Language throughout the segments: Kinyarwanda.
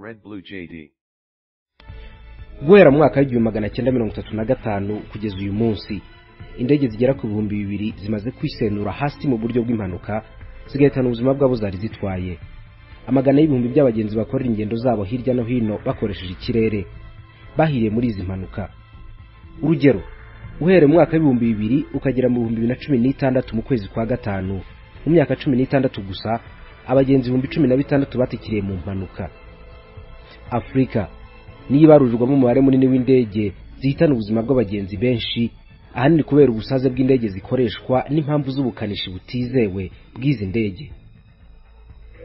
red blue JD. guhera mu mwaka w'igihumbi magana cyenda mirongo itatu na gatanu kugeza uyu munsi indege zigera ku bihumbi bibiri zimaze kwisenura hasi mu buryo bw'impanuka zigahitana ubuzima bw'abo zari zitwaye amagana y'ibihumbi by'abagenzi bakorera ingendo zabo hirya no hino bakoresheje ikirere bahiriye muri izi mpanuka urugero uhereye mu mwaka w'ibihumbi bibiri ukagera mu bihumbi bibiri na cumi n'itandatu mu kwezi kwa gatanu mu myaka cumi n'itandatu gusa abagenzi ibihumbi cumi na bitandatu batikiriye mu mpanuka afurika niyo ibarurirwamo umubare munini w'indege zihitana ubuzima bw'abagenzi benshi ahanini kubera ubusaze bw'indege zikoreshwa n'impamvu z'ubukanishi butizewe bw'izi ndege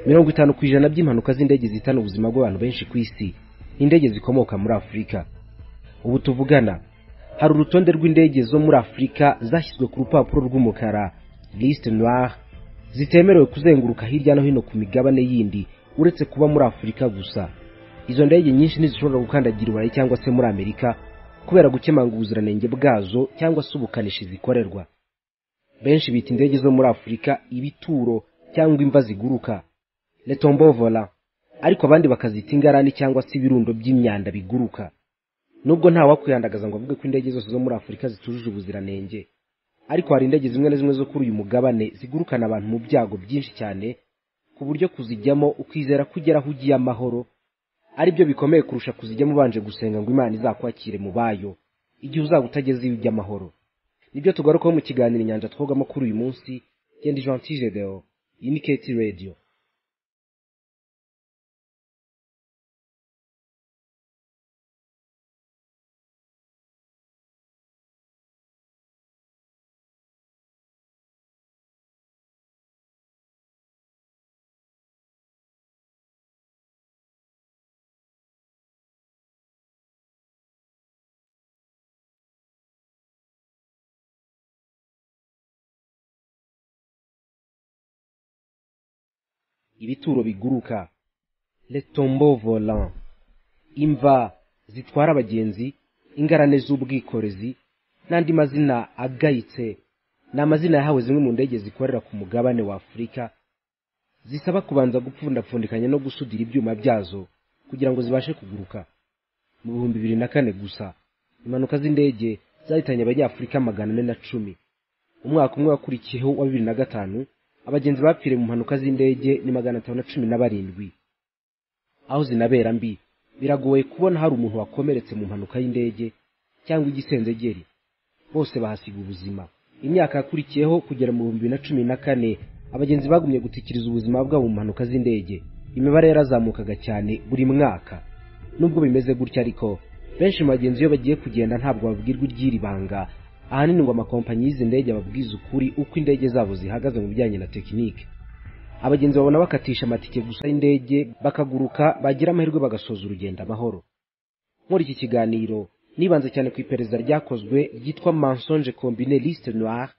mirongo itanu ku ijana by'impanuka z'indege zihitana ubuzima bw'abantu benshi ku isi ni indege zikomoka muri afurika ubu tuvugana hari urutonde rw'indege zo muri afurika zashyizwe ku rupapuro rw'umukara liste noire zitemerewe kuzenguruka hirya no hino ku migabane yindi uretse kuba muri afurika gusa izo ndege nyinshi ntizishobora gukandagira iburayi cyangwa se muri amerika kubera gukemanga ubuziranenge bwazo cyangwa se ubukanishi zikorerwa benshi bita indege zo muri afurika ibituro cyangwa imva ziguruka letombovola ariko abandi bakazita ingarani cyangwa se ibirundo by'imyanda biguruka nubwo nta wakwihandagaza ngo avuge ko indege zose zo muri afurika zitujuje ubuziranenge ariko hari indege zimwe na zimwe zo kuri uyu mugabane zigurukana abantu mu byago byinshi cyane ku buryo kuzijyamo ukizera ko ugera aho ugiye amahoro ari byo bikomeye kurusha kuzijyamo ubanje gusenga ngo imana izakwakire mu bayo igihe uzaba utageze iyo ujya amahoro nibyo tugarukaho mu kiganiro inyanja twogamo kuri uyu munsi genda gentil gedewo iyi ni keti radiyo ibituro biguruka le tombeau volant imva zitwara abagenzi ingarane z'ubwikorezi n'andi mazina agayitse ni amazina yahawe zimwe mu ndege zikorera ku mugabane wa afurika zisaba kubanza gupfundapfundikanya no gusudira ibyuma byazo kugira ngo zibashe kuguruka mu bihumbi bibiri na kane gusa impanuka z'indege zahitanye abanyafurika magana ane na cumi umwaka umwe wakurikiyeho wa bibiri na gatanu abagenzi bapfiriye mu mpanuka z'indege ni magana atanu na cumi na barindwi aho zinabera mbi biragoye kubona hari umuntu wakomeretse mu mpanuka y'indege cyangwa igisenzegeri bose bahasiga ubuzima imyaka yakurikiyeho kugera mu bihumbi bibiri na cumi na kane abagenzi bagumye gutikiriza ubuzima bwabo mu mpanuka z'indege imibare yarazamukaga cyane buri mwaka nubwo bimeze gutya ariko benshi mu bagenzi iyo bagiye kugenda ntabwo babwirwa iry'iri banga ahanini ngo amakompanyi y'izi ndege ababwiza ukuri uko indege zabo zihagaze mu bijyanye na tekinike abagenzi babona bakatisha amatike gusa y'indege bakaguruka bagira amahirwe bagasoza urugendo amahoro muri iki kiganiro nibanze cyane ku iperereza ryakozwe ryitwa mansonge combine liste noire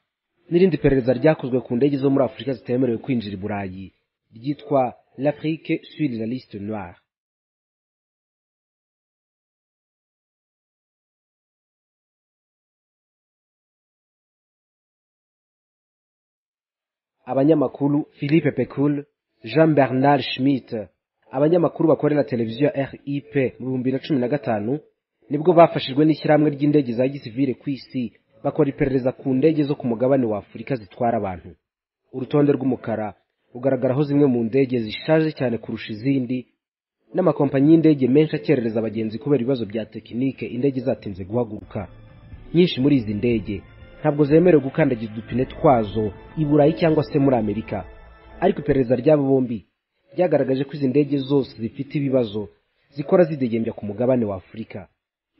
n'irindi perereza ryakozwe ku ndege zo muri afurika zitemerewe kwinjira i burayi ryitwa l'afrique sur la liste noire abanyamakuru philippe pekul jean bernard schmidt abanyamakuru bakorera televiziyo rip mu bihumbi bibiri na cumi na gatanu nibwo bafashijwe n'ishyirahamwe ry'indege za gisivile ku isi bakora iperereza ku ndege zo ku mugabane wa afurika zitwara abantu urutonde rw'umukara rugaragaraho zimwe mu ndege zishaje cyane kurusha izindi n'amakompanyi y'indege menshi akerereza abagenzi kubera ibibazo bya tekinike indege zatinze guhaguruka nyinshi muri izi ndege ntabwo zemerewe gukandagiza udupine twazo i burayi cyangwa se muri amerika ariko iperereza ry'abo bombi ryagaragaje ko izi ndege zose zifite ibibazo zikora zidegembya ku mugabane wa afurika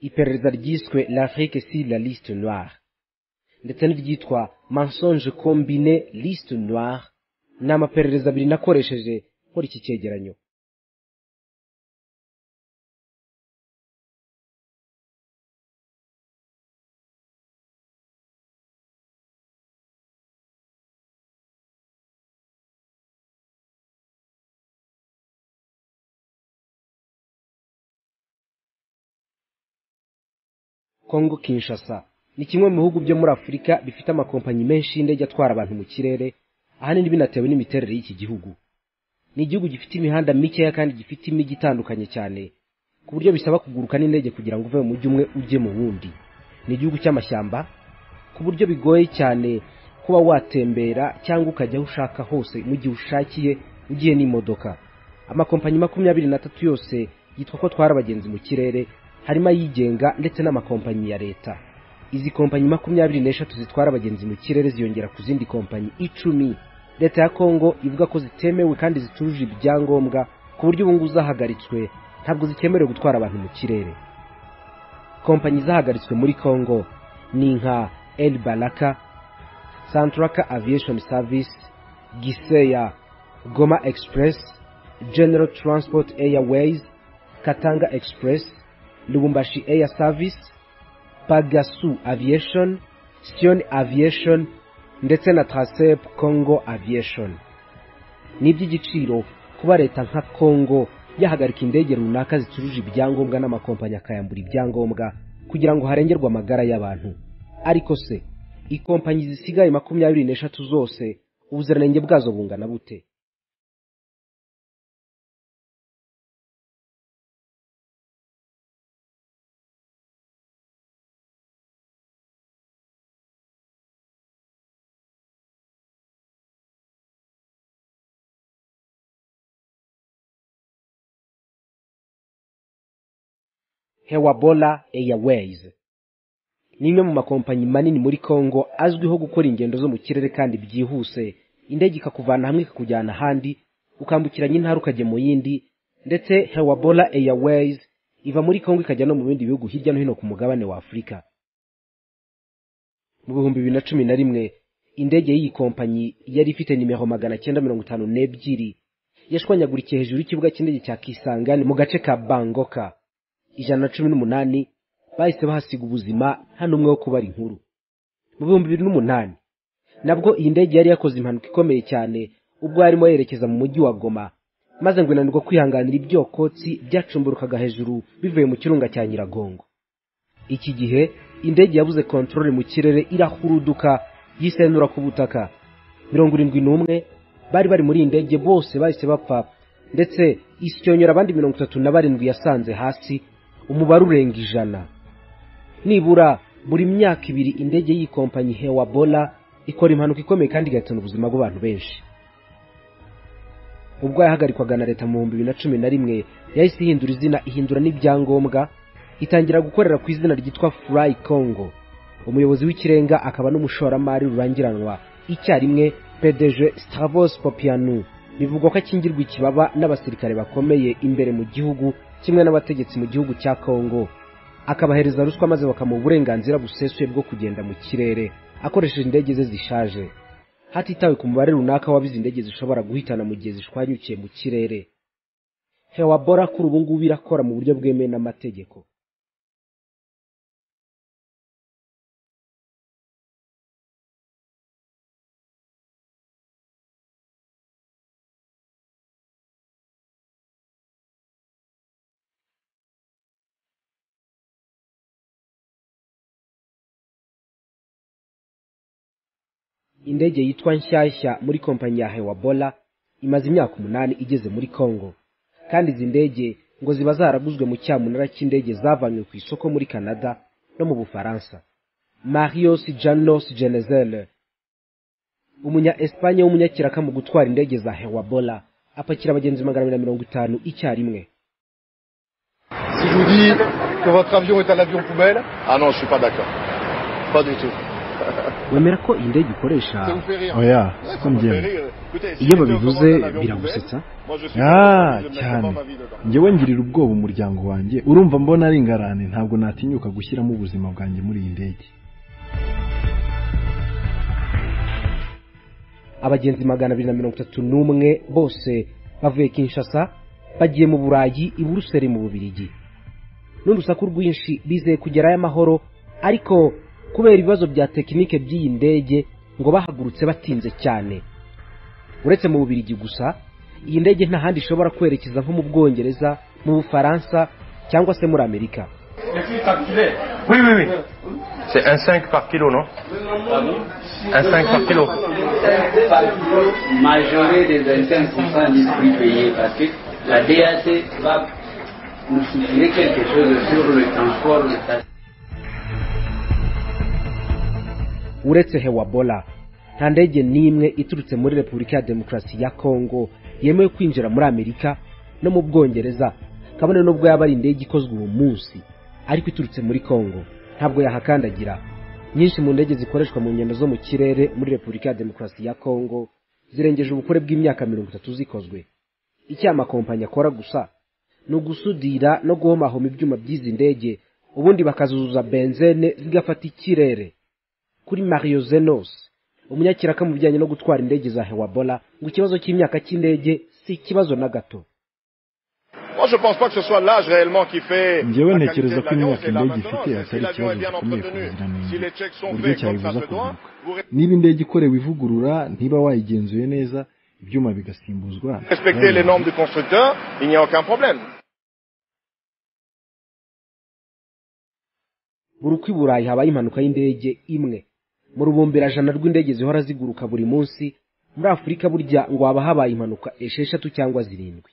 iperereza ryiswe l'afrique sur la liste noire ndetse n'iryitwa mensonge combine liste noire ni amaperereza abiri nakoresheje nkora iki cyegeranyo Kongo Kinshasa ni kimwe mu bihugu byo muri Afurika bifite amakompanyi menshi y'indege atwara abantu mu kirere ahanini binatewe n'imiterere y'iki gihugu ni igihugu gifite imihanda mikeya kandi gifite imijyi itandukanye cyane ku buryo bisaba kuguruka n'indege kugira ngo uve mu mujyi umwe ujye mu wundi ni igihugu cy'amashyamba ku buryo bigoye cyane kuba watembera cyangwa ukajya aho ushaka hose mu gihe ushakiye ugiye n'imodoka amakompanyi makumyabiri n'atatu yose yitwa ko atwara abagenzi mu kirere harimo ayigenga ndetse n'amakompanyi ya leta izi kompanyi makumyabiri n'eshatu zitwara abagenzi mu kirere ziyongera ku zindi kompanyi icumi leta ya kongo ivuga ko zitemewe kandi zitujuje ibyangombwa ku buryo ubungubu zahagaritswe ntabwo zikemerewe gutwara abantu mu kirere kompanyi zahagaritswe muri kongo ni nka el baraka santraka aviation service giseya goma express general transport airways katanga express lubumbashi air service pagasu aviation sion aviation ndetse na trasep congo aviation ni iby'igiciro kuba leta nka congo yahagarika indege runaka zicuruje ibyangombwa n'amakompanyi akayambura ibyangombwa kugira ngo harengerwe amagara y'abantu ariko se ikompanyi zisigaye makumyabiri n'eshatu zose ubuziranenge bwazo bungana bute hewabola airways ni imwe mu makompanyi manini muri congo azwiho gukora ingendo zo mu kirere kandi byihuse indege ikakuvana hamwe ikakujyana ahandi ukambukiranya intara ukajya mu yindi ndetse hewabola airways iva muri congo ikajya no mu bindi bihugu hirya no hino ku mugabane wa afurika mu bihumbi bibiri na cumi na rimwe indege y'iyi kompanyi yari ifite nimero magana cyenda mirongo itanu n'ebyiri yashwanyagurikiye hejuru y'ikibuga cy'indege cya kisangani mu gace ka bangoka ijana na cumi n'umunani bahise bahasiga ubuzima nta n'umwe wo kubara inkuru mu bihumbi bibiri n'umunani nabwo iyi ndege yari yakoze impanuka ikomeye cyane ubwo yarimo yerekeza mu mujyi wa goma maze ngo inanirwa kwihanganira ibyokotsi byacumburukaga hejuru bivuye mu kirunga cya nyiragongo iki gihe indege yabuze kontorore mu kirere irahuruduka yisenura ku butaka mirongo irindwi n'umwe bari bari muri iyi ndege bose bahise bapfa ndetse isyonyora abandi mirongo itatu na barindwi yasanze hasi umubare urenga ijana nibura buri myaka ibiri indege y'ikompanyi hewabola ikora impanuka ikomeye kandi igahitana ubuzima bw'abantu benshi ubwo yahagarikwaga na leta mu bihumbi bibiri na cumi na rimwe yahise ihindura izina ihindura n'ibyangombwa itangira gukorera ku izina ryitwa furayi kongo umuyobozi w'ikirenga akaba n'umushoramari rurangiranwa icyarimwe pdg stavos popianu bivugwa ko akingirwa ikibaba n'abasirikare bakomeye imbere mu gihugu kimwe n'abategetsi mu gihugu cya kongo akabahereza ruswa maze bakamuha uburenganzira busesuye bwo kugenda mu kirere akoresheje indege ze zishaje hatitawe ku mubare runaka w'abizi indege zishobora guhitana mu gihe zishwanyukiye mu kirere hewabora kuri ubu ngubu irakora mu buryo bwemewe n'amategeko indege yitwa nshyashya muri kompanyi ya hewabola imaze imyaka umunani igeze muri congo kandi izi ndege ngo ziba zaraguzwe mu cyamunara cy'indege zavanywe ku isoko muri canada no mu bufaransa marios janos genezele umunya espanye w'umunyakiraka mu gutwara indege za hewabola apakira abagenzi magana abiri na mirongo itanu icyarimwe Si je vous dis que votre avion est un avion poubelle, ah non, je suis pas d'accord. Pas du tout. wemera ko iyi ndege ukoresha Ça vous fait rire oya Ouais, ko ça me fait njyewe rire. Écoutez, si iyo j'étais au babivuze commandant d'un avion biragusetsa poubelle, moi, je suis Ah, obligé de mettre cyane ma vie dedans. njyewe ngirira ubwoba umuryango wanjye urumva mbona ari ingarane ntabwo natinyuka gushyiramo ubuzima bwanjye muri iyi ndege abagenzi magana abiri na mirongo itatu n'umwe bose bavuye kinshasa bagiye mu burayi i buruseli mu bubirigi n'urusaku rwinshi bizeye kugerayo amahoro ariko kubera ibibazo bya tekinike by'iyi ndege ngo bahagurutse batinze cyane uretse mu bubirigi gusa iyi ndege nta handi ishobora kwerekeza nko mu bwongereza mu bufaransa cyangwa se muri amerika Les filles t'enculer. Oui, oui, oui. C'est un 5 par kilo, non Un 5 par kilo. majorer des 25% distribués parce que la DAC va nous soutirer quelque chose sur le transport de ça. uretse hewabola nta ndege n'imwe iturutse muri repubulika ya demokarasi ya kongo yemewe kwinjira muri amerika no mu bwongereza kabone n'ubwo yaba ari indege ikozwe uwo munsi ariko iturutse muri kongo ntabwo yahakandagira nyinshi mu ndege zikoreshwa mu ngendo zo mu kirere muri repubulika ya demokarasi ya kongo zirengeje ubukure bw'imyaka mirongo itatu zikozwe icyo aya makompanyi akora gusa ni ugusudira no guhomahoma ibyuma by'izi ndege ubundi bakazuzuza benzene zigafata ikirere kuri mario zenos umunyakiraka mu bijyanye no gutwara indege za hewabola ngo ikibazo cy'imyaka cy'indege si ikibazo na gato Moi, je pense pas que ce soit l'âge réellement qui fait. Njyewe la ntekereza qualité ko de l'avion, imyaka c'est indege la ifite atari maintenance. Et si l'avion est ikibazo bien gikomeye ku entretenu, buziranenge si les checks sont uburyo faits comme ça cyayibuza se doit, kugaruka vous niba indege ikorewe ivugurura ntiba wayigenzuye neza ibyuma bigasimbuzwa respectez les normes du constructeur, il n'y a aucun problème. buri uko i burayi habaye impanuka y'indege imwe mu rubumbirajana rw'indege zihora ziguruka buri munsi muri afurika burya ngo haba habaye impanuka esheshatu cyangwa zirindwi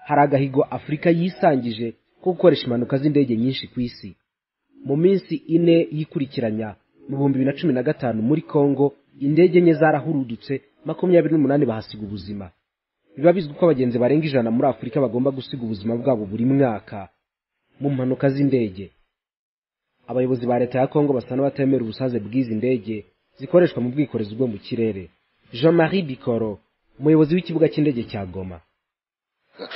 hari agahigo afurika yisangije ko gukoresha impanuka z'indege nyinshi ku isi mu minsi ine yikurikiranya mu bihumbi bibiri na cumi na gatanu muri kongo indege enye zarahurudutse makumyabiri n'umunani bahasiga ubuzima biba bizwi ko abagenzi barenga ijana muri afurika bagomba gusiga ubuzima bwabo buri mwaka mu mpanuka z'indege abayobozi ba leta ya kongo basa n'abatemera ubusaze bw'izi ndege zikoreshwa mu bwikorezi bwo mu kirere jean marie bikoro umuyobozi w'ikibuga cy'indege cya goma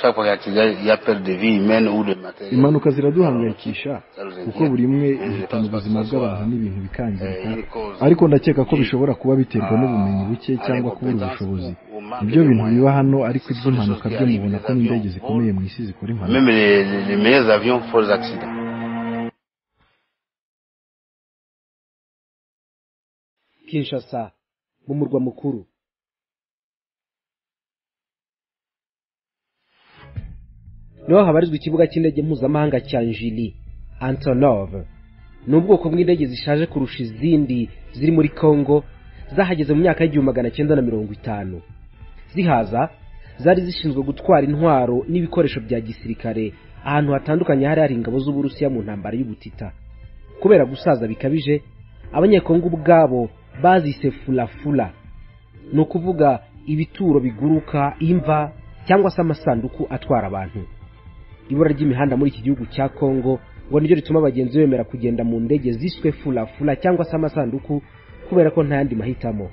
Chaque fois qu'il y a- il y a perte de vie humaine ou de matériel. impanuka ziraduhangayikisha kuko buri imwe ihitana ubuzima bw'abantu n'ibintu bikangirika ariko ndakeka ko bishobora kuba biterwa n'ubumenyi buke cyangwa kubura ubushobozi nibyo bintu biba hano ariko iby'impanuka byo mubona ko n'indege zikomeye mu isi zikora impanuka Même les, les- les meilleurs avions font des accidents. kinshasa mu murwa mukuru niho habarizwa ikibuga cy'indege mpuzamahanga cya njili antonov ni ubwoko bw'indege zishaje kurusha izindi ziri muri kongo zahageze mu myaka y'igihumbi magana cyenda na mirongo itanu zihaza zari zishinzwe gutwara intwaro n'ibikoresho bya gisirikare ahantu hatandukanye hari hari ingabo z'uburusiya mu ntambara y'ubutita kubera gusaza bikabije abanyekongo ubwabo bazise fulafula ni ukuvuga ibituro biguruka imva cyangwa se amasanduku atwara abantu ibura ry'imihanda muri iki gihugu cya kongo ngo niryo rituma abagenzi bemera kugenda mu ndege ziswe fulafula cyangwa se amasanduku kubera ko nta yandi mahitamo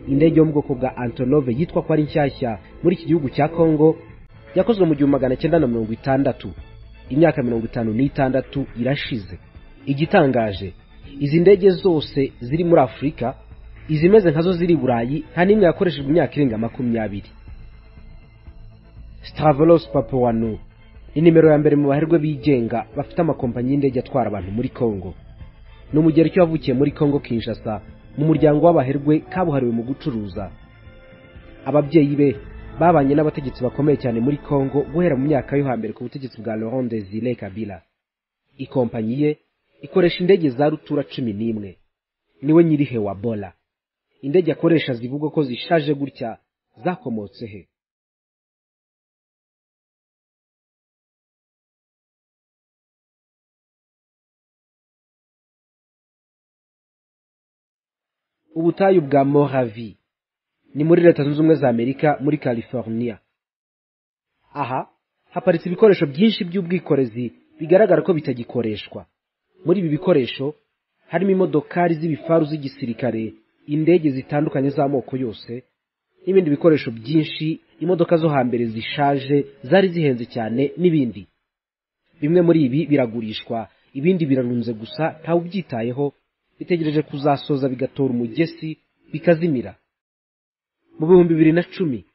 indege yo mu bwoko bwa antonove yitwa ko ari nshyashya muri iki gihugu cya kongo yakozwe mu gihumbi magana cyenda na mirongo itandatu imyaka mirongo itanu n'itandatu irashize igitangaje izi ndege zose ziri muri afurika izimeze nkazo ziri i burayi nta n'imwe yakoreshejwe imyaka irenga makumyabiri Stavros Papuanu ni nimero ya mbere mu baherwe bigenga bafite amakompanyi y'indege atwara abantu muri Kongo ni umugereki wavukiye muri Kongo Kinshasa mu muryango w'abaherwe kabuhariwe mu gucuruza ababyeyi be babanye n'abategetsi bakomeye cyane muri Kongo guhera mu myaka yo hambere ku butegetsi bwa Laurent Desire Kabila ikompanyi ye ikoresha indege za rutura cumi n'imwe niwe nyiri Hewabola indege akoresha zivugwa ko zishaje gutya zakomotse he ubutayu bwa Mojave ni muri leta zunze ubumwe za amerika muri california aha haparitse ibikoresho byinshi by'ubwikorezi bigaragara ko bitagikoreshwa muri ibi bikoresho harimo imodokari z'ibifaru z'igisirikare indege zitandukanye z'amoko yose n'ibindi bikoresho byinshi imodoka zo hambere zishaje zari zihenze cyane n'ibindi bimwe muri ibi biragurishwa ibindi birarunze gusa ntawe ubyitayeho bitegereje kuzasoza bigatora umugesi bikazimira mu bihumbi bibiri na cumi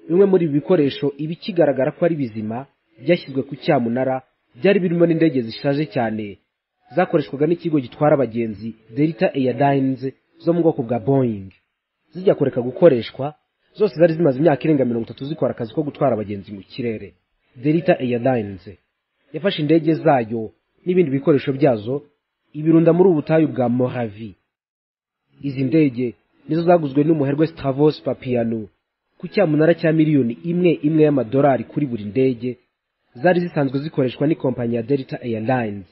bimwe muri ibi bikoresho iba ikigaragara ko ari bizima byashyizwe ku cyamunara byari birimo n'indege zishaje cyane zakoreshwaga n'ikigo gitwara abagenzi delta airlines zo mu bwoko bwa boeing zijya kureka gukoreshwa zose zari zimaze imyaka irenga mirongo itatu zikora akazi ko gutwara abagenzi mu kirere delta airlines yafashe indege zayo n'ibindi bikoresho byazo ibirunda muri ubu butayu bwa moravi izi ndege nizo zaguzwe n'umuherwe stavos papiyano ku cyamunara cya miliyoni imwe imwe y'amadolari kuri buri ndege zari zisanzwe zikoreshwa n'ikompanyi ya delta airlines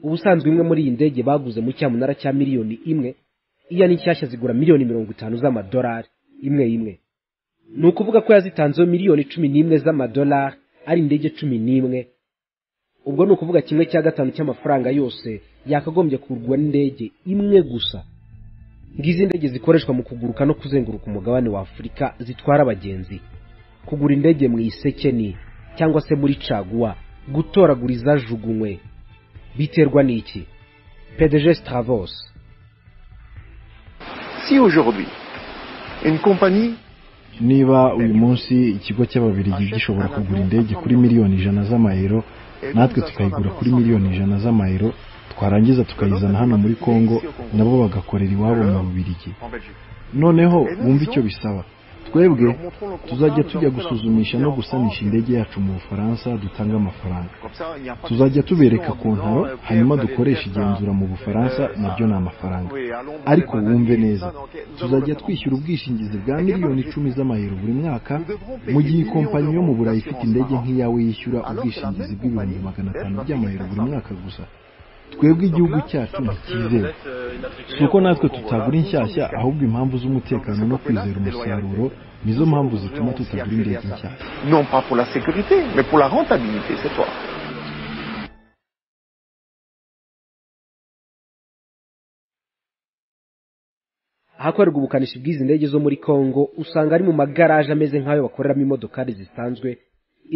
ubusanzwe imwe muri iyi ndege baguze mu cyamunara cya miliyoni imwe iya n'inshyashya zigura miliyoni mirongo itanu z'amadolari imwe imwe ni ukuvuga ko yazitanzeho miliyoni cumi n'imwe z'amadolari ari indege cumi n'imwe ubwo ni ukuvuga kimwe cya gatanu cy'amafaranga yose yakagombye kugurwa n'indege imwe gusa ngizi indege zikoreshwa mu kuguruka no kuzenguruka umugabane wa afurika zitwara abagenzi kugura indege mu isekeni cyangwa se muri caguwa gutoragura izajugunywe biterwa n'iki pdg stavos si aujourd'hui une compagnie niba uyu munsi ikigo cy'ababirigi gishobora kugura indege kuri miliyoni ijana z'amayero natwe tukayigura kuri miliyoni ijana z'amayero twarangiza tukayizana hano muri kongo nabo bagakorera iwabo mu bubirigi noneho bumva icyo bisaba twebwe tuzajya tujya gusuzumisha no gusanisha indege yacu mu bufaransa dutanga amafaranga tuzajya tubereka ku ntaro hanyuma dukoresha igenzura mu bufaransa nabyo ni amafaranga ariko wumve neza tuzajya twishyura ubwishingizi bwa miliyoni icumi z'amayero buri mwaka mu gihe ikompanyi yo mu burayi ifite indege nk'iyawe yishyura ubwishingizi bw'ibihumbi magana atanu by'amayero buri mwaka gusa twebwe igihugu cyacu ntikizewe si uko natwe tutagura inshyashya ahubwo impamvu z'umutekano no kwizera umusaruro nizo mpamvu zituma tutagura indege nshyashya non pas pour la sécurité mais pour la rentabilité c'est toi ahakorerwa ubukanishi bw'izi ndege zo muri congo usanga ari mu magaraje ameze nk'ayo bakoreramo imodokari zisanzwe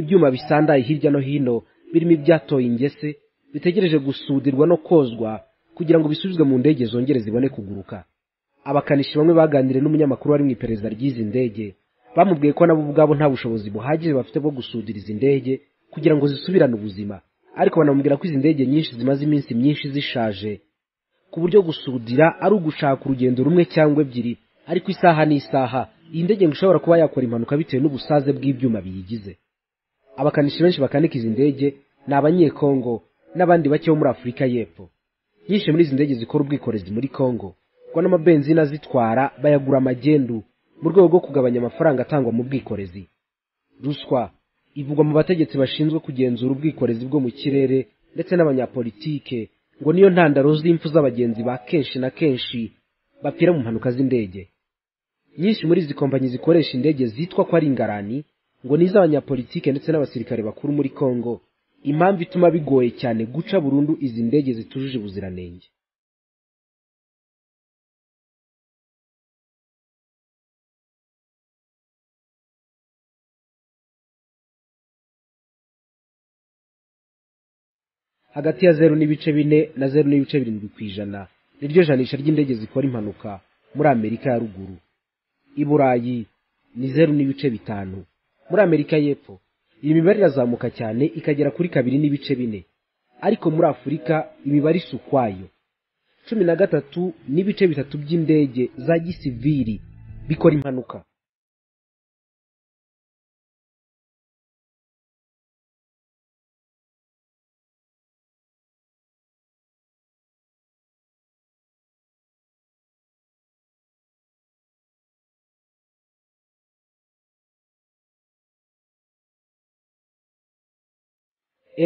ibyuma bisandaye hirya no hino birimo ibyatoye ingese bitegereje gusudirwa no kozwa kugira ngo bisubizwe mu ndege zongere zibone kuguruka abakanishi bamwe baganiriye n'umunyamakuru wari mu iperereza ry'izi ndege bamubwiye ko nabo ubwabo nta bushobozi buhagije bafite bwo gusudira izi ndege kugira ngo zisubirane ubuzima ariko banamubwira ko izi ndege nyinshi zimaze iminsi myinshi zishaje ku buryo gusudira ari ugushaka urugendo rumwe cyangwa ebyiri ariko isaha n'isaha iyi ndege ngo ishobora kuba yakora impanuka bitewe n'ubusaze bw'ibyuma biyigize abakanishi benshi bakanika izi ndege ni abanyekongo n'abandi bake bo muri afurika y'epfo nyinshi muri izi ndege zikora ubwikorezi muri congo kuko n'amabenzina azitwara bayagura amagendu mu rwego rwo kugabanya amafaranga atangwa mu bwikorezi ruswa ivugwa mu bategetsi bashinzwe kugenzura ubwikorezi bwo mu kirere ndetse n'abanyapolitike ngo niyo ntandaro z'impfu z'abagenzi ba kenshi na kenshi bapfira mu mpanuka z'indege nyinshi muri izi kompanyi zikoresha indege zitwa ko ari ingarani ngo ni iz'abanyapolitike ndetse n'abasirikare bakuru muri congo impamvu ituma bigoye cyane guca burundu izi ndege zitujuje ubuziranenge hagati ya zeru n'ibice bine na zeru n'ibice birindwi ku ijana niryo janisha ry'indege zikora impanuka muri amerika ya ruguru i burayi ni zeru n'ibice bitanu muri amerika y'epfo iyi mibare irazamuka cyane ikagera kuri kabiri n'ibice bine ariko muri afurika imibare isa ukwayo cumi na gatatu n'ibice bitatu by'indege za gisiviri bikora impanuka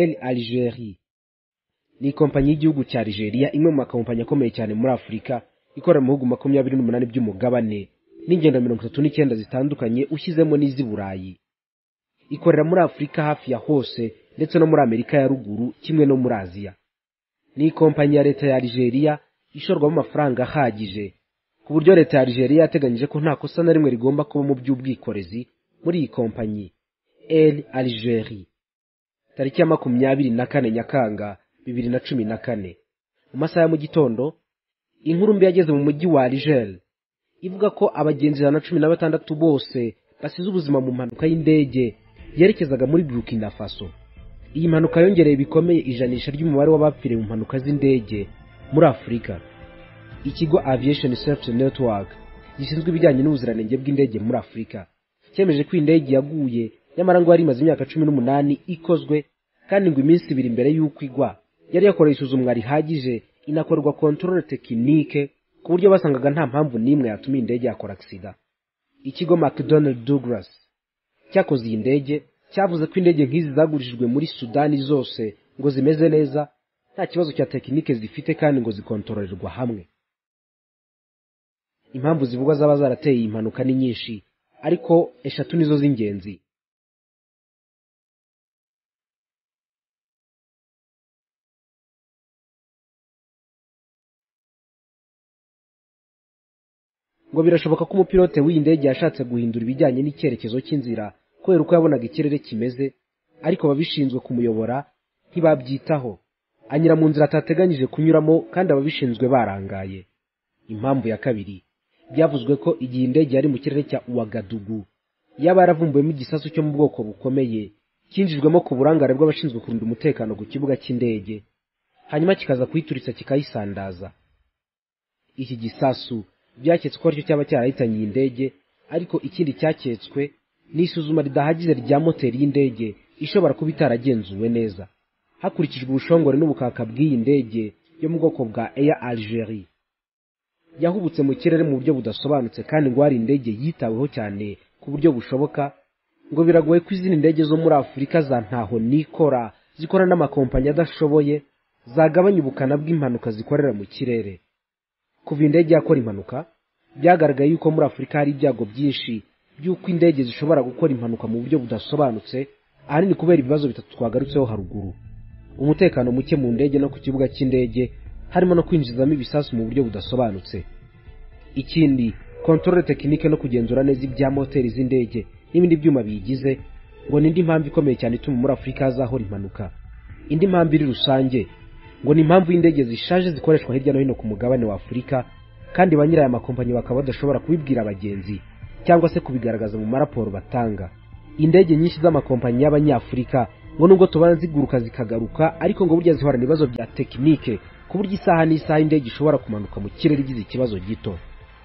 El Algerie ni ikompanyi y'igihugu cya Algeria imwe mu makompanyi akomeye cyane muri Afurika ikorera mu bihugu makumyabiri n'umunani by'umugabane n'ingendo mirongo itatu n'icyenda zitandukanye ushyizemo n'iz'i Burayi ikorera muri Afurika hafi ya hose ndetse no muri Amerika ya ruguru kimwe no muri Aziya ni ikompanyi ya leta ya Algeria ishorwamo amafaranga ahagije ku buryo leta ya Algeria yateganyije ko nta kosa na rimwe rigomba kuba mu by'ubwikorezi muri iyi kompanyi El Algerie tariki ya makumyabiri na kane nyakanga bibiri na cumi na kane mu masaha ya mu gitondo inkuru mbi yageze mu mujyi wa Alger ivuga ko abagenzi ijana na cumi na batandatu bose basize ubuzima mu mpanuka y'indege yerekezaga muri Burkina Faso iyi mpanuka yongereye bikomeye ijanisha ry'umubare w'abapfiriye mu mpanuka z'indege muri Afurika ikigo Aviation Safety Network gishinzwe ibijyanye n'ubuziranenge bw'indege muri Afurika cyemeje ko indege yaguye nyamara ngo yari imaze imyaka cumi n'umunani ikozwe kandi ngo iminsi ibiri mbere y'uko igwa yari yakoreye isuzumwa rihagije inakorwa controle tekinike ku buryo basangaga nta mpamvu n'imwe yatuma iyi ndege yakora agisida ikigo mcdonald douglas cyakoze iyi ndege cyavuze ko indege nk'izi zagurishijwe muri sudani zose ngo zimeze neza nta kibazo cya tekinike zifite kandi ngo zikontororerwa hamwe impamvu zivugwa zaba zarateye iyi mpanuka ni nyinshi ariko eshatu nizo z'ingenzi ngo birashoboka ko umupilote w'iyi ndege yashatse guhindura ibijyanye n'icyerekezo cy'inzira kubera uko yabonaga ikirere kimeze ariko ababishinzwe kumuyobora ntibabyitaho anyura mu nzira atateganyije kunyuramo kandi ababishinzwe barangaye impamvu ya kabiri byavuzwe ko igihe indege yari mu kirere cya uwagadugu yaba yaravumbuwemo igisasu cyo mu bwoko bukomeye cyinjijwemo ku burangare bw'abashinzwe kurinda umutekano ku kibuga cy'indege hanyuma kikaza kuyituritsa kikayisandaza iki gisasu byaketswe ko aricyo cyaba cyarahitanye iyi ndege ariko ikindi cyaketswe ni isuzuma ridahagije rya moteri y'indege ishobora kuba itaragenzuwe neza hakurikijwe ubushongore n'ubukaka bw'iyi ndege yo mu bwoko bwa Air Algeria yahubutse mu kirere mu buryo budasobanutse kandi ngo hari indege yitaweho cyane ku buryo bushoboka ngo biragoye ko izindi ndege zo muri Afurika za ntaho nikora zikora n'amakompanyi adashoboye zagabanya ubukana bw'impanuka zikorera mu kirere kuva indege yakora impanuka byagaragaye yuko muri Afurika hari ibyago byinshi by'uko indege zishobora gukora impanuka mu buryo budasobanutse ahanini kubera ibibazo bitatu twagarutseho haruguru umutekano muke mu ndege no ku kibuga cy'indege harimo no kwinjizamo ibisasu mu buryo budasobanutse ikindi kontorore tekinike no kugenzura neza ibya moteri z'indege n'ibindi byuma biyigize ngo ni indi mpamvu ikomeye cyane ituma muri afurika hazahora impanuka indi mpamvu iri rusange ngo ni impamvu y'indege zishaje zikoreshwa hirya no hino ku mugabane wa afurika kandi ba nyirayo amakompanyi bakaba badashobora kubibwira abagenzi cyangwa se kubigaragaza mu maraporo batanga indege nyinshi z'amakompanyi y'abanyafurika ngo nubwo tubona ziguruka zikagaruka ariko ngo burya zihorana ibibazo bya tekinike ku buryo isaha n'isaha indege ishobora kumanuka mu kirere igize ikibazo gito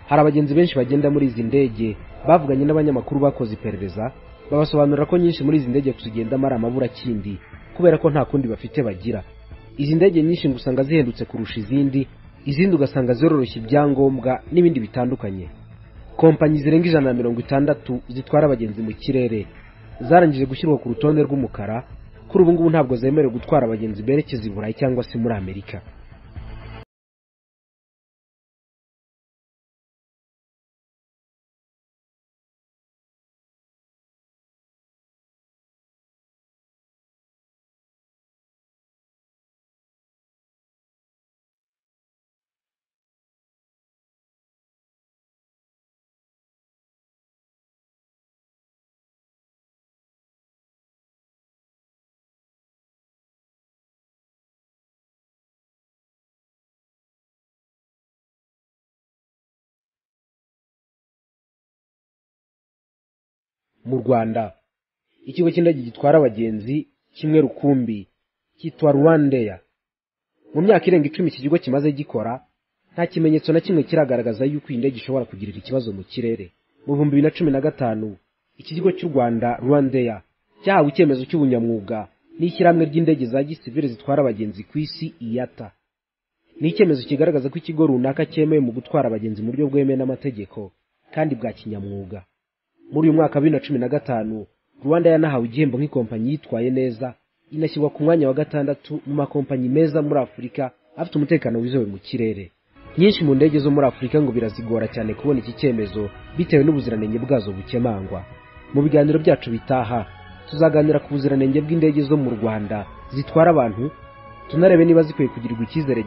hari abagenzi benshi bagenda muri izi ndege bavuganye n'abanyamakuru bakoze iperereza babasobanurira ko nyinshi muri izi ndege kuzigendamo ari amaburakindi kubera ko nta kundi bafite bagira izi ndege nyinshi ngo usanga zihendutse kurusha izindi izindi ugasanga ziroroshya ibyangombwa n'ibindi bitandukanye kompanyi zirenga ijana na mirongo itandatu zitwara abagenzi mu kirere zarangije gushyirwa ku rutonde rw'umukara kuri ubu ngubu ntabwo zemerewe gutwara abagenzi berekeza i burayi cyangwa se muri amerika mu rwanda ikigo cy'indege gitwara abagenzi kimwe rukumbi cyitwa rwandeya mu myaka irenga icumi iki kigo kimaze gikora nta kimenyetso na kimwe kiragaragaza yuko iyi ndege ishobora kugirira ikibazo mu kirere mu bihumbi bibiri na cumi na gatanu iki kigo cy'u rwanda rwandeya cyahawe icyemezo cy'ubunyamwuga n'ishyirahamwe ry'indege za gisivire zitwara abagenzi ku isi iyata ni icyemezo kigaragaza ko ikigo runaka cyemewe mu gutwara abagenzi mu buryo bwemewe n'amategeko kandi bwa kinyamwuga muri uyu mwaka wa bibiri na cumi na gatanu rwanda yanahawe igihembo nk'ikompanyi yitwaye neza inashyirwa ku mwanya wa gatandatu mu makompanyi meza muri afurika afite umutekano wizewe mu kirere nyinshi mu ndege zo muri afurika ngo birazigora cyane kubona iki cyemezo bitewe n'ubuziranenge bwazo bukemangwa mu biganiro byacu bitaha tuzaganira ku buziranenge bw'indege zo mu rwanda zitwara abantu tunarebe niba zikwiye kugirirwa icyizere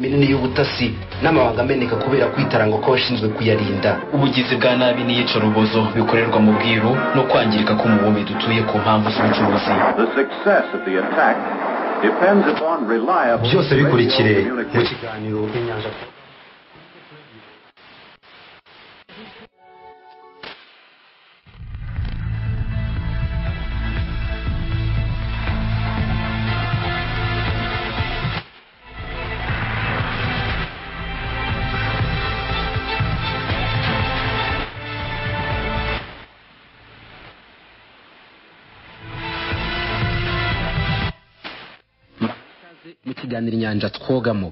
minini y'ubutasi n'amabanga ameneka kubera kwitaranga kw'abashinzwe kuyarinda ubugizi bwa nabi n'iyicarubozo bikorerwa mu bwiru no kwangirika k'umubumbe dutuye ku mpamvu z'ubucuruzi byose bikurikire mu kiganiro inyanja mu kiganiro inyanja twogamo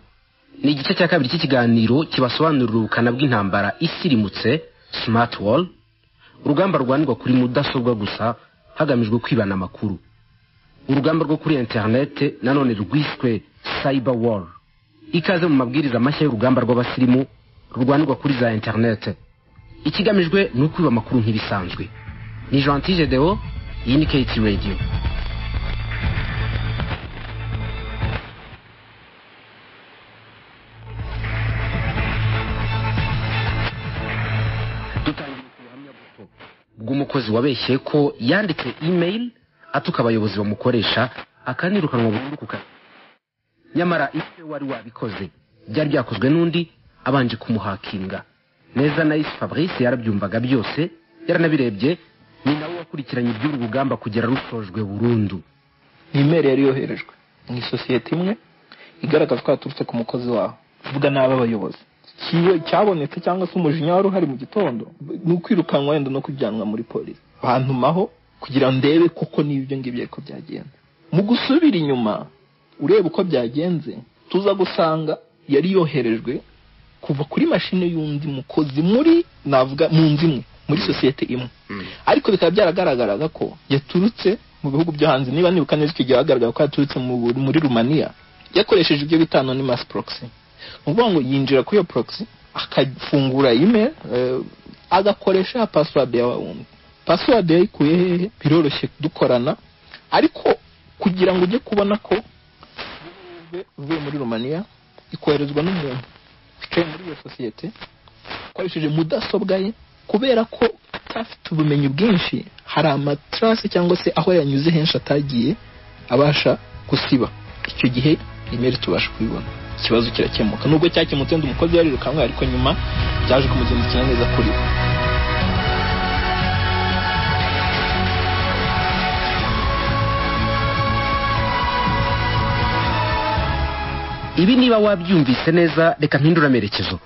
ni igice cya kabiri cy'ikiganiro kibasobanurira ubukana bw'intambara isirimutse smart wall urugamba rwandikwa kuri mudasobwa gusa hagamijwe kwibana amakuru urugamba rwo kuri interinete nanone rwiswe cyber wall ikaze mu mabwiriza mashya y'urugamba rw'abasirimu rurwanirwa kuri za interinete ikigamijwe ni ukwiba amakuru nk'ibisanzwe ni jean deo iyi ni keti radiyo bw'umukozi wabeshye ko yanditse email atuka abayobozi bamukoresha akanirukanwa burundu ku kazi nyamara ibyo wari wabikoze byari byakozwe n'undi abanje kumuhakinga neza na isi fabrice yarabyumvaga byose yaranabirebye ni nawe wakurikiranye iby'uru rugamba kugera rutojwe burundu ni imeri yari yoherejwe mu isosiyete imwe igaragaza ko yaturutse ku mukozi wawe uvuga nabi abayobozi kiwe cyabonetse cyangwa se umujinya wari uhari mu gitondo ni ukwirukanwa wenda no kujyanwa muri polisi bantumaho kugira ngo ndebe koko n'ibyo ngibyo ariko byagenze mu gusubira inyuma ureba uko byagenze tuza gusanga yari yoherejwe kuva kuri mashini y'undi mukozi muri navuga mu nzu imwe muri sosiyete imwe ariko bikaba byaragaragaraga ko yaturutse mu bihugu byo hanze niba nibuka neza icyo gihe hagaragara ko yaturutse muri rumaniya yakoresheje ibyo bita anonymous proxy ni ukuvuga ngo yinjira kuri iyo proxy akafungura email agakoresha ya pasiwadi ya wundi pasiwadi yayikuye hehe biroroshye dukorana ariko kugira ngo ujye kubona ko uvuye muri rumaniya ikoherezwa n'umuntu wicaye muri iyo sosiyete akoresheje mudasobwa ye kubera ko atafite ubumenyi bwinshi hari amatarasi cyangwa se aho yanyuze henshi atagiye abasha gusiba icyo gihe imeri tubasha kubibona ikibazo kirakemuka nubwo cyakemutse ndi umukozi yarirukanwe ariko nyuma byaje kumugendekera neza kuri we ibi niba wabyumvise neza reka mpindura amerekezo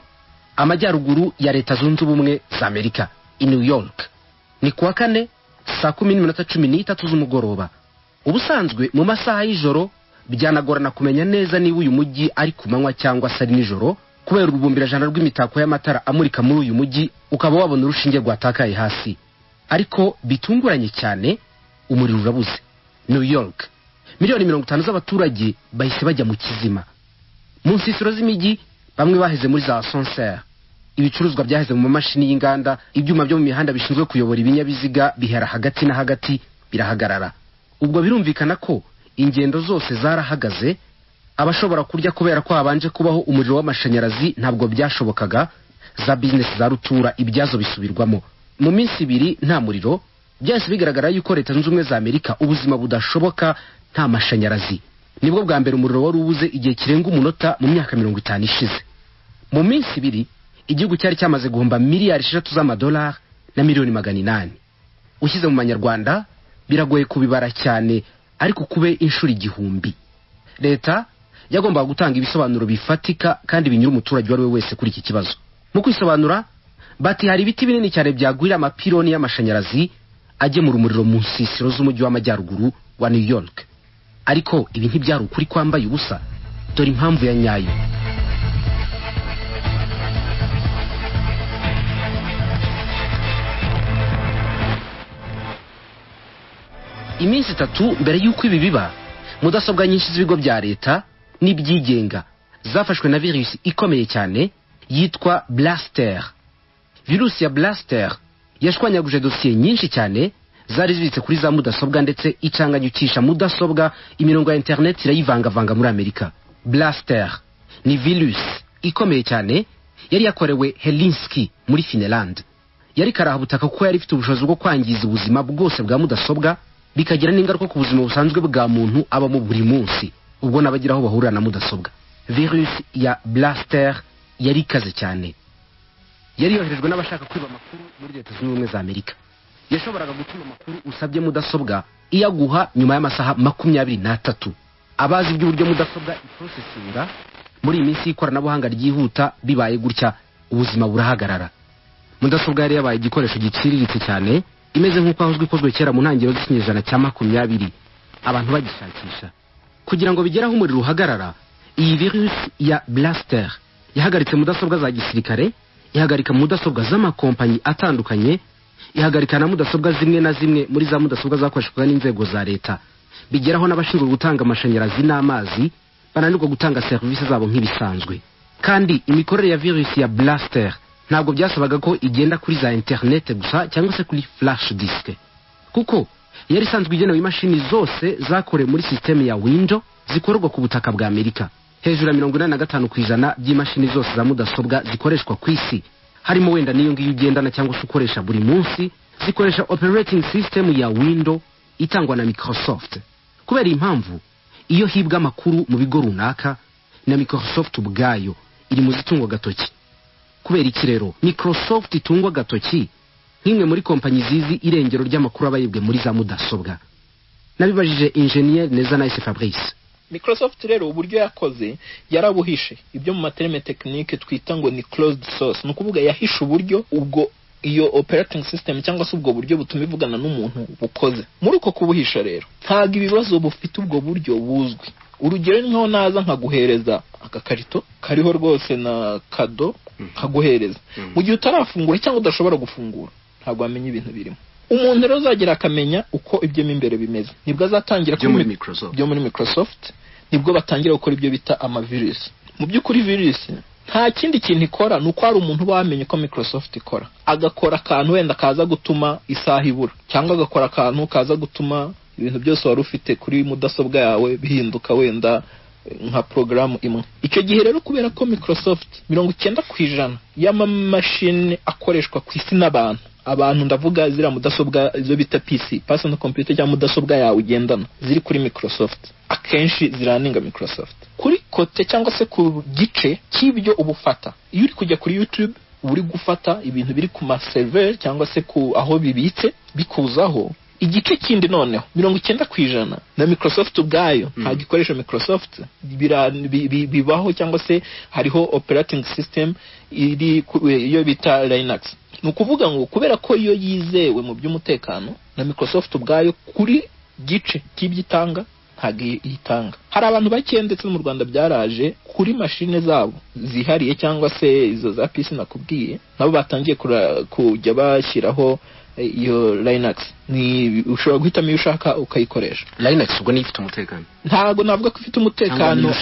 amajyaruguru ya leta zunze ubumwe za amerika i new york ni kuwa kane saa kumi n'iminota cumi n'itatu z'umugoroba ubusanzwe mu masaha y'ijoro byanagorana kumenya neza niba uyu mujyi ari ku manywa cyangwa se ari nijoro kubera urubumbirajana rw'imitako y'amatara amurika muri uyu mujyi ukaba wabona urushinge rwatakaye hasi ariko bitunguranye cyane umuriro urabuze new york miliyoni mirongo itanu z'abaturage bahise bajya mu kizima mu nsisiro z'imijyi bamwe baheze muri za sonseri ibicuruzwa byaheze mu mamashini y'inganda ibyuma byo mu mihanda bishinzwe kuyobora ibinyabiziga bihera hagati na hagati birahagarara ubwo birumvikana ko ingendo zose zarahagaze abashobora kurya kubera ko habanje kubaho umuriro w'amashanyarazi ntabwo byashobokaga za bizinesi za rutura ibyazo bisubirwamo mu minsi ibiri nta muriro byahise bigaragara yuko leta zunze ubumwe za amerika ubuzima budashoboka nta mashanyarazi nibwo bwa mbere umuriro wari ubuze igihe kirenga umunota mu myaka mirongo itanu ishize mu minsi ibiri igihugu cyari cyamaze guhomba miliyari esheshatu z'amadolari na miliyoni magana inani ushyize mu manyarwanda biragoye kubibara cyane ariko kube inshuro igihumbi leta yagombaga gutanga ibisobanuro bifatika kandi binyura umuturage uwo ari we wese kuri iki kibazo mu kwisobanura bati hari ibiti binini cyane byagwira amapironi y'amashanyarazi agemura umuriro mu nsisiro z'umujyi w'amajyaruguru wa new york ariko ibi ntibyari ukuri kwambaye ubusa dore impamvu ya nyayo iminsi itatu mbere y'uko ibi biba mudasobwa nyinshi z'ibigo bya leta n'ibyigenga zafashwe na virusi ikomeye cyane yitwa blaster virusi ya blaster yashwanyaguje dosiye nyinshi cyane zari zibitse kuri za mudasobwa ndetse icanganyucisha mudasobwa imirongo ya interineti irayivangavanga muri amerika blaster ni virus ikomeye cyane yari yakorewe helinski muri finland yari karabutaka kuko yari ifite ubushobozi bwo kwangiza ubuzima bwose bwa mudasobwa bikagira n'ingaruka ku buzima busanzwe bwa muntu abamo buri munsi ubwo n'abagira aho bahurira na mudasobwa virus ya blaster yari ikaze cyane yari yoherejwe n'abashaka kwiba amakuru muri leta zunze ubumwe za amerika yashoboraga gutuma amakuru usabye mudasobwa iyaguha nyuma y'amasaha makumyabiri n'atatu abazi iby'uburyo mudasobwa iporosesinga muri iyi minsi y'ikoranabuhanga ryihuta bibaye gutya ubuzima burahagarara mudasobwa yari yabaye igikoresho giciriritse cyane imeze nk'uko ahozwe ikozwe kera mu ntangiriro z'ikinyejana cya makumyabiri abantu bagishakisha kugira ngo bigere aho umuriro uhagarara iyi virusi ya blasiter yahagaritse mudasobwa za gisirikare ihagarika mudasobwa z'amakompanyi atandukanye ihagarika na mudasobwa zimwe na zimwe muri za mudasobwa zakoreshwaga n'inzego za leta bigeraho n'abashinzwe gutanga amashanyarazi n'amazi bananirwa gutanga serivisi zabo nk'ibisanzwe kandi imikorere ya virusi ya blaster ntabwo byasabaga ko igenda kuri za interinete gusa cyangwa se kuri flash disk kuko yari isanzwe igenewe imashini zose zakorewe muri sisiteme ya window zikorerwa ku butaka bwa amerika hejuru ya mirongo inani na gatanu ku ijana by'imashini zose za mudasobwa zikoreshwa ku isi harimo wenda n'iyo ngiyo ugendana cyangwa se ukoresha buri munsi zikoresha operating system ya window itangwa na microsoft kubera impamvu iyo hibwa amakuru mu bigo runaka na microsoft ubwayo iri mu zitungwa agatoki kubera iki rero microsoft itungwa agatoki nk'imwe muri kompanyi zizi irengero ry'amakuru aba yibwe muri za mudasobwa nabibajije injeniyeri neza nice fabrice microsoft rero uburyo yakoze yarabuhishe ibyo mu materime tekinike twita ngo ni closed source ni ukuvuga yahishe uburyo ubwo iyo operating system cyangwa se ubwo buryo butuma ivugana n'umuntu bukoze muri uko kubuhisha rero ntabwo ibibazo bufite ubwo buryo buzwi urugero ni nkaho naza nkaguhereza agakarito kariho rwose na kado nkaguhereza mu gihe utarafungura cyangwa udashobora gufungura ntabwo wamenya ibintu birimo umuntu rero uzagera akamenya uko ibyo mo imbere bimeze nibwo azatangira byo muri microsoft byo muri microsoft nibwo batangira gukora ibyo bita amavirusi mu by'ukuri virusi nta kindi kintu ikora ni uko hari umuntu uba wamenye ko microsoft ikora agakora akantu wenda kaza gutuma isaha ibura cyangwa agakora akantu kaza gutuma ibintu byose wari ufite kuri mudasobwa yawe bihinduka wenda nka porogaramu imwe icyo gihe rero kubera ko microsoft mirongo icyenda ku ijana y'amamashini akoreshwa ku isi n'abantu abantu ndavuga ziriya mudasobwa izo bita pc personal computer cyangwa mudasobwa yawe ugendana ziri kuri microsoft akenshi ziraninga microsoft kuri kote cyangwa se ku gice cy'ibyo ubufata iyo uri kujya kuri youtube uri gufata ibintu biri ku maserver cyangwa se ku aho bibitse bikuzaho igice kindi noneho mirongo icyenda ku ijana na microsoft ubwayo nta gikoresha microsoft bibaho cyangwa se hariho operating system iri iyo bita linux ni ukuvuga ngo kubera ko iyo yizewe mu by'umutekano na microsoft ubwayo kuri gice cy'ibyo itanga ntabwo itanga hari abantu bake ndetse no mu rwanda byaraje kuri mashine zabo zihariye cyangwa se izo za pc nakubwiye nabo batangiye kujya bashyiraho iyo linux ni ushobora guhitamo iyo ushaka ukayikoresha linux ubwo niyo ifite umutekano ntago navuga ko ifite umutekano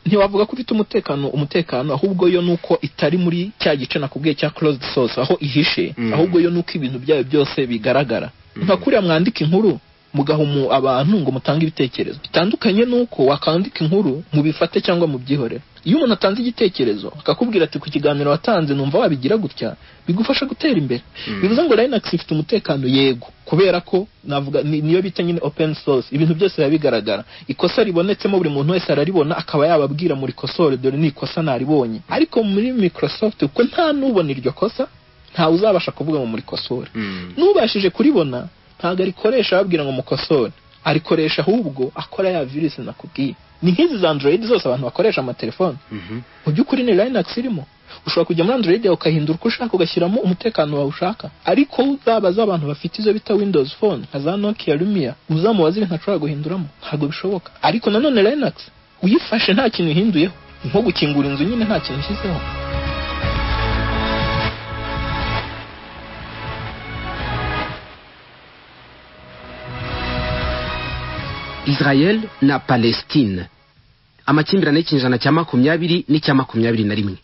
ntiwavuga ko ifite umutekano umutekano ahubwo yo nuko itari muri cya gice nakubwiye cya closed source aho ihishe ahubwo yo nuko ibintu byayo byose bigaragara nka kuriya mwandika inkuru mugaha abantu ngo mutange ibitekerezo bitandukanye nuko wakandika inkuru mubifate cyangwa mubyihorere iyo umuntu atanze igitekerezo akakubwira ati ku kiganiro watanze numva wabigira gutya bigufasha gutera imbere bivuze ngo linux ifite umutekano yego kubera ko navuga niyo bita nyine open source ibintu byose biba bigaragara ikosa ribonetsemo buri muntu wese araribona akaba yababwira muri kosore dore ni ikosa naribonye ariko muri microsoft kuko nta n'ubona iryo kosa ntawe uzabasha kuvuga ngo muri kosore n'ubashije kuribona ntabwo arikoresha babwira ngo mukosore arikoresha ahubwo akora ya virusi nakubwiye ni nk'izi za android zose abantu bakoresha amatelefone mu by'ukuri ni linux irimo ushobora kujya muri android yawe ukahindura uko ushaka ugashyiramo umutekano wawe ushaka ariko uzabaza abantu bafite izo bita windows phone nka za nokia lumia uzamubaza ibintu ashobora guhinduramo ntabwo bishoboka ariko nanone linux uyifashe nta kintu ihinduyeho nko gukingura inzu nyine nta kintu ishyizeho israel na palestine amakimbirane y'ikinyejana cya makumyabiri n'icya makumyabiri na rimwe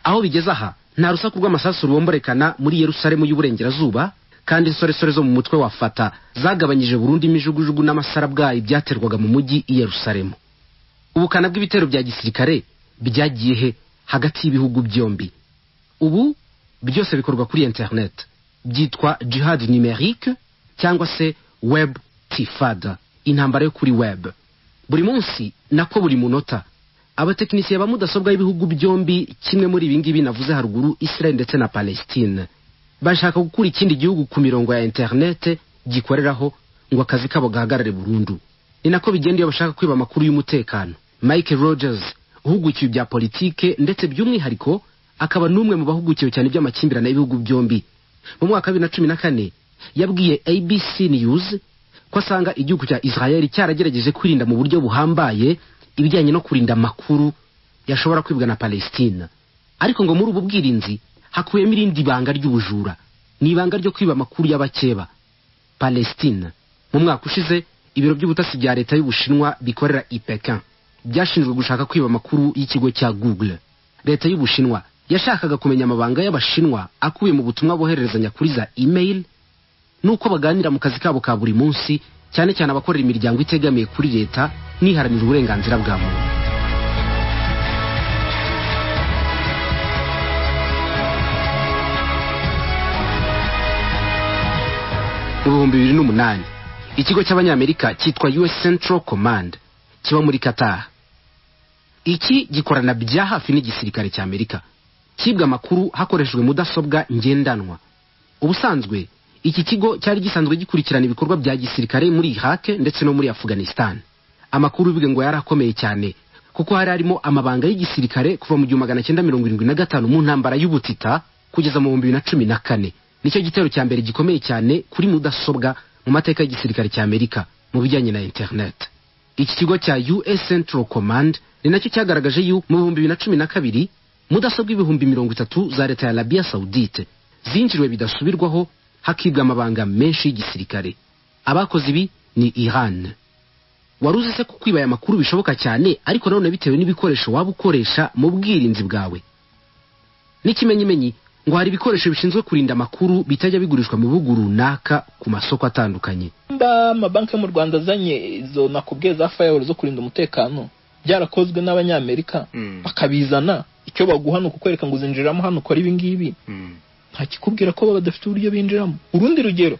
aho bigeze aha nta rusaku rw'amasasu rubomborekana muri yerusalemu y'uburengerazuba kandi insoresore zo mu mutwe wa fata zagabanyije burundu imijugujugu n'amasarabwayi byaterwaga mu mujyi i yerusalemu ubukana bw'ibitero bya gisirikare byagiye he hagati y'ibihugu byombi ubu byose bikorwa kuri interineti byitwa jihad numerique cyangwa se web tifada intambara yo kuri web buri munsi nako buri munota abatekinisiye ba mudasobwa y'ibihugu byombi kimwe muri ibi ngibi navuze haruguru israel ndetse na palestine bashaka gukura ikindi gihugu ku mirongo ya interinete gikoreraho ngo akazi kabo gahagarare burundu ni nako bigenda iyo bashaka kwiba amakuru y'umutekano mike rogers uhugukiwe ibya politike ndetse by'umwihariko akaba n'umwe mu bahugukiwe cyane iby'amakimbirane y'ibihugu byombi mu mwaka wa bibiri na cumi na kane yabwiye abc news ko asanga igihugu cya israel cyaragerageje kwirinda mu buryo buhambaye ibijyanye no kurinda amakuru yashobora kwibwa na palestina ariko ngo muri ubu bwirinzi hakubiyemo irindi banga ry'ubujura ni ibanga ryo kwiba amakuru y'abakeba palestina mu mwaka ushize ibiro by'ubutasi bya leta y'ubushinwa bikorera ipekin byashinzwe gushaka kwiba amakuru y'ikigo cya google leta y'ubushinwa yashakaga kumenya amabanga y'abashinwa akubiye mu butumwa bohererezanya kuri za email n'uko baganira mu kazi kabo ka buri munsi cyane cyane abakorera imiryango itegamiye kuri leta n'iharanira uburenganzira bwa muntu mu bihumbi bibiri n'umunani ikigo cy'abanyamerika cyitwa us central command kiba muri qatar iki gikorana bya hafi n'igisirikare cy'amerika cyibwa amakuru hakoreshejwe mudasobwa ngendanwa ubusanzwe iki kigo cyari gisanzwe gikurikirana ibikorwa bya gisirikare muri iraq ndetse no muri afghanistan amakuru bibwe ngo yari akomeye cyane kuko hari harimo amabanga y'igisirikare kuva mu gihumbi magana cyenda mirongo irindwi na gatanu mu ntambara y'ubutita kugeza mu bihumbi bibiri na cumi na kane nicyo gitero cya mbere gikomeye cyane kuri mudasobwa mu mateka y'igisirikare cy'amerika mu bijyanye na interineti iki kigo cya us central command ni nacyo cyagaragaje yuko mu bihumbi bibiri na cumi na kabiri mudasobwa ibihumbi mirongo itatu za leta ya arabiya sawudite zinjiriwe bidasubirwaho hakibwa amabanga menshi y'igisirikare abakoze ibi ni iran wari uzi se ko kwiba aya makuru bishoboka cyane ariko nanone bitewe n'ibikoresho waba ukoresha mu bwirinzi bwawe n'ikimenyimenyi ngo hari ibikoresho bishinzwe kurinda amakuru bitajya bigurishwa mu bihugu runaka ku masoko atandukanye nimba amabanki yo mu rwanda azanye izo nakubwiye za fayaweri zo kurinda umutekano byarakozwe n'abanyamerika bakabizana icyo baguha ni ukukwereka ngo uzinjiramo hano ukora ibi ngibi ntakikubwira ko baba badafite uburyo binjiramo urundi rugero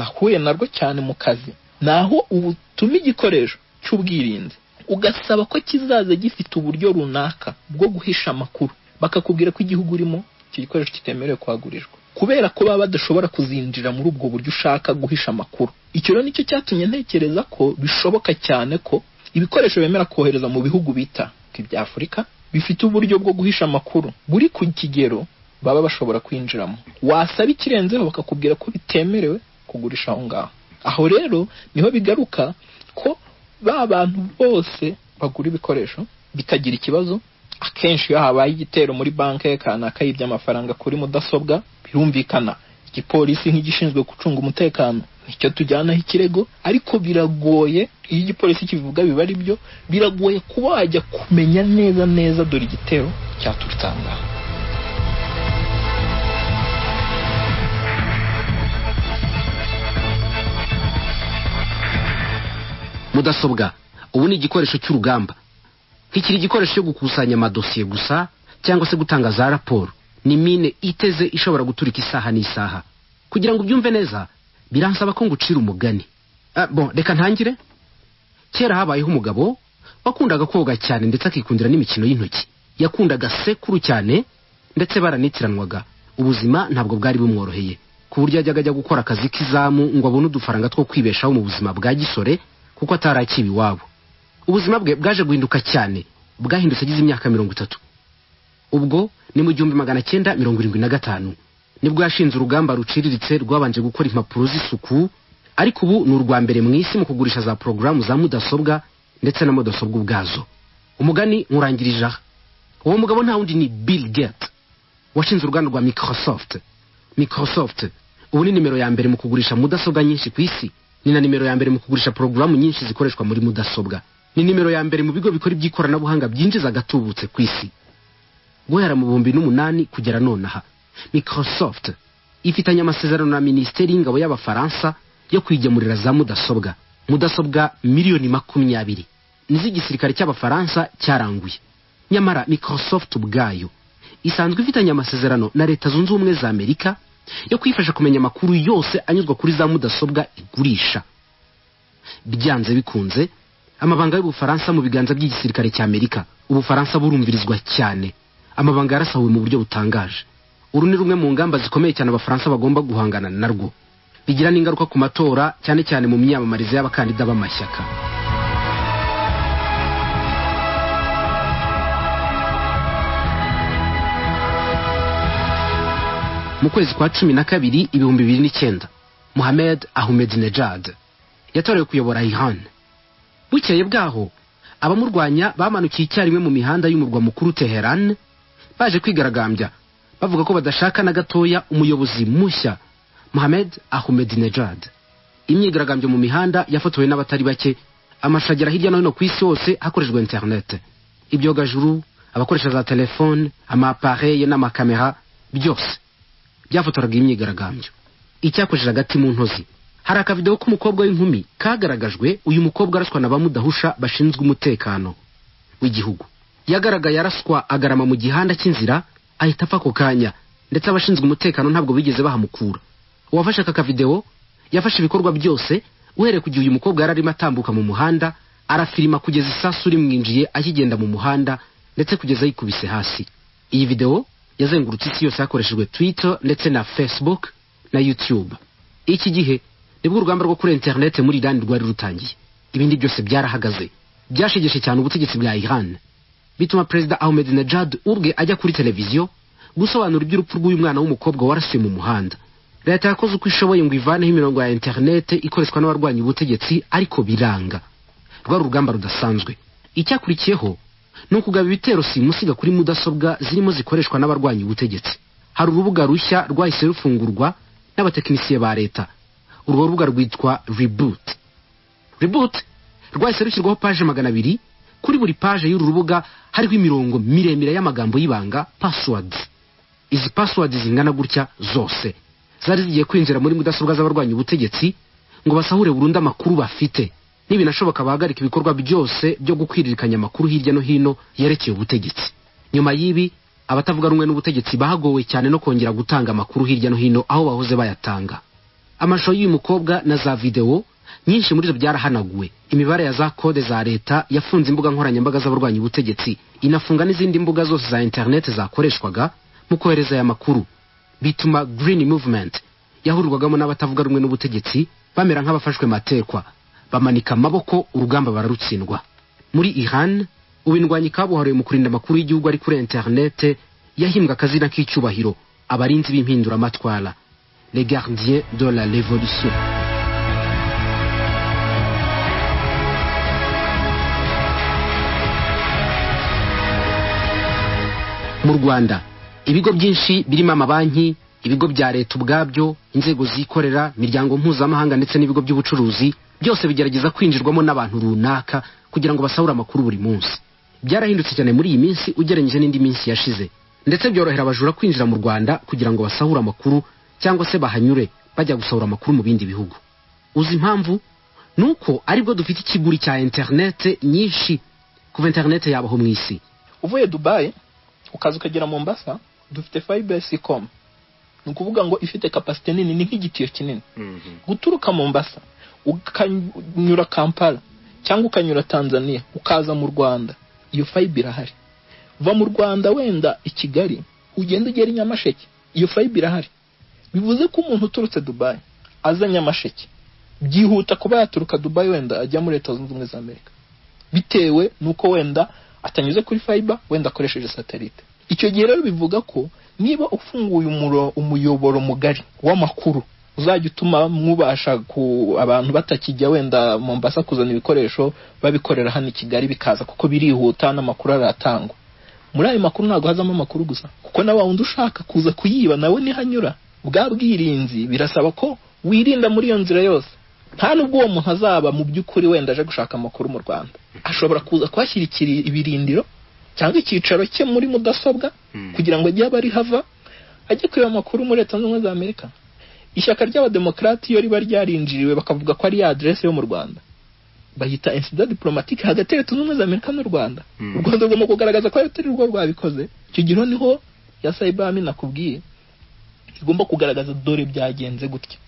nahuye narwo cyane mu kazi ni aho ubutuma igikoresho cy'ubwirinzi ugasaba ko kizaza gifite uburyo runaka bwo guhisha amakuru bakakubwira ko igihugu urimo icyo gikoresho kitemerewe kuhagurirwa kubera ko baba badashobora kuzinjira muri ubwo buryo ushaka guhisha amakuru icyo rero nicyo cyatumye ntekereza ko bishoboka cyane ko ibikoresho bemera kohereza mu bihugu bita ibya afurika bifite uburyo bwo guhisha amakuru buri ku kigero baba bashobora kwinjiramo wasaba ikirenzeho bakakubwira ko bitemerewe kugurisha aho ngaho aho rero niho bigaruka ko ba bantu bose bagura ibikoresho bitagira ikibazo akenshi iyo habaye igitero muri banki kanaka yibye amafaranga kuri mudasobwa birumvikana igipolisi nk'igishinzwe gucunga umutekano nicyo tujyanaho ikirego ariko biragoye iyo igipolisi kibivuga biba ari byo biragoye kuba wajya kumenya neza neza dore igitero cyaturutse aho ngaho mudasobwa ubu ni igikoresho cy'urugamba ntikiri igikoresho cyo gukusanya amadosiye gusa cyangwa se gutanga za raporo ni mine iteze ishobora guturika isaha n'isaha kugira ngo ubyumve neza biransaba ko ngucira umugani Ah, bon reka ntangire kera habayeho umugabo wakundaga koga cyane ndetse akikundira n'imikino y'intoki yakundaga sekuru cyane ndetse baranitiranwaga ubuzima ntabwo bwari bumworoheye ku buryo yajyaga ajya gukora akazi k'izamu ngo abone udufaranga two kwibeshaho mu buzima bwa gisore kuko atari akiba iwabo ubuzima bwe bwaje guhinduka cyane bwahindutse agize imyaka mirongo itatu ubwo ni mu gihumbi magana cyenda mirongo irindwi na gatanu nibwo yashinze urugamba ruciriritse rwabanje gukora impapuro z'isuku ariko ubu ni urwa mbere mu isi mu kugurisha za porogaramu za mudasobwa ndetse na mudasobwa ubwazo umugani nkurangirije aha uwo mugabo nta wundi ni bill gate washinze uruganda rwa microsoft microsoft ubu ni nimero ya mbere mu kugurisha mudasobwa nyinshi ku isi ni na nimero ya mbere mu kugurisha porogaramu nyinshi zikoreshwa muri mudasobwa ni nimero ya mbere mu bigo bikora iby'ikoranabuhanga byinjiza agatubutse ku isi guhera mu bihumbi n'umunani kugera nonaha microsoft ifitanye amasezerano na minisiteri y'ingabo y'abafaransa yo kwigemurira za mudasobwa mudasobwa miliyoni makumyabiri n'iz'igisirikare cy'abafaransa cyaranguye nyamara microsoft ubwayo isanzwe ifitanye amasezerano na leta zunze ubumwe za amerika yo kuyifasha kumenya amakuru yose anyuzwa kuri za mudasobwa igurisha byanze bikunze amabanga y'ubufaransa mu biganza by'igisirikare cy'amerika ubufaransa burumvirizwa cyane amabanga yarasahuwe mu buryo butangaje uru ni rumwe mu ngamba zikomeye cyane abafaransa bagomba guhangana narwo bigira n'ingaruka ku matora cyane cyane mu myamamarize y'abakandida b'amashyaka mu kwezi kwa cumi na kabiri ibihumbi bibiri n'icyenda muhamed ahmed nejad yatorewe kuyobora ihan bukeye bwaho abamurwanya bamanukiye icyarimwe mu mihanda y'umurwa mukuru teheran baje kwigaragambya bavuga ko badashaka na gatoya umuyobozi mushya mohamed ahmedinejad imyigaragambyo mu mihanda yafotowe n'abatari bake amashusho agera hirya no hino ku isi hose hakoreshejwe interinete ibyogajuru abakoresha za telefone amapareye n'amakamera byose byafotoraga iyi myigaragambyo icyakojeje hagati mu ntozi hari akavidewo k'umukobwa w'inkumi kagaragajwe uyu mukobwa araswa na bamudahusha bashinzwe umutekano w'igihugu yagaragaye araswa agarama mu gihanda cy'inzira ahita apfa ako kanya ndetse abashinzwe umutekano ntabwo bigeze bahamukura uwafashe aka kavidewo yafashe ibikorwa byose uhereye ku gihe uyu mukobwa yari arimo atambuka mu muhanda arafirima kugeza isasu rimwinjiye akigenda mu muhanda ndetse kugeza yikubise hasi iyi videwo yazengurutse isi yose hakoreshejwe twitter ndetse na facebook na youtube iki gihe nibwo urugamba rwo kuri interinete muri irani rwari rutangiye ibindi byose byarahagaze byashegeshe cyane ubutegetsi bwa iran bituma perezida ahmed najad ubwe ajya kuri televiziyo gusobanura iby'urupfu rw'uyu mwana w'umukobwa warasiwe mu muhanda leta yakoze uko ishoboye ngo ivaneho imirongo ya interinete ikoreshwa n'abarwanya ubutegetsi ariko biranga rwari urugamba rudasanzwe icyakurikiyeho ni ukugaba ibitero simusiga kuri mudasobwa zirimo zikoreshwa n'abarwanya ubutegetsi hari urubuga rushya rwahise rufungurwa n'abatekinisiye ba leta urwo rubuga rwitwa reboot reboot rwahise rushyirwaho paje magana abiri kuri buri paje y'uru rubuga hariho imirongo miremire y'amagambo y'ibanga passwords izi passwords zingana gutya zose zari zigiye kwinjira muri mudasobwa z'abarwanya ubutegetsi ngo basahure burundu amakuru bafite nibinashoboka bahagarika ibikorwa byose byo gukwiririkanya amakuru hirya no hino yerekeye ubutegetsi nyuma y'ibi abatavuga rumwe n'ubutegetsi bahagowe cyane no kongera gutanga amakuru hirya no hino aho bahoze bayatanga amashusho y'uyu mukobwa na za videwo nyinshi muri zo byarahanaguwe imibare ya za kode za leta yafunze imbuga nkoranyambaga z'abarwanya ubutegetsi inafunga n'izindi mbuga zose za interineti zakoreshwaga mu kohereza aya makuru bituma green movement yahurirwagamo n'abatavuga rumwe n'ubutegetsi bamera nk'abafashwe matekwa bamanika amaboko urugamba bararutsindwa muri iran ubindwanyi kabuhariwe mu kurinda amakuru y'igihugu ari kuri interinete yahimbwe akazina k'icyubahiro abarinzi b'impinduramatwara les gardiens de la révolution mu rwanda ibigo byinshi birimo amabanki ibigo bya leta ubwabyo inzego zikorera imiryango mpuzamahanga ndetse n'ibigo by'ubucuruzi byose bigerageza kwinjirwamo n'abantu runaka kugira ngo basahure amakuru buri munsi byarahindutse cyane muri iyi minsi ugereranyije n'indi minsi yashize ndetse byorohera abajura kwinjira mu rwanda kugira ngo basahure amakuru cyangwa se bahanyure bajya gusohora amakuru mu bindi bihugu uzi impamvu ni uko aribwo dufite ikiguri cya interinete nyinshi kuva interinete yabaho mu isi uvuye dubayi ukaza ukagera mombasa dufite fayiberisikomu ni ukuvuga ngo ifite kapasite nini ni nk'igitiyo kinini guturuka mombasa ukanyura kampala cyangwa ukanyura tanzania ukaza mu rwanda iyo fayibe irahari va mu rwanda wenda i kigali ugenda ugera i nyamasheke iyo fayibe irahari bivuze ko umuntu uturutse dubayi aza nyamasheke byihuta kuba yaturuka dubayi wenda ajya muri leta zunze ubumwe za amerika bitewe n'uko wenda atanyuze kuri fayiba wenda akoresheje satelite icyo gihe rero bivuga ko niba ufunguye umuyoboro mugari w'amakuru uzajya utuma mwubasha ku abantu batakijya wenda mombasa kuzana ibikoresho babikorera hano i kigali bikaza kuko birihuta n'amakuru aratangwa muri ayo makuru ntabwo hazamo amakuru gusa kuko na wundi ushaka kuza kuyiba nawe nihanyura bwa bwirinzi birasaba ko wirinda muri iyo nzira yose nta nubwo uwo muntu azaba mu by'ukuri wenda aje gushaka amakuru mu rwanda ashobora kuza kuhashyira ibirindiro cyangwa icyicaro cye muri mudasobwa kugira ngo ajye aba ari hava ajye kureba amakuru muri leta zunze ubumwe za amerika ishyaka ry'abademokarati iyo riba ryarinjiriwe bakavuga ko ari aderese yo mu rwanda bahita insida diporomatike hagati ya leta zunze ubumwe za amerika n'u rwanda u rwanda rugomba kugaragaza ko rutari rwo rwabikoze icyo gihe niho ya sayibami nakubwiye igomba kugaragaza dore byagenze gutya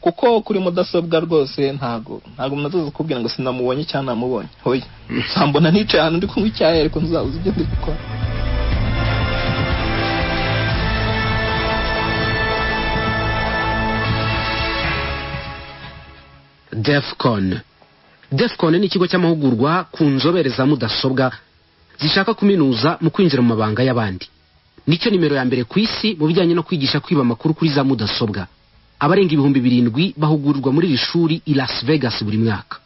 kuko kuri mudasobwa rwose ntago ntago umuntu kukubwira ngo sinamubonye cyangwa namubonye hoya nsambona nicaye ahantu ndi kunywa icyayi ariko ntuzabuze ibyo ndi gukora defcon defcon ni ikigo cy'amahugurwa ku nzobere za mudasobwa zishaka kuminuza mu kwinjira mu mabanga y'abandi nicyo nimero ya mbere ku isi mu bijyanye no kwigisha kwiba amakuru kuri za mudasobwa abarenga ibihumbi birindwi bahugurwa muri iri shuri i las vegas buri mwaka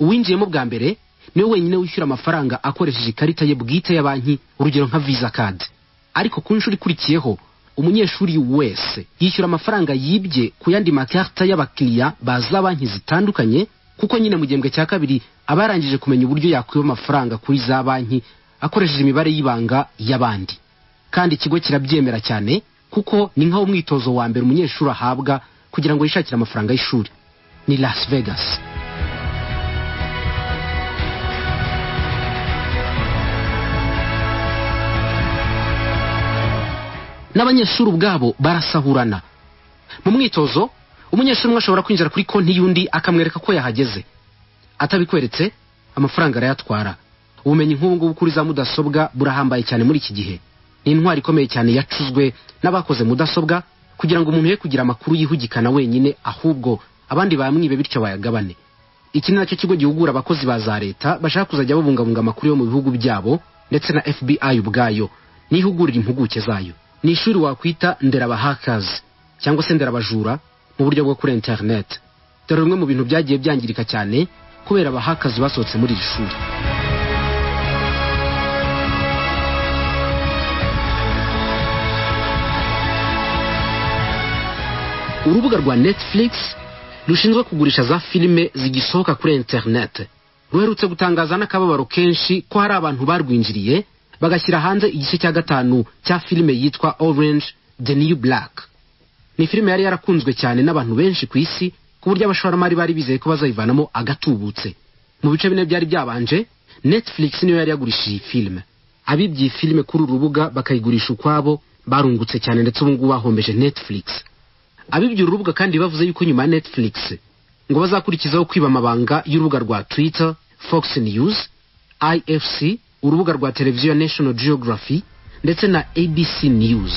uwinjiyemo bwa mbere niwe wenyine wishyura amafaranga akoresheje ikarita ye bwite ya banki urugero nka visa card ariko ku nshuro ikurikiyeho umunyeshuri wese yishyura amafaranga yibye ku yandi makarita y'abakiriya baza banki zitandukanye kuko nyine mu gihembwe cya kabiri aba yarangije kumenya uburyo yakwiba amafaranga kuri za banki akoresheje imibare y'ibanga y'abandi kandi ikigo kirabyemera cyane kuko ni nk'aho umwitozo wa mbere umunyeshuri ahabwa kugira ngo yishakire amafaranga y'ishuri ni las vegas n'abanyeshuri ubwabo barasahurana mu mwitozo umunyeshuri umwe ashobora kwinjira kuri konti y'undi akamwereka ko yahageze atabikweretse amafaranga arayatwara ubumenyi nk'ubu ngubu kuri za mudasobwa burahambaye cyane muri iki gihe ni intwari ikomeye cyane yacuzwe n'abakoze mudasobwa kugira ngo umuntu ye kugira amakuru yihugikana wenyine ahubwo abandi bamwibe bityo bayagabane iki ni nacyo kigo gihugura abakozi ba za leta bashaka kuzajya babungabunga amakuru yo mu bihugu byabo ndetse na fbi ubwayo n'ihugurira impuguke zayo ni ishuri wakwita nderabahakazi cyangwa se nderabajura mu buryo bwo kuri interineti dore bimwe mu bintu byagiye byangirika cyane kubera abahakazi basohotse muri iri shuri urubuga rwa netflix rushinzwe kugurisha za filime zigisohoka kuri interineti ruherutse gutangaza n'akababaro kenshi ko hari abantu barwinjiriye bagashyira hanze igice cya gatanu cya filime yitwa orange the new black ni filime yari yarakunzwe cyane n'abantu benshi ku isi ku buryo abashoramari bari bizeye ko bazayivanamo agatubutse mu bice bine byari byabanje netflix niyo yari yagurishije iyi filime abibye iyi filime kuri uru rubuga bakayigurisha ukwabo barungutse cyane ndetse ubu ngubu bahombeje netflix abibye uru rubuga kandi bavuze yuko nyuma ya netflix ngo bazakurikizaho kwiba amabanga y'urubuga rwa twitter fox news ifc urubuga rwa televiziyo national geography ndetse na abc news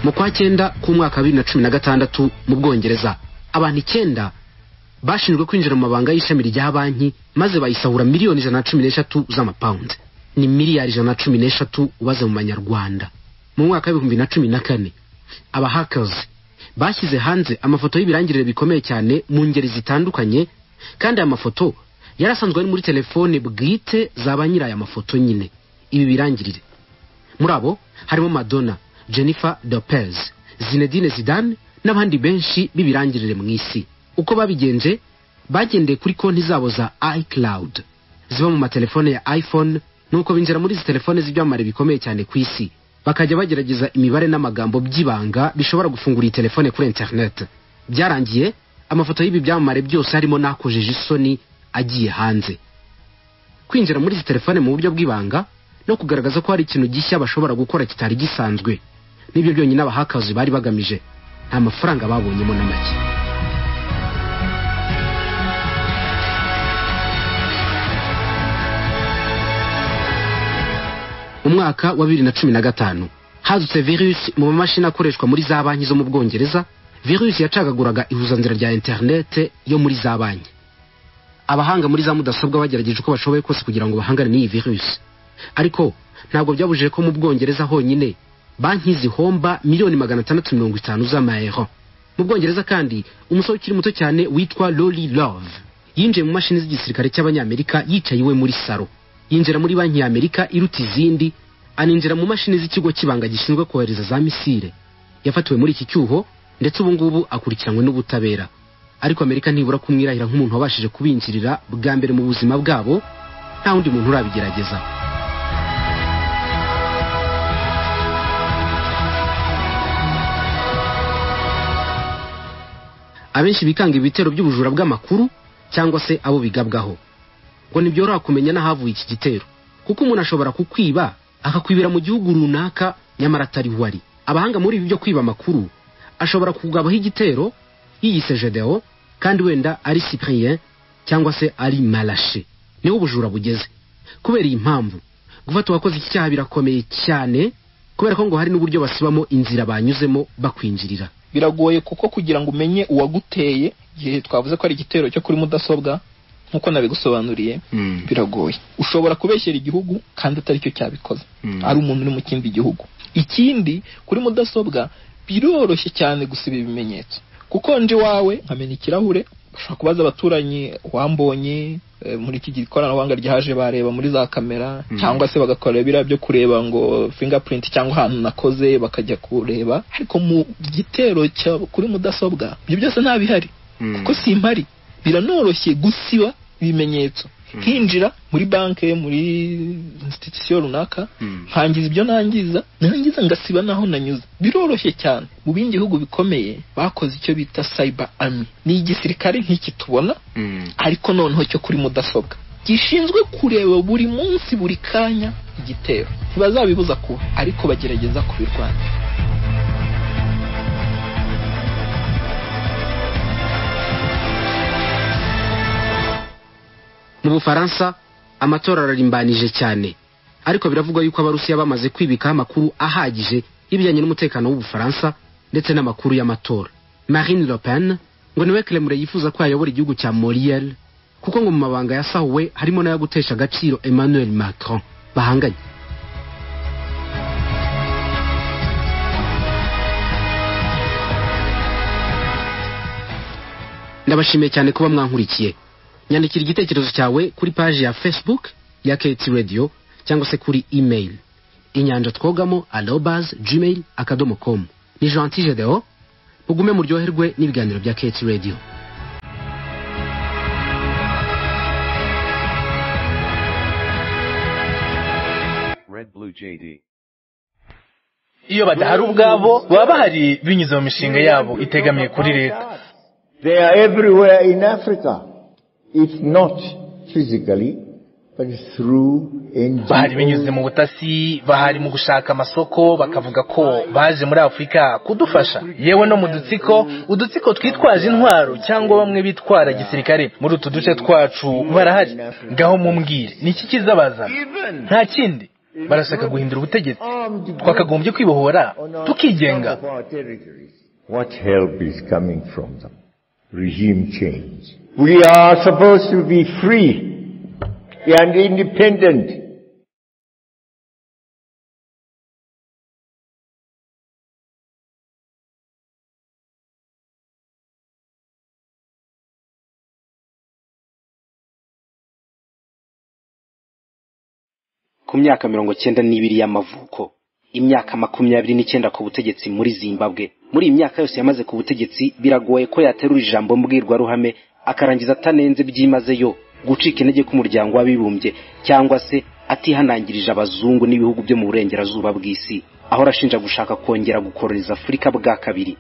mu kwa cyenda k'umwaka wa bibiri na cumi na gatandatu mu bwongereza abantu icyenda bashinzwe kwinjira mu mabanga y'ishami rya banki maze bayisahura miliyoni ijana na cumi n'eshatu z'amapawundi ni miliyari ijana na cumi n'eshatu ubaze mu manyarwanda mu mwaka w'ibihumbi na cumi na kane abahakazi bashyize hanze amafoto y'ibirangirire bikomeye cyane mu ngeri zitandukanye kandi aya mafoto yari asanzwe ari muri telefone bwite za ba nyiri aya mafoto nyine ibi birangirire muri abo harimo madonna jennifer lopez zinedine zidane n'abandi benshi b'ibirangirire mu isi uko babigenje bagendeye kuri konti zabo za icloud ziba mu matelefone ya iphone nuko binjira muri izi telefone z'ibyamamare bikomeye cyane ku isi bakajya bagerageza imibare n'amagambo by'ibanga bishobora gufungura iyi telefone kuri interineti byarangiye amafoto y'ibi byamamare byose harimo n'akojeje isoni agiye hanze kwinjira muri izi telefone mu buryo bw'ibanga no kugaragaza ko hari ikintu gishya bashobora gukora kitari gisanzwe nibyo byonyine abahakazi bari bagamije nta mafaranga babonyemo na make umwaka wa bibiri na cumi na gatanu hadutse virusi mu mamashini akoreshwa muri za banki zo mu bwongereza virusi yacagaguraga ihuzanzira rya interinete yo muri za banki abahanga muri za mudasobwa bagerageje uko bashoboye kose kugira ngo bahangane n'iyi virusi ariko ntabwo byabujije ko mu bwongereza honyine banki zihomba miliyoni magana atandatu mirongo itanu z'amayero mu bwongereza kandi umusore ukiri muto cyane witwa lori love yinjiye mu mashini z'igisirikare cy'abanyamerika yicaye iwe muri saro yinjira muri banki ya amerika iruta izindi aninjira mu mashini z'ikigo cy'ibanga gishinzwe kohereza za misile yafatiwe muri iki cyuho ndetse ubu ngubu akurikiranwe n'ubutabera ariko amerika ntibura kumwirahira nk'umuntu wabashije kubinjirira bwa mbere mu buzima bwabo nta wundi muntu urabigerageza abenshi bikanga ibitero by'ubujura bw'amakuru cyangwa se abo bigabwaho ngo ntibyoroha kumenya n'ahavuye iki gitero kuko umuntu ashobora kukwiba akakwibira mu gihugu runaka nyamara atari we ari abahanga muri ibi byo kwiba amakuru ashobora kugabaho igitero yiyise jedewo kandi wenda ari cyprien cyangwa se ari marashe niho ubujura bugeze kubera iyi mpamvu gufata uwakoze iki cyaha birakomeye cyane kubera ko ngo hari n'uburyo basibamo inzira banyuzemo bakwinjirira biragoye kuko kugira ngo umenye uwaguteye igihe twavuze ko ari igitero cyo kuri mudasobwa nk'uko nabigusobanuriye biragoye ushobora kubeshyera igihugu kandi atari cyo cyabikoze ari umuntu uri mu kindi gihugu ikindi kuri mudasobwa biroroshye cyane gusiba ibimenyetso kuko nje iwawe nkamenya ikirahure ushobora kubaza abaturanyi wambonye muri iki gihe ikoranabuhanga ryaje bareba muri za kamera cyangwa se bagakora biriya byo kureba ngo fingapurinti cyangwa ahantu nakoze bakajya kureba ariko mu gitero kuri mudasobwa ibyo byose ntabihari kuko simpari biranoroshye gusiba ibimenyetso nkinjira muri banki muri institusiyo runaka nkangiza ibyo nangiza nangiza ngasiba naho nanyuze biroroshye cyane mu bindi bihugu bikomeye bakoze icyo bita sayiba ami ni igisirikare nk'iki tubona ariko noneho cyo kuri mudasobwa gishinzwe kureba buri munsi buri kanya igitero ntibazabibuza kuba ariko bagerageza kubirwanya mu bufaransa amatora ararimbanije cyane ariko biravugwa yuko abarusiya bamaze kwibikaho amakuru ahagije y'ibijyanye n'umutekano w'ubufaransa ndetse n'amakuru y'amatora marine le pen ngo niwe keremure yifuza ko yayobora igihugu cya moriyel kuko ngo mu mabanga yasahuwe harimo n'ayo gutesha agaciro emmanuel macron bahanganye ndabashimiye cyane kuba mwankurikiye nyandikira igitekerezo cyawe kuri paji ya facebook ya keti radiyo cyangwa se kuri email inyanja twogamo arobas gmail akadomo komu ni jeanti gedeho mugume muryoherwe n'ibiganiro bya keti radiyo iyo badahari ubwabo baba bahari binyuze mu mishinga yabo itegamiye kuri leta they are everywhere in africa if not physically but through NGOs. bahari binyuze mu butasi bahari mu gushaka amasoko bakavuga ko baje muri afurika kudufasha yewe no mu dutsiko udutsiko twitwaje intwaro cyangwa bamwe bitwara gisirikare muri utu duce twacu barahari ngaho mumbwire ni iki kizabazana nta kindi barashaka guhindura ubutegetsi twakagombye kwibohora tukigenga what help is coming from them regime change We are supposed to be free and independent. ku myaka mirongo cyenda n'ibiri y'amavuko imyaka makumyabiri n'icyenda ku butegetsi muri zimbabwe muri iyi myaka yose yamaze ku butegetsi biragoye ko yaterura ijambo mbwirwaruhame akarangiza atanenze byimazeyo gucika intege k'umuryango w'abibumbye cyangwa se atihanangirije abazungu n'ibihugu byo mu burengerazuba bw'isi aho arashinja gushaka kongera gukororeza afurika bwa kabiri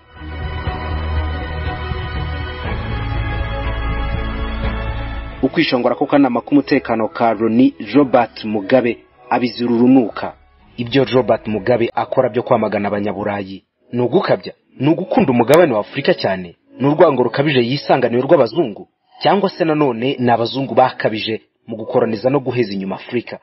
ukwishongora k'akanama k'umutekano ka roni robert mugabe abizira urunuka ibyo robert mugabe akora byo kwamagana abanyaburayi ni ugukabya ni ugukunda umugabane wa afurika cyane ni urwango rukabije yisanganiye rw'abazungu cyangwa se nanone ni abazungu bakabije mu gukoraniza no guheza inyuma afurika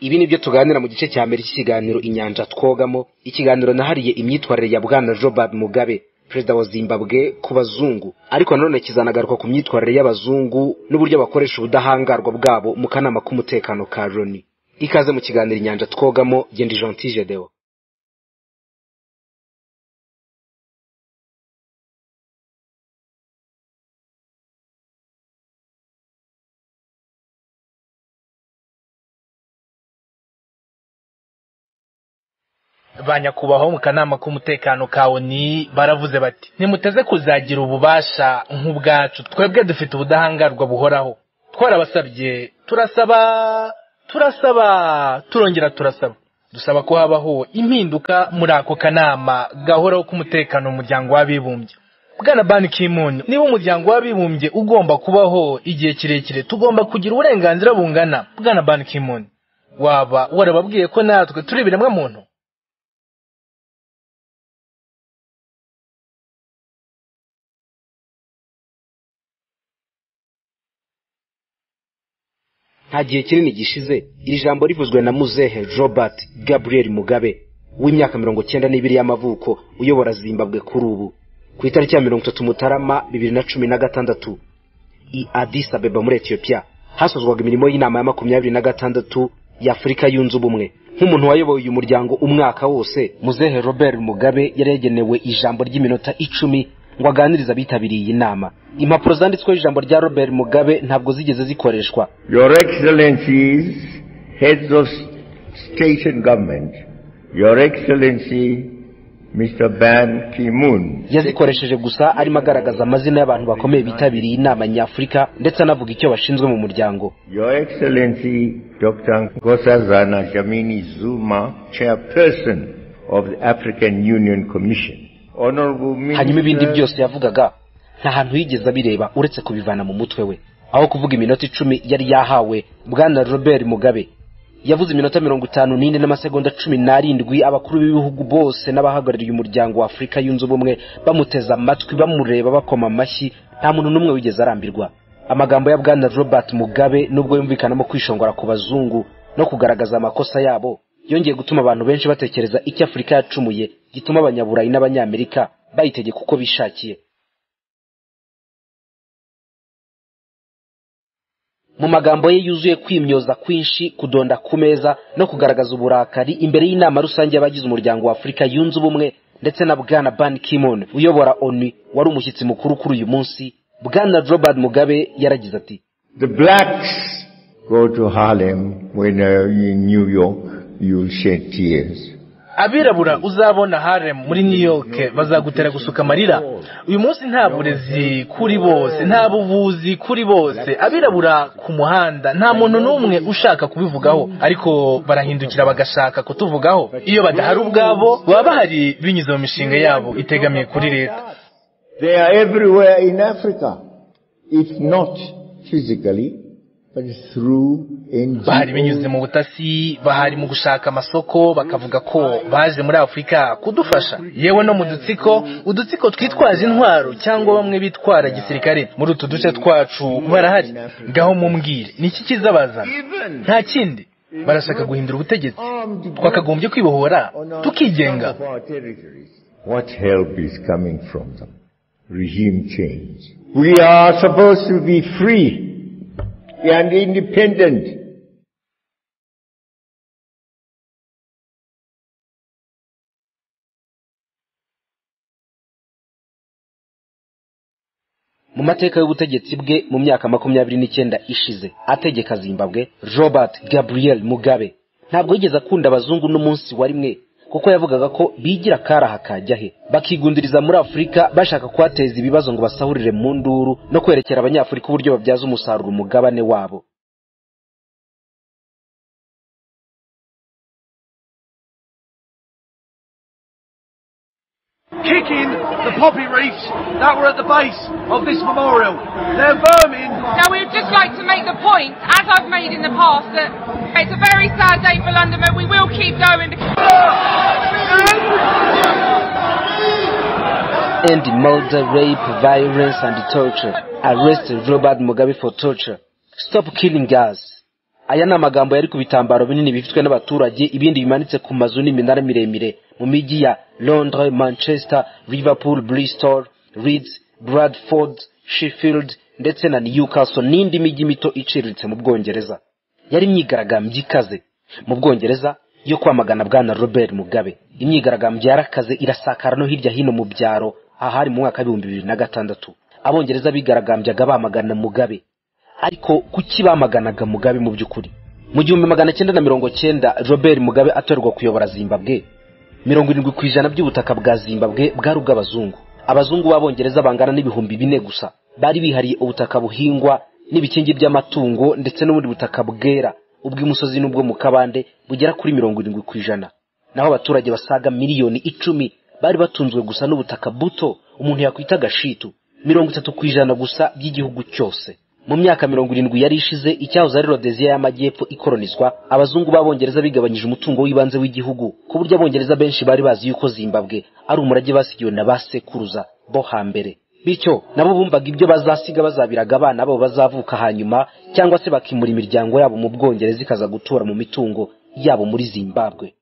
ibi nibyo tuganira mu gice cya mbere cy'ikiganiro inyanja twogamo ikiganiro nahariye imyitwarire ya bwana robert mugabe perezida wa zimbabwe ku bazungu ariko nanone kizanagaruka ku myitwarire y'abazungu n'uburyo bakoresha ubudahangarwa bwabo mu kanama k'umutekano ka loni ikaze mu kiganiro inyanja twogamo genda ijanti jedewo ba nyakubahwa mu kanama k'umutekano ka oni baravuze bati nimuteze kuzagira ububasha nk'ubwacu twebwe dufite ubudahangarwa buhoraho twarabasabye turasaba turasaba turongera turasaba dusaba ko habaho impinduka muri ako kanama gahoraho k'umutekano mu muryango w'abibumbye bwana bani kimunyu niba umuryango w'abibumbye ugomba kubaho igihe kirekire tugomba kugira uburenganzira bungana bwana bani kimunyu waba warababwiye ko natwe turi ibiremwa muntu nta gihe kinini gishize iri jambo rivuzwe na muzehe robert gabriel mugabe w'imyaka mirongo cyenda n'ibiri y'amavuko uyobora zimbabwe kuri ubu ku itariki ya mirongo itatu mutarama bibiri na cumi na gatandatu i adis abeba muri etiyopiya hasozwaga imirimo y'inama ya makumyabiri na gatandatu y'afurika yunze ubumwe nk'umuntu wayoboye uyu muryango umwaka wose muzehe robert mugabe yari yagenewe ijambo ry'iminota icumi ngo aganirize abitabiriye iyi nama impapuro zanditsweho ijambo rya robert mugabe ntabwo zigeze zikoreshwa Your Excellencies, heads of state and government, Your Excellency Mr. Ban Ki-moon, yazikoresheje gusa arimo agaragaza amazina y'abantu bakomeye bitabiriye inama nyafurika ndetse anavuga icyo bashinzwe mu muryango Your Excellency Dr. Nkosazana Dlamini Zuma, Chairperson of the African Union Commission, Honorable hanyuma ibindi Minister, byose yavugaga nta hantu yigeze abireba uretse kubivana mu mutwe we aho kuvuga iminota icumi yari yahawe bwana robert mugabe yavuze iminota mirongo itanu n'ine n'amasegonda cumi n'arindwi abakuru b'ibihugu bose n'abahagarariye umuryango wa afurika yunze ubumwe bamuteze amatwi bamureba bakoma amashyi nta muntu n'umwe wigeze arambirwa amagambo ya bwana robert mugabe nubwo yumvikanamo kwishongora ku bazungu no kugaragaza amakosa yabo yongeye gutuma abantu benshi batekereza icyo afurika yacumuye gituma abanyaburayi n'abanyamerika bayitegeka uko bishakiye mu magambo ye yuzuye kwimyoza kwinshi kudonda ku meza no kugaragaza uburakari imbere y'inama rusange y'abagize umuryango wa afurika yunze ubumwe ndetse na bwana ban kimon uyobora onu wari umushyitsi mukuru kuri uyu munsi bwana robert mugabe yaragize ati the blacks go to Harlem when uh, in New York, you'll shed tears. abirabura uzabona harem muri new york bazagutera gusuka amarira uyu munsi nta burezi kuri bose nta buvuzi kuri bose abirabura ku muhanda nta muntu n'umwe ushaka kubivugaho ariko barahindukira bagashaka kutuvugaho iyo badahari ubwabo baba bahari binyuze mu mishinga yabo itegamiye kuri leta They are everywhere in Africa, if not physically, but through bahari binyuze NGOs. mu butasi bahari mu gushaka amasoko bakavuga ko baje muri afurika kudufasha yewe no mu dutsiko udutsiko twitwaje intwaro cyangwa bamwe bitwara gisirikare muri utu duce twacu barahari ngaho mumbwire ni iki kizabazana nta kindi barashaka guhindura ubutegetsi twakagombye kwibohora tukigenga What help is coming from them? Regime change. We are supposed to be free and independent. mu mateka y'ubutegetsi bwe mu myaka makumyabiri n'icyenda ishize ategeka zimbabwe robert gabriel mugabe ntabwo yigeze akunda abazungu n'umunsi wa rimwe kuko yavugaga ko bigira akaraha kajya he bakigundiriza muri afurika bashaka kuhateza ibibazo ngo basahurire mu nduru no kwerekera abanyafurika uburyo babyaza umusaruro umugabane wabo kicking the poppy reefs that were at the base of this memorial. They're vermin. Now, we'd just like to make the point, as I've made in the past, that it's a very sad day for London, but we will keep going. end murder, rape, violence, and torture. Arrest Robert Mugabe for torture. Stop killing us. Aya ni amagambo yari ku bitambaro binini bifitwe n'abaturage, ibindi bimanitse ku mazu n'iminara miremire mu mijyi ya Londres, Manchester, Liverpool, Bristol, Leeds, Bradford, Sheffield ndetse na Newcastle n'indi mijyi mito iciriritse mu Bwongereza. Yari imyigaragambyo ikaze mu Bwongereza yo kwamagana bwana Robert Mugabe. Imyigaragambyo yarakaze irasakara no hirya hino mu byaro ahari mu mwaka w'ibihumbi bibiri na gatandatu. Abongereza bigaragambyaga bamagana Mugabe ariko kuki bamaganaga Mugabe mu by'ukuri mu gihumbi magana cyenda na mirongo cyenda Robert Mugabe atorerwa kuyobora Zimbabwe mirongo irindwi ku ijana by'ubutaka bwa Zimbabwe bwari ubw'abazungu abazungu b'abongereza bangana n'ibihumbi bine gusa bari bihariye ubutaka buhingwa n'ibikingi by'amatungo ndetse n'ubundi butaka bwera ubw'imusozi n'ubwo mu kabande bugera kuri mirongo irindwi ku ijana naho abaturage basaga miliyoni icumi bari batunzwe gusa n'ubutaka buto umuntu yakwita agashitu mirongo itatu ku ijana gusa by'igihugu cyose mu myaka mirongo irindwi yari ishize icyahoze ari rodeziya y'amajyepfo ikoronizwa abazungu b'abongereza bigabanyije umutungo w'ibanze w'igihugu ku buryo abongereza benshi bari bazi yuko zimbabwe ari umurage basigiwe na ba sekuruza bo hambere bityo nabo bumvaga ibyo bazasiga bazabiraga abana babo bazavuka hanyuma cyangwa se bakimura imiryango yabo mu bwongereza ikaza gutura mu mitungo yabo muri zimbabwe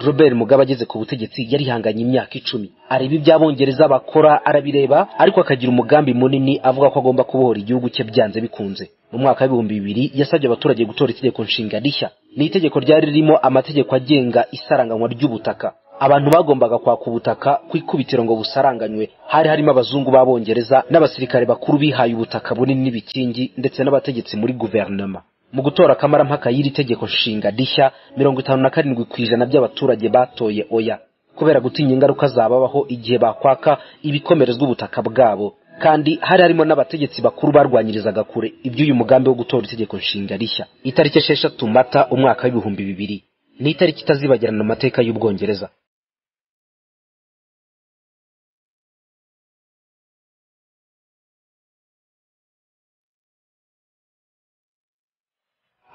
robert mugabe ageze ku butegetsi yarihanganye imyaka icumi areba ibyo abongereza bakora arabireba ariko akagira umugambi munini avuga ko agomba kubohora igihugu cye byanze bikunze mu mwaka w'ibihumbi bibiri yasabye abaturage gutora itegeko nshinga rishya ni itegeko ryari ririmo amategeko agenga isaranganywa ry'ubutaka abantu bagombaga kwaka ubutaka ku ikubitiro ngo busaranganywe hari harimo abazungu b'abongereza n'abasirikare bakuru bihaye ubutaka bunini n'ibikingi ndetse n'abategetsi muri guverinoma mu gutora akamarampaka y'iri tegeko nshinga rishya mirongo itanu na karindwi ku ijana by'abaturage batoye oya kubera gutinya ingaruka zababaho igihe bakwaka ibikomerezwa ubutaka bwabo kandi hari harimo n'abategetsi bakuru barwanyirizaga kure iby'uyu mugambi wo gutora itegeko nshinga rishya itariki esheshatu mata umwaka w'ibihumbi bibiri ni itariki itazibagirana mu mateka y'ubwongereza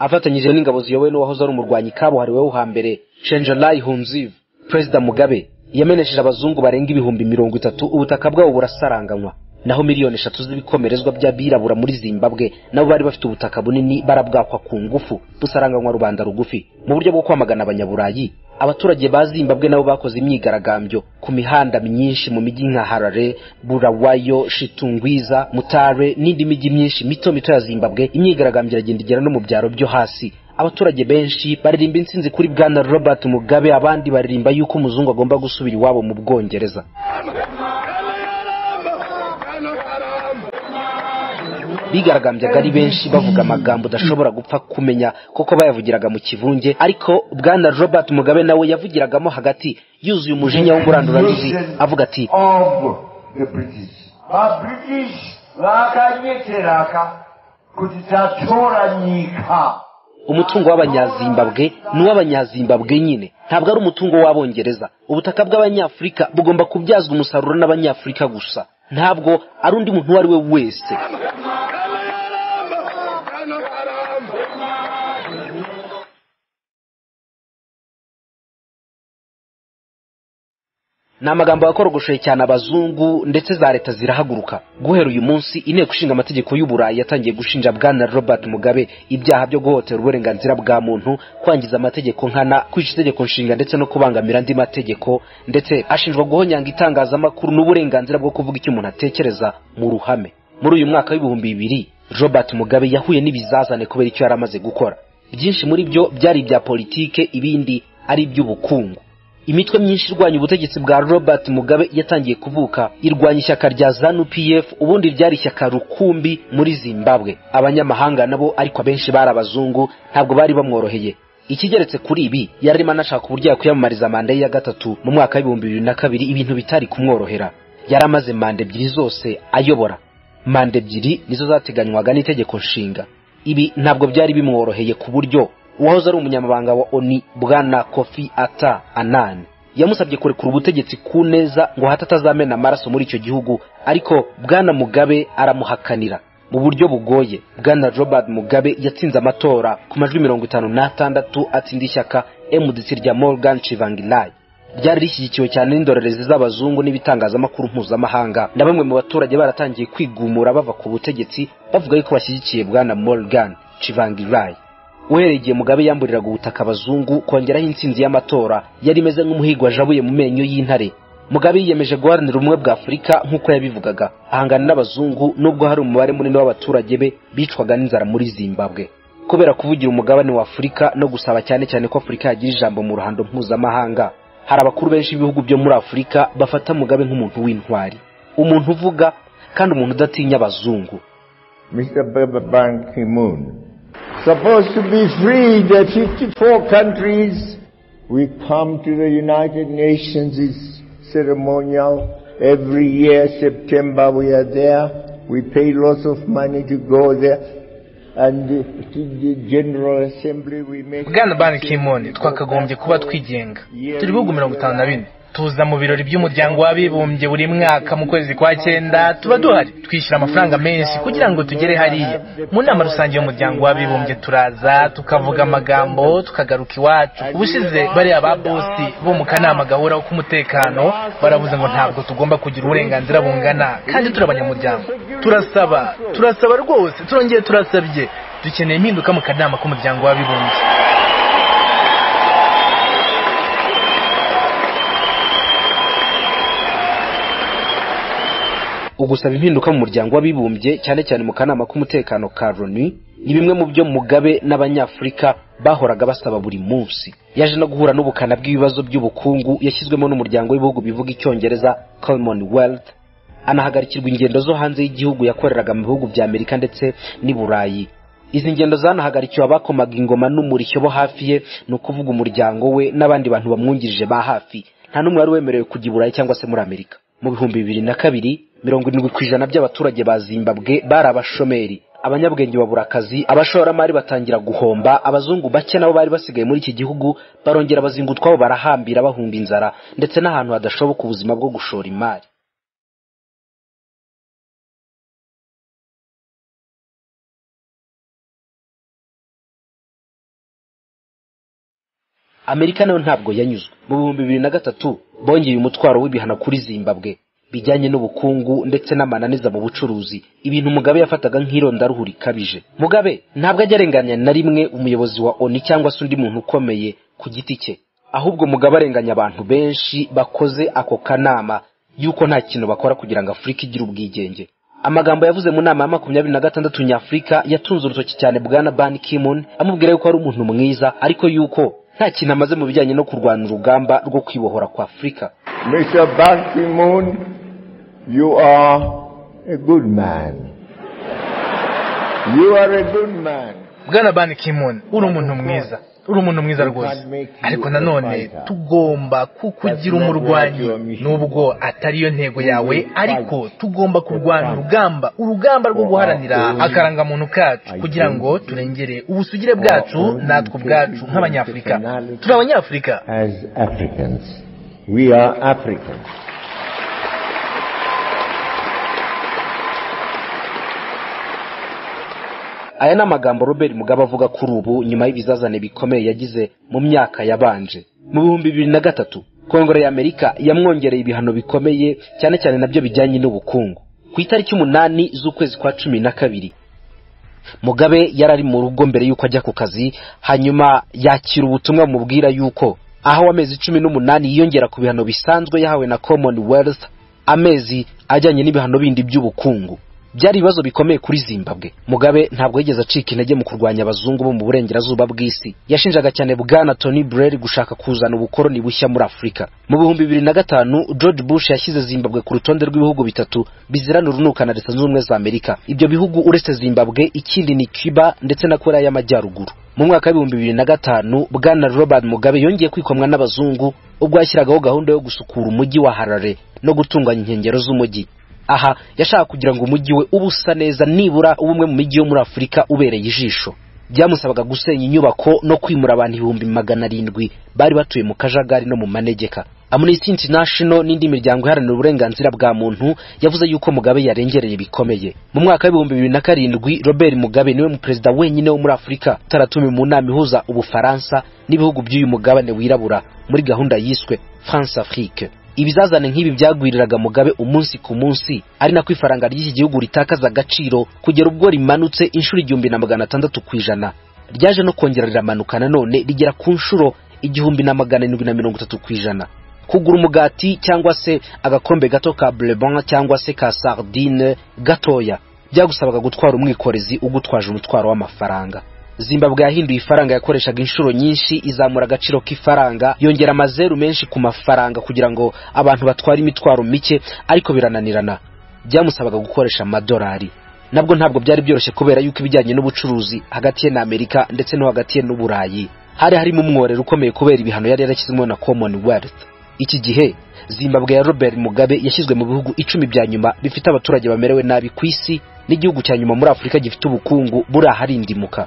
afatanyije n'ingabo ziyobowe n'uwahoze ari umurwanyi kabuhariweho hambere shenjalayi hunziv perezida mugabe yamenesheje abazungu barenga ibihumbi mirongo itatu ubutaka bwabo burasaranganywa naho miliyoni eshatu z'ibikomerezwa by'abirabura muri zimbabwe nabo bari bafite ubutaka bunini barabwakwa ku ngufu busaranganywa rubanda rugufi mu buryo bwo kwamagana abanyaburayi abaturage ba zimbabwe nabo bakoze imyigaragambyo ku mihanda myinshi mu mijyi nka harare burawayo shitungwiza mutare n'indi mijyi myinshi mito mito ya zimbabwe imyigaragambyo iragenda igera no mu byaro byo hasi abaturage benshi baririmba intsinzi kuri bwana robert mugabe abandi baririmba yuko umuzungu agomba gusubira iwabo mu bwongereza bigaragambyaga ari benshi bavuga amagambo udashobora gupfa kumenya kuko bayavugiraga mu kivunge ariko bwana robert mugabe nawe yavugiragamo hagati yuzuye umujinya w'umuranduranzuzi avuga ati ba british bakanyeteraka kuti tatora nyika umutungo w'abanyazimbabwe ni uw'abanyazimbabwe nyine ntabwo ari umutungo w'abongereza ubutaka bw'abanyafurika bugomba kubyazwa umusaruro n'abanyafurika gusa ntabwo ari undi muntu uwo ari we wese ni amagambo yakorogoshoye cyane abazungu ndetse za leta zirahaguruka guhera uyu munsi inteko ishinga amategeko y'uburayi yatangiye gushinja bwana robert mugabe ibyaha byo guhotera uburenganzira bwa muntu kwangiza amategeko nkana kwica itegeko nshinga ndetse no kubangamira andi mategeko ndetse ashinjwa guhonyanga itangazamakuru n'uburenganzira bwo kuvuga icyo umuntu atekereza mu ruhame muri uyu mwaka w'ibihumbi bibiri robert mugabe yahuye n'ibizazane kubera icyo yari amaze gukora byinshi muri byo byari ibya politike ibindi ari iby'ubukungu imitwe myinshi irwanya ubutegetsi bwa robert mugabe yatangiye kuvuka irwanya ishyaka rya zanu pf ubundi ryari ishyaka rukumbi muri zimbabwe abanyamahanga nabo ariko abenshi bari abazungu ntabwo bari bamworoheye ikigeretse kuri ibi yararimo anashaka uburyo yakwiyamamariza manda ye ya gatatu mu mwaka w'ibihumbi bibiri na kabiri ibintu bitari kumworohera yari amaze manda ebyiri zose ayobora manda ebyiri nizo zateganywaga n'itegeko nshinga ibi ntabwo byari bimworoheye ku buryo uwahoze ari umunyamabanga wa oni bwana kofi ata anani yamusabye kurekura ubutegetsi ku neza ngo hata atazamena amaraso muri icyo gihugu ariko bwana mugabe aramuhakanira mu buryo bugoye bwana robert mugabe yatsinze amatora ku majwi mirongo itanu n'atandatu atsinda ishyaka mdc rya morgan chivangirai ryari rishyigikiwe cyane n'indorerezi z'abazungu n'ibitangazamakuru mpuzamahanga na bamwe mu baturage baratangiye kwigumura bava ku butegetsi bavuga yuko bashyigikiye bwana morgan chivangirai uhereye igihe mugabe yamburiraga ubutaka abazungu kongeraho intsinzi y'amatora yari imeze nk'umuhigo wajabuye mu menyo y'intare mugabe yiyemeje guharanira ubumwe bwa afurika nk'uko yabivugaga ahangana n'abazungu nubwo hari umubare munini w'abaturage be bicwaga n'inzara muri zimbabwe kubera kuvugira umugabane wa afurika no gusaba cyane cyane ko afurika yagira ijambo mu ruhando mpuzamahanga hari abakuru benshi b'ibihugu byo muri afurika bafata mugabe nk'umuntu w'intwari umuntu uvuga kandi umuntu udatinya abazungu Mr. Ban Ki-moon supposed to be free, the 54 countries. We come to the United Nations it's ceremonial every year, September we are there. We pay lots of money to go there. bwana ban kimoni twakagombye kuba twigenga turi bihugu mirongo itanu na bine tuza mu birori by'umuryango w'abibumbye buri mwaka mu kwezi kwa cyenda tuba duhari twishyura amafaranga menshi kugira ngo tugere hariya mu nama rusange y'umuryango w'abibumbye turaza tukavuga amagambo tukagaruka iwacu ubushize bariya ba bosi bo mu kanama gahuraho k'umutekano baravuze ngo ntabwo tugomba kugira uburenganzira bungana kandi turi abanyamuryango turasaba turasaba rwose turongeye turasabye dukeneye impinduka mu kanama k'umuryango w'abibumbye ugusaba impinduka mu muryango w'abibumbye cyane cyane mu kanama k'umutekano ka loni ni bimwe mu byo mugabe n'abanyafurika bahoraga basaba buri munsi yaje no guhura n'ubukana bw'ibibazo by'ubukungu yashyizwemo n'umuryango w'ibihugu bivuga icyongereza commonwealth anahagarikirwa ingendo zo hanze y'igihugu yakoreraga mu bihugu bya amerika ndetse n'i burayi izi ngendo zanahagarikiwe abakomaga ingoma n'umurishyo bo hafi ye ni ukuvuga umuryango we n'abandi bantu bamwungirije ba hafi nta n'umwe wari wemerewe kujya i burayi cyangwa se muri amerika mu bihumbi bibiri na kabiri mirongo irindwi ku ijana by'abaturage ba zimbabwe bari abashomeri abanyabwenge babura akazi abashoramari batangira guhomba abazungu bake nabo bari basigaye muri iki gihugu barongera bazinga utwabo barahambira bahumba inzara ndetse n'ahantu hadashoboka ubuzima bwo gushora imari amerika nayo ntabwo yanyuzwe mu bihumbi bibiri na gatatu bongeye umutwaro w'ibihano kuri zimbabwe bijyanye n'ubukungu ndetse n'amananiza mu bucuruzi ibintu mugabe yafataga nk'irondaruhu rikabije mugabe ntabwo ajya arenganya na rimwe umuyobozi wa oni cyangwa se undi muntu ukomeye ku giti cye ahubwo mugabe arenganya abantu benshi bakoze ako kanama y'uko nta kintu bakora kugira ngo afurika igire ubwigenge amagambo yavuze mu nama ya makumyabiri na gatandatu nyafurika yatunze urutoki cyane bwana ban kimun amubwira yuko ari umuntu mwiza ariko yuko nta kintu amaze mu bijyanye no kurwanya urugamba rwo kwibohora kwa afurika Mr. Ban Ki-moon, you are a good man. You are a good man. bwana ban kimun uri umuntu mwiza uri umuntu mwiza rwose ariko nanone tugomba kukugira umurwanyi nubwo atari yo ntego yawe ariko tugomba kurwana urugamba urugamba rwo guharanira akarangamuntu kacu kugira ngo turengere ubusugire bwacu natwe ubwacu nk'abanyafurika turi abanyafurika aya ni amagambo robert mugabe avuga kuri ubu nyuma y'ibizazane bikomeye yagize mu myaka yabanje mu bihumbi bibiri na gatatu kongere ya amerika yamwongereye ibihano bikomeye cyane cyane nabyo bijyanye n'ubukungu ku itariki umunani z'ukwezi kwa cumi na kabiri mugabe yari ari mu rugo mbere y'uko ajya ku kazi hanyuma yakira ubutumwa bumubwira yuko aho amezi cumi n'umunani yiyongera ku bihano bisanzwe yahawe na commonwealth amezi ajyanye n'ibihano bindi by'ubukungu byari ibibazo bikomeye kuri zimbabwe mugabe ntabwo yigeze acika intege mu kurwanya abazungu bo mu burengerazuba bw'isi yashinjaga cyane bwana tony blair gushaka kuzana ubukoroni bushya muri afurika mu bihumbi bibiri na gatanu george bush yashyize zimbabwe ku rutonde rw'ibihugu bitatu bizirana urunuka na leta zunze ubumwe za amerika ibyo bihugu uretse zimbabwe ikindi ni cuba ndetse na korea y'amajyaruguru mu mwaka w'ibihumbi bibiri na gatanu bwana robert mugabe yongeye kwikomwa n'abazungu ubwo yashyiragaho gahunda yo gusukura umujyi wa harare no gutunganya inkengero z'umujyi aha yashaka kugira ngo umujyi we uba usa neza nibura ubumwe mu mijyi yo muri afurika ubereye ijisho byamusabaga gusenya inyubako no kwimura abantu ibihumbi magana arindwi bari batuye mu kajagari no mu manegeka amnesty international n'indi miryango iharanira uburenganzira bwa muntu yavuze yuko mugabe yarengereye bikomeye mu mwaka w'ibihumbi bibiri na karindwi robert mugabe niwe mu perezida wenyine wo muri afurika utaratumiwe mu nama ihuza ubufaransa n'ibihugu by'uyu mugabane wirabura muri gahunda yiswe france afrique ibizazane nk'ibi byagwiriraga mugabe umunsi ku munsi ari nako ifaranga ry'iki gihugu ritakaza agaciro kugera ubwo rimanutse inshuro igihumbi na magana atandatu ku ijana ryaje no kongera riramanuka nanone rigera ku nshuro igihumbi na magana arindwi na mirongo itatu ku ijana kugura umugati cyangwa se agakombe gato ka burebon cyangwa se ka sardine gatoya byagusabaga gutwara umwikorezi ugutwaje umutwaro w'amafaranga zimbabwe yahinduye ifaranga yakoreshaga inshuro nyinshi izamura agaciro k'ifaranga yongera amazeru menshi ku mafaranga kugira ngo abantu batware imitwaro mike ariko birananirana byamusabaga gukoresha amadolari nabwo ntabwo byari byoroshye kubera yuko ibijyanye n'ubucuruzi hagati ye na amerika ndetse no hagati ye n'uburayi hari harimo umworero ukomeye kubera ibihano yari yarashyizwemo na commonwealth iki gihe zimbabwe ya robert mugabe yashyizwe mu bihugu icumi bya nyuma bifite abaturage bamerewe nabi ku isi n'igihugu cya nyuma muri afurika gifite ubukungu buri aharindimuka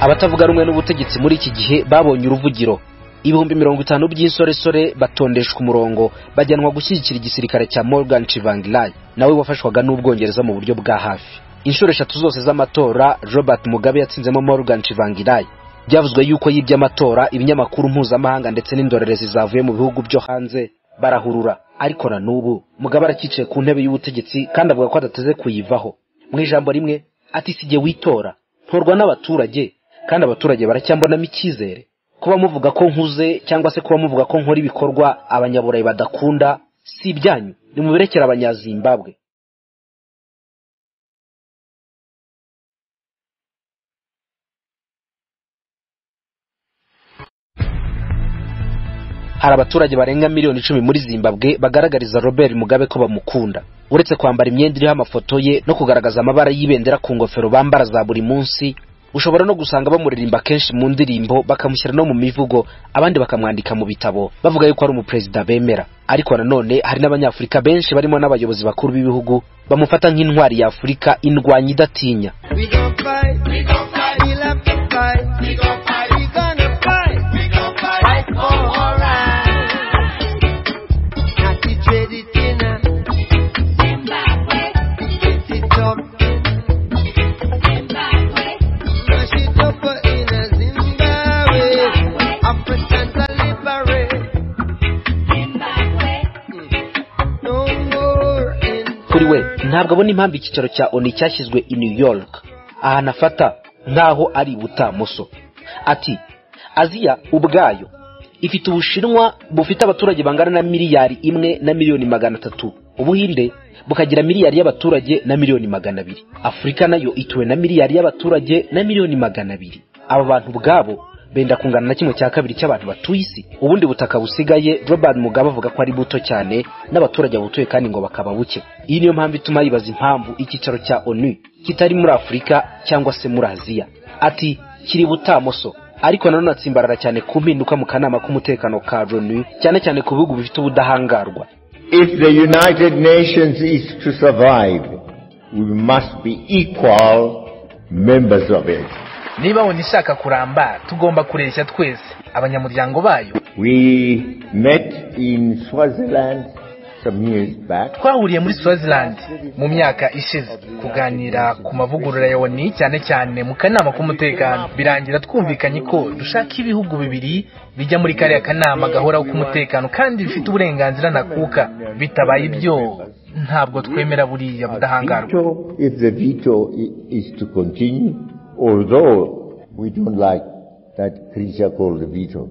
abatavuga rumwe n'ubutegetsi muri iki gihe babonye uruvugiro ibihumbi mirongo itanu by'insoresore batondeshwa umurongo bajyanwa gushyigikira igisirikare cya morgan chivangirai nawe wafashwaga n'ubwongereza mu buryo bwa hafi inshuro eshatu zose z'amatora robert mugabe yatsinzemo morgan chivangirai byavuzwe yuko yibye amatora ibinyamakuru mpuzamahanga ndetse n'indorerezi zavuye mu bihugu byo hanze barahurura ariko na n'ubu mugabe arakicaye ku ntebe y'ubutegetsi kandi avuga ko adateze kuyivaho mu ijambo rimwe ati si jye witora ntorwa n'abaturage kandi abaturage baracyambonamo icyizere kuba muvuga ko nkuze cyangwa se kuba muvuga ko nkora ibikorwa abanyaburayi badakunda si ibyanyu nimubirekere abanyazimbabwe hari abaturage barenga miliyoni icumi muri zimbabwe bagaragariza robert mugabe ko bamukunda uretse kwambara imyenda iriho amafoto ye no kugaragaza amabara y'ibendera ku ngofero bambara za buri munsi ushobora no gusanga bamuririmba kenshi mu ndirimbo bakamushyira no mu mivugo abandi bakamwandika mu bitabo bavuga yuko ari umuperezida bemera ariko nanone hari n'abanyafurika benshi barimo n'abayobozi bakuru b'ibihugu bamufata nk'intwari ya afurika indwanyi idatinya kuri we ntabwo abona impamvu icyicaro cya oni cyashyizwe i new york ahantu afata nk'aho ari ibutamoso ati aziya ubwayo ifite ubushinwa bufite abaturage bangana na miliyari imwe na miliyoni magana atatu ubuhinde bukagira miliyari y'abaturage na miliyoni magana abiri afurika nayo ituwe na miliyari y'abaturage na miliyoni magana abiri aba bantu ubwabo benda kungana na kimwe cya kabiri cy'abantu batuye isi ubundi butaka busigaye robert mugabe avuga ko ari buto cyane n'abaturage babutuye kandi ngo bakaba buke iyi niyo mpamvu ituma yibaza impamvu icyicaro cya onu kitari muri afurika cyangwa se muri aziya ati kiri butamoso ariko nanone atsimbarara cyane ku mpinduka mu kanama k'umutekano ka loni cyane cyane ku bihugu bifite ubudahangarwa If the United Nations is to survive, we must be equal members of it. niba wenda ishaka kuramba tugomba kureshya twese abanyamuryango bayo We met in Swaziland some years back. twahuriye muri swaziland mu myaka ishize kuganira ku mavugurura ya oni cyane cyane mu kanama k'umutekano birangira twumvikanye ko dushaka ibihugu bibiri bijya muri kariya kanama gahoraho k'umutekano kandi bifite uburenganzira ntakuka bitabaye ibyo ntabwo twemera buriya budahangarwa So if the veto i- is to continue, although we don't like that creature called the veto.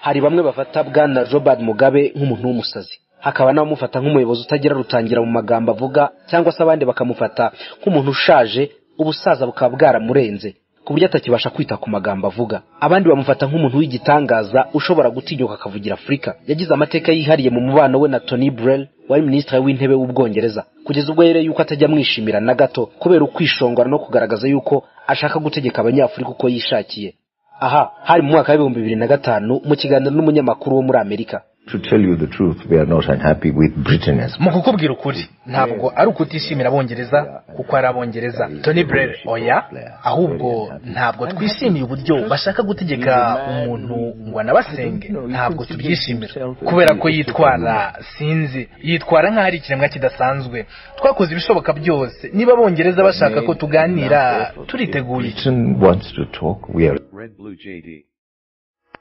hari bamwe bafata bwana robert mugabe nk'umuntu w'umusazi hakaba n'abamufata nk'umuyobozi utagira rutangira mu magambo avuga cyangwa se abandi bakamufata nk'umuntu ushaje ubusaza bukaba bwaramurenze ku buryo atakibasha kwita ku magambo avuga abandi bamufata nk'umuntu w'igitangaza ushobora gutinyuka akavugira afurika yagize amateka yihariye mu mubano we na tony burell wari minisitiri w'intebe w'ubwongereza kugeza ubwo yere yuko atajya amwishimira na gato kubera ukwishongora no kugaragaza yuko ashaka gutegeka abanyafurika uko yishakiye aha hari mu mwaka w'ibihumbi bibiri na gatanu mu kiganiro n'umunyamakuru wo muri amerika To tell you the truth, we are not unhappy with Britain as mu kukubwira ukuri ntabwo ari ukutishimira abongereza kuko ari abongereza tony burere oya ahubwo ntabwo twishimiye uburyo bashaka gutegeka umuntu ngo anabasenge ntabwo tubyishimira kubera ko yitwara sinzi yitwara nk'aho ari ikiremwa kidasanzwe twakoze ibishoboka byose niba abongereza bashaka ko tuganira turiteguye Britain wants to talk. We are Red Blue JD.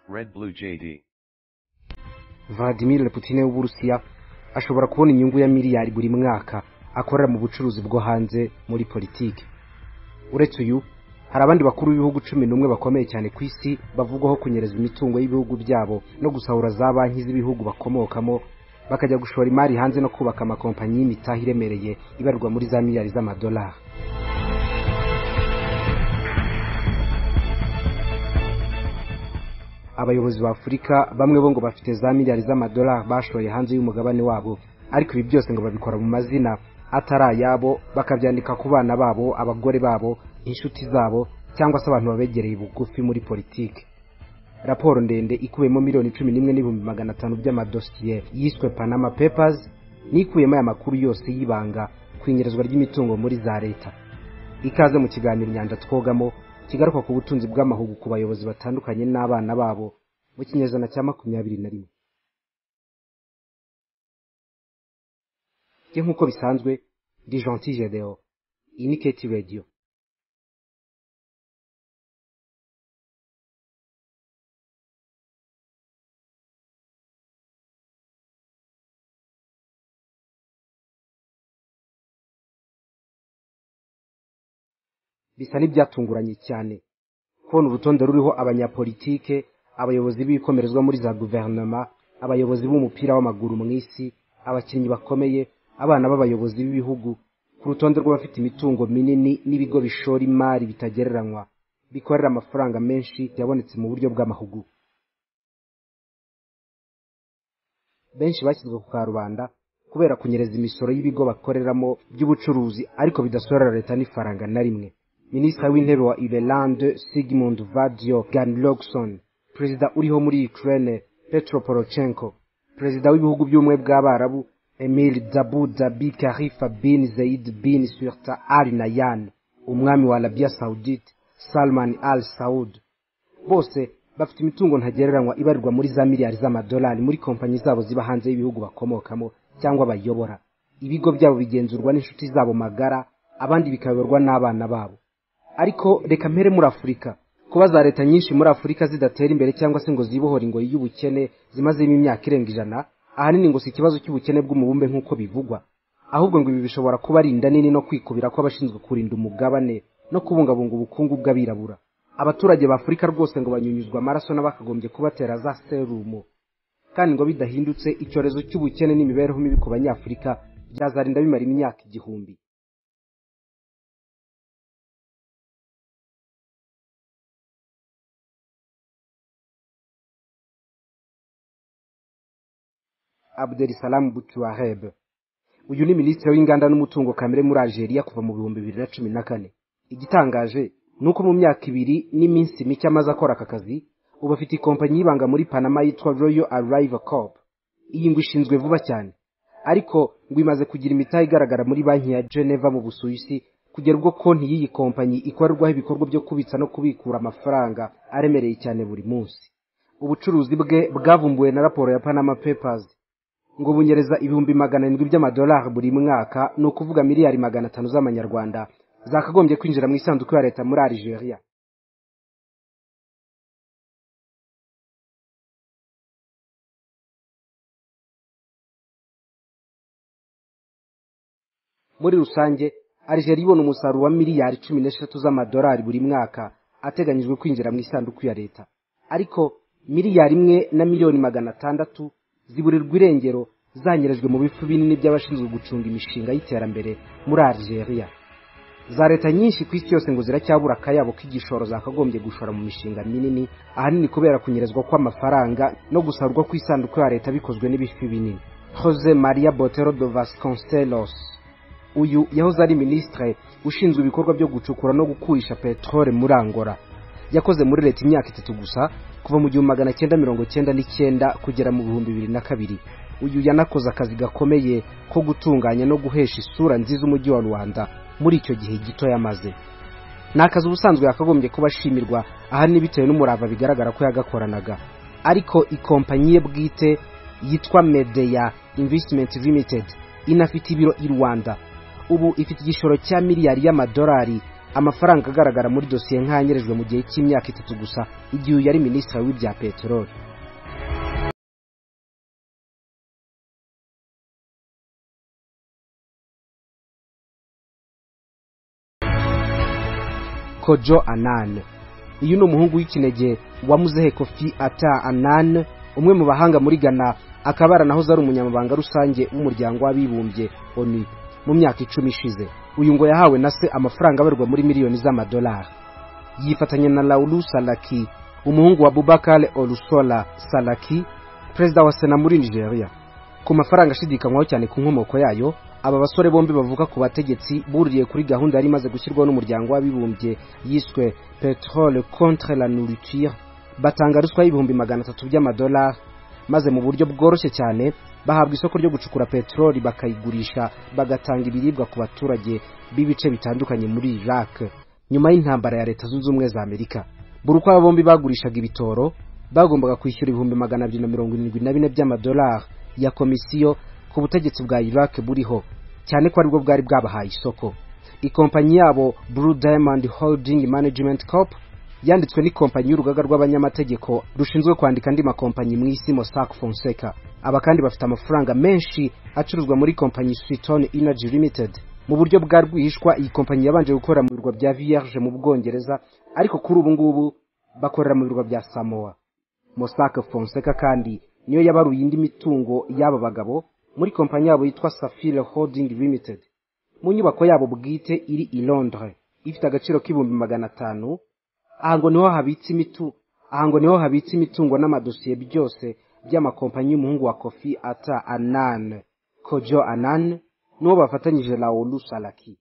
Red Blue JD. vladimir putin w'uburusiya ashobora kubona inyungu ya miliyari buri mwaka akorera mu bucuruzi bwo hanze muri politiki uretse uyu hari abandi bakuru b'ibihugu cumi n'umwe bakomeye cyane ku isi bavugwaho kunyereza imitungo y'ibihugu byabo no gusahura za banki z'ibihugu bakomokamo bakajya gushora imari hanze no kubaka amakompanyi y'imitaha iremereye ibarwa muri za miliyari z'amadolari abayobozi ba afurika bamwe bo ngo bafite za miliyari z'amadolari bashoye hanze y'umugabane wabo ariko ibi byose ngo babikora mu mazina atari ayabo bakabyandika ku bana babo abagore babo inshuti zabo cyangwa se abantu babegereye bugufi muri politiki raporo ndende ikubiyemo miliyoni cumi n'imwe n'ibihumbi magana atanu by'amadosiye yiswe panama papers n'ikubiyemo aya makuru yose y'ibanga ku inyerezwa ry'imitungo muri za leta ikaze mu kiganiro inyanja twogamo kigaruka ku butunzi bw'amahugu ku bayobozi batandukanye n'abana babo mu kinyejana cya makumyabiri na rimwe njye nk'uko bisanzwe ndi gentil gedeon iyi ni keti radiyo bisa n'ibyatunguranye cyane kubona urutonde ruriho abanyapolitike abayobozi b'ibikomerezwa muri za guverinoma abayobozi b'umupira w'amaguru mu isi abakinnyi bakomeye abana b'abayobozi b'ibihugu ku rutonde rw'abafite imitungo minini n'ibigo bishora imari bitagereranywa bikorera amafaranga menshi yabonetse mu buryo bw'amahugu benshi bashyizwe ku karubanda kubera kunyereza imisoro y'ibigo bakoreramo by'ubucuruzi ariko bidasorera leta n'ifaranga na rimwe minisitiri w'intebe wa iberlande sigmund vadio ganlogson perezida uriho muri ukraine petro porochenko perezida w'ibihugu by'ubumwe bw'abarabu emil dabu dabi karifa bin zaid bin surta al nayan umwami wa arabia saudite salman al saud bose bafite imitungo ntagereranywa ibarirwa muri za miliyari z'amadolari muri kompanyi zabo ziba hanze y'ibihugu bakomokamo cyangwa bayobora ibigo byabo bigenzurwa n'inshuti zabo magara abandi bikayoborwa n'abana babo ariko reka mpere muri afurika kuba za leta nyinshi muri afurika zidatera imbere cyangwa se ngo zibohore ingoyi y'ubukene zimazemo imyaka irenga ijana ahanini ngo si ikibazo cy'ubukene bw'umubumbe nk'uko bivugwa ahubwo ngo ibi bishobora kuba ari inda nini no kwikubira kw'abashinzwe kurinda umugabane no kubungabunga ubukungu bw'abirabura abaturage ba afurika rwose ngo banyunyuzwa amaraso n'abakagombye kubatera za serumu kandi ngo bidahindutse icyorezo cy'ubukene n'imibereho mibi ku banyafurika byazarinda bimara imyaka igihumbi abderisalamu butuwareb uyu ni minisitiri w'inganda n'umutungo kamere muri algeria kuva mu bihumbi bibiri na cumi na kane igitangaje ni uko mu myaka ibiri n'iminsi mike amaze akora aka kazi ubu afite ikompanyi y'ibanga muri panama yitwa royal arriva corp iyi ngo ishinzwe vuba cyane ariko ngo imaze kugira imitahe igaragara muri banki ya geneva mu busuwisi kugera ubwo konti y'iyi kompanyi ikorerwaho ibikorwa byo kubitsa no kubikura amafaranga aremereye cyane buri munsi ubucuruzi bwe bwavumbuwe na raporo ya panama papers ngo bunyereza ibihumbi magana arindwi by'amadolari buri mwaka ni ukuvuga miliyari magana atanu z'amanyarwanda zakagombye kwinjira mu isanduku ya leta muri algeria muri rusange algeria ibona umusaruro wa miliyari cumi n'eshatu z'amadolari buri mwaka ateganyijwe kwinjira mu isanduku ya leta ariko miliyari imwe na miliyoni magana atandatu ziburirwa irengero zanyerejwe mu bifu binini by'abashinzwe gucunga imishinga y'iterambere muri algeria za leta nyinshi ku isi yose ngo ziracyabura akayabo k'igishoro zakagombye gushora mu mishinga minini ahanini kubera kunyerezwa kw'amafaranga no gusarurwa kw'isanduku ya leta bikozwe n'ibifi binini jose maria botero de vasconcelos uyu yahoze ari minisitire ushinzwe ibikorwa byo gucukura no gukurisha peteroli muri angola yakoze muri leta imyaka itatu gusa kuva mu gihumbi magana cyenda mirongo cyenda n'icyenda kugera mu bihumbi bibiri na kabiri uyu yanakoze akazi gakomeye ko gutunganya no guhesha isura nziza umujyi wa rwanda muri icyo gihe gito yamaze ni akazi ubusanzwe yakagombye kuba ashimirwa ahanini bitewe n'umurava bigaragara ko yagakoranaga ariko ikompanyi ye bwite yitwa medeya invesitimenti limitedi inafite ibiro i rwanda ubu ifite igishoro cya miliyari y'amadolari amafaranga agaragara muri dosiye nk'ayanyerejwe mu gihe cy'imyaka itatu gusa igihe uyu yari minisitiri w'ibya peteroli kojo anane uyu ni umuhungu w'ikinege wa muzehe kofi ata anane umwe mu bahanga muri ghana akaba yaranahoze ari umunyamabanga rusange w'umuryango w'abibumbye onu mu myaka icumi ishize uyu ngo yahawe na se amafaranga abarwa muri miliyoni z'amadolari yifatanya na laulu salaki umuhungu wa bubakare olusola salaki perezida wa sena muri nigeria ku mafaranga ashidikanywaho cyane ku nkomoko yayo aba basore bombi bavuga ku bategetsi buririye kuri gahunda yari imaze gushyirwaho n'umuryango w'abibumbye yiswe peterole contre la nourriture batanga ruswa y'ibihumbi magana atatu by'amadolari maze mu buryo bworoshye cyane bahabwa isoko ryo gucukura peteroli bakayigurisha bagatanga ibiribwa ku baturage b'ibice bitandukanye muri iraq nyuma y'intambara ya leta zunze ubumwe za amerika buri uko aba bombi bagurishaga ibitoro bagombaga kwishyura ibihumbi magana abiri na mirongo irindwi na bine by'amadolari ya komisiyo ku butegetsi bwa iraq buriho cyane ko aribwo bwari bwabahaye isoko ikompanyi yabo blue diamond holding management corp yanditswe n'ikompanyi y'urugaga rw'abanyamategeko rushinzwe kwandika andi makompanyi mu isi mossack fonseca aba kandi bafite amafaranga menshi acuruzwa muri kompanyi switon energy limited mu buryo bwa rwihishwa iyi kompanyi yabanje gukora mu birwa bya vierge mu bwongereza ariko kuri ubu ngubu bakorera mu birwa bya samoa mosaka fonseca kandi niyo yabaruye indi mitungo y'aba bagabo muri kompanyi yabo yitwa safire holding limited mu nyubako yabo bwite iri i londres ifite agaciro k'ibihumbi magana atanu aha ngo niho habitse imitu aha ngo niho habitse imitungo n'amadosiye byose by'amakompanyi y'umuhungu wa kofi ata anan kojo anan n'uwo bafatanyije laolu salaki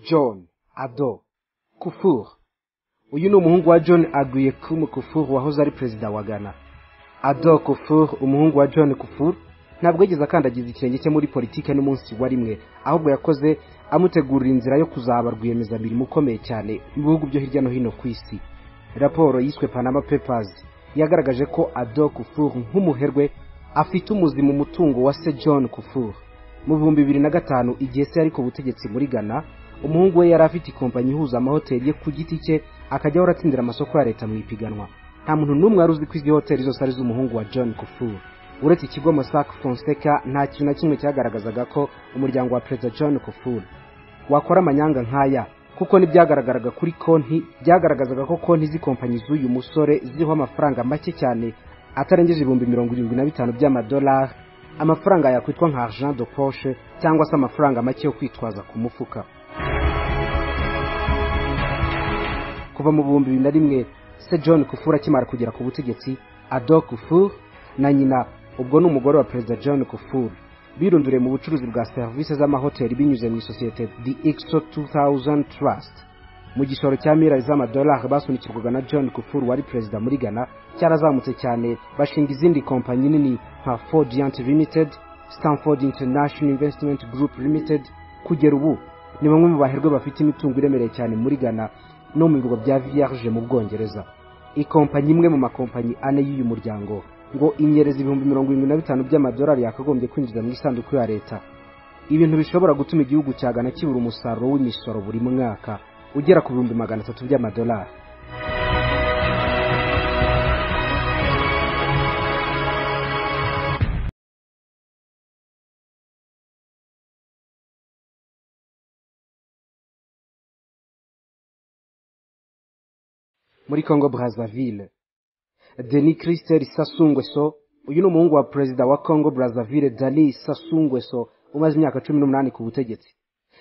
john ado kufur uyu ni umuhungu wa john aguye kumu kufur wahoze ari perezida wa ghana ado kufur umuhungu wa john kufur ntabwo yigeze akandagiza ikirenge cye muri politiki n'umunsi wa rimwe ahubwo yakoze amutegurira inzira yo kuzaba rwiyemezamirimo ukomeye cyane mu bihugu byo hirya no hino ku isi raporo yiswe panama papers yagaragaje ko ado kufur nk'umuherwe afite umuzi mu mutungo wa se john kufur mu bihumbi bibiri na gatanu igihe se yari ku butegetsi muri ghana umuhungu we yari afite ikompanyi ihuza amahoteli ye ku giti cye akajya ahora atsindira amasoko ya leta mu ipiganwa nta muntu n'umwe wari uzi ko izi hoteli zose ari iz'umuhungu wa john kufur uretse ikigo mosaka fonseca nta kintu na kimwe cyagaragazaga ko umuryango wa perezida john kufur wakora amanyanga nk'aya kuko n'ibyagaragaraga kuri konti byagaragazaga ko konti z'ikompanyi z'uyu musore ziriho amafaranga make cyane atarengeje ibihumbi mirongo irindwi na bitanu by'amadolari amafaranga yakwitwa nka argent de poche cyangwa se amafaranga make yo kwitwaza ku mufuka kuva mu bihumbi bibiri na rimwe se john kufur akimara kugera ku butegetsi ado kufur na nyina ubwo ni umugore wa perezida john kufur birunduriye mu bucuruzi bwa serivisi z'amahoteli binyuze mu isosiyete the exo 2000 trust mu gisoro cya miliyari z'amadolari basunikirwaga na john kufur wari perezida muri ghana cyarazamutse cyane bashinga izindi kompanyi nini nka fordiant limited stanford international investment group limited kugera ubu ni bamwe mu baherwe bafite imitungo iremereye cyane muri ghana no mu bigo bya vierge mu bwongereza ikompanyi imwe mu makompanyi ane y'uyu muryango ngo inyereza ibihumbi mirongo irindwi na bitanu by'amadolari yakagombye kwinjiza mu isanduku ya leta ibintu bishobora gutuma igihugu cya gana kibura umusaruro w'imisoro buri mwaka ugera ku bihumbi magana atatu by'amadolari muri congo brazzaville Denis Christel Sasungweso uyu ni umuhungu wa perezida wa Congo Brazzaville Denis Sasungweso umaze imyaka 18 ku butegetsi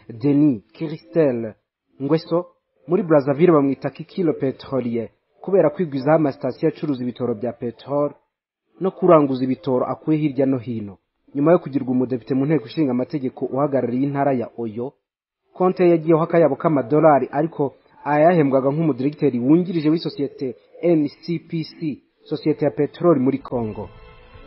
Denis Christel Ngweso muri Brazzaville bamwita Kikilo Petrolier kubera kwigwizaho amasitasiyo acuruza ibitoro bya petrol no kuranguza ibitoro akuye hirya no hino nyuma yo kugirwa umudepite mu nteko ishinga amategeko uhagarariye intara ya Oyo konte yagiyeho akayabo k'amadolari ariko ayahembwaga nk'umudiregiteri wungirije w'isosiyete ncpc sosiyete ya peteroli muri congo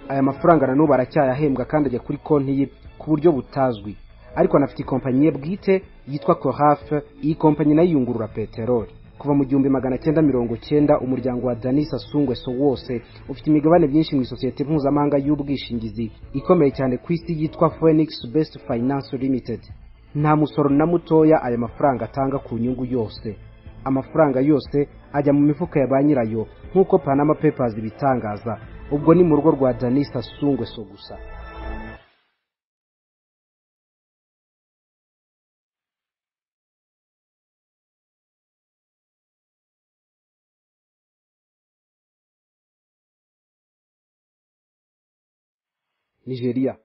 aya mafaranga nanubu aracyayahembwa kandi ajya kuri konti ye ku buryo butazwi ariko anafite ikompanyi ye bwite yitwa korafe iyi kompanyi nayo iyungurura peteroli kuva mu gihumbi magana cyenda mirongo cyenda umuryango wa danis asungweso wose ufite imigabane myinshi mu isosiyete mpuzamahanga y'ubwishingizi ikomeye cyane ku isi yitwa phoenix best finance limited nta musoro na mutoya aya mafaranga atanga ku nyungu yose amafaranga yose ajya mu mifuka ya ba nyirayo nk'uko panama papers ibitangaza ubwo ni mu rugo rwa danisa sungweso gusa nigeria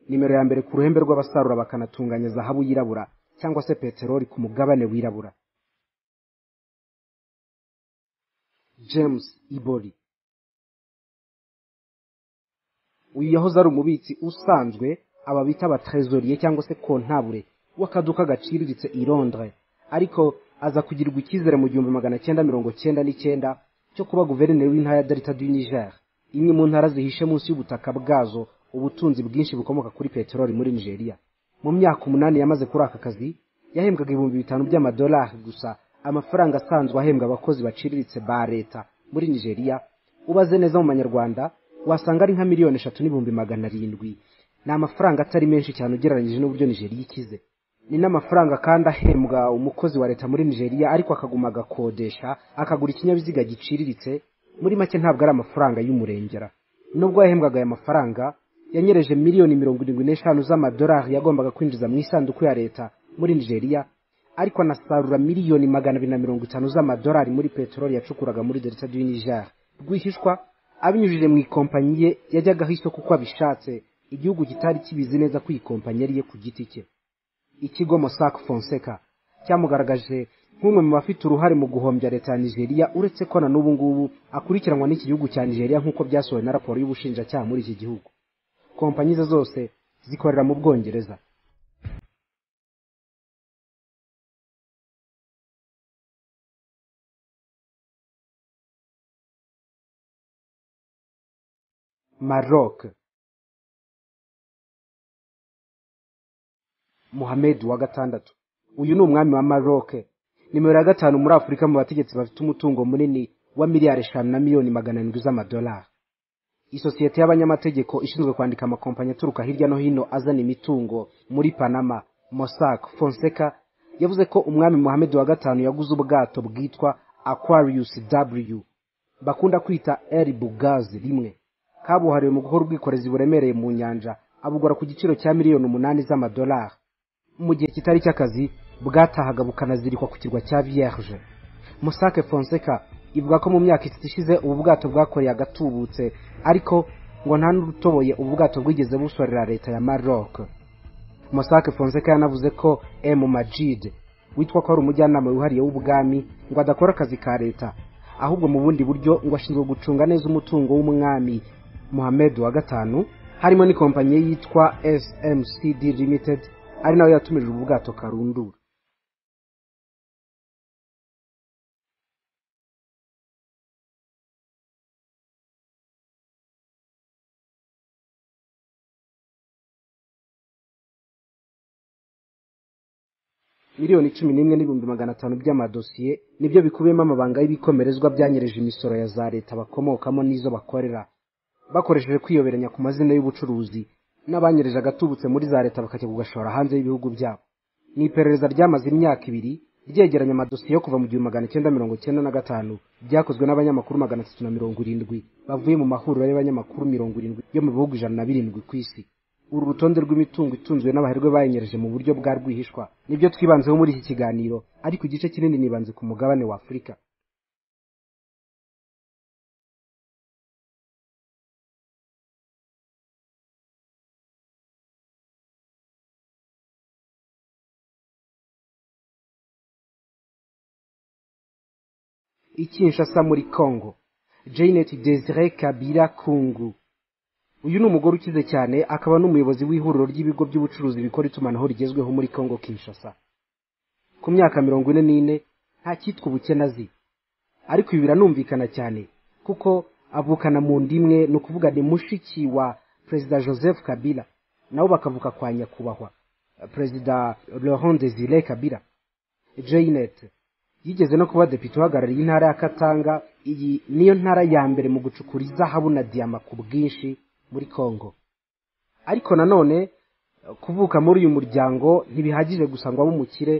nimero ya mbere ku ruhembe rw'abasarura bakanatunganya zahabu yirabura cyangwa se peteroli ku mugabane wirabura james ibori uyu yahoze ari umubitsi usanzwe aba bita abatrezoriye cyangwa se kontabure w'akaduka gaciriritse i londres ariko aza kugirirwa icyizere mu gihumbi magana cyenda mirongo cyenda n'icyenda cyo kuba guverineri w'intara ya delta du niger imwe mu ntara zihishe munsi y'ubutaka bwazo ubutunzi bwinshi bukomoka kuri peteroli muri nigeria mu myaka umunani yamaze kuri aka kazi yahembwaga ibihumbi bitanu by'amadolari gusa amafaranga asanzwe ahembwa abakozi baciriritse ba leta muri nigeria ubaze neza mu manyarwanda wasanga ari nka miliyoni eshatu n'ibihumbi magana arindwi ni amafaranga atari menshi cyane ugereranyije n'uburyo nigeria ikize ni n'amafaranga kandi ahembwa umukozi wa leta muri nigeria ariko akaguma agakodesha akagura ikinyabiziga giciriritse muri make ntabwo ari amafaranga y'umurengera nubwo yahembwaga aya mafaranga yanyereje miliyoni mirongo irindwi n'eshanu z'amadolari yagombaga kwinjiza mu isanduku ya leta muri nigeria ariko anasarura miliyoni magana abiri na mirongo itanu z'amadolari muri peteroli yacukuraga muri delta du niger rwihishwa abinyujije mu ikompanyi ye yajyagaho isoko uko abishatse igihugu kitari kibizi neza ko iyi kompanyi ari iye ku giti cye ikigo mosac fonseca cyamugaragaje nk'umwe mu bafite uruhare mu guhombya leta ya nigeria uretse ko na n'ubu ngubu akurikiranwa n'iki gihugu cya nigeria nk'uko byasohowe na raporo y'ubushinjacyaha muri iki gihugu kompanyi ze zose zikorera mu bwongereza maroc muhamed wa gatandatu uyu ni umwami wa maroc nimero ya gatanu muri afurika mu bategetsi bafite umutungo munini wa miliyari eshanu na miliyoni magana arindwi z'amadolari isosiyete y'abanyamategeko ishinzwe kwandika amakompanyi aturuka hirya no hino azana imitungo muri panama mosac fonseca yavuze ko umwami muhamed wa gatanu yaguze ubwato bwitwa aquarius w bakunda kwita el bugazi rimwe kabuhariwe mu guhora ubwikorezi buremereye mu nyanja abugura ku giciro cya miliyoni umunani z'amadolari mu gihe kitari cy'akazi bwatahaga bukanazirikwa ku kirwa cya vierge musake fonseca ivuga ko mu myaka itatu ishize ubu bwato bwakoreye agatubutse ariko ngo nta n'urutoboye ubu bwato bwigeze busorera leta ya maroc musake fonseca yanavuze ko m majid witwa ko ari umujyanama wihariye w'ubwami ngo adakora akazi ka leta ahubwo mu bundi buryo ngo ashinzwe gucunga neza umutungo w'umwami muhamed wa gatanu harimo n'ikompanyi yitwa smcd limited ari nayo yatumirije ubwato karundura miliyoni cumi n'imwe n'ibihumbi magana atanu by'amadosiye nibyo bikubiyemo amabanga y'ibikomerezwa byanyereje imisoro ya za leta bakomokamo n'izo bakorera bakoresheje kwiyoberanya ku mazina y'ubucuruzi n'abanyereje agatubutse muri za leta bakajya kugashora hanze y'ibihugu byabo ni iperereza ryamaze imyaka ibiri ryegeranya amadosiye yo kuva mu gihumbi magana cyenda mirongo cyenda na gatanu byakozwe n'abanyamakuru magana atatu na mirongo irindwi bavuye mu mahuriro y'abanyamakuru mirongo irindwi yo mu bihugu ijana na birindwi ku isi uru rutonde rw'imitungo itunzwe n'abaherwe bayenyereje mu buryo bwa rwihishwa nibyo twibanzeho muri iki kiganiro ariko igice kinini nibanze ku mugabane wa afurika ikinshasa muri congo janet desire kabira kungu uyu ni umugore ukize cyane akaba n'umuyobozi w'ihuriro ry'ibigo by'ubucuruzi bikora itumanaho rigezweho muri congo kinshasa ku myaka mirongo ine n'ine nta cyitwa ubukene azi ariko ibi biranumvikana cyane kuko avukana mu nda imwe ni ukuvuga ni mushiki wa perezida joseph kabila nabo bakavuka kwa nyakubahwa perezida laurent desire kabila janet yigeze no kuba depite uhagarariye intara ya katanga iyi niyo ntara ya mbere mu gucukura izahabu na diyama ku bwinshi muri congo ariko nanone kuvuka muri uyu muryango ntibihagije gusa ngo abe umukire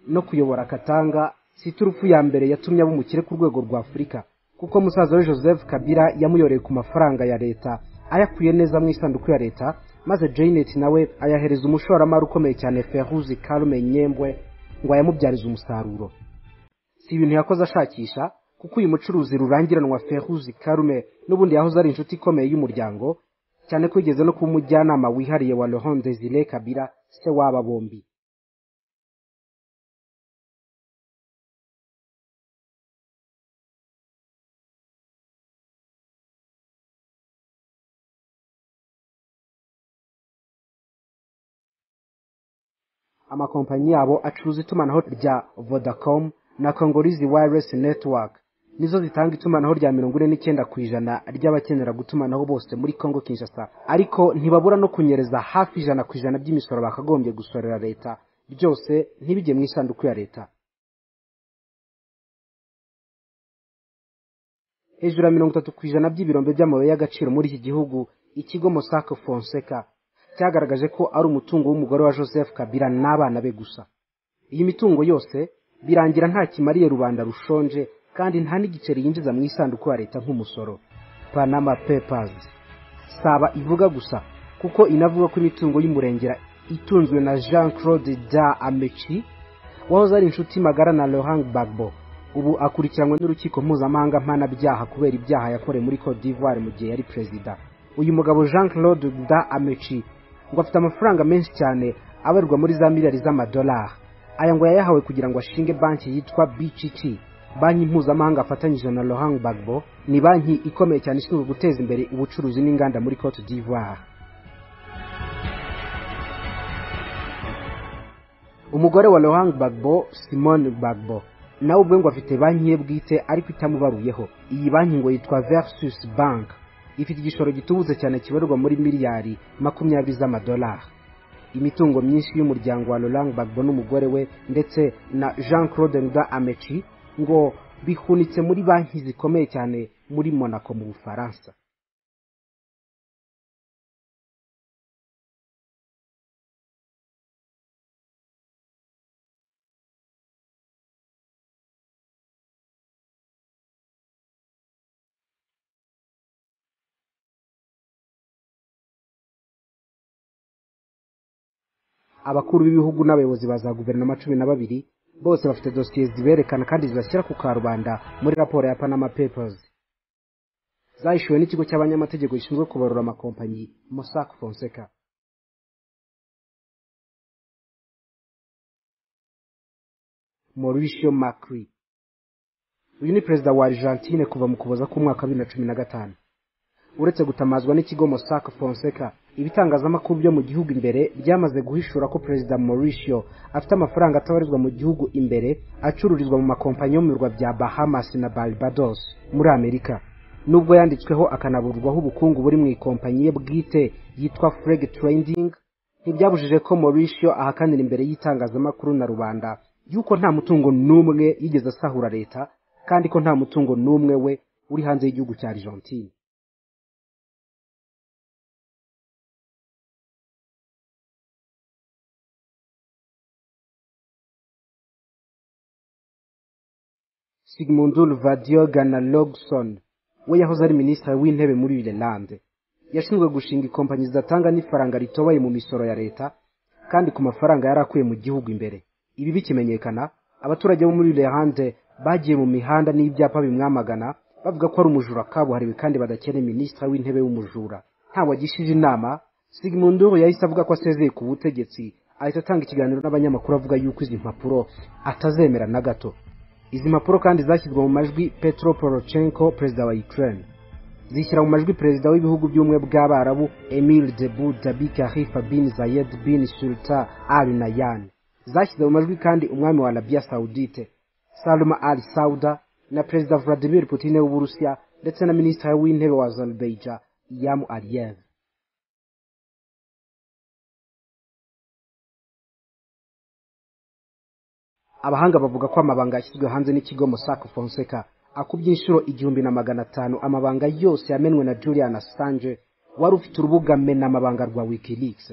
no kuyobora katanga si turufu ya mbere yatumye aba umukire ku rwego rwa afurika kuko musaza we joseph kabila yamuyoreye ku mafaranga ya leta ayakuye neza mu isanduku ya leta maze janet nawe ayahereza umushoramari ukomeye cyane feruzi karume nyembwe ngo ayamubyarize umusaruro si ibintu yakoze ashakisha kuko uyu mucuruzi rurangiranwa feruzi karume n'ubundi yahoze ari inshuti ikomeye y'umuryango cyane ko yigeze no kuba umujyanama wihariye wa laurent desire kabira se w'aba bombi amakompanyi yabo acuruza itumanaho rya vodacom na congolese wireless network nizo zitanga itumanaho rya mirongo ine n'icyenda ku ijana ry'abakenera gutumanaho bose muri congo kinshasa ariko ntibabura no kunyereza hafi ijana ku ijana by'imisoro bakagombye gusorera leta byose ntibijye mu isanduku ya leta hejuru ya mirongo itatu ku ijana by'ibirombe by'amabuye y'agaciro muri iki gihugu ikigo mosac fonseca cyagaragaje ko ari umutungo w'umugore wa joseph kabila n'abana be gusa iyi mitungo yose birangira nta kimariye rubanda rushonje kandi nta n'igiceri yinjiza mu isanduku ya leta nk'umusoro panama papers saba ivuga gusa kuko inavuga ko imitungo y'umurengera itunzwe na jean claude da amechi wahoze ari inshuti magara na Laurent bagbo ubu akurikiranwe n'urukiko mpuzamahanga mpanabyaha kubera ibyaha yakorewe muri cote d'ivoire mu gihe yari perezida uyu mugabo jean claude da amechi ngo afite amafaranga menshi cyane abarirwa muri za miliyari z'amadolari aya ngo yayahawe kugira ngo ashinge banki yitwa bcc banki mpuzamahanga afatanyije na Laurent bagbo ni banki ikomeye cyane ishinzwe guteza imbere ubucuruzi n'inganda muri cote d'ivoire umugore wa Laurent bagbo simone bagbo nawe ubwe ngo afite banki ye bwite ariko itamubaruyeho iyi banki ngo yitwa versus bank ifite igishoro gitubutse cyane kibarirwa muri miliyari makumyabiri z'amadolari imitungo myinshi y'umuryango wa Laurent Gbagbo n'umugore we ndetse na Jean Claude Nda Amechi ngo bihunitse muri banki zikomeye cyane muri Monaco mu Bufaransa abakuru b'ibihugu n'abayobozi ba za guverinoma cumi na babiri bose bafite dosiye ziberekana kandi zibashyira ku karubanda muri raporo ya panama papers zahishuwe n'ikigo cy'abanyamategeko gishinzwe kubarura amakompanyi mossack fonseca mauricio macri uyu ni perezida wa argentine kuva mu kuboza k'umwaka wa bibiri na cumi na gatanu uretse gutamazwa n'ikigo mossack fonseca ibitangazamakuru byo mu gihugu imbere byamaze guhishura ko perezida mauricio afite amafaranga atabarizwa mu gihugu imbere acururizwa mu makompanyi yo mu birwa bya bahamas na barbados muri amerika nubwo yanditsweho akanaburwaho ubukungu buri mu ikompanyi ye bwite yitwa freg trading ntibyabujije ko mauricio ahakanira imbere y'itangazamakuru na rubanda yuko nta mutungo n'umwe yigeze asahura leta kandi ko nta mutungo n'umwe we uri hanze y'igihugu cya argentine sigmundul vadioga na logson we yahoze ari minisitiri w'intebe muri irilande yashinzwe gushinga ikompanyi zidatanga n'ifaranga ritobaye mu misoro ya leta kandi ku mafaranga yari akuye mu gihugu imbere ibi bikimenyekana abaturage bo muri irilande bagiye mu mihanda n'ibyapa bimwamagana bavuga ko ari umujura kabuhariwe kandi badakeneye minisitiri w'intebe w'umujura ntawagishije inama sigmundul yahise avuga ko asezeye ku butegetsi ahita atanga ikiganiro n'abanyamakuru avuga yuko izi mpapuro atazemera na gato izi mpapuro kandi zashyizwe mu majwi petro porochenko perezida wa ukraine zishyira mu majwi perezida w'ibihugu by'ubumwe bw'abarabu emil debu dabi karifa bin zayed bin sulta al nayan zashyize mu majwi kandi umwami wa arabiya saudite salma al sauda na perezida vladimir putin w'uburusiya ndetse na minisitiri w'intebe wa azerbaijan yamu aliyev abahanga bavuga ko amabanga yashyizwe hanze n'ikigo mossack fonseca akubye inshuro igihumbi na magana atanu amabanga yose yamenwe na julian assange wari ufite urubuga mena amabanga rwa wikileaks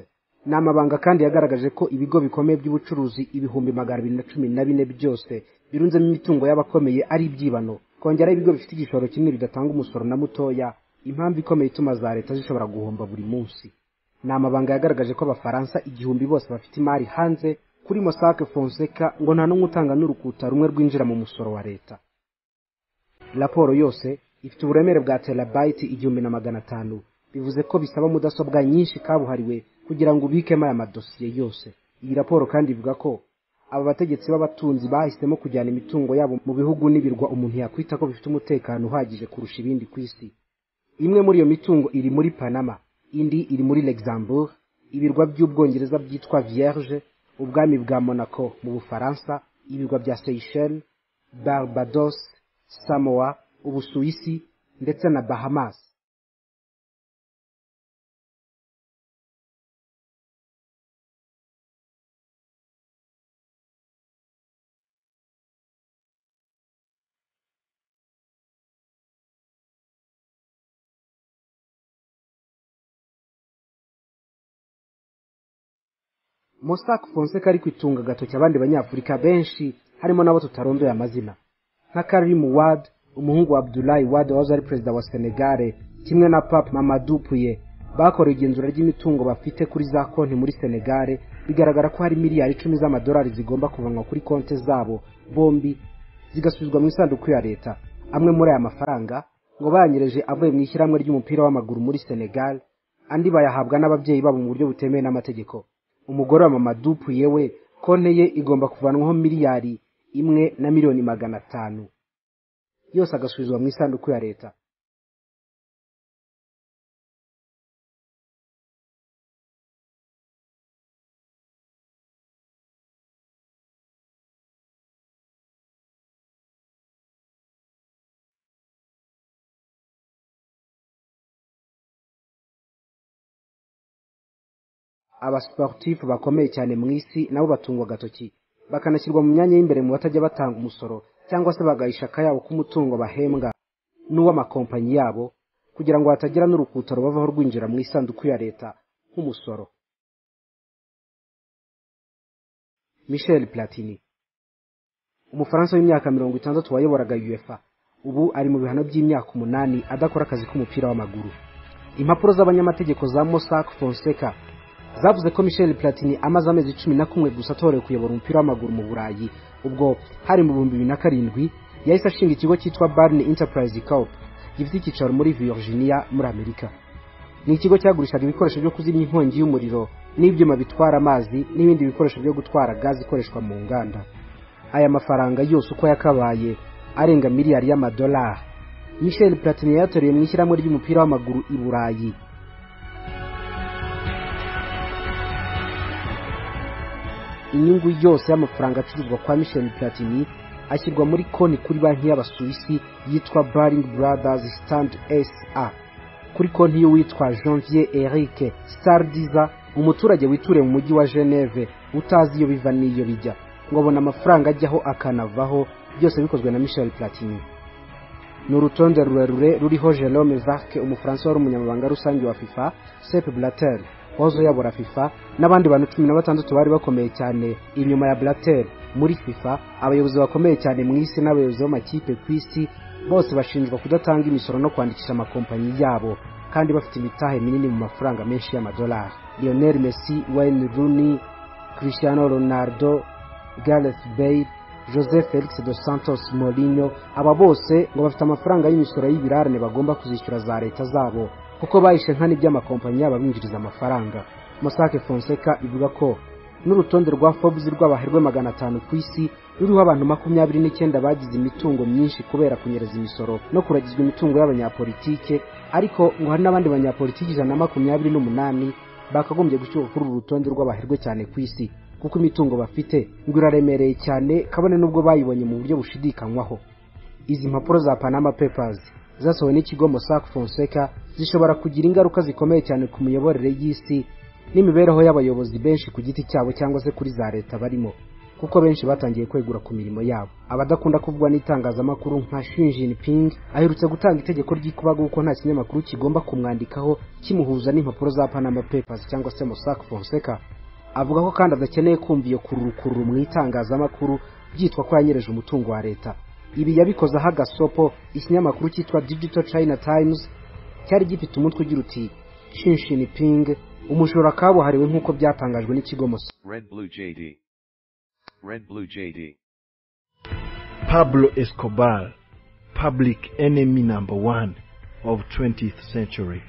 ni amabanga kandi yagaragaje ko ibigo bikomeye by'ubucuruzi ibihumbi magana abiri na cumi na bine byose birunzemo imitungo y'abakomeye ari ibyibano kongeraho ibigo bifite igishoro kimwe bidatanga umusoro na mutoya impamvu ikomeye ituma za leta zishobora guhomba buri munsi ni amabanga yagaragaje ko abafaransa igihumbi bose bafite imari hanze kuri mosake fonseca ngo nta n'umwe utanga n'urukuta rumwe rwinjira mu musoro wa leta raporo yose ifite uburemere bwa terabayiti igihumbi na magana atanu bivuze ko bisaba mudasobwa nyinshi kabuhariwe kugira ngo ubikemo aya madosiye yose iyi raporo kandi ivuga ko aba bategetsi b'abatunzi bahisemo kujyana imitungo yabo mu bihugu n'ibirwa umuntu yakwita ko bifite umutekano uhagije kurusha ibindi ku isi imwe muri iyo mitungo iri muri panama indi iri muri luxembourg ibirwa by'ubwongereza byitwa vierge ubwami bwa monaco mu bufaransa ibirwa bya seychelles barbados samoa ubusuwisi ndetse na bahamas mosaka fonseca ari kwitunga agatoki abandi banyafurika benshi harimo n'abo tutarondoye amazina nka karimu wad umuhungu wa abdulayi wad wahoze ari perezida wa senegare kimwe na pape mamadu puye bakorewe igenzura ry'imitungo bafite kuri za konti muri senegare bigaragara ko hari miliyari icumi z'amadolari zigomba kuvanwa kuri konti zabo bombi zigasubizwa mu isanduku ya leta amwe muri aya mafaranga ngo bayanyereje avuye mu ishyirahamwe ry'umupira w'amaguru muri senegal andi bayahabwa n'ababyeyi babo mu buryo butemewe n'amategeko umugore wa mamadu yewe konte ye igomba kuvanwaho miliyari imwe na miliyoni magana atanu yose agasubizwa mu isanduku ya leta abasiporutifu bakomeye cyane mu isi nabo batungwa agatoki bakanashyirwa mu myanya y'imbere mu batajya batanga umusoro cyangwa se bagayisha akayabo k'umutungo bahembwa n'uw'amakompanyi yabo kugira ngo hatagira n'urukuta rubavaho rwinjira mu isanduku ya leta nk'umusoro michel platini umufaransa w'imyaka mirongo itandatu wayoboraga uefa ubu ari mu bihano by'imyaka umunani adakora akazi k'umupira w'amaguru impapuro z'abanyamategeko za mosak fonseca zavuze ko michel platini amaze amezi cumi na kumwe gusa atorewe kuyobora umupira w'amaguru mu burayi ubwo hari mu bihumbi bibiri na karindwi yahise ashinga ikigo cyitwa barne enterprise corp gifite icyicaro muri virginia muri amerika ni ikigo cyagurishaga ibikoresho byo kuzimya inkongi y'umuriro n'ibyuma bitwara amazi n'ibindi bikoresho byo gutwara gazi ikoreshwa mu nganda aya mafaranga yose uko yakabaye arenga miliyari y'amadolari michel platini yayatoreye mu ishyirahamwe ry'umupira w'amaguru i burayi inyungu yose y'amafaranga acuruzwa kwa michel platini ashyirwa muri konti kuri banki y'abasuwisi yitwa baring brothers stand sa kuri konti y'uwitwa janvier eric stardiza umuturage wituriye mu mujyi wa geneve utazi iyo biva n'iyo bijya ngo abona amafaranga ajyaho akanavaho byose bikozwe na michel platini ni urutonde rurerure ruriho jerome varke umufaransa wari umunyamabanga rusange wa fifa sep blater wahoze uyobora fifa n'abandi bantu cumi na batandatu bari bakomeye cyane inyuma ya blater muri fifa abayobozi bakomeye cyane mu isi n'abayobozi b'amakipe ku isi bose bashinjwa kudatanga imisoro no kwandikisha amakompanyi yabo kandi bafite imitahe minini mu mafaranga menshi y'amadolari lionel messi wayne rooney cristiano ronaldo gareth bale jose felix dos santos morinho aba bose ngo bafite amafaranga y'imisoro y'ibirarane bagomba kuzishyura za leta zabo kuko bahishe nka n'iby'amakompanyi yabo abinjiriza amafaranga mosake fonseca ivuga ko n'urutonde rwa forbes rw'abaherwe magana atanu ku isi ruriho abantu makumyabiri n'icyenda bagize imitungo myinshi kubera kunyereza imisoro no kuragizwa imitungo y'abanyapolitike ariko ngo hari n'abandi banyapolitiki ijana na makumyabiri n'umunani bakagombye gushyirwa kuri uru rutonde rw'abaherwe cyane ku isi kuko imitungo bafite ngo iraremereye cyane kabone n'ubwo bayibonye mu buryo bushidikanywaho izi mpapuro za panama papers zasohowe n'ikigo mossack fonseca zishobora kugira ingaruka zikomeye cyane ku miyoborere y'isi n'imibereho y'abayobozi benshi ku giti cyabo cyangwa se kuri za leta barimo kuko benshi batangiye kwegura ku mirimo yabo abadakunda kuvugwa n'itangazamakuru nka shinjinping aherutse gutanga itegeko ry'ikubaga kuko nta kinyamakuru kigomba kumwandikaho kimuhuza n'impapuro za panama papers cyangwa se mossack fonseca avuga ko kandi adakeneye kumva iyo kururukururu mu itangazamakuru byitwa ko yanyereje umutungo wa leta ibi yabikozeho agasopo ikinyamakuru cyitwa digital china times cyari gifite umutwe ugira uti shinshini umujura kabuhariwe nk'uko byatangajwe n'ikigo musa pablo escobar public enemy number one of 20th century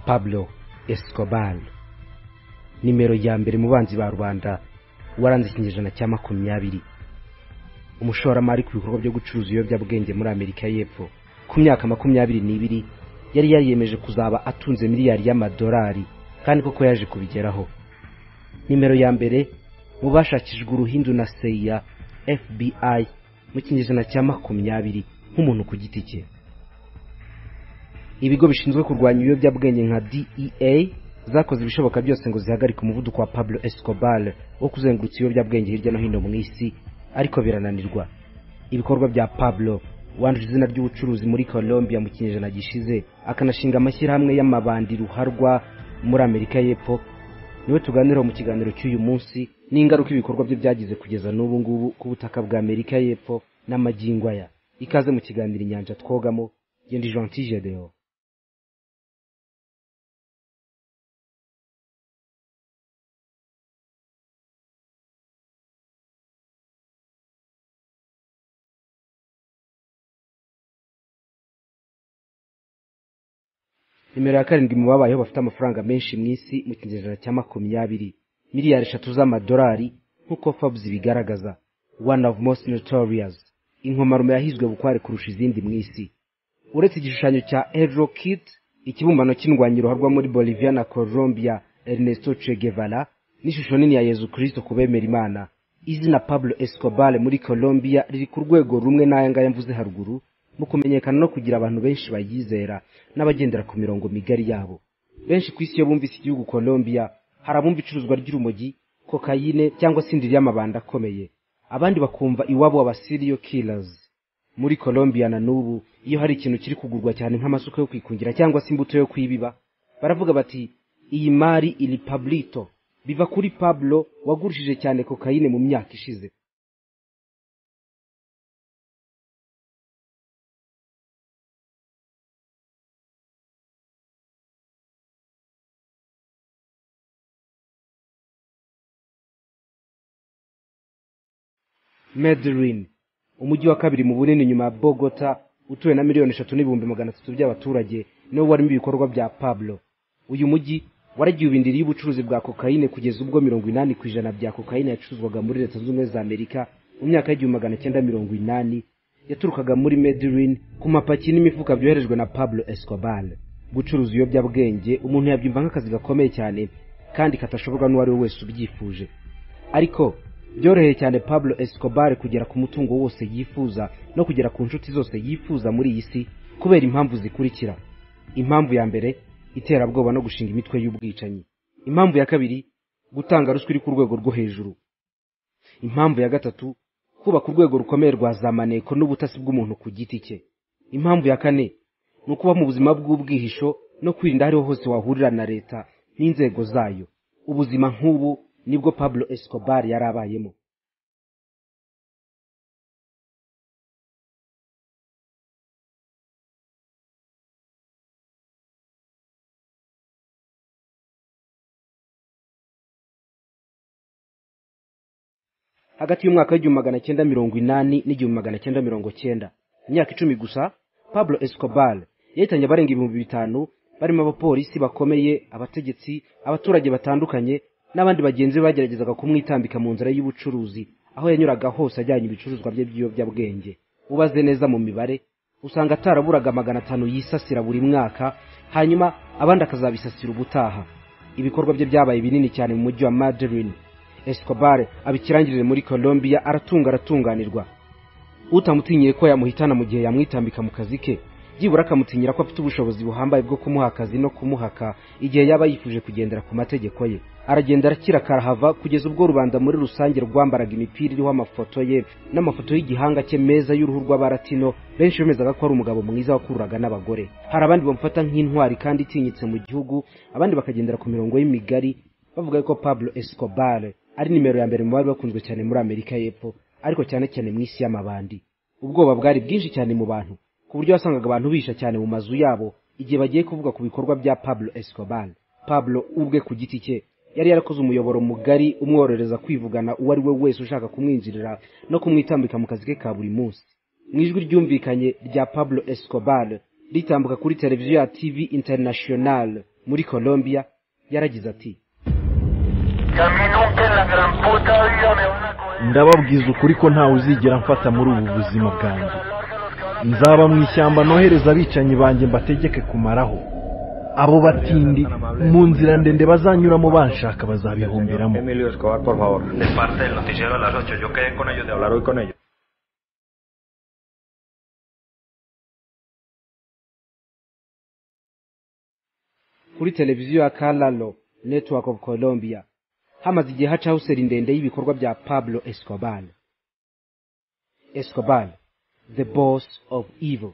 pablo escobar nimero ya mbere mu banzi ba rubanda waranze ikinyejana cya makumyabiri umushoramari ku bikorwa byo gucuruza ibiyobyabwenge muri amerika y'epfo ku myaka makumyabiri n'ibiri yari yariyemeje kuzaba atunze miliyari y'amadolari kandi koko yaje kubigeraho nimero ya mbere mu bashakishijwe uruhindu na seya fbi mu kinyejana cya makumyabiri nk'umuntu ku giti cye ibigo bishinzwe kurwanya ibiyobyabwenge nka dea zakoze ibishoboka byose ngo zihagarike umuvuduko wa pablo escobar wo kuzengurutsa ibiyobyabwenge hirya no hino mu isi ariko birananirwa ibikorwa bya pablo wanduje izina ry'ubucuruzi muri colombia mu kinyejana gishize akanashinga amashyirahamwe y'amabandi ruharwa muri amerika y'epfo niwe tuganiraho mu kiganiro cy'uyu munsi n'ingaruka ibikorwa bye byagize kugeza n'ubu ngubu ku butaka bwa amerika y'epfo n'amagingo aya ikaze mu kiganiro inyanja twogamo gendi gentil gedeon nimero ya karindwi mu babayeho bafite amafaranga menshi mu isi mu kinyejana cya makumyabiri miliyari eshatu z'amadolari nk'uko fabs bigaragaza one of most notorious inkomarume yahizwe bukware kurusha izindi mu isi uretse igishushanyo cya Hello kit ikibumbano cy'indwanyi ruharwa muri bolivia na colombia ernesto che guevara n'ishusho nini ya yezu kirisito ku bemera imana izina pablo escobar muri colombia riri ku rwego rumwe n'aya ngaya mvuze haruguru mu kumenyekana no kugira abantu benshi bayizera n'abagendera ku mirongo migari yabo benshi ku isi iyo bumvise igihugu colombia hari abumva icuruzwa ry'urumogi kokayine cyangwa se indiri y'amabanda akomeye abandi bakumva iwabo abasiriyo killers muri colombia na n'ubu iyo hari ikintu kiri kugurwa cyane nk'amasuka yo kwikungira cyangwa se imbuto yo kwibiba baravuga bati iyi mari ili pablito biva kuri pablo wagurishije cyane kokayine mu myaka ishize Medellin umujyi wa kabiri mu bunini nyuma ya Bogota utuwe na miliyoni eshatu n'ibihumbi magana atatu by'abaturage niwo warimo ibikorwa bya Pablo uyu mujyi waragiye ubindiri y'ubucuruzi bwa kokayine kugeza ubwo mirongo inani ku ijana bya kokayine yacuruzwaga muri leta zunze ubumwe za amerika mu myaka y'igihumbi magana cyenda mirongo inani yaturukaga muri Medellin ku mapaki n'imifuka byoherejwe na Pablo Escobar gucuruza ibiyobyabwenge umuntu yabyumva nk'akazi gakomeye cyane kandi katashoborwa n'uwo ari we wese ubyifuje ariko byoroheye cyane pablo escobar kugera ku mutungo wose yifuza no kugera ku nshuti zose yifuza muri iyi si kubera impamvu zikurikira impamvu ya mbere iterabwoba no gushinga imitwe y'ubwicanyi impamvu ya kabiri gutanga ruswa iri ku rwego rwo hejuru impamvu ya gatatu kubaka urwego rukomeye rwa za maneko n'ubutasi bw'umuntu ku giti cye impamvu ya kane ni ukuba mu buzima bw'ubwihisho no kwirinda ahariho hose wahurira na leta n'inzego zayo ubuzima nk'ubu nibwo pablo escobar yari abayemo hagati y'umwaka w'igihumbi magana cyenda mirongo inani n'igihumbi magana cyenda mirongo cyenda imyaka icumi gusa pablo escobar yahitanye abarenga ibihumbi bitanu barimo abapolisi bakomeye abategetsi abaturage batandukanye n'abandi bagenzi be bageragezaga kumwitambika mu nzira y'ubucuruzi aho yanyuraga hose ajyanye ibicuruzwa bye by'ibiyobyabwenge ubaze neza mu mibare usanga ataraburaga magana atanu yisasira buri mwaka hanyuma abandi akazabisasira ubutaha ibikorwa bye byabaye binini cyane mu mujyi wa madeline escobar abikirangirire muri colombia aratunga aratunganirwa utamutinyiye ko yamuhitana mu gihe yamwitambika mu kazi ke byibura akamutinyira ko afite ubushobozi buhambaye bwo kumuha akazi no kumuhaka igihe yaba yifuje kugendera ku mategeko ye aragenda arakira karahava kugeza ubwo rubanda muri rusange rwambaraga imipira iriho amafoto ye n'amafoto y'igihanga cye meza y'uruhu rw'abaratino benshi bemezaga ko ari umugabo mwiza wakururaga n'abagore hari abandi bamufata nk'intwari kandi itinyitse mu gihugu abandi bakagendera ku mirongo y'imigari bavuga ko pablo escobar ari nimero ya mbere mu bari bakunzwe cyane muri amerika y'epfo ariko cyane cyane mu isi y'amabandi ubwoba bwari bwinshi cyane mu bantu ku buryo wasangaga abantu bisha cyane mu mazu yabo igihe bagiye kuvuga ku bikorwa bya pablo escobar pablo ubwe ku giti cye yari yarakoze umuyoboro mugari umworohereza kwivugana uwo ari we wese ushaka kumwinjirira no kumwitambika mu kazi ke ka buri munsi mu ijwi ryumvikanye rya pablo escobar ritambuka kuri televiziyo ya tv international muri colombia yaragize ati ndababwiza ukuri ko ntawe uzigera mfata muri ubu buzima bwanjye nzaba mu ishyamba nohereza abicanyi banjye mbategeke kumaraho abo batindi mu nzira ndende bazanyuramo banshaka bazabihumbiramo kuri televiziyo ya kararo network of colombia hamaze igihe hacaho seri ndende y'ibikorwa bya pablo escobar escobar the boss of evil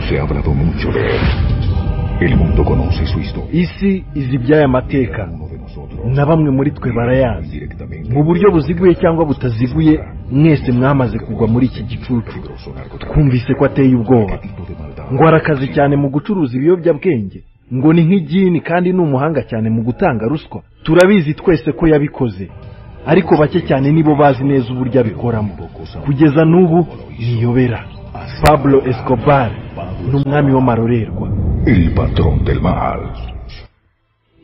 se ha hablado mucho de él El mundo conoce su historia. isi izi iby'aya mateka na bamwe muri twe barayazi mu buryo buziguye cyangwa butaziguye mwese mwamaze kugwa muri iki gicucu twumvise ko ateye ubwoba ngo arakazi cyane mu gucuruza ibiyobyabwenge ngo ni nk'igini kandi ni umuhanga cyane mu gutanga ruswa turabizi twese ko yabikoze ariko bake cyane nibo bazi neza uburyo abikoramo kugeza n'ubu niyobera pablo escobar ni umwami w'amarorerwa El patrón del mal.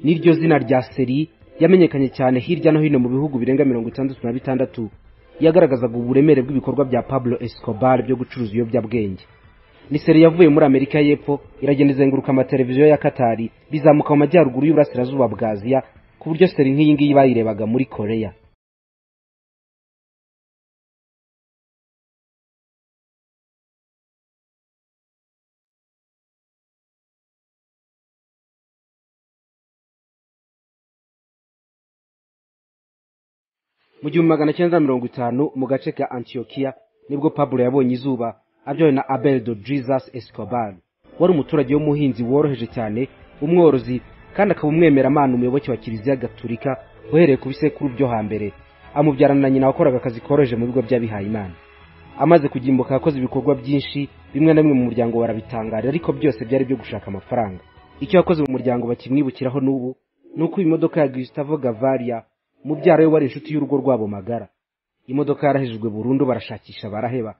n'iryo zina rya seri yamenyekanye cyane hirya no hino mu bihugu birenga mirongo itandatu na bitandatu yagaragazaga uburemere bw'ibikorwa bya pablo escobar byo gucuruza ibiyobyabwenge ni seri yavuye muri amerika y'epfo iragenda izenguruka amateleviziyo ya katari bizamuka mu majyaruguru y'uburasirazuba bwa aziya ku buryo seri nk'iyi ngiyi bayirebaga muri koreya mu gihumbi magana cyenda na mirongo itanu mu gace ka antiyokiya nibwo pablo yabonye izuba abyawe na abel dodrizas escobar wari umuturage w'umuhinzi woroheje cyane umworozi kandi akaba umwemeramana umuyoboke wa kiliziya gaturika uhereye ku bisekuru byo hambere amubyarana na nyina wakoraga akazi koroheje mu bigo by'abihayimana amaze kugimbuka yakoze ibikorwa byinshi bimwe na bimwe mu muryango barabitangarira ariko byose byari byo gushaka amafaranga icyo yakoze mu muryango bakimwibukiraho n'ubu ni uko imodoka ya gustavo gavaria mubyara we wari inshuti y'urugo rwabo magara imodoka yarahejejwe burundu barashakisha baraheba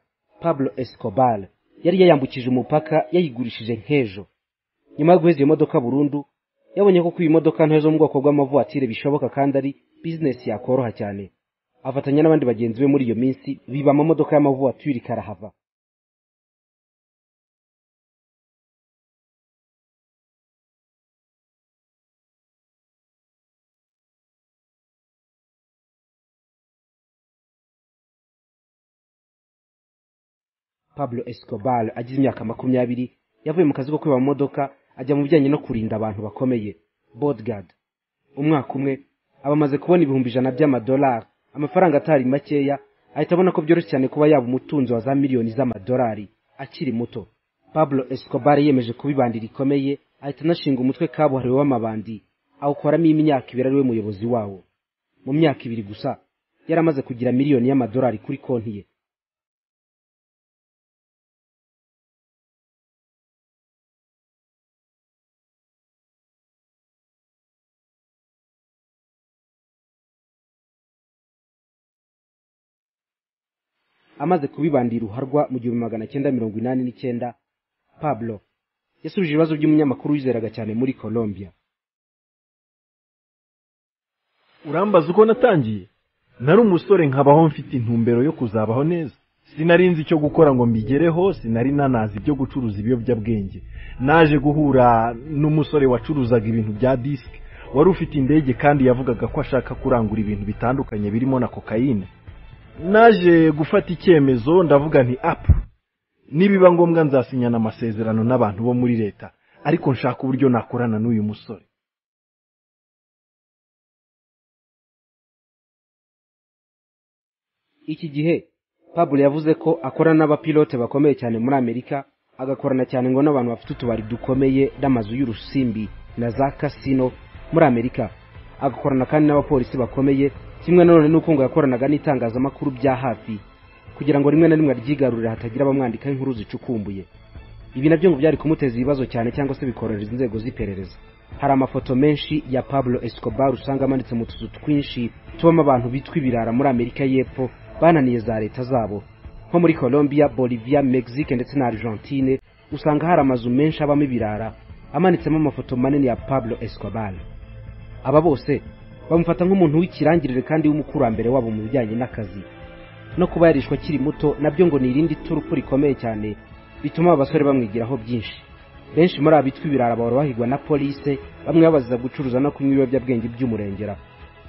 pablo escobar yari yayambukije umupaka yayigurishije nk'ejo nyuma yo guheza iyo modoka burundu yabonye ko kuba imodoka ntoya zo mu bwoko bw'amavuwatire bishoboka kandi ari bizinesi yakoroha cyane afatanya n'abandi bagenzi be muri iyo minsi biba amamodoka y'amavuwatire karahava pablo escobar agize imyaka makumyabiri yavuye mu kazi ko kwiba mu modoka ajya mu bijyanye no kurinda abantu bakomeye bodgard umwaka umwe aba amaze kubona ibihumbi ijana by'amadolari amafaranga atari makeya ahita abona ko byoroshye cyane kuba yaba umutunzi wa za miliyoni z'amadolari akiri muto pablo escobar yemeje kuba ibandi rikomeye ahita anashinga umutwe kabuhariwe w'amabandi awukoramo imyaka ibiri ari we muyobozi wawo mu myaka ibiri gusa yari amaze kugira miliyoni y'amadolari kuri konti ye amaze kubibandira uruharwa mu gihumbi magana cyenda mirongo inani n'icyenda pablo yasubije ibibazo by'umunyamakuru wizeraga cyane muri colombia urambaza uko natangiye nari umusore nkabaho mfite intumbero yo kuzabaho neza sinarinzi icyo gukora ngo mbigereho sinari nanazi ibyo gucuruza ibiyobyabwenge naje guhura n'umusore wacuruzaga ibintu bya disike wari ufite indege kandi yavugaga ko ashaka kurangura ibintu bitandukanye birimo na kokayine naje gufata icyemezo ndavuga nti apu nibiba ngombwa nzasinyana amasezerano n'abantu bo muri leta ariko nshaka uburyo nakorana n'uyu musore iki gihe pablo yavuze ko akorana n'abapilote bakomeye cyane muri amerika agakorana cyane ngo n'abantu bafite utubari dukomeye n'amazu y'urusimbi na za kasino muri amerika agakorana kandi n'abapolisi bakomeye kimwe nanone n'uko ngo yakoranaga n'itangazamakuru bya hafi kugira ngo rimwe na rimwe aryigarurire hatagira abamwandika inkuru zicukumbuye ibi nabyo ngo byari kumuteza ibibazo cyane cyangwa se bikorohereza inzego z'iperereza hari amafoto menshi ya pablo escobar usanga amanitse mu tuzu twinshi tubamo abantu bitwa ibirara muri amerika y'epfo bananiye za leta zabo nko muri colombia bolivia mexique ndetse na argentine usanga hari amazu menshi abamo ibirara amanitsemo amafoto manini ya pablo escobar aba bose bamufata nk'umuntu w'ikirangirire kandi w'umukurambere wabo mu bijyanye n'akazi no kuba yarishwe akiri muto nabyo ngo ni irindi turufu rikomeye cyane bituma aba basore bamwigiraho byinshi benshi muri aba bitwa ibirara bahora bahigwa na polise bamwe babaziza gucuruza no kunywa ibiyobyabwenge by'umurengera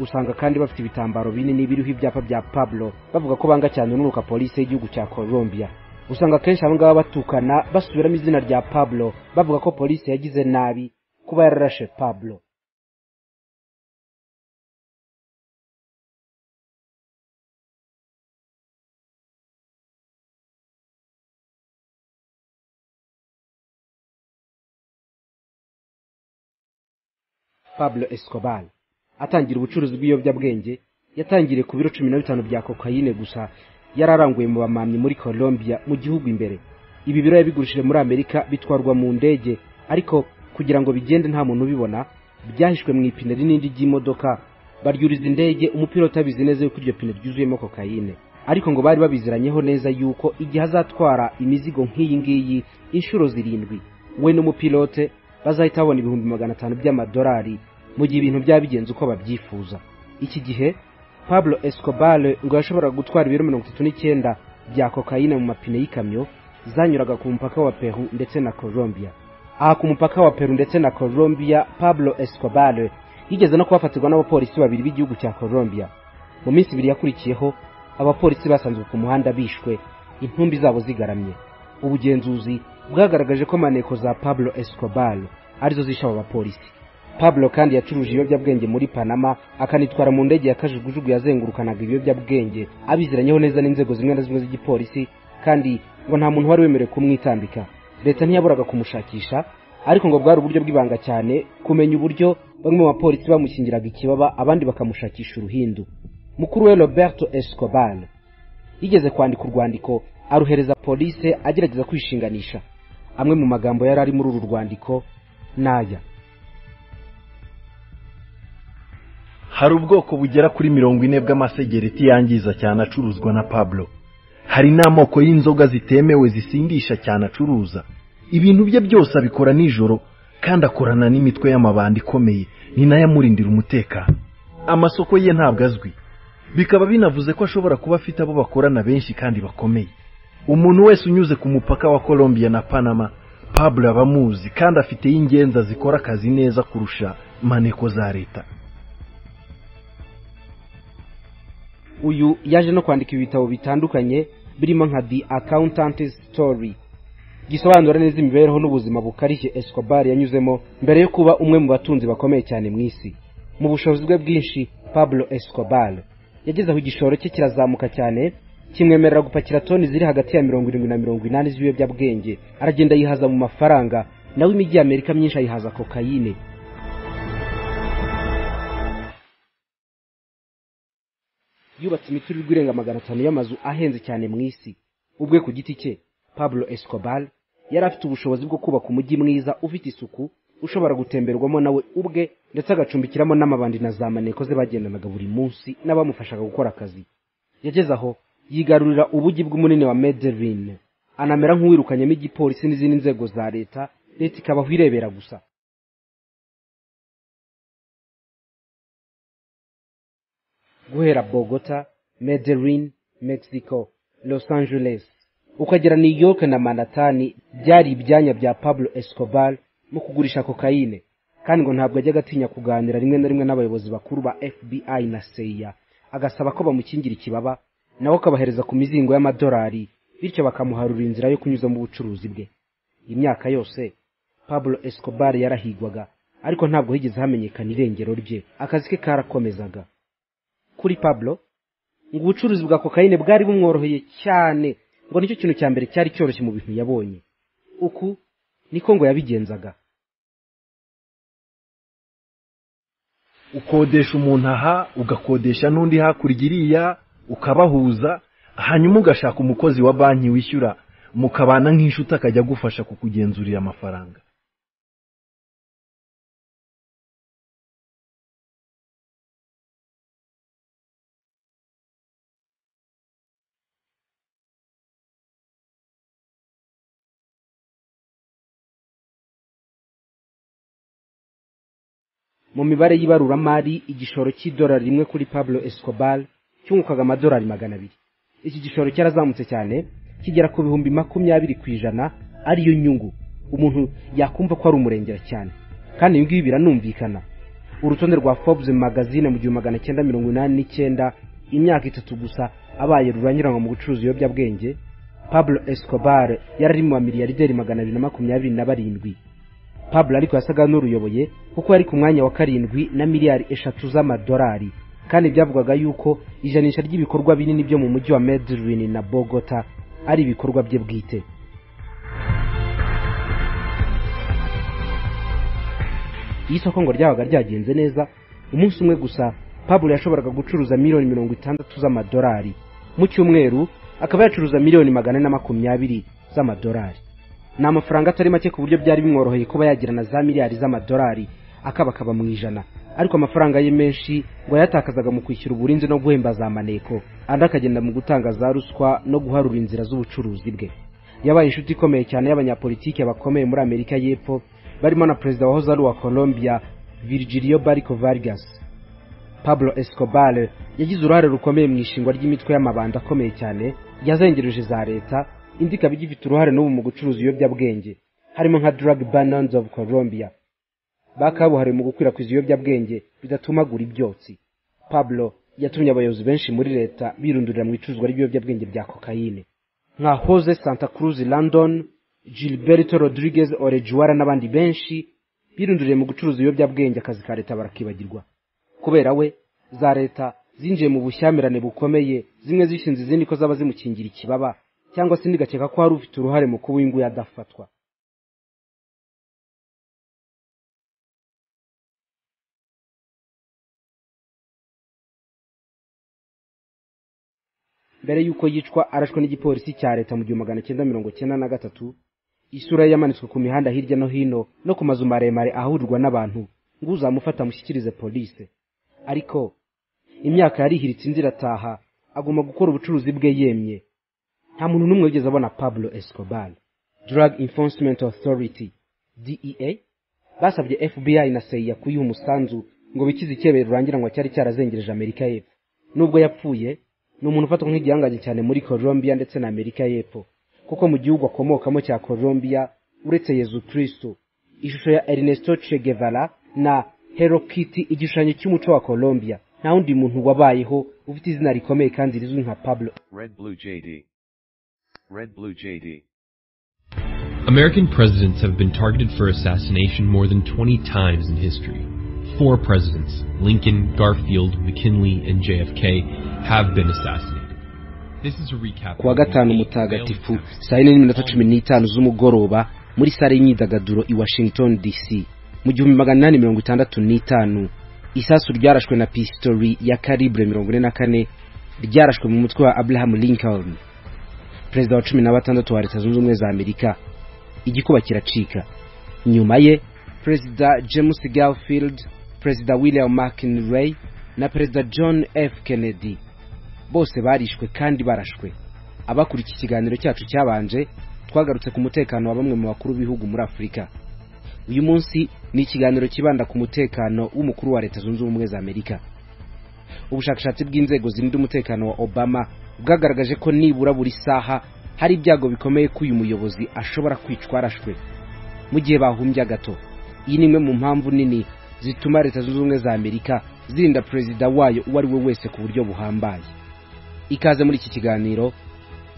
usanga kandi bafite ibitambaro binini biriho ibyapa bya pablo bavuga ko banga cyane ununuka polisi y'igihugu cya colombia usanga akenshi aba ngaba batukana basubiramo izina rya pablo bavuga ko polisi yagize nabi kuba yararashe pablo pablo escobar atangira ubucuruzi bw'ibiyobyabwenge yatangiriye ku biro cumi na bitanu bya kokayine gusa yari aranguye mu bamamyi muri colombia mu gihugu imbere ibi biro yabigurishije muri amerika bitwarwa mu ndege ariko kugira ngo bigende nta muntu ubibona byahishwe mu ipine rinini ry'imodoka baryuriza indege umupilota abizi neza yuko iryo pine ryuzuyemo kokayine ariko ngo bari babiziranyeho neza yuko igihe azatwara imizigo nk'iyi ngiyi inshuro zirindwi we n'umupilote bazahita babona ibihumbi magana atanu by'amadolari mu gihe ibintu byaba bigenze uko babyifuza iki gihe pablo escobar ngo yashoboraga gutwara ibiro mirongo itatu n'icyenda bya kokayine mu mapine y'ikamyo zanyuraga ku mupaka wa peru ndetse na colombia aha ku mupaka wa peru ndetse na colombia pablo escobar yigeze no kuhafatirwa n'abapolisi babiri b'igihugu cya colombia mu minsi ibiri yakurikiyeho abapolisi basanzwe ku muhanda bishwe intumbi zabo zigaramye ubugenzuzi bwagaragaje ko maneko za pablo escobar arizo zishe abo bapolisi pablo kandi yacuruje ibiyobyabwenge muri panama akanitwara mu ndege ya kajugujugu yazengurukanaga ibiyobyabwenge abiziranyeho neza n'inzego zimwe na zimwe z'igipolisi kandi ngo nta muntu wari wemerewe kumwitambika leta ntiyaburaga kumushakisha ariko ngo bwari uburyo bw'ibanga cyane kumenya uburyo bamwe mu bapolisi bamushyingiraga ikibaba abandi bakamushakisha uruhindu mukuru we roberto escobar yigeze kwandika urwandiko aruhereza polise agerageza kwishinganisha amwe mu magambo yari ari muri uru rwandiko n'aya hari ubwoko bugera kuri mirongo ine bw'amasegereti yangiza cyane acuruzwa na pablo hari n'amoko y'inzoga zitemewe zisindisha cyane acuruza ibintu bye byose abikora nijoro kandi akorana n'imitwe y'amabanda ikomeye ni nayo amurindira umutekano amasoko ye ntabwo azwi bikaba binavuze ko ashobora kuba afite abo bakorana benshi kandi bakomeye umuntu wese unyuze ku mupaka wa colombia na panama pablo aba amuzi kandi afite y'ingenza zikora akazi neza kurusha maneko za leta uyu yaje no kwandika ibitabo bitandukanye birimo nka the accountant story gisobanura neza imibereho n'ubuzima bukarishye escobar yanyuzemo mbere yo kuba umwe mu batunzi bakomeye cyane mu isi mu bushobozi bwe bwinshi pablo escobar yageze aho igishoro cye kirazamuka cyane kimwemerera gupakira toni ziri hagati ya mirongo irindwi na mirongo inani z'ibiyobyabwenge aragenda yihaza mu mafaranga nawe imijyi y'amerika myinshi ayihaza kokayine yubatse imiturirwa irenga magana atanu y'amazu ahenze cyane mu isi ubwe ku giti cye pablo escobar yari afite ubushobozi bwo kubaka umujyi mwiza ufite isuku ushobora gutemberwamo nawe ubwe ndetse agacumbikiramo n'amabandi na za maneko ze bagendanaga buri munsi n'abamufashaga gukora akazi yageze aho yigarurira ubugi bw'umunini wa mederin anamera nk'uwirukanyemo igipolisi n'izindi nzego za leta leta ikabaho irebera gusa guhera bogota mederin mexico los angeles ukagera new york na manatani byari ibyanya bya pablo escobar mu kugurisha kokayine kandi ngo ntabwo ajyaga atinya kuganira rimwe na rimwe n'abayobozi bakuru ba fbi na seya agasaba ko bamukingira ikibaba nawe akabahereza ku mizingo y'amadolari bityo bakamuharura inzira yo kunyuzamo ubucuruzi bwe imyaka yose pablo escobar yarahigwaga ariko ntabwo higeze hamenyekana irengero rye akazi ke karakomezaga kuri pablo ngo ubucuruzi bwa kokayine bwari bumworoheye cyane ngo nicyo kintu cya mbere cyari cyoroshye mu bintu yabonye uku niko ngo yabigenzaga ukodesha umuntu aha ugakodesha n'undi hakurya iriya ukabahuza hanyuma ugashaka umukozi wa banki wishyura mukabana nk'inshuti akajya agufasha kukugenzurira amafaranga mu mibare y'ibaruramari igishoro cy'idolari rimwe kuri pablo escobar cyungukaga amadolari magana abiri iki gishoro cyarazamutse cyane kigera ku bihumbi makumyabiri ku ijana ariyo nyungu umuntu yakumva ko ari umurengera cyane kandi ibi ngibi biranumvikana urutonde rwa forbes magazine mu gihumbi magana cyenda mirongo inani n'icyenda imyaka itatu gusa abaye ruranyuranwa mu gucuruza ibiyobyabwenge pablo escobar yari ari mu bamiliyarderi magana abiri na makumyabiri na barindwi pablo ariko yasaga n'uruyoboye kuko yari ku mwanya wa karindwi na miliyari eshatu z'amadolari kandi byavugwaga yuko ijanisha ry'ibikorwa binini byo mu mujyi wa medellin na bogota ari ibikorwa bye bwite iyo isoko ngo ryabaga ryagenze neza umunsi umwe gusa pablo yashoboraga gucuruza miliyoni mirongo itandatu z'amadolari mu cyumweru akaba yacuruza miliyoni magana ane na makumyabiri z'amadolari ni amafaranga atari make ku buryo byari bimworoheye kuba yagira na za miliyari z'amadolari akabakaba mu ijana ariko amafaranga ye menshi ngo yatakazaga mu kwishyura uburinzi no guhemba za maneko andi akagenda mu gutanga za ruswa no guharura inzira z'ubucuruzi bwe yabaye inshuti ikomeye cyane y'abanyapolitike bakomeye muri amerika y'epfo barimo na perezida wahoze ari uwa colombia virgilio bariko vargas pablo escobar yagize uruhare rukomeye mu ishingwa ry'imitwe y'amabanda akomeye cyane yazengereje za leta indi ikaba igifite uruhare n'ubu mu gucuruza ibiyobyabwenge harimo nka drug bannons of colombia bakabuhariwe mu gukwirakwiza ibiyobyabwenge bidatumagura ibyotsi pablo yatumye abayobozi benshi muri leta birundurira mu icuruzwa ry'ibiyobyabwenge bya kokayine nka hose santa cruz london gilberto rodriguez orejuwara n'abandi benshi birunduriye mu gucuruza ibiyobyabwenge akazi ka leta barakibagirwa kubera we za leta zinjiye mu bushyamirane bukomeye zimwe zishinze izindi ko zaba zimukingira ikibaba cyangwa se ndigakeka ko hari ufite uruhare mu kuba inguye adafatwa mbere y'uko yicwa arashwe n'igipolisi cya leta mu gihumbi magana cyenda mirongo cyenda na gatatu isura ye yamanitswe ku mihanda hirya no hino no ku mazu maremare ahurirwa n'abantu ngo uzamufata amushyikirize polise ariko imyaka yarihiritse inzira irataha agomba gukora ubucuruzi bwe yemye nta muntu n'umwe wigeze abona pablo escobar drug enforcement authority dea basabye fbi na seya kuyiha umusanzu ngo bikize icyebere rurangira ngo cyari cyarazengereje amerika y'epfo nubwo yapfuye ni umuntu ufatwa nk'igihangange cyane muri colombia ndetse na amerika y'epfo kuko mu gihugu akomokamo cya colombia uretse yezu kristo ishusho ya ernesto che guevara na herokiti igishushanyo cy'umuco wa colombia nta wundi muntu wabayeho ufite izina rikomeye kandi rizwi nka pablo Red Blue JD. Red Blue JD. American presidents have been targeted for assassination more than 20 times in history. four presidents, Lincoln, Garfield, McKinley, and JFK, have been assassinated. This is a recap. kuwa gatanu mutagatifu saa yine n'iminota cumi n'itanu z'umugoroba muri sare y'imyidagaduro i washington dc mu gihumbi magana inani mirongo itandatu n'itanu isasu ryarashwe na pisitori ya karibure mirongo ine na kane ryarashwe mu mutwe wa abraham lincoln perezida wa cumi na batandatu wa leta zunze ubumwe za amerika igikuba kiracika nyuma ye perezida james garfield perezida william mckinley na perezida john f kennedy bose barishwe kandi barashwe abakura iki kiganiro cyacu cyabanje twagarutse ku mutekano wa bamwe mu bakuru b'ibihugu muri afurika uyu munsi ni ikiganiro kibanda ku mutekano w'umukuru wa leta zunze ubumwe za amerika ubushakashatsi bw'inzego zirinda umutekano wa obama bwagaragaje ko nibura buri saha hari ibyago bikomeye ko uyu muyobozi ashobora kwicwa arashwe mu gihe bahumbya gato iyi ni imwe mu mpamvu nini zituma leta zunze ubumwe za amerika zirinda perezida wayo uwo ari we wese ku buryo buhambaye ikaze muri iki kiganiro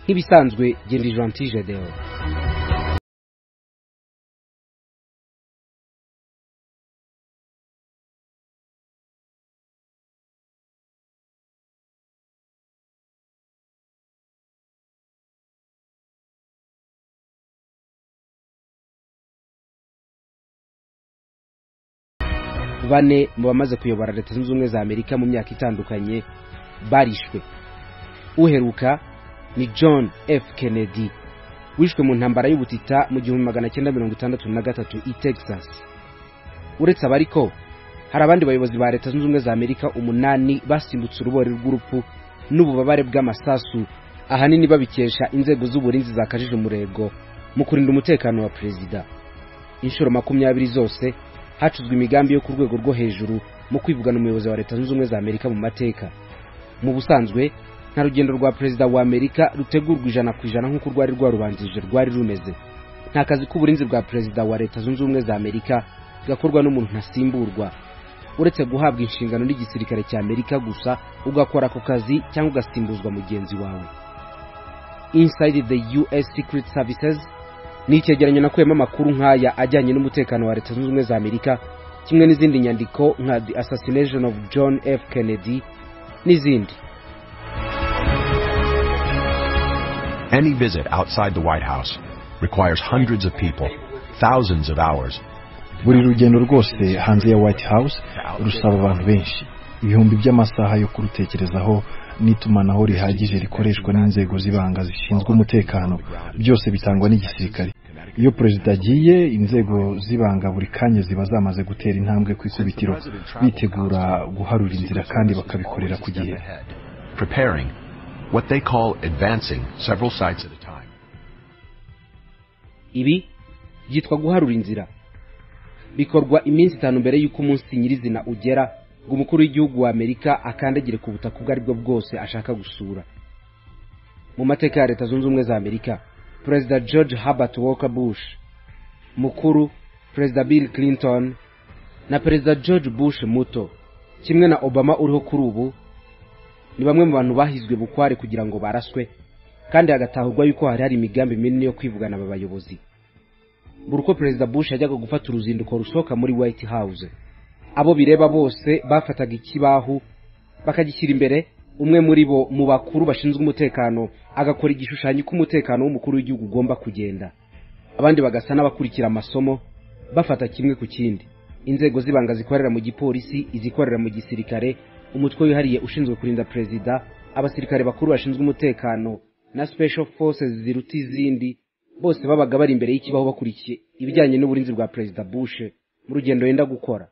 nk'ibisanzwe genda jantije deo bane mu bamaze kuyobora leta zunze ubumwe za amerika mu myaka itandukanye barishwe uheruka ni john f kennedy wishwe mu ntambara y'ubutita mu gihumbi magana cyenda mirongo itandatu na gatatu i texas uretse abariko hari abandi bayobozi ba leta zunze ubumwe za amerika umunani basimbutse urubori rw'urupfu n'ububabare bw'amasasu ahanini babikesha inzego z'uburinzi zakajije umurego mu kurinda umutekano wa perezida inshuro makumyabiri zose hacuzwe imigambi yo ku rwego rwo hejuru mu kwivugana umuyobozi wa leta zunze ubumwe za amerika mu mateka mu busanzwe nta rugendo rwa perezida wa amerika rutegurwa ijana ku ijana nk'uko rwari rwarubanjirije rwari rumeze nta kazi k'uburinzi bwa perezida wa leta zunze ubumwe za amerika gakorwa n'umuntu ntasimburwa uretse guhabwa inshingano n'igisirikare cya amerika gusa ugakora ako kazi cyangwa ugasimbuzwa mugenzi wawe inside the us secret services ni icyegeranyo nakuyemo amakuru nk'aya ajyanye n'umutekano wa leta zunze ubumwe za amerika kimwe n'izindi nyandiko nka the assassination of john f kennedy n'izindi Any visit outside the White House requires hundreds of people, thousands of hours, buri rugendo rwose hanze ya white house rusaba abantu benshi ibihumbi by'amasaha yo kurutekerezaho n'itumanaho rihagije rikoreshwa n'inzego z'ibanga zishinzwe umutekano byose bitangwa n'igisirikare iyo perezida agiye inzego z'ibanga buri kanya ziba zamaze gutera intambwe ku ikubitiro bitegura guharura inzira kandi bakabikorera ku gihe ibi byitwa guharura inzira bikorwa iminsi itanu mbere y'uko umunsi nyirizina ugera ngo umukuru w'igihugu wa amerika akandagire ku butaka ubwo aribwo bwose ashaka gusura mu mateka ya leta zunze ubumwe za amerika perezida george herbert walker bush mukuru perezida bill clinton na perezida george bush muto kimwe na obama uriho kuri ubu ni bamwe mu bantu bahizwe bukware kugira ngo baraswe kandi hagatahurwa yuko hari hari imigambi minini yo kwivugana aba bayobozi buri uko perezida bush yajyaga gufata uruzinduko rusohoka muri white house abo bireba bose bafataga ikibaho bakagishyira imbere umwe muri bo mu bakuru bashinzwe umutekano agakora igishushanyo cy'umutekano w'umukuru w'igihugu ugomba kugenda abandi bagasa n'abakurikira amasomo bafata kimwe ku kindi inzego z'ibanga zikorera mu gipolisi izikorera mu gisirikare umutwe wihariye ushinzwe kurinda perezida abasirikare bakuru bashinzwe umutekano na special forces ziruta izindi bose babaga bari imbere y'ikibaho bakurikiye ibijyanye n'uburinzi bwa perezida bush mu rugendo yenda gukora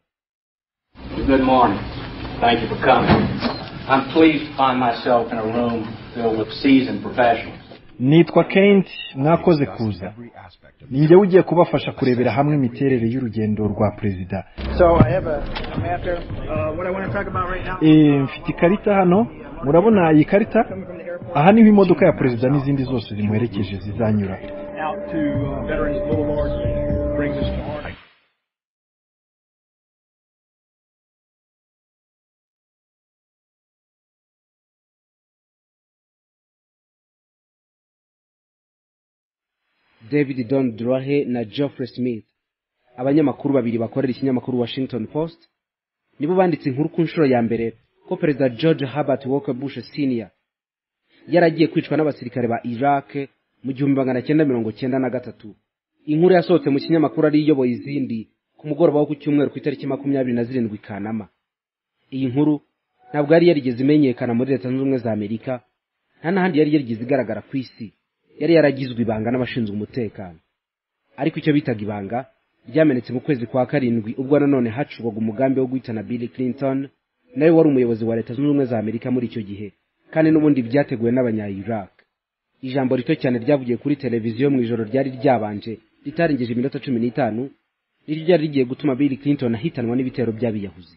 nitwa kent mwakoze kuza ninjye ugiye kubafasha kurebera hamwe imiterere y'urugendo rwa perezida mfite ikarita hano murabona iyi karita aha niho imodoka ya perezida n'izindi zose zimuherekeje zizanyura david don drohe na geoffrey smith abanyamakuru babiri bakorera ikinyamakuru washington post nibo banditse inkuru ku nshuro ya mbere ko perezida george herbert walker bush senior yari agiye kwicwa n'abasirikare ba iraq mu gihumbi magana cyenda mirongo cyenda na gatatu inkuru yasohotse mu kinyamakuru ari iyoboye izindi ku mugoroba wo ku cyumweru ku itariki makumyabiri na zirindwi kanama iyi nkuru ntabwo yari yarigeze imenyekana muri leta zunze ubumwe za amerika nta n'ahandi yari yarigeze igaragara ku isi yari yaragizwe ibanga n'abashinzwe umutekano ariko icyo bitaga ibanga ryamenetse mu kwezi kwa karindwi ubwo nanone hacurwaga umugambi wo guhitana bill clinton nawe wari umuyobozi wa leta zunze ubumwe za amerika muri icyo gihe kandi n'ubundi byateguwe n'abanya iraq ijambo rito cyane ryavugiye kuri televiziyo mu ijoro ryari ryabanje ritarengeje iminota cumi n'itanu niryo ryari rigiye gutuma bill clinton ahitanwa n'ibitero by'abiyahuzi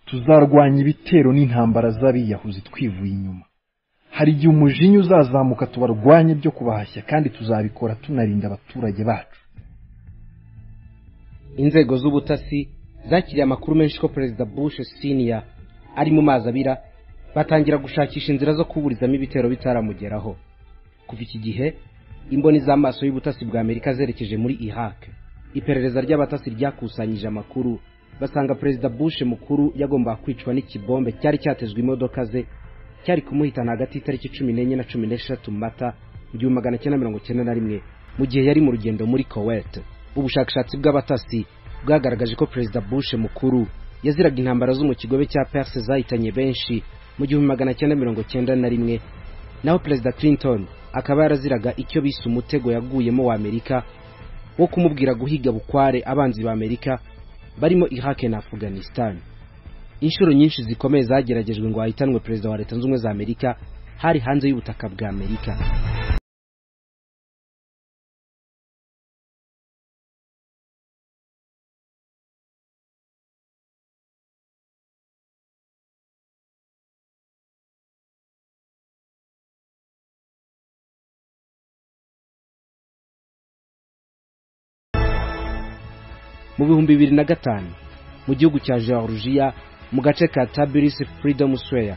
tuzarwanya ibitero n'intambara z'abiyahuzi twivuye inyuma hari igihe umujinya uzazamuka tubarwanye byo kubahashya kandi tuzabikora tunarinda abaturage bacu inzego z'ubutasi zakiriye amakuru menshi ko perezida bush senior ari mu mazi abira batangira gushakisha inzira zo kuburizamo ibitero bitaramugeraho kuva iki gihe imboni z'amaso y'ubutasi bwa amerika zerekeje muri iraq iperereza ry'abatasi ryakusanyije amakuru basanga perezida bush mukuru yagombaga kwicwa n'ikibombe cyari cyatezwe imodoka ze cyari kumuhitana hagati y'itariki cumi n'enye na cumi n'eshatu mata mu gihumbi magana cyenda mirongo cyenda na rimwe mu gihe yari mu rugendo muri kuwait ubushakashatsi bw'abatasi bwagaragaje ko perezida bush mukuru yaziraga intambara zo mu kigobe cya perse zahitanye benshi mu gihumbi magana cyenda mirongo cyenda na rimwe naho perezida clinton akaba yaraziraga icyo bise umutego yaguyemo w'amerika wo kumubwira guhiga bukware abanzi b'amerika barimo iraq na afghanistan inshuro nyinshi zikomeye zageragejwe ngo hahitanwe perezida wa leta zunze ubumwe za amerika hari hanze y'ubutaka bwa amerika mu bihumbi bibiri na gatanu mu gihugu cya georgia mu gace ka tabilis freedom square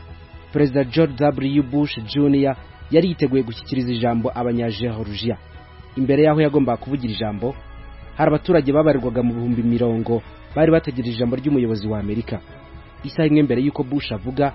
perezida george w bush jr yari yiteguye gushyikiriza ijambo abanyageorgia imbere y'aho yagombaga kuvugira ijambo hari abaturage babarirwaga mu bihumbi mirongo bari bategereje ijambo ry'umuyobozi wa amerika isaha imwe mbere y'uko bush avuga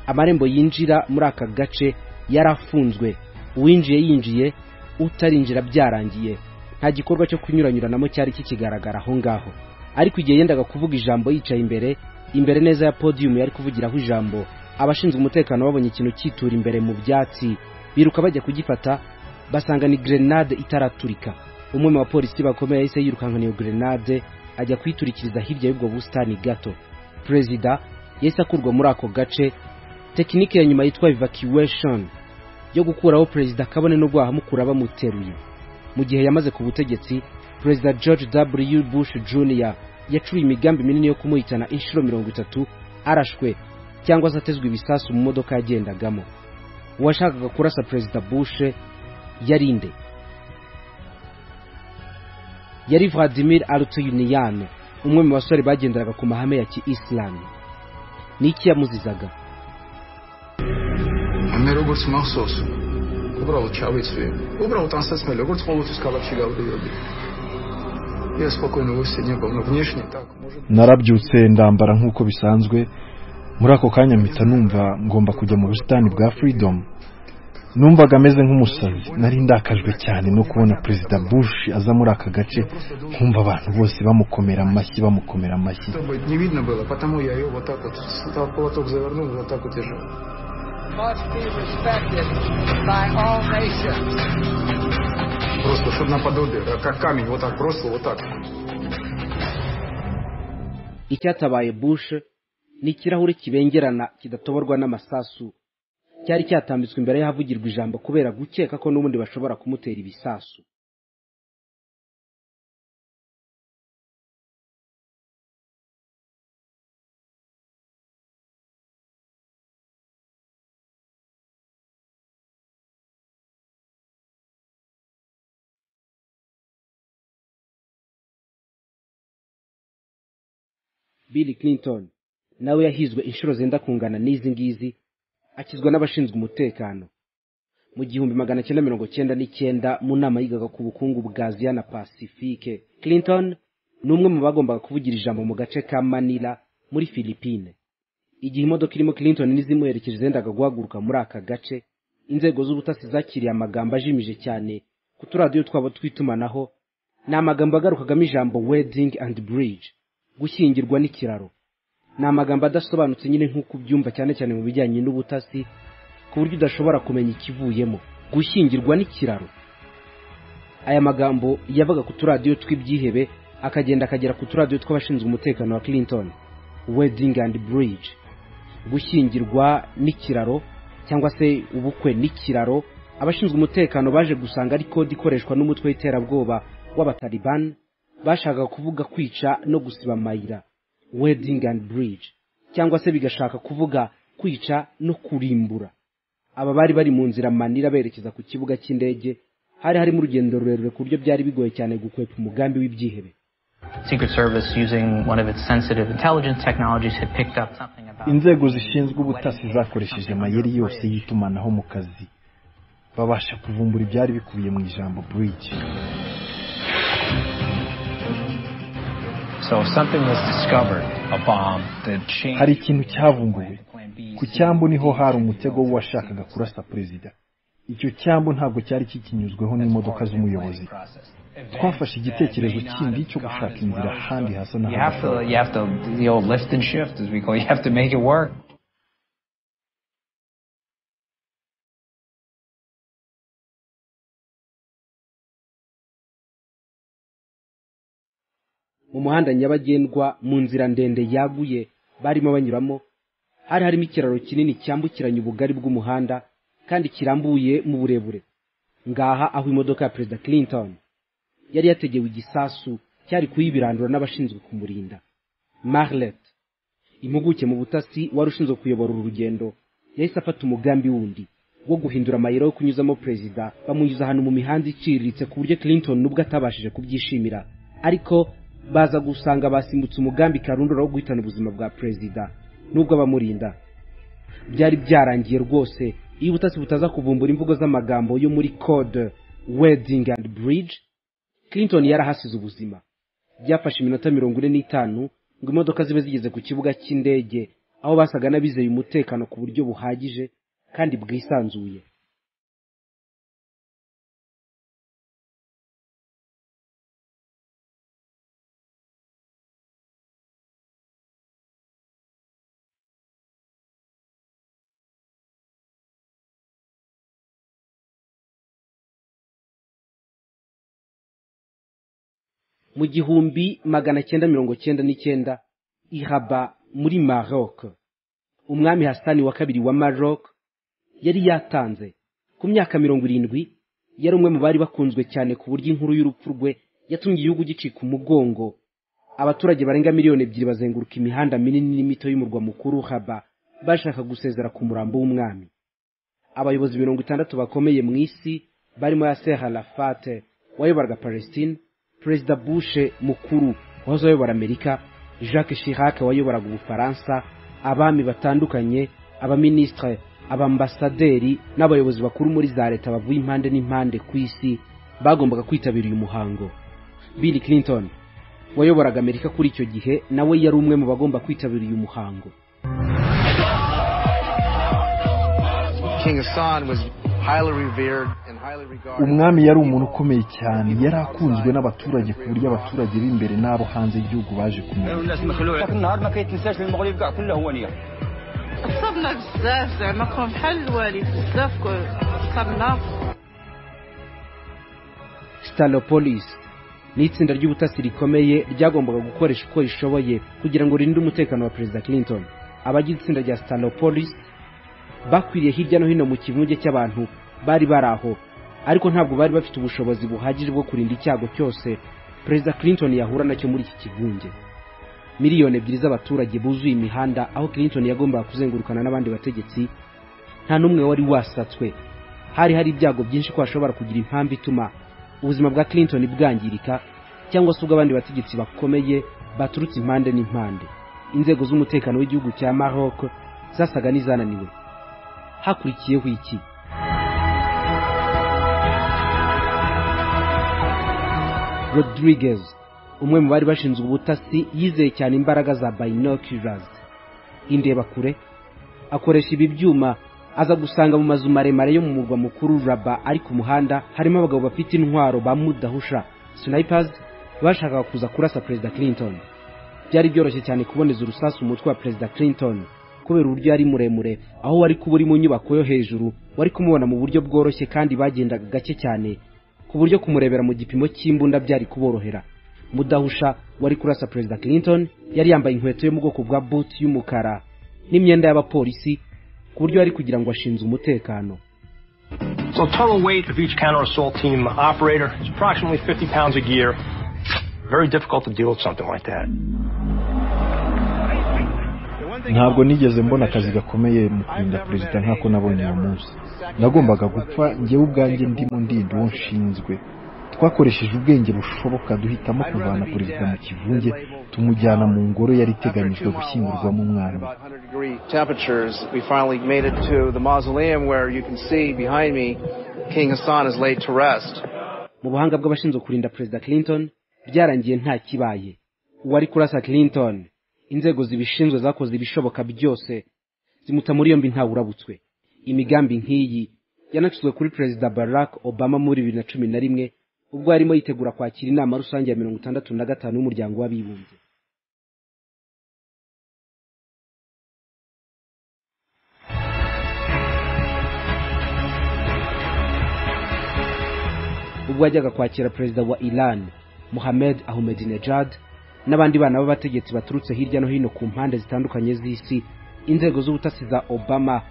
amarembo yinjira muri aka gace yari afunzwe uwinjiye yinjiye utarinjira byarangiye nta gikorwa cyo kunyuranyuranamo cyari kikigaragara aho ngaho ariko igihe yendaga kuvuga ijambo yicaye imbere imbere neza ya podiyumu yari kuvugiraho ijambo abashinzwe umutekano babonye ikintu cyitura imbere mu byatsi biruka bajya kugifata basanga ni gerenade itaraturika umwe mu bapolisi bakomeye yahise yirukankana iyo gerenade ajya kuyiturikiriza hirya y'ubwo busitani gato perezida yahise akurwa muri ako gace tekinike ya nyuma yitwa evacuation yo gukuraho perezida kabone no guhahamukura bamuteruye mu gihe yamaze ku butegetsi perezida george w bush jr yacuye imigambi minini yo kumuhitana inshuro mirongo itatu arashwe cyangwa se atezwe ibisasu mu modoka yagendagamo uwashakaga kurasa perezida bush yari nde yari vladimir alutuyuniyane umwe mu basore bagenderaga ku mahame ya kiisilamu ni iki yamuzizaga მე როგორც მახსოვს უბრალოდ ჩავიცვი უბრალოდ ანსაცმელი როგორც ყოველთვის ქალაქში გავდივოდი Я спокойно высидел, но внешне так. narabyutse ndambara nk'uko bisanzwe muri ako kanya mpita numva ngomba kujya mu busitani bwa freedom numvaga ameze nk'umusazi nari ndakajwe cyane no kubona perezida bush aza muri aka gace nkumva abantu bose bamukomera amashyi bamukomera amashyi must be respected by all nations. Просто, чтобы наподобие, как камень, вот так бросил, вот так. icyatabaye bush ni ikirahure kibengerana kidatoborwa n'amasasu cyari cyatambitswe imbere y'ahavugirwa ijambo kubera gukeka ko n'ubundi bashobora kumutera ibisasu bill clinton nawe yahizwe inshuro zenda kungana n'izi ngizi akizwa n'abashinzwe umutekano mu gihumbi magana cyenda mirongo cyenda n'icyenda mu nama yigaga ku bukungu bwa aziya na pacifique clinton ni umwe mu bagombaga kuvugira ijambo mu gace ka manila muri philippine igihe imodoka irimo clinton n'izimuherekeje zendaga guhaguruka muri aka gace inzego z'ubutasi zakiriye amagambo ajimije cyane ku turadiyo twabo tw'itumanaho ni amagambo agarukagamo ijambo wedding and bridge gushyingirwa n'ikiraro ni amagambo adasobanutse nyine nk'uko ubyumva cyane cyane mu bijyanye n'ubutasi ku buryo udashobora kumenya ikivuyemo gushyingirwa n'ikiraro aya magambo yavaga ku turadiyo tw'ibyihebe akagenda akagera ku turadiyo tw'abashinzwe umutekano wa clinton wedding and bridge gushyingirwa n'ikiraro cyangwa se ubukwe n'ikiraro abashinzwe umutekano baje gusanga ari kode ikoreshwa n'umutwe w'iterabwoba w'abataliban bashaka kuvuga kwica no gusiba amayira wedding and bridge cyangwa se bigashaka kuvuga kwica no kurimbura aba bari bari mu nzira manira berekeza ku kibuga cy'indege hari harimo urugendo rurerure ku buryo byari bigoye cyane gukwepa umugambi w'ibyihebe inzego zishinzwe ubutasi zakoresheje amayeri yose y'itumanaho mu kazi babasha kuvumbura ibyari bikubiye mu ijambo bridge hari ikintu cyavumbuwe ku cyambu niho hari umutego w'uwashakaga kurasa perezida icyo cyambu ntabwo cyari kikinyuzweho n'imodoka z'umuyobozi twafashe igitekerezo kindi cyo gushaka inzira ahandi hasa n'ahandi mu muhanda nyabagendwa mu nzira ndende yaguye barimo banyuramo hari harimo ikiraro kinini cyambukiranya ubugari bw'umuhanda kandi kirambuye mu burebure ngaha aho imodoka ya perezida clinton yari yategewe igisasu cyari kuyibirandura n'abashinzwe kumurinda marlet impuguke mu butasi wari ushinzwe kuyobora uru rugendo yahise afata umugambi wundi wo guhindura amayira yo kunyuzamo perezida bamunyuza ahantu mu mihanda iciriritse ku buryo clinton n'ubwo atabashije kubyishimira ariko baza gusanga basimbutse umugambi karundura wo guhitana ubuzima bwa perezida n'ubwo abamurinda byari byarangiye rwose iyo ubutasi butaza kuvumbura imvugo z'amagambo yo muri code wedding and bridge clinton yarahasize ubuzima byafashe iminota mirongo ine n'itanu ngo imodoka zibe zigeze ku kibuga cy'indege aho basaga n'abizeye umutekano ku buryo buhagije kandi bwisanzuye mu gihumbi magana cyenda mirongo cyenda n'icyenda ihaba muri maroc umwami hasani wa kabiri wa maroc yari yatanze ku myaka mirongo irindwi yari umwe mu bari bakunzwe cyane ku buryo inkuru y'urupfu rwe yatumye igihugu gicika umugongo abaturage barenga miliyoni ebyiri bazenguruka imihanda minini n'imito y'umurwa mukuru haba bashaka gusezera ku murambo w'umwami abayobozi mirongo itandatu bakomeye mu isi barimo yaser arafate wayoboraga palestine perezida bushe mukuru wahoze ayobora amerika jacques chirac wayoboraga ubufaransa abami batandukanye abaminisitire abambasaderi n'abayobozi bakuru muri za leta bavuye impande n'impande ku isi bagombaga kwitabira uyu muhango bill clinton wayoboraga amerika kuri icyo gihe nawe yari umwe mu bagomba kwitabira uyu muhango umwami yari umuntu ukomeye cyane yari akunzwe n'abaturage ku buryo abaturage b'imbere n'abo hanze y'igihugu baje kumenya stalopolis ni itsinda ry'ubutasi rikomeye ryagombaga gukoresha uko rishoboye kugira ngo ririnde umutekano wa perezida clinton abagize itsinda rya stalopolis bakwiriye hirya no hino mu kivunge cy'abantu bari bari aho ariko ntabwo bari bafite ubushobozi buhagije bwo kurinda icyago cyose perezida clinton yahura nacyo muri iki kivunge miliyoni ebyiri z'abaturage buzuye imihanda aho clinton yagombaga kuzengurukana n'abandi bategetsi nta n'umwe wari wasatswe hari hari ibyago byinshi ko hashobora kugira impamvu ituma ubuzima bwa clinton bwangirika cyangwa se ubw'abandi bategetsi bakomeye baturutse impande n'impande inzego z'umutekano w'igihugu cya maroc zasaga n'izananiwe hakurikiyeho iki rodriguez umwe mu bari bashinzwe ubutasi yizeye cyane imbaraga za binoculars indebakure akoresha ibi byuma aza gusanga mu mazu maremare yo mu murwa mukuru raba ari ku muhanda harimo abagabo bafite intwaro ba mudahusha snipers bashakaga kuza kurasa perezida clinton byari byoroshye cyane kuboneza urusasu umutwe wa perezida clinton kubera uburyo yari muremure aho wari kuba uri mu nyubako yo hejuru wari kumubona mu buryo bworoshye kandi bagendaga gake cyane ku buryo kumurebera mu gipimo cy'imbunda byari kuborohera mudahusha wari kurasa perezida clinton yari yambaye inkweto yo mu bwoko bwa buti y'umukara n'imyenda y'abapolisi ku buryo yari kugira ngo ashinze umutekano So total weight of each counter assault team operator is approximately 50 pounds a gear. Very difficult to deal with something like that. ntabwo nigeze mbona akazi gakomeye mu kurinda perezida nk'ako nabonye uwo munsi nagombaga gupfa njyewe ubwanjye ndimo ndinda uwo nshinzwe twakoresheje ubwenge bushoboka duhitamo kuvana perezida mu kivunge tumujyana mu ngoro yari iteganyijwe gushyingurwamo umwami mu buhanga bw'abashinzwe kurinda perezida clinton byarangiye nta kibaye uwari kurasa clinton inzego zibishinzwe zakoze ibishoboka byose zimuta muri yombi ntawe urabutswe imigambi nk'iyi yanacuzwe kuri perezida barack obama muri bibiri na cumi na rimwe ubwo yarimo yitegura kwakira inama rusange ya mirongo itandatu na gatanu y'umuryango w'abibumbye ubwo yajyaga kwakira perezida wa iran mohamed ahmedinejad n'abandi bana b'abategetsi baturutse hirya no hino ku mpande zitandukanye z'isi inzego z'ubutasi za obama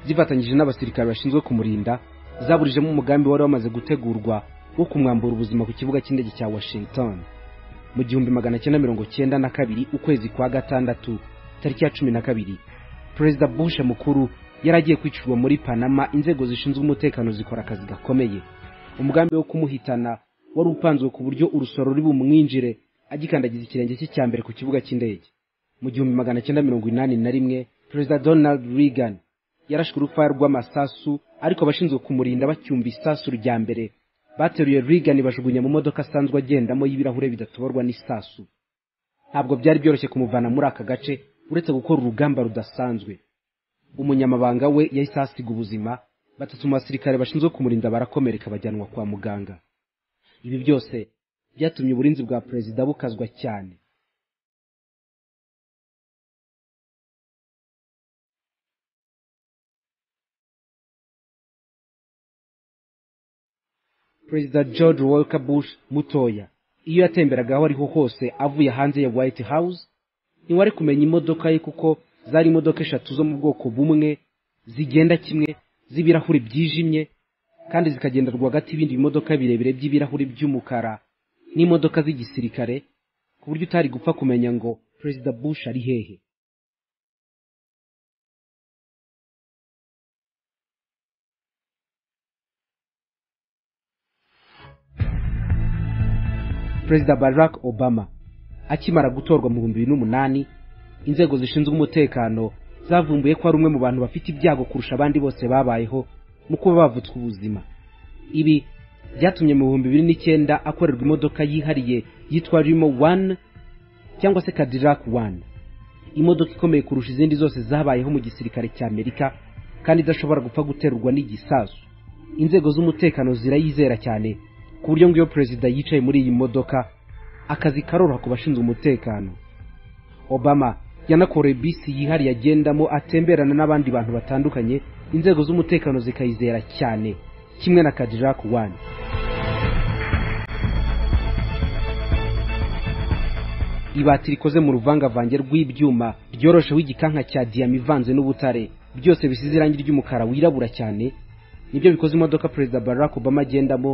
zifatanyije n'abasirikare bashinzwe kumurinda zaburijemo umugambi wari wamaze gutegurwa wo kumwambura ubuzima ku kibuga cy'indege cya washington mu gihumbi magana cyenda mirongo cyenda na kabiri ukwezi kwa gatandatu tariki ya cumi na kabiri perezida bush mukuru yari agiye kwicirwa muri panama inzego zishinzwe umutekano zikora akazi gakomeye umugambi wo kumuhitana wari upanzwe ku buryo urusoro ruri bumwinjire agikandagiza ikirenge cye cya mbere ku kibuga cy'indege mu gihumbi magana cyenda mirongo inani na rimwe perezida donald reagan yarashwe urupfaya rw'amasasu ariko abashinzwe kumurinda bacyumva isasu rya mbere bateruye reagan bajugunya mu modoka asanzwe agendamo y'ibirahure bidatoborwa n'isasu ntabwo byari byoroshye kumuvana muri aka gace uretse gukora urugamba rudasanzwe umunyamabanga we yahise ahasiga ubuzima batatu mu basirikare bashinzwe kumurinda barakomereka bajyanwa kwa muganga ibi byose byatumye uburinzi bwa perezida bukazwa cyane perezida george walker bush mutoya iyo yatemberaga aho ariho hose avuye hanze ya white house ntiwari kumenya imodoka ye kuko zari imodoka eshatu zo mu bwoko bumwe zigenda kimwe z'ibirahuri byijimye kandi zikagenda rwagati y'ibindi bimodoka birebire by'ibirahuri by'umukara n'imodoka z'igisirikare ku buryo utari gupfa kumenya ngo perezida bush ari hehe perezida barack obama akimara gutorwa mu bihumbi bibiri n'umunani inzego zishinzwe umutekano zavumbuye ko ari umwe mu bantu bafite ibyago kurusha abandi bose babayeho mu kuba bavutswe ubuzima ibi byatumye mu bihumbi bibiri n'icyenda akorerwa imodoka yihariye yitwa rimo wani cyangwa se cadillac wani imodoka ikomeye kurusha izindi zose zabayeho mu gisirikare cy'amerika kandi idashobora gupfa guterurwa n'igisasu inzego z'umutekano zirayizera cyane ku buryo ngo iyo perezida yicaye muri iyi modoka akazi karoroha ku bashinzwe umutekano obama yanakoreye bisi yihariye agendamo atemberana n'abandi bantu batandukanye inzego z'umutekano zikayizera cyane kimwe na cadillac wani ibati rikoze mu ruvangavange rw'ibyuma ryorosheho igikanka cya diyama ivanze n'ubutare byose bisize irangi ry'umukara wirabura cyane nibyo bikoze imodoka perezida barack obama agendamo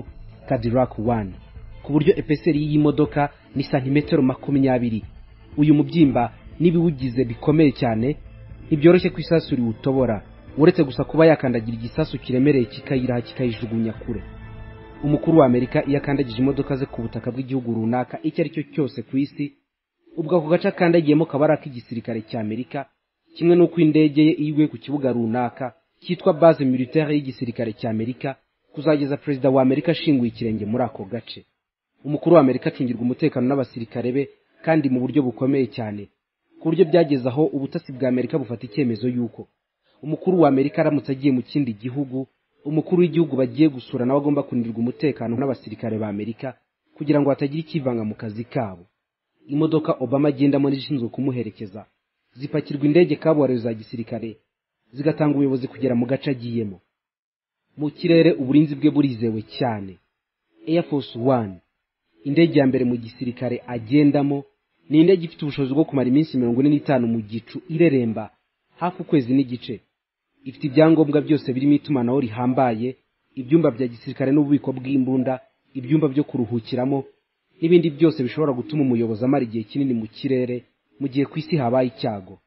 cadillac one ku buryo epeseri y'iyi modoka ni santimetero makumyabiri uyu mubyimba n'ibiwugize bikomeye cyane ntibyoroshye ko isasu riwutobora uretse gusa kuba yakandagira igisasu kiremereye kikayiraha kikayijugunya kure umukuru wa amerika iyo akandagije imodoka ze ku butaka bw'igihugu runaka icyo ari cyo cyose ku isi ubwo ako gace akandagiyemo kaba ari ak'igisirikare cy'amerika kimwe n'uko indege ye iguye ku kibuga runaka cyitwa base militaire y'igisirikare cy'amerika kuzageza perezida wa amerika ashinguye ikirenge muri ako gace umukuru wa amerika acungirwa umutekano n'abasirikare be kandi mu buryo bukomeye cyane ku buryo byageze aho ubutasi bwa amerika bufata icyemezo y'uko umukuru wa amerika aramutse agiye mu kindi gihugu umukuru w'igihugu bagiye gusura nawe agomba kunirwa umutekano n'abasirikare ba amerika kugira ngo hatagira ikivanga mu kazi kabo imodoka obama agendamo n'izishinzwe kumuherekeza zipakirwa indege kabuhariwe za gisirikare zigatanga ubuyobozi kugera mu gace agiyemo mu kirere uburinzi bwe burizewe cyane air force one indege ya mbere mu gisirikare agendamo ni indege ifite ubushobozi bwo kumara iminsi mirongo ine n'itanu mu gicu ireremba hafi ukwezi n'igice ifite ibyangombwa byose birimo itumanaho rihambaye ibyumba bya gisirikare n'ububiko bw'imbunda ibyumba byo kuruhukiramo n'ibindi byose bishobora gutuma umuyobozi amara igihe kinini mu kirere mu gihe ku isi habaye icyago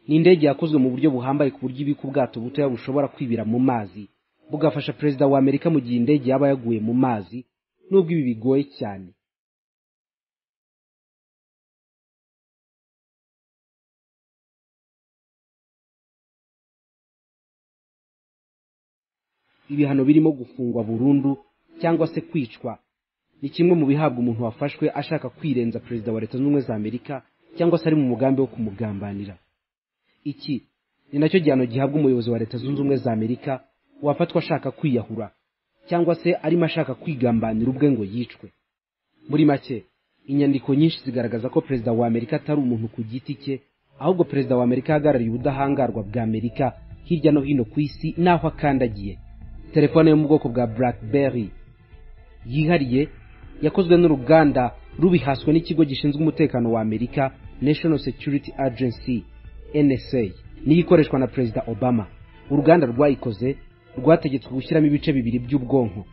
ni indege yakozwe mu buryo buhambaye ku buryo ibika ubwato butoya bushobora kwibira mu mazi bugafasha perezida wa amerika mu gihe indege yaba yaguye mu mazi nubwo ibi bigoye cyane ibihano birimo gufungwa burundu cyangwa se kwicwa ni kimwe mu bihabwa umuntu wafashwe ashaka kwirenza perezida wa leta zunze ubumwe za amerika cyangwa se ari mu mugambi wo kumugambanira iki ni nacyo gihano gihabwa umuyobozi wa leta zunze ubumwe za amerika wafatwa ashaka kwiyahura cyangwa se arimo ashaka kwigambanira ubwe ngo yicwe muri make inyandiko nyinshi zigaragaza ko perezida wa amerika atari umuntu ku giti cye ahubwo perezida wa amerika ahagarariye ubudahangarwa bwa amerika hirya no hino ku isi n'aho akandagiye telefone yo mu bwoko bwa blackberry yihariye yakozwe n'uruganda rubihaswe n'ikigo gishinzwe umutekano wa amerika national security agency nsa niyo ikoreshwa na perezida obama uruganda rwayikoze rwategetswe gushyiramo ibice bibiri by'ubwonko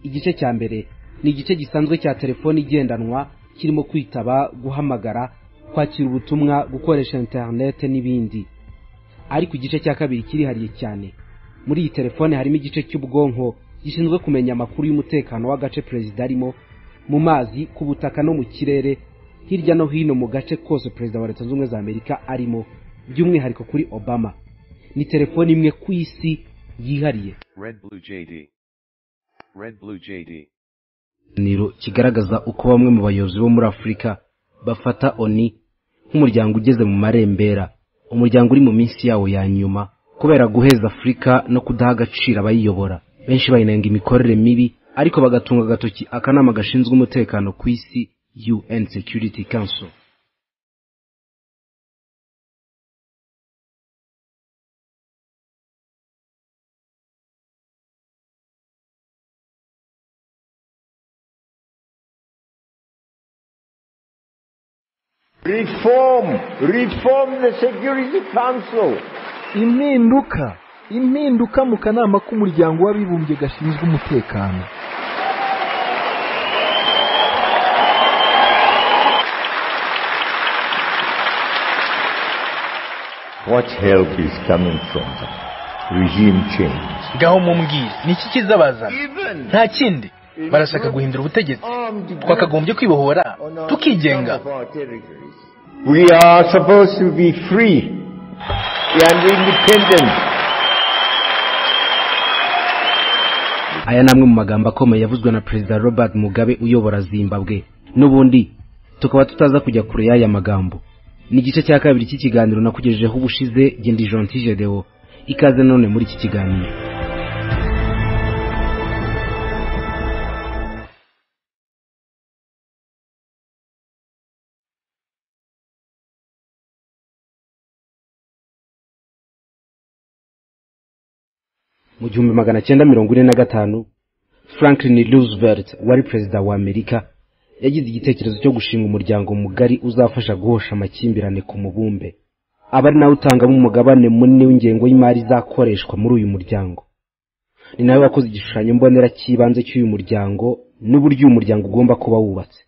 igice cya mbere ni igice gisanzwe cya telefoni igendanwa kirimo kwitaba guhamagara kwakira ubutumwa gukoresha interinete n'ibindi ariko igice cya kabiri kirihariye cyane muri iyi telefone harimo igice cy'ubwonko gishinzwe kumenya amakuru y'umutekano w'agace perezida arimo mu mazi ku butaka no mu kirere hirya no hino mu gace kose perezida wa leta zunze ubumwe za amerika arimo by'umwihariko kuri obama ni telefoni imwe ku isi yihariye niro kigaragaza uko bamwe mu bayobozi bo muri afurika bafata oni nk'umuryango ugeze mu marembera umuryango uri mu minsi yawo ya nyuma kubera guheza afurika no kudaha agaciro abayiyobora benshi bayinenga imikorere mibi ariko bagatunga agatoki akanama gashinzwe umutekano ku isi un security council reform reform the security council impinduka impinduka mu kanama k'umuryango w'abibumbye gashinzwe umutekano what help is coming from them regime change ngaho mumbwire niki kizabazana nta kindi barashaka guhindura ubutegetsi twakagombye kwibohora tukigenga we are supposed to be free and independent aya ni amwe mu magambo akomeye yavuzwe na perezida robert mugabe uyobora zimbabwe n'ubundi tukaba tutaza kujya kure y'aya magambo ni igice cya kabiri cy'ikiganiro nakugejejeho ubushize gendi jonti gedewo ikaze none muri iki kiganiro mu gihumbi magana cyenda mirongo ine na gatanu franklin roosevelt wari perezida wa amerika yagize igitekerezo cyo gushinga umuryango mugari uzafasha guhosha amakimbirane ku mubumbe aba ari nawe utangamo umugabane munini w'ingengo y'imari izakoreshwa muri uyu muryango ni nawe wakoze igishushanyo mbonera cy'ibanze cy'uyu muryango n'uburyo uyu muryango ugomba kuba wubatse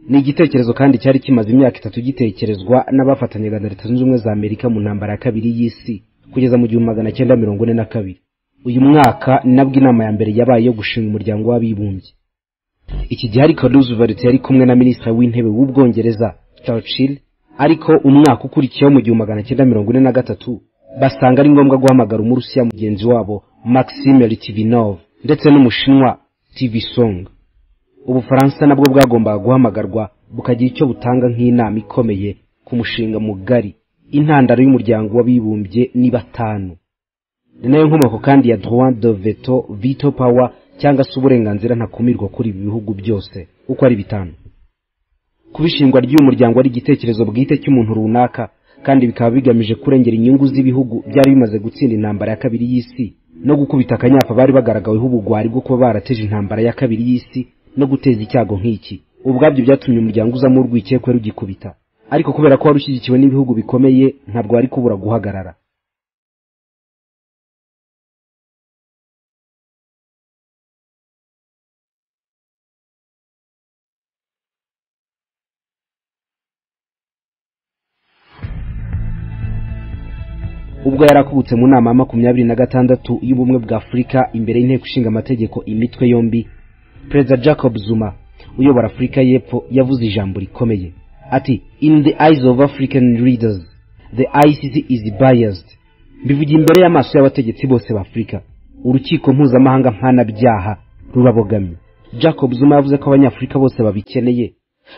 ni igitekerezo kandi cyari kimaze imyaka itatu gitekerezwa n'abafatanyaga na leta zunze ubumwe za amerika mu ntambara ya kabiri y'isi kugeza mu gihumbi magana cyenda mirongo ine na kabiri uyu mwaka nabwo inama ya mbere yabaye yo gushinga umuryango w'abibumbye iki gihe ariko roosevelt yari kumwe na minisitiri w'intebe w'ubwongereza churchill ariko umwaka ukurikiyeho mu gihumbi magana cyenda mirongo ine na gatatu basanga ari ngombwa guhamagara umurusiya mugenzi wabo maxime ritivinov ndetse n'umushinwa tivisong ubufaransa nabwo bwagombaga guhamagarwa bukagira icyo butanga nk'inama ikomeye ku mushinga mugari intandaro y'umuryango w'abibumbye ni batanu ni nayo nkomoko kandi ya droit de veto veto power cyangwa se uburenganzira ntakumirwa kuri ibi bihugu byose uko ari bitanu kubishingwa ry'uyu muryango ari igitekerezo bwite cy'umuntu runaka kandi bikaba bigamije kurengera inyungu z'ibihugu byari bimaze gutsinda intambara ya kabiri y'isi no gukubita akanyapa bari bagaragaweho ubugwari bwo kuba barateje intambara ya kabiri y'isi no guteza icyago nk'iki ubwabyo byatuma umuryango uzamo urwikekwe rugikubita ariko kubera ko wari ushyigikiwe n'ibihugu bikomeye ntabwo wari kubura guhagarara ubwo yari akubutse mu nama ya makumyabiri na gatandatu y'ubumwe bwa afurika imbere y'inteko ishinga amategeko imitwe yombi perezida jacob zuma uyobora afurika y'epfo yavuze ijambo rikomeye ati in the eyes of african leaders the icc is biased mbivugiye imbere y'amaso y'abategetsi bose b'afurika urukiko mpuzamahanga mpanabyaha rurabogamye jacob zuma yavuze ko abanyafurika bose babikeneye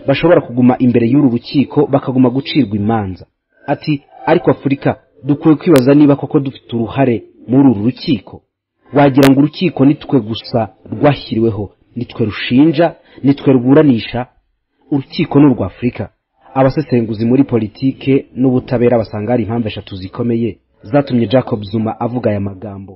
bashobora kuguma imbere y'uru rukiko bakaguma gucirwa imanza ati ariko afurika dukwiye kwibaza niba koko dufite uruhare muri uru rukiko wagira ngo urukiko nitwe gusa rwashyiriweho nitwe rushinja nitwe ruburanisha urukiko ni urwa afurika abasesenguzi muri politike n'ubutabera basanga hari impamvu eshatu zikomeye zatumye jacob zuma avuga aya magambo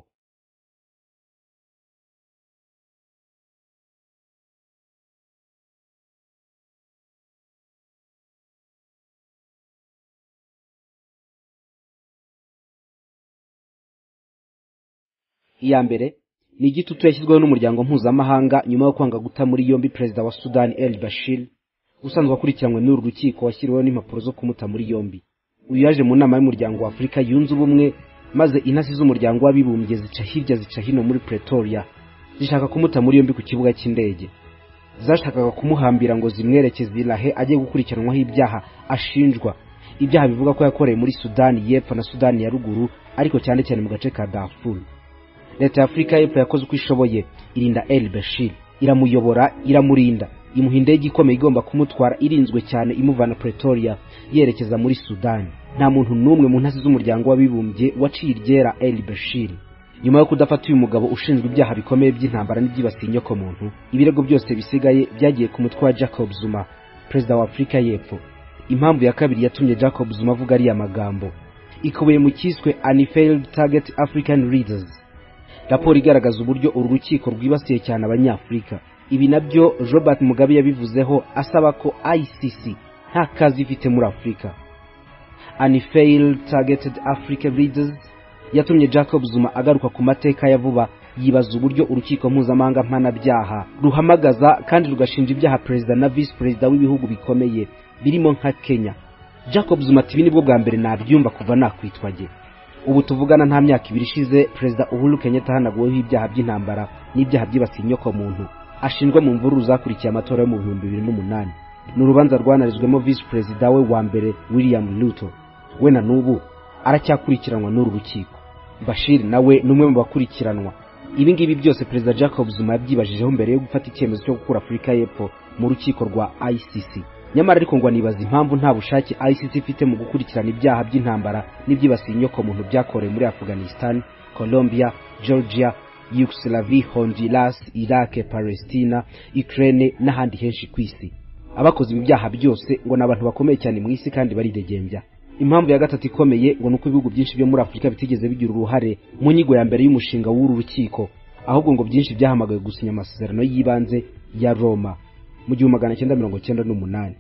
iya mbere ni igitutu yashyizweho n'umuryango mpuzamahanga nyuma yo kwanga guta muri yombi perezida wa sudani el bashir usanzwe akurikiranywe n'uru rukiko washyiriweho n'impapuro zo kumuta muri yombi uyu yaje mu nama y'umuryango wa afurika yunze ubumwe maze intasi z'umuryango w'abibumbye zica hirya zica hino muri pretoria zishaka kumuta muri yombi ku kibuga cy'indege zashakaga kumuhambira ngo zimwerekeze irahe ajye gukurikiranwaho ibyaha ashinjwa ibyaha bivuga ko yakoreye muri sudani y'epfo na sudani ya ruguru ariko cyane cyane mu gace ka darfur leta ya afurika y'epfo yakoze uko ishoboye irinda el bashir iramuyobora iramurinda imuha indege ikomeye igomba kumutwara irinzwe cyane imuvana pretoria yerekeza muri sudani nta muntu n'umwe mu ntasi z'umuryango w'abibumbye waciye iryera el bashir nyuma yo kudafata uyu mugabo ushinzwe ibyaha bikomeye by'intambara n'ibyibasiye inyokomuntu ibirego byose bisigaye byagiye ku mutwe wa jacob zuma perezida wa afurika y'epfo impamvu ya kabiri yatumye jacob zuma avuga ariya magambo ikubiye mu cyiswe anifailed target african readers raporo igaragaza uburyo uru rukiko rwibasiye cyane abanyafurika ibi nabyo robert mugabe yabivuzeho asaba ko icc nta kazi ifite muri afurika anifeyiri tagetedi afurika ridizi yatumye jacob zuma agaruka ku mateka ya vuba yibaza uburyo urukiko mpuzamahanga mpanabyaha ruhamagaza kandi rugashinja ibyaha perezida na visi perezida w'ibihugu bikomeye birimo nka kenya jacob zuma ati ibi nibwo bwa mbere nabyumva kuva nakwitwage ubu tuvugana nta myaka ibiri ishize perezida uhuru kenyatta hanaguweho ibyaha by'intambara n'ibyaha byibasiye inyokomuntu ashinjwa mu mvururu zakurikiye amatora yo mu bihumbi bibiri n'umunani ni urubanza rwanarizwemo visi perezida we wa mbere william ruto we na n'ubu aracyakurikiranwa n'uru rukiko bashir nawe ni umwe mu bakurikiranwa ibi ngibi byose perezida jacob zuma yabyibajijeho mbere yo gufata icyemezo cyo gukura afurika y'epfo mu rukiko rwa icc nyamara ariko ngo anibaza impamvu nta bushake icc ifite mu gukurikirana ibyaha by'intambara n'ibyibasiye inyokomuntu byakorewe muri afghanistan colombia georgia yugoslavi honduras iraq palestina ukraine n'ahandi henshi ku isi abakoze ibi byaha byose ngo ni abantu bakomeye cyane mu isi kandi baridegembya impamvu ya gatatu ikomeye ngo ni uko ibihugu byinshi byo muri afurika bitigeze bigira uruhare mu nyigo ya mbere y'umushinga w'uru rukiko ahubwo ngo byinshi byahamagawe gusinya amasezerano y'ibanje ya roma mu gihumbi magana cyenda mirongo cyenda n'umunani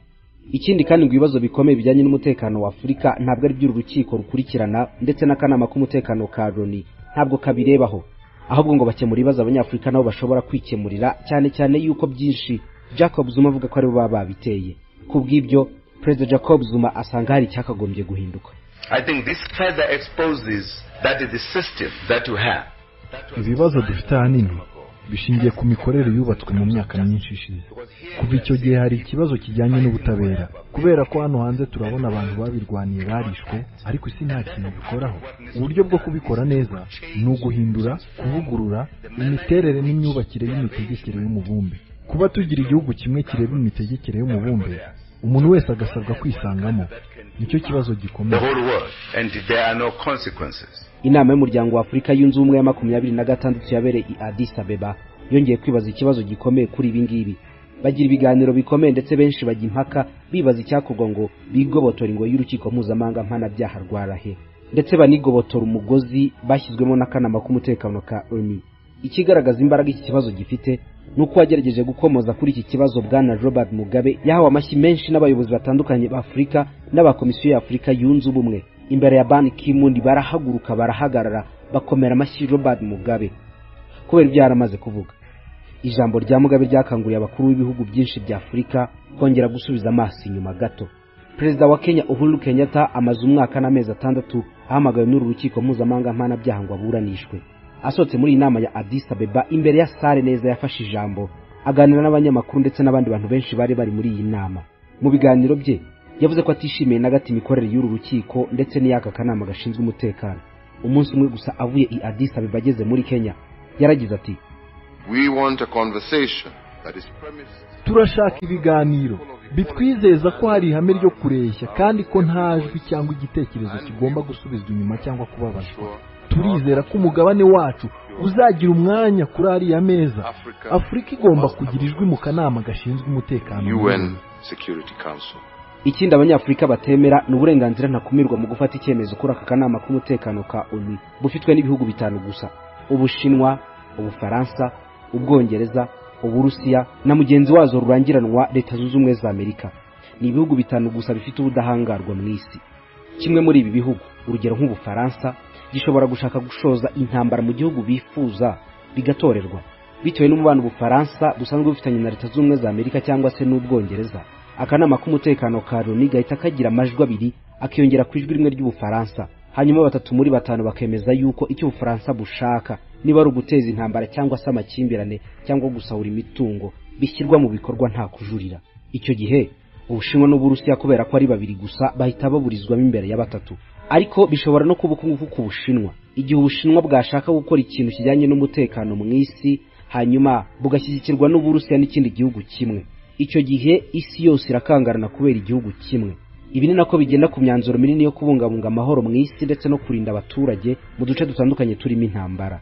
ikindi kandi ngo ibibazo bikomeye bijyanye n'umutekano wa afurika ntabwo ari by'uru rukiko rukurikirana ndetse n'akanama k'umutekano ka loni ntabwo kabirebaho ahubwo ngo bakemura ibibazo abanyafurika nabo bashobora kwikemurira cyane cyane yuko byinshi jacob zuma avuga ko aribo baba babiteye ku bw'ibyo perezida jacob zuma asanga hari icyakagombye guhinduka ibibazo dufite ahanini bishingiye ku mikorere yubatswe mu myaka myinshi ishize kuva icyo gihe hari ikibazo kijyanye n'ubutabera kubera ko hano hanze turabona abantu babirwaniye barishwe ariko isi nta kintu bikoraho uburyo bwo kubikora neza ni uguhindura kuvugurura imiterere n'imyubakire y'imitegekere y'umubumbe kuba tugira igihugu kimwe kireba imitegekere y'umubumbe umuntu wese agasabwa kwisangamo nicyo kibazo gikomeye inama y'umuryango wa afurika yunze ubumwe ya makumyabiri na gatandatu yabereye i adis abeba yongeye kwibaza ikibazo gikomeye kuri ibi ngibi bagira ibiganiro bikomeye ndetse benshi bajya impaka bibaza icyakorwa ngo bigobotore ingo y'urukiko mpuzamahanga mpanabyaha rwa rahe ndetse banigobotora umugozi bashyizwemo n'akanama k'umutekano ka oni ikigaragaza imbaraga iki kibazo gifite ni uko wagerageje gukomoza kuri iki kibazo bwana robert mugabe yahawe amashyi menshi n'abayobozi batandukanye ba afurika n'abakomisiyo y'afurika yunze ubumwe imbere ya bani kimundi barahaguruka barahagarara bakomera amashyi robert mugabe kubera ibyo yaramaze kuvuga ijambo rya mugabe ryakanguriye abakuru b'ibihugu byinshi bya afurika kongera gusubiza amaso inyuma gato perezida wa kenya uhuru kenyatta amaze umwaka n'amezi atandatu ahamagawe n'uru rukiko mpuzamahanga mpanabyaha ngo aburanishwe asohotse muri iyi nama ya adis abeba imbere ya sare neza yafashe ijambo aganira n'abanyamakuru ndetse n'abandi bantu benshi bari bari muri iyi nama mu biganiro bye yavuze ko atishimiye na gato imikorere y'uru rukiko ndetse n'iy'aka kanama gashinzwe umutekano umunsi umwe gusa avuye i adis abeba ageze muri kenya yaragize ati turashaka ibiganiro bitwizeza ko hari ihame ryo kureshya kandi ko nta jwi cyangwa igitekerezo kigomba gusubizwa inyuma cyangwa kubabazwa turizera ko umugabane wacu uzagira umwanya kuri ariya meza afurika igomba kugira ijwi mu kanama gashinzwe umutekano ikindi abanyafurika batemera ni uburenganzira ntakumirwa mu gufata icyemezo kuri aka kanama k'umutekano ka onu bufitwe n'ibihugu bitanu gusa ubushinwa ubufaransa ubwongereza uburusiya na mugenzi wazo rurangiranwa leta zunze ubumwe za amerika ni ibihugu bitanu gusa bifite ubudahangarwa mu isi kimwe muri ibi bihugu urugero nk'ubufaransa gishobora gushaka gushoza intambara mu gihugu bifuza bigatorerwa bitewe n'umubano ubufaransa busanzwe bufitanye na leta zunze ubumwe za amerika cyangwa se n'ubwongereza akanama k'umutekano ka loni gahita kagira amajwi abiri akiyongera ku ijwi rimwe ry'ubufaransa hanyuma batatu muri batanu bakemeza yuko icyo ubufaransa bushaka niba ari uguteza intambara cyangwa se amakimbirane cyangwa gusahura imitungo bishyirwa mu bikorwa nta kujurira icyo gihe ubushinwa n'uburusiya kubera ko ari babiri gusa bahita baburizwamo imbere ya batatu ariko bishobora no kuba ukunguku ku bushinwa igihe ubushinwa bwashaka gukora ikintu kijyanye n'umutekano mu isi hanyuma bugashyigikirwa n'uburusiya n'ikindi gihugu kimwe icyo gihe isi yose irakangarana kubera igihugu kimwe ibi ni nako bigenda ku myanzuro minini yo kubungabunga amahoro mu isi ndetse no kurinda abaturage mu duce dutandukanye turimo intambara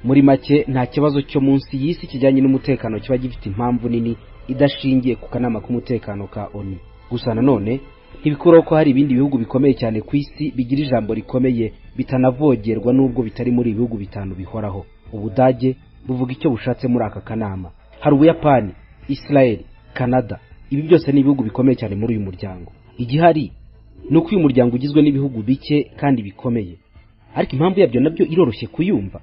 muri make nta kibazo cyo munsi y'isi kijyanye n'umutekano kiba gifite impamvu nini idashingiye ku kanama k'umutekano ka onu gusa nanone ntibikuraho ko hari ibindi bihugu bikomeye cyane ku isi bigira ijambo rikomeye bitanavogerwa n'ubwo bitari muri ibihugu bitanu bihoraho ubudage buvuga icyo bushatse muri aka kanama hari ubuyapani israel canada ibi byose ni ibihugu bikomeye cyane muri uyu muryango igihari ni uko uyu muryango ugizwe n'ibihugu bike kandi bikomeye ariko impamvu yabyo nabyo iroroshye kuyumva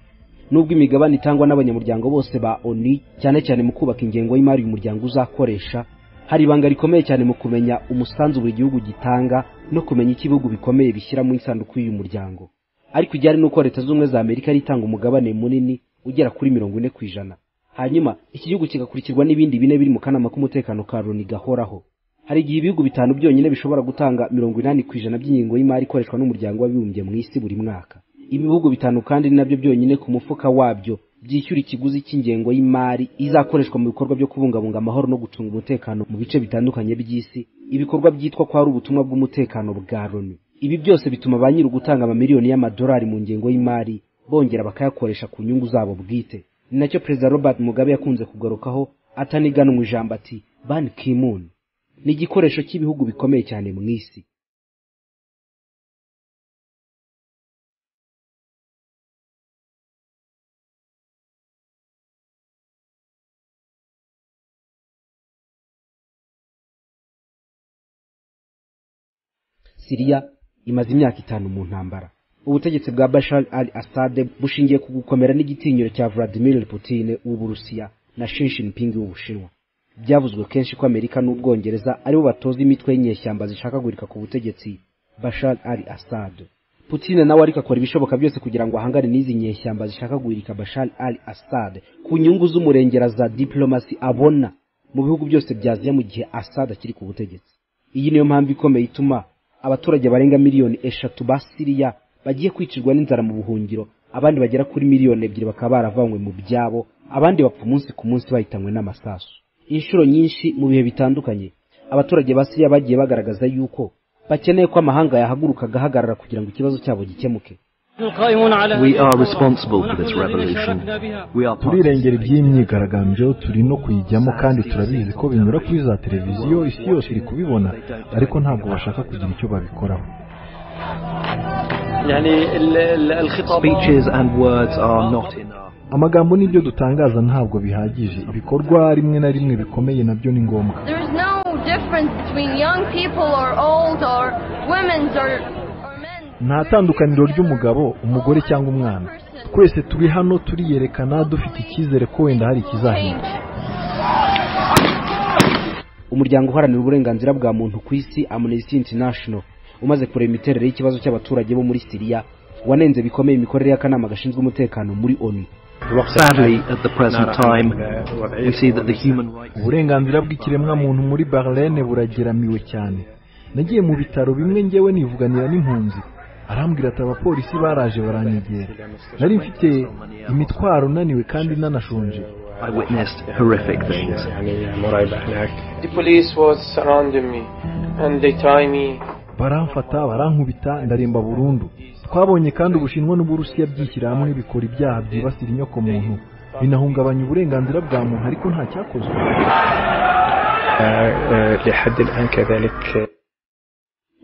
nubwo imigabane itangwa n'abanyamuryango bose ba oni cyane cyane mu kubaka ingengo y'imari uyu muryango uzakoresha hari ibanga rikomeye cyane mu kumenya umusanzu buri gihugu gitanga no kumenya icyo ibihugu bikomeye bishyira mu isanduku y'uyu muryango ariko ijyane n'uko leta zunze ubumwe za amerika ari itanga umugabane munini ugera kuri mirongo ine ku ijana hanyuma iki gihugu kigakurikirwa n'ibindi bine biri mu kanama k'umutekano ka loni gahoraho hari igihe ibihugu bitanu byonyine bishobora gutanga mirongo inani ku ijana by'ingingo y'imari ikoreshwa n'umuryango w'abibumbye mu isi buri mwaka ibihugu bitanu kandi ni nabyo byonyine ku mufuka wabyo byishyura ikiguzi cy'ingengo y'imari izakoreshwa mu bikorwa byo kubungabunga amahoro no gucunga umutekano mu bice bitandukanye by'isi ibikorwa byitwa ko ari ubutumwa bw'umutekano bwa loni ibi byose bituma ba nyiri ugutanga amamiliyoni y'amadolari mu ngengo y'imari bongera bakayakoresha ku nyungu zabo bwite ni nacyo perezida robert mugabe yakunze kugarukaho ataniganwa ijambo ati ban kimun ni igikoresho cy'ibihugu bikomeye cyane mu isi siriya imaze imyaka itanu mu ntambara ubutegetsi bwa bashar al asade bushingiye ku gukomera n'igitinyiro cya vladimir putin w'uburusiya na Xi Jinping w'ubushinwa byavuzwe kenshi ko amerika n'ubwongereza aribo batoza imitwe y'inyeshyamba zishaka guhirika ku butegetsi bashar al asade putin nawe ariko akora ibishoboka byose kugira ngo ahangane n'izi nyeshyamba zishaka guhirika bashar al asade ku nyungu z'umurengera za diplomasi abona mu bihugu byose byaziya mu gihe asade akiri ku butegetsi iyi niyo mpamvu ikomeye ituma abaturage barenga miliyoni eshatu ba siriya bagiye kwicirwa n'inzara mu buhungiro abandi bagera kuri miliyoni ebyiri bakaba baravanywe mu byabo abandi bapfa umunsi ku munsi bahitanywe n'amasasu inshuro nyinshi mu bihe bitandukanye abaturage ba siriya bagiye bagaragaza yuko bakeneye ko amahanga yahaguruka agahagarara kugira ngo ikibazo cyabo gikemuke turirengera iby'iyi myigaragambyo turi no kuyijyamo kandi turabizi ko binyura kuri za televiziyo isi yose iri kubibona ariko ntabwo bashaka kugira icyo babikoraho amagambo n'ibyo dutangaza ntabwo bihagije ibikorwa rimwe na rimwe bikomeye nabyo ni ngombwa nta tandukaniro ry'umugabo umugore cyangwa umwana twese turi hano turiyerekana dufite icyizere ko wenda hari ikizahinduka umuryango uharanira uburenganzira bwa muntu ku isi amnesty international umaze kureba imiterere y'ikibazo cy'abaturage bo muri siriya wanenze bikomeye imikorere y'akanama gashinzwe umutekano muri onu uburenganzira bw'ikiremwamuntu muri barlene burageramiwe cyane nagiye mu bitaro bimwe ngewe nivuganira n'impunzi arambwira ati abapolisi baraje baranyegera nari mfite imitwaro unaniwe kandi nanashonje I witnessed horrific things. The police was surrounding me and they tie me baramfata barankubita ndaremba burundu twabonye kandi ubushinwa n'uburusiya byishyira hamwe bikora ibyaha byibasira inyoko muntu binahungabanya uburenganzira bwa muntu ariko nta cyakozwe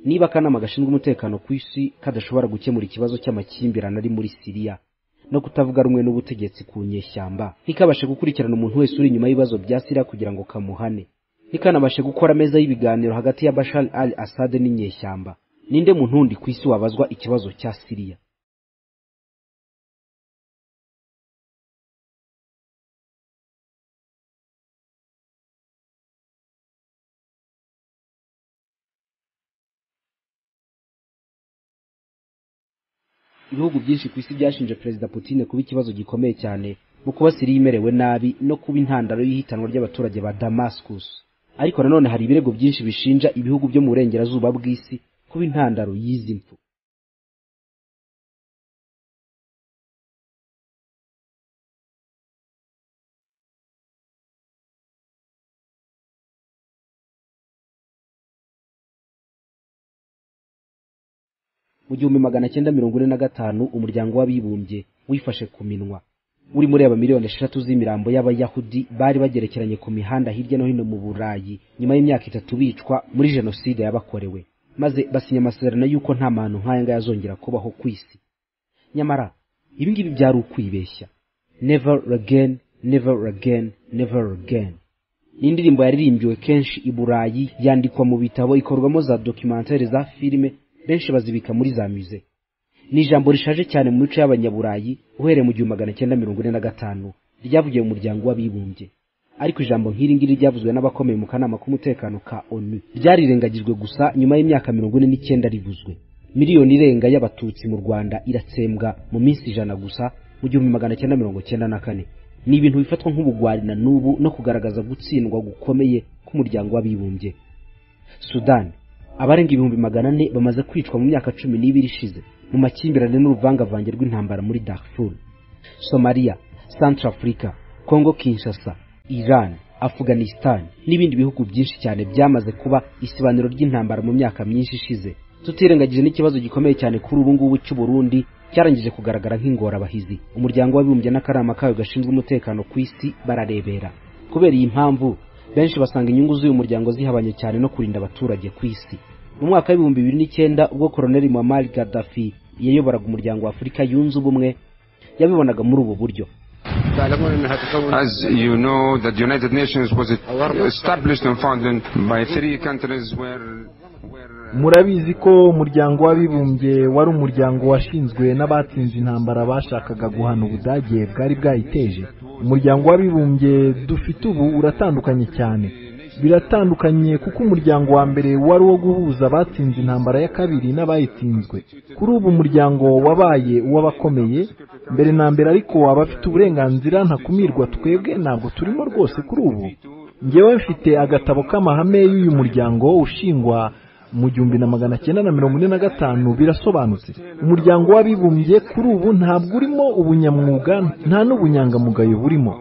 niba akanama gashinzwe umutekano ku isi kadashobora gukemura ikibazo cy'amakimbirane ari muri siriya no kutavuga rumwe n'ubutegetsi ku nyeshyamba ntikabashe gukurikirana umuntu wese uri inyuma y'ibibazo bya siriya kugira ngo kamuhane ntikanabashe gukora ameza y'ibiganiro hagati ya bashar al assad n'inyeshyamba ninde mu ntundi ku isi wabazwa ikibazo cya siriya ibihugu byinshi ku isi byashinje perezida putin kuba ikibazo gikomeye cyane mu kuba siriya imerewe nabi no kuba intandaro y'ihitanwa ry'abaturage ba damascus ariko nanone hari ibirego byinshi bishinja ibihugu byo mu burengerazuba bw'isi kuba intandaro y'izi mpfu mu gihumbi magana cyenda mirongo ine na gatanu umuryango w'abibumbye wifashe ku minwa uri muri aba miliyoni eshatu z'imirambo y'abayahudi bari bagerekeranye ku mihanda hirya no hino mu burayi nyuma y'imyaka itatu bicwa muri jenoside yabakorewe maze basinya amasezerano y'uko nta mahano nk'aya ngaya azongera kubaho ku isi nyamara ibi ngibi byari ukwibeshya never again never again never again ni indirimbo yaririmbiwe kenshi i burayi yandikwa mu bitabo ikorwamo za dokimantere za filime benshi bazibika muri za muze ni ijambo rishaje cyane mu mico y'abanyaburayi uhereye mu gihumbi magana cyenda mirongo ine na gatanu ryavugiye mu muryango w'abibumbye ariko ijambo nk'iri ngiri ryavuzwe n'abakomeye mu kanama k'umutekano ka onu ryarirengagijwe gusa nyuma y'imyaka mirongo ine n'icyenda rivuzwe miliyoni irenga y'abatutsi mu rwanda iratsembwa mu minsi ijana gusa mu gihumbi magana cyenda mirongo cyenda na kane ni ibintu bifatwa nk'ubugwari na n'ubu no kugaragaza gutsindwa gukomeye k'umuryango w'abibumbye sudani abarenga ibihumbi magana ane bamaze kwicwa mu myaka cumi n'ibiri ishize mu makimbirane n'uruvangavange rw'intambara muri darfur somaliya central africa congo kinshasa iran afghanistan n'ibindi bihugu byinshi cyane byamaze kuba isibaniro ry'intambara mu myaka myinshi ishize tutirengagije n'ikibazo gikomeye cyane kuri ubu ngubu cy'u burundi cyarangije kugaragara nk'ingorabahizi umuryango w'abibumbye n'akanama kayo gashinzwe umutekano ku isi bararebera kubera iyi mpamvu benshi basanga inyungu z'uyu muryango zihabanye cyane no kurinda abaturage ku isi mu mwaka w'ibihumbi bibiri n'icyenda ubwo koroneli muammar gaddafi yayoboraga umuryango wa afurika yunze ubumwe yabibonaga muri ubu buryo As you know, the United Nations was established and founded by three countries where murabizi ko umuryango w'abibumbye wari umuryango washinzwe n'abatsinze intambara bashakaga guhana ubudage bwari bwayiteje umuryango w'abibumbye dufite ubu uratandukanye cyane biratandukanye kuko umuryango wa mbere wari uwo guhuza abatsinze intambara ya kabiri n'abayitsinzwe kuri ubu umuryango wabaye uw'abakomeye mbere na mbere ariko abafite uburenganzira ntakumirwa twebwe ntabwo turimo rwose kuri ubu ngewe mfite agatabo k'amahame y'uyu muryango ushingwa mu gihumbi na magana cyenda na mirongo ine na gatanu birasobanutse umuryango w'abibumbye kuri ubu ntabwo urimo ubunyamwuga nta n'ubunyangamugayo burimo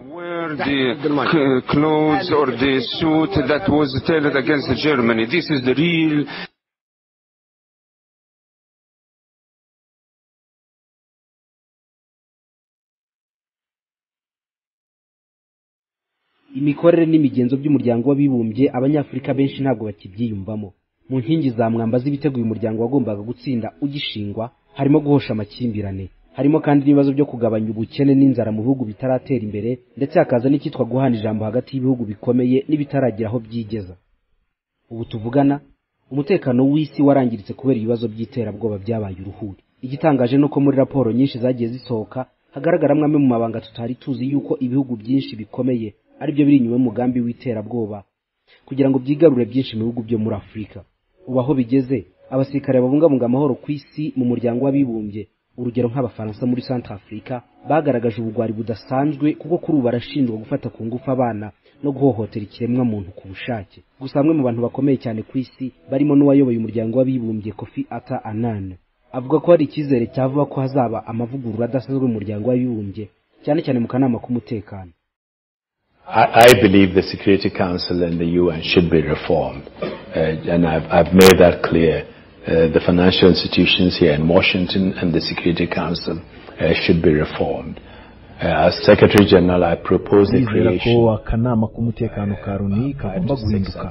imikorere n'imigenzo by'umuryango w'abibumbye abanyafurika benshi ntabwo bakibyiyumvamo mu nkingi za mwamba z'ibiteguye umuryango wagombaga gutsinda ugishingwa harimo guhosha amakimbirane harimo kandi n'ibibazo byo kugabanya ubukene n'inzara mu bihugu bitaratera imbere ndetse hakaza n'icyitwa guhana ijambo hagati y'ibihugu bikomeye n'ibitaragira aho byigeza ubu tuvugana umutekano w'isi warangiritse kubera ibibazo by'iterabwoba byabaye uruhuri igitangaje ni uko muri raporo nyinshi zagiye zisohoka hagaragaramo amwe mu mabanga tutari tuzi yuko ibihugu byinshi bikomeye aribyo biri inyuma y'umugambi w'iterabwoba kugira ngo byigarure byinshi mu bihugu byo muri afurika ubu aho bigeze abasirikare babungabunga amahoro ku isi mu muryango w'abibumbye urugero nk'abafaransa muri centre africa bagaragaje ubugwari budasanzwe kuko kuri ubu barashinjwa gufata ku ngufu abana no guhohotera ikiremwa muntu ku bushake gusa bamwe mu bantu bakomeye cyane ku isi barimo n'uwayoboye umuryango w'abibumbye kofi ata anan avuga ko hari icyizere cyavuga ko hazaba amavugurura adasanzwe mu muryango w'abibumbye cyane cyane mu kanama k'umutekano I, I believe the Security Council and the UN should be reformed. Uh, and I've, I've made that clear. Uh, the financial institutions here in Washington and the Security Council uh, should be reformed. Uh, as Secretary General, I propose the creation ko akanama k'umutekano ka Loni kagomba guhinduka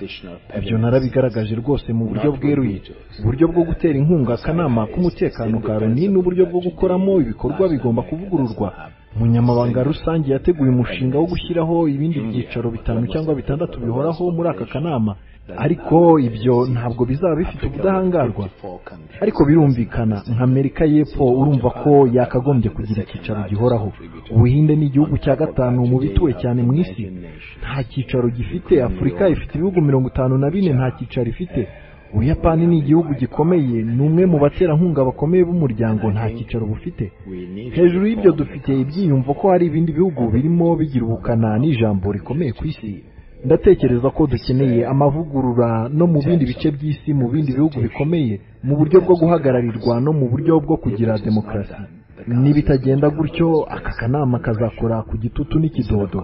ibyo narabigaragaje rwose mu buryo bweruye uburyo bwo gutera inkunga akanama k'umutekano ka Loni n'uburyo bwo gukoramo ibikorwa bigomba kuvugururwa umunyamabanga rusange yateguye umushinga wo gushyiraho ibindi byicaro bitanu cyangwa bitandatu bihoraho muri aka kanama ariko ibyo ntabwo bizaba bifite ubudahangarwa ariko birumvikana nk'amerika y'epfo urumva ko yakagombye kugira icyicaro gihoraho ubuhinde ni igihugu cya gatanu mu bituwe cyane mu isi nta cyicaro gifite afurika ifite ibihugu mirongo itanu na bine nta cyicaro ifite ubuyapani ni igihugu gikomeye ni umwe mu baterankunga bakomeye b'umuryango nta cyicaro bufite hejuru y'ibyo dufite ibyiyumvo ko hari ibindi bihugu birimo bigira ubukana n'ijambo rikomeye ku isi ndatekereza ko dukeneye amavugurura no mu bindi bice by'isi mu bindi bihugu bikomeye mu buryo bwo guhagararirwa no mu buryo bwo kugira demokarasi nibitagenda gutyo aka kanama kazakora ku gitutu n'ikidodo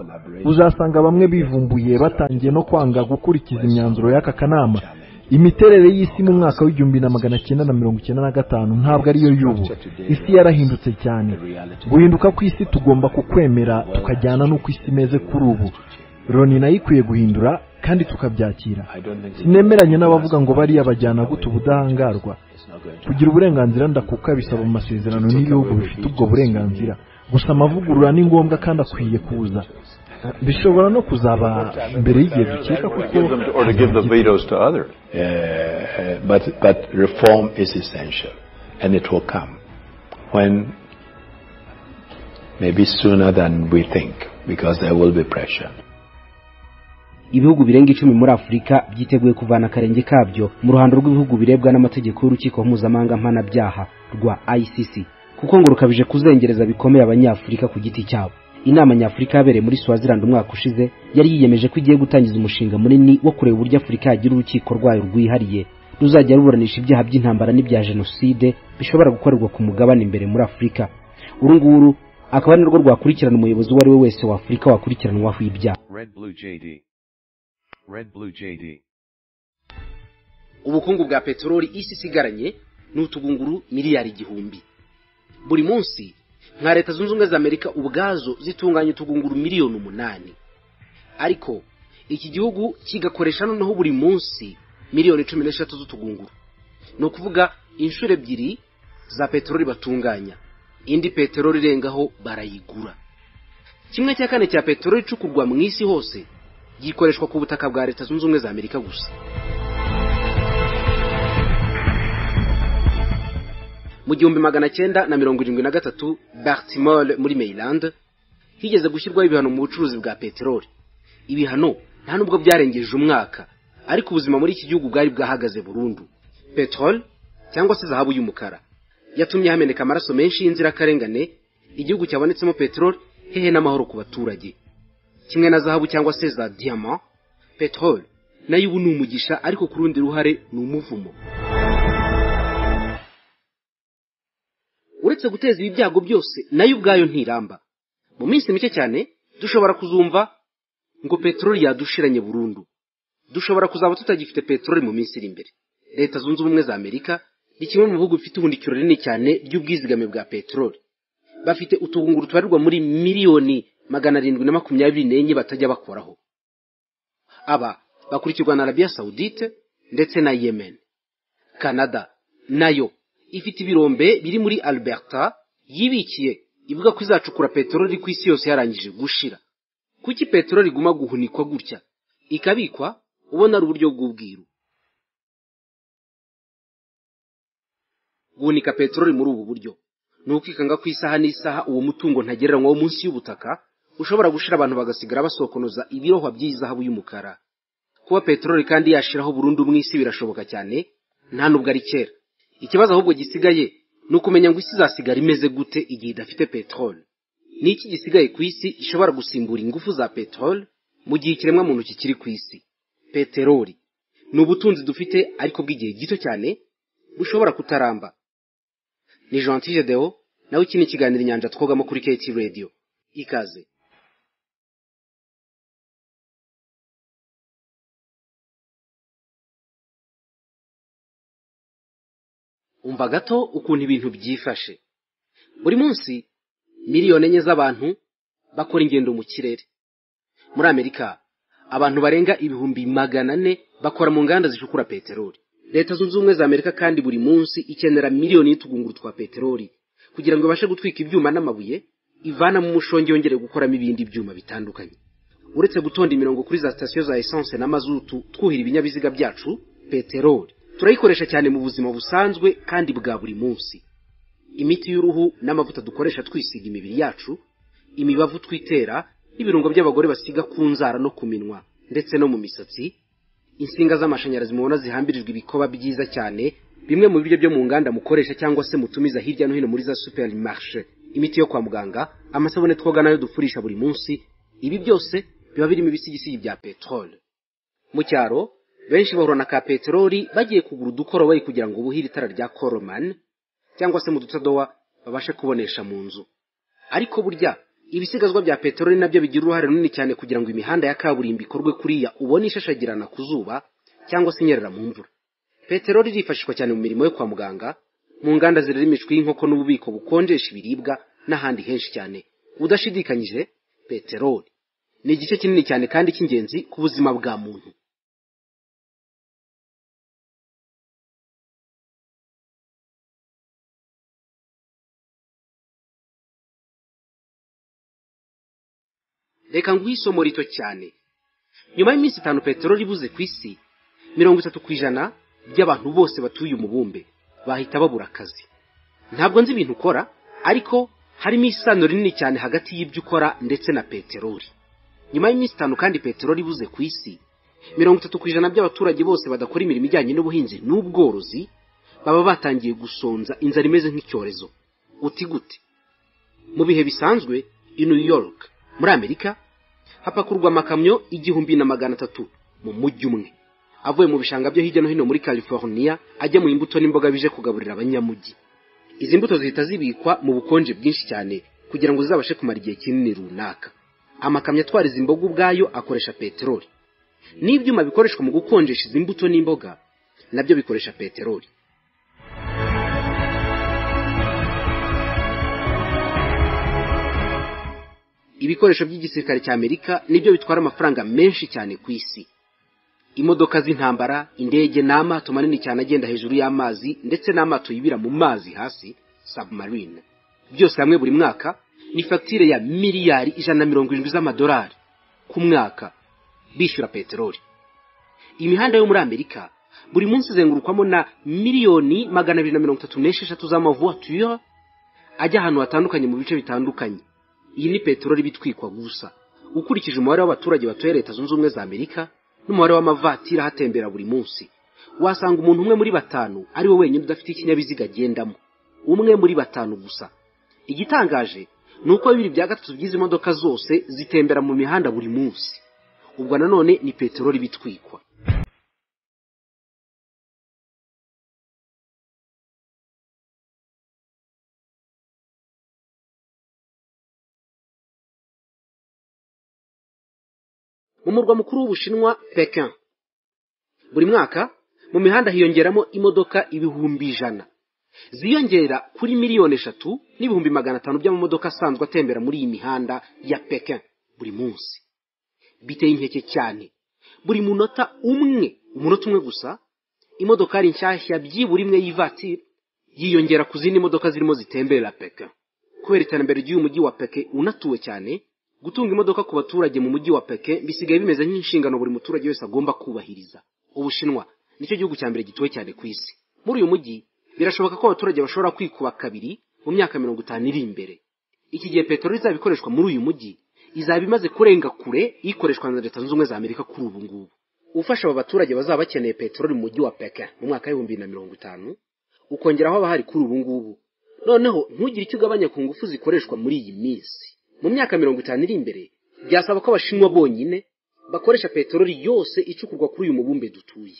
uzasanga bamwe bivumbuye batangiye no kwanga gukurikiza imyanzuro y'aka kanama imiterere y'isi mu mwaka w'igihumbi na magana cyenda na mirongo icyenda na gatanu ntabwo ariyo y'ubu isi yarahindutse cyane guhinduka kw'isi tugomba kukwemera tukajyana n'uko isi imeze kuri ubu loni nayo ikwiye guhindura kandi tukabyakira sinemeranya n'abavuga ngo bariya bajyana guta ubudahangarwa kugira uburenganzira ndakuka bisaba mu masezerano n'ibihugu bifite ubwo burenganzira gusa amavugurura ni ngombwa kandi akwiye kuza bishobora no kuzaba mbere y'igihe dukeka kuko or to give the vetoes to other Uh, but, but reform is essential and it will come when maybe sooner than we think because there will be pressure. ibihugu birenga icumi muri afurika byiteguye kuvana akarenge kabyo mu ruhando rw'ibihugu birebwa n'amategeko y'urukiko mpuzamahanga mpanabyaha rwa icc kuko ngo rukabije kuzengereza bikomeye abanyafurika ku giti cyabo inama nyafurika yabereye muri swaziland umwaka ushize yari yiyemeje ko igiye gutangiza umushinga munini wo kureba uburyo afurika yagira urukiko rwayo rwihariye ruzajya ruburanisha ibyaha by'intambara n'ibya jenoside bishobora gukorerwa ku mugabane imbere muri afurika uru nguru akaba ari narwo rwakurikirana umuyobozi uwo ari we wese wa afurika wakurikiranwaho ibyaha ubukungu bwa peteroli isi isigaranye ni utugunguru miliyari igihumbi buri munsi nka leta zunze ubumwe za amerika ubwazo zitunganya utugunguru miliyoni umunani ariko iki gihugu kigakoresha noneho buri munsi miliyoni cumi n'eshatu z'utugunguru ni ukuvuga inshuro ebyiri za peteroli batunganya indi peteroli irengaho barayigura kimwe cya kane cya peteroli icukurwa mu isi hose gikoreshwa ku butaka bwa leta zunze ubumwe za amerika gusa mu gihumbi magana cyenda na mirongo irindwi na gatatu bartimore muri maryland higeze gushyirwaho ibihano mu bucuruzi bwa peteroli ibihano nta nubwo byarengeje umwaka ariko ubuzima muri iki gihugu bwari bwahagaze burundu peteroli cyangwa se zahabu y'umukara yatumye hameneka amaraso menshi y'inzirakarengane igihugu cyabonetsemo peteroli hehe n'amahoro ku baturage kimwe na zahabu cyangwa se za diyama peteroli nayo ubu ni umugisha ariko ku rundi ruhare ni umuvumo uretse guteza ibi byago byose nayo ubwayo ntiramba mu minsi mike cyane dushobora kuzumva ngo peteroli yadushiranye burundu dushobora kuzaba tutagifite peteroli mu minsi iri imbere leta zunze ubumwe za amerika ni kimwe mu bihugu bifite ubuhunikiro rinini cyane ry'ubwizigame bwa peteroli bafite utugunguru tubarirwa muri miliyoni magana arindwi na makumyabiri n'enye batajya bakoraho aba bakurikirwa na arabiya sawudite ndetse na yemen canada nayo ifite ibirombe biri muri alberta yibikiye ivuga ko izacukura peteroli ku isi yose yarangije gushira kuki peteroli iguma guhunikwa gutya ikabikwa ubona ari uburyo bw'ubwiru guhunika peteroli muri ubu buryo ni ukwikanga ku isaha n'isaha uwo mutungo ntagereranywa wo munsi y'ubutaka ushobora gushira abantu bagasigara basokonoza ibirohwa by'izahabu y'umukara kuba peteroli kandi yashiraho burundu mu isi birashoboka cyane nta nubwo ari kera ikibazo ahubwo gisigaye ni ukumenya ngo isi izasigara imeze gute igihe idafite peteroli ni iki gisigaye ku isi gishobora gusimbura ingufu za peteroli mu gihe ikiremwa muntu kikiri ku isi peteroli ni ubutunzi dufite ariko bw'igihe gito cyane bushobora kutaramba ni jean tideo nawe iki ni ikiganiro inyanja twogamo kuri keti radiyo ikaze umva gato ukuntu ibintu byifashe buri munsi miliyoni enye z'abantu bakora ingendo mu kirere muri amerika abantu barenga ibihumbi magana ane bakora mu nganda zicukura peteroli leta zunze ubumwe za amerika kandi buri munsi ikenera miliyoni y'utugunguru twa peteroli kugira ngo ibashe gutwika ibyuma n'amabuye ivana mu mushongi yongere gukoramo ibindi byuma bitandukanye uretse gutonda imirongo kuri za sitasiyo za esanse na mazutu twuhira ibinyabiziga byacu peteroli turayikoresha cyane mu buzima busanzwe kandi bwa buri munsi imiti y'uruhu n'amavuta dukoresha twisiga imibiri yacu imibavu twitera n'ibirungo by'abagore basiga ku nzara no ku minwa ndetse no mu misatsi insinga z'amashanyarazi mubona zihambirijwe ibikoba byiza cyane bimwe mu biryo byo mu nganda mukoresha cyangwa se mutumiza hirya no hino muri za superimarishe imiti yo kwa muganga amasabune twoga nayo dufurisha buri munsi ibi byose biba birimo ibisigisigi bya peteroli mu cyaro benshi bahura na ka peteroli bagiye kugura udukoroboyi kugira ngo buhire itara rya koromani cyangwa se mu dutadowa babashe kubonesha mu nzu ariko burya ibisigazwa bya peteroli nabyo bigira uruhare runini cyane kugira ngo imihanda ya kaburimbo ikorwe kuriya ubone ishashagirana ku zuba cyangwa se inyerera mu mvura peteroli irifashishwa cyane mu mirimo yo kwa muganga mu nganda zirera imishwi y'inkoko n'ububiko bukonjesha ibiribwa n'ahandi henshi cyane udashidikanyije peteroli ni igice kinini cyane kandi cy'ingenzi ku buzima bwa muntu reka nguhe isomo rito cyane nyuma y'iminsi itanu peteroli ibuze ku isi mirongo itatu ku ijana by'abantu bose batuye umubumbe bahita babura akazi ntabwo nzi ibintu ukora ariko harimo isano rinini cyane hagati y'ibyo ukora ndetse na peteroli nyuma y'iminsi itanu kandi peteroli ibuze ku isi mirongo itatu ku ijana by'abaturage bose badakora imirimo ijyanye n'ubuhinzi n'ubworozi baba batangiye gusonza inzara imeze nk'icyorezo uti gute mu bihe bisanzwe i new york muri amerika hapakurwa amakamyo igihumbi na magana atatu mu mujyi umwe avuye mu bishanga byo hirya no hino muri california ajya mu imbuto n'imboga bije kugaburira abanyamujyi izi mbuto zihita zibikwa mu bukonje bwinshi cyane kugira ngo zizabashe kumara igihe kinini runaka amakamyo atwara izi mboga ubwayo akoresha peteroli n'ibyuma bikoreshwa mu gukonjesha izi mbuto n'imboga nabyo bikoresha peteroli ibikoresho by'igisirikare cya amerika nibyo bitwara amafaranga menshi cyane ku isi imodoka z'intambara indege n'amato manini cyane agenda hejuru y'amazi ndetse n'amato yibira mu mazi hasi submarine byose hamwe buri mwaka ni fagitire ya miliyari ijana na mirongo irindwi z'amadolari ku mwaka bishyura peteroli imihanda yo muri amerika buri munsi izengurukwamo na miliyoni magana abiri na mirongo itatu n'esheshatu z'amavuwatire ajya ahantu hatandukanye mu bice bitandukanye iyi ni peteroli bitwikwa gusa ukurikije umubare w'abaturage batuye leta zunze ubumwe za amerika n'umubare w'amavatiri ahatembera buri munsi wasanga umuntu umwe muri batanu ari we wenyine udafite ikinyabiziga agendamo umwe muri batanu gusa igitangaje ni uko bibiri bya gatatu by'izi modoka zose zitembera mu mihanda buri munsi ubwo nanone ni peteroli bitwikwa mu murwa mukuru w'ubushinwa pekin buri mwaka mu mihanda hiyongeramo imodoka ibihumbi ijana ziyongera kuri miliyoni eshatu n'ibihumbi magana atanu by'amamodoka asanzwe atembera muri iyi mihanda ya pekin buri munsi biteye inkeke cyane buri munota umwe umunota umwe gusa imodokari nshyashya byibura imwe y'ivatiri yiyongera ku zindi modoka zirimo zitemberera pekin kubera iterambere ry'uyu mujyi wa pekin unatuwe cyane gutunga imodoka ku baturage mu mujyi wa peke bisigaye bimeze nk'inshingano buri muturage wese agomba kubahiriza ubushinwa nicyo gihugu cya mbere gituwe cyane ku isi muri uyu mujyi birashoboka ko abaturage bashobora kwikuba kabiri mu myaka mirongo itanu iri imbere iki gihe peteroli izaba ikoreshwa muri uyu mujyi izaba imaze kurenga kure ikoreshwa na leta zunze ubumwe za amerika kuri ubu ngubu ufasha aba baturage bazaba bakeneye peteroli mu mujyi wa peke mu mwaka w'ibihumbi bibiri na mirongo itanu ukongeraho abahari kuri ubu ngubu noneho ntugire icyo ugabanya ku ngufu zikoreshwa muri iyi minsi mu myaka mirongo itanu iri imbere byasaba ko abashinwa bonyine bakoresha peteroli yose icukurwa kuri uyu mubumbe dutuye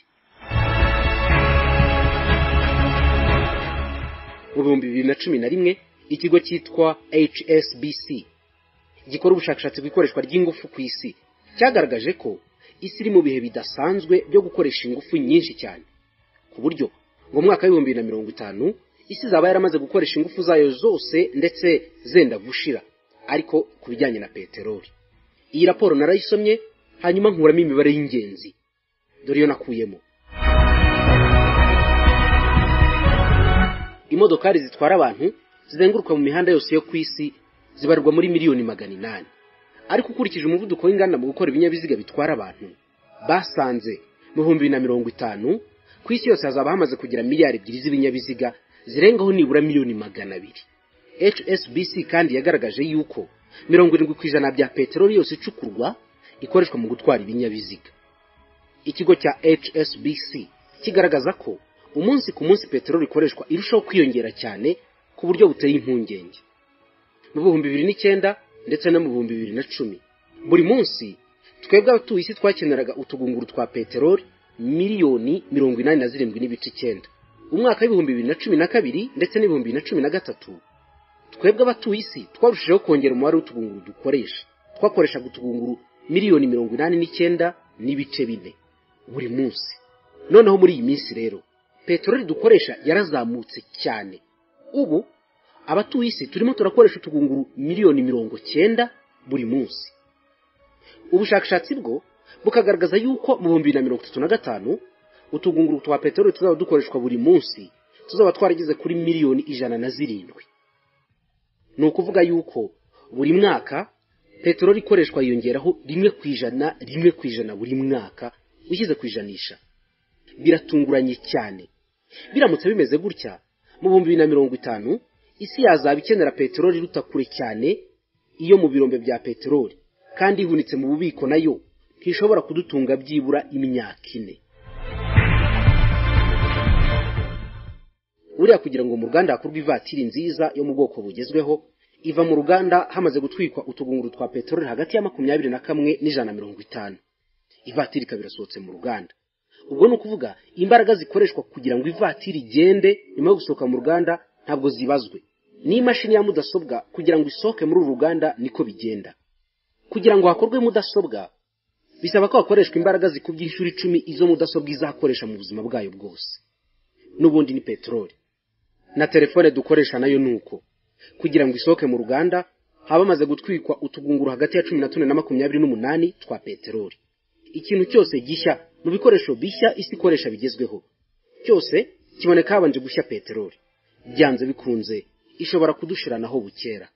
mu bihumbi bibiri na cumi na rimwe ikigo cyitwa hsbc gikora ubushakashatsi ku ikoreshwa ry'ingufu ku isi cyagaragaje ko isi iri mu bihe bidasanzwe byo gukoresha ingufu nyinshi cyane ku buryo ngo mu mwaka w'ibihumbi bibiri na mirongo itanu isi izaba yaramaze gukoresha ingufu zayo zose ndetse zenda gushira ariko ku bijyanye na peteroli iyi raporo narayisomye hanyuma nkuramo imibare y'ingenzi dore iyo nakuyemo imodokari zitwara abantu zizenguruka mu mihanda yose yo ku isi zibarirwa muri miliyoni magana inani ariko ukurikije umuvuduko w'inganda mu gukora ibinyabiziga bitwara abantu basanze mu bihumbi bibiri na mirongo itanu ku isi yose hazaba hamaze kugira miliyari ebyiri z'ibinyabiziga zirengaho nibura miliyoni magana abiri hsbc kandi yagaragaje yuko mirongo irindwi ku ijana bya peteroli yose icukurwa ikoreshwa mu gutwara ibinyabiziga ikigo cya hsbc kigaragaza ko umunsi ku munsi peteroli ikoreshwa irushaho kwiyongera cyane ku buryo buteye impungenge mu bihumbi bibiri n'icyenda ndetse no mu bihumbi bibiri na cumi buri munsi twebwe abatuye isi twakeneraga utugunguru twa peteroli miliyoni mirongo inani na zirindwi n'ibice icyenda umwaka w'ibihumbi bibiri na cumi na kabiri ndetse n'ibihumbi bibiri na cumi na gatatu twebwe abatuye isi twarushijeho kongera umubare w'utugunguru dukoresha twakoreshaga utugunguru miliyoni mirongo inani n'icyenda n'ibice bine buri munsi noneho muri iyi minsi rero peteroli dukoresha yarazamutse cyane ubu abatuye isi turimo turakoresha utugunguru miliyoni mirongo cyenda buri munsi ubushakashatsi bwo bukagaragaza yuko mu bihumbi bibiri na mirongo itatu na gatanu utugunguru twa peteroli tuzaba dukoreshwa buri munsi tuzaba twarageze kuri miliyoni ijana na zirindwi ni ukuvuga yuko buri mwaka peteroli ikoreshwa yiyongeraho rimwe ku ijana rimwe ku ijana buri mwaka ushyize ku ijanisha biratunguranye cyane biramutse bimeze gutya mu bihumbi bibiri na mirongo itanu isi yazaba ikenera peteroli iruta kure cyane iyo mu birombe bya peteroli kandi ihunitse mu bubiko nayo ntishobora kudutunga byibura imyaka ine buriya kugira ngo mu ruganda hakorwe ivatiri nziza yo mu bwoko bugezweho iva mu ruganda hamaze gutwikwa utugunguru twa peteroli hagati ya makumyabiri na kamwe n'ijana na mirongo itanu ivatiri ikaba irasohotse mu ruganda ubwo ni ukuvuga imbaraga zikoreshwa kugira ngo ivatiri igende nyuma yo gusohoka mu ruganda ntabwo zibazwe n'imashini ya mudasobwa kugira ngo isohoke muri uru ruganda niko bigenda kugira ngo hakorwe mudasobwa bisaba ko hakoreshwa imbaraga zikubye inshuro icumi izo mudasobwa izakoresha mu buzima bwayo bwose n'ubundi ni peteroli na telefone dukoresha nayo ni uko kugira ngo isohoke mu ruganda haba hamaze gutwikwa utugunguru hagati ya cumi na tune na makumyabiri n'umunani twa peteroli ikintu cyose gishya mu bikoresho bishya isi ikoresha bigezweho cyose kiboneka habanje gushya peteroli byanze bikunze ishobora kudushiranaho bukera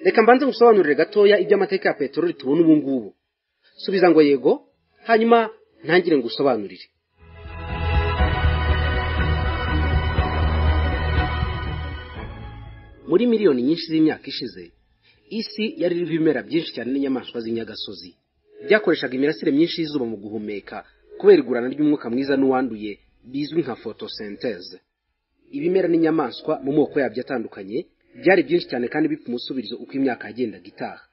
reka mbanze ngusobanurire gatoya iby'amateka ya peteroli tubona ubu ngubu subiza ngo yego hanyuma ntangire ngo usobanurire muri miliyoni nyinshi z'imyaka ishize isi yari iriho ibimera byinshi cyane n'inyamaswa z'inyagasozi byakoreshaga imirasire myinshi y'izuba mu guhumeka kubera igurana ry'umwuka mwiza n'uwanduye bizwi nka fotosenteze ibimera n'inyamaswa mu moko yabyo atandukanye byari byinshi cyane kandi bipfa umusubirizo uko imyaka yagendaga itaha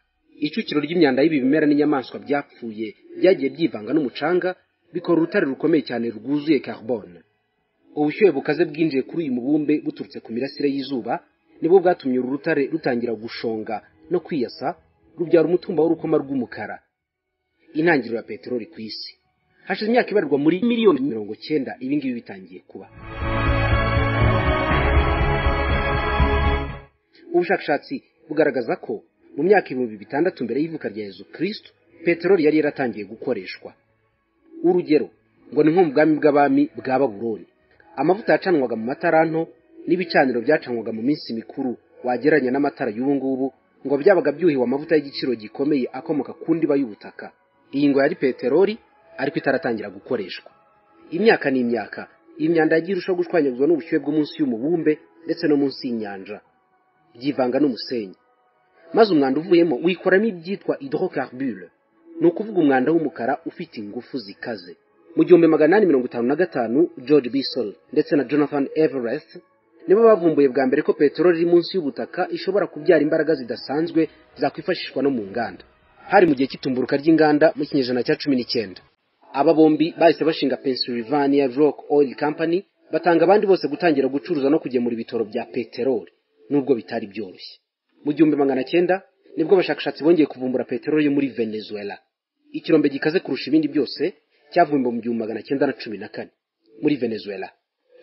icukiro ry'imyanda y'ibi bimera n'inyamaswa byapfuye byagiye byivanga n'umucanga bikora urutare rukomeye cyane rwuzuye carbone ubushyuhe bukaze bwinjiye kuri uyu mubumbe buturutse ku mirasire y'izuba nibwo bwatumye uru rutare rutangira gushonga no kwiyasa rubyara umutumba w'urukoma rw'umukara intangiriro ya peteroli ku isi hashize imyaka ibarirwa muri miliyoni mirongo cyenda ibingibi bitangiye kuba ubushakashatsi bugaragaza ko mu myaka ibihumbi bitandatu mbere y'ivuka rya yezu kristo peteroli yari yaratangiye gukoreshwa urugero ngo ni nko mu bwami bw'abami bwa baburoni amavuta yacanwaga mu mataranto n'ibicaniro byacanwaga mu minsi mikuru wagereranya n'amatara y'ubu ngubu ngo byabaga byuhiwe amavuta y'igiciro gikomeye akomoka ku ndiba y'ubutaka iyi ngo yari peteroli ariko itaratangira gukoreshwa imyaka n'imyaka imyanda yagiye irushaho gushwanyaguzwa n'ubushyuhe bwo munsi y'umubumbe ndetse no munsi y'inyanja byivanga n'umusenyi maze umwanda uvuyemo wikoramo ibyitwa hydrocarbure ni ukuvuga umwanda w'umukara ufite ingufu zikaze mu gihumbi magana inani mirongo itanu na gatanu george bisol ndetse na jonathan everest nibo bavumbuye bwa mbere ko peteroli iri munsi y'ubutaka ishobora kubyara imbaraga zidasanzwe zakwifashishwa no mu nganda hari mu gihe cy'itumburuka ry'inganda mu kinyejana cya cumi n'icyenda aba bombi bahise bashinga pennsylvania rock oil company batanga abandi bose gutangira gucuruza no kugemura ibitoro bya peteroli nubwo bitari byoroshye mu gihumbi magana cyenda nibwo abashakashatsi bongeye kuvumbura peteroli yo muri venezuela ikirombe gikaze kurusha ibindi byose cyavumbuwe mu gihumbi magana cyenda na cumi na kane muri venezuela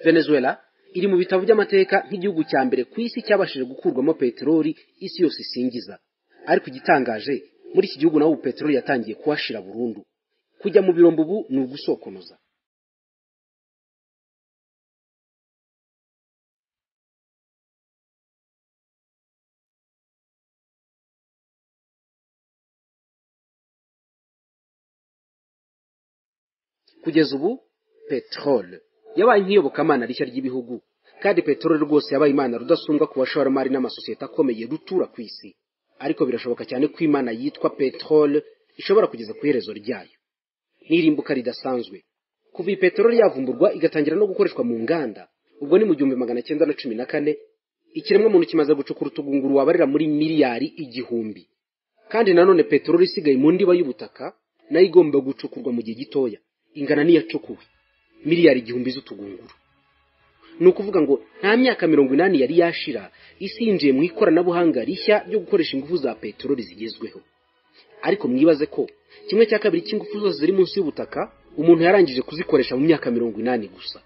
venezuela iri mu bitabo by'amateka nk'igihugu cya mbere ku isi cyabashije gukurwamo peteroli isi yose isingiza ariko igitangaje muri iki gihugu naho ubu peteroli yatangiye kuhashira burundu kujya mu birombo ubu ni ugusokonoza kugeza ubu peteroli yabaye nk'iyobokamana rishya ry'ibihugu kandi peteroli rwose yabaye imana rudasumbwa ku bashoramari n'amasosiyete akomeye rutura ku isi ariko birashoboka cyane ko imana yitwa peteroli ishobora kugeza ku iherezo ryayo n'irimbuka ridasanzwe kuva iyi peteroli yavumburwa igatangira no gukoreshwa mu nganda ubwo ni mu gihumbi magana cyenda na cumi na kane ikiremwamuntu kimaze gucukura utugunguru wabarira muri miliyari igihumbi kandi nanone peteroli isigaye mu ndiba y'ubutaka nayo igomba gucukurwa mu gihe gitoya ingana n'iyacukuwe miliyari igihumbi z'utugunguru ni ukuvuga ngo nta myaka mirongo inani yari yashira isi yinjiye mu ikoranabuhanga rishya ryo gukoresha ingufu za peteroli zigezweho ariko mwibaze ko kimwe cya kabiri cy'ingufu zose ziri munsi y'ubutaka umuntu yarangije kuzikoresha mu myaka mirongo inani gusa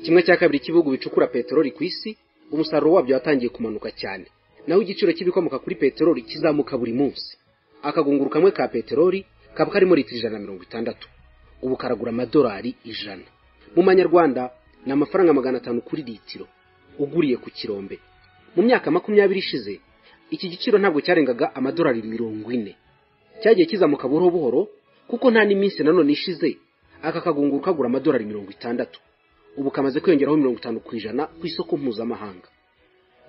kimwe cya kabiri cy'ibihugu bicukura peteroli ku isi umusaruro wabyo watangiye kumanuka cyane naho igiciro cy'ibikomoka kuri peteroli kizamuka buri munsi akagunguru kamwe ka peteroli kaba karimo litiro ijana na mirongo itandatu ubu karagura amadolari ijana mu manyarwanda ni amafaranga magana atanu kuri litiro uguriye ku kirombe mu myaka makumyabiri ishize iki giciro ntabwo cyarengaga amadolari mirongo ine cyagiye kizamuka buhoro buhoro kuko nta n'iminsi nanone ishize aka kagungu kagura amadolari mirongo itandatu ubu kamaze kwiyongeraho mirongo itanu ku ijana ku isoko mpuzamahanga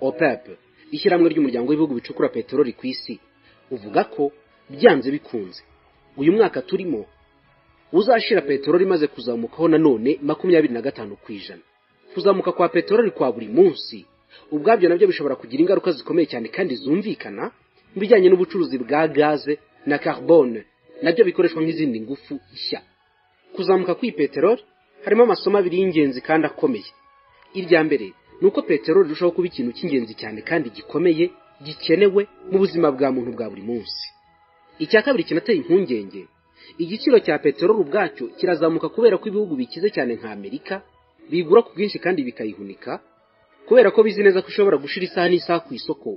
opep ishyirahamwe ry'umuryango w'ibihugu bicukura peteroli ku isi uvuga ko byanze bikunze uyu mwaka turimo uzashira peteroli imaze kuzamukaho nanone makumyabiri na gatanu ku ijana kuzamuka kwa peteroli kwa buri munsi ubwabyo nabyo bishobora kugira ingaruka zikomeye cyane kandi zumvikana mu bijyanye n'ubucuruzi bwa gaze na carbone nabyo bikoreshwa nk'izindi ngufu nshya kuzamuka kw'iyi peteroli harimo amasomo abiri y'ingenzi kandi akomeye irya mbere ni uko peteroli irushaho kuba ikintu cy'ingenzi cyane kandi gikomeye gikenewe mu buzima bwa muntu bwa buri munsi icya kabiri kinateye impungenge igiciro cya peteroli ubwacyo kirazamuka kubera ko ibihugu bikize cyane nka amerika bigura ku bwinshi kandi bikayihunika kubera ko bizi neza ko ishobora gushira isaha n'isaha ku isoko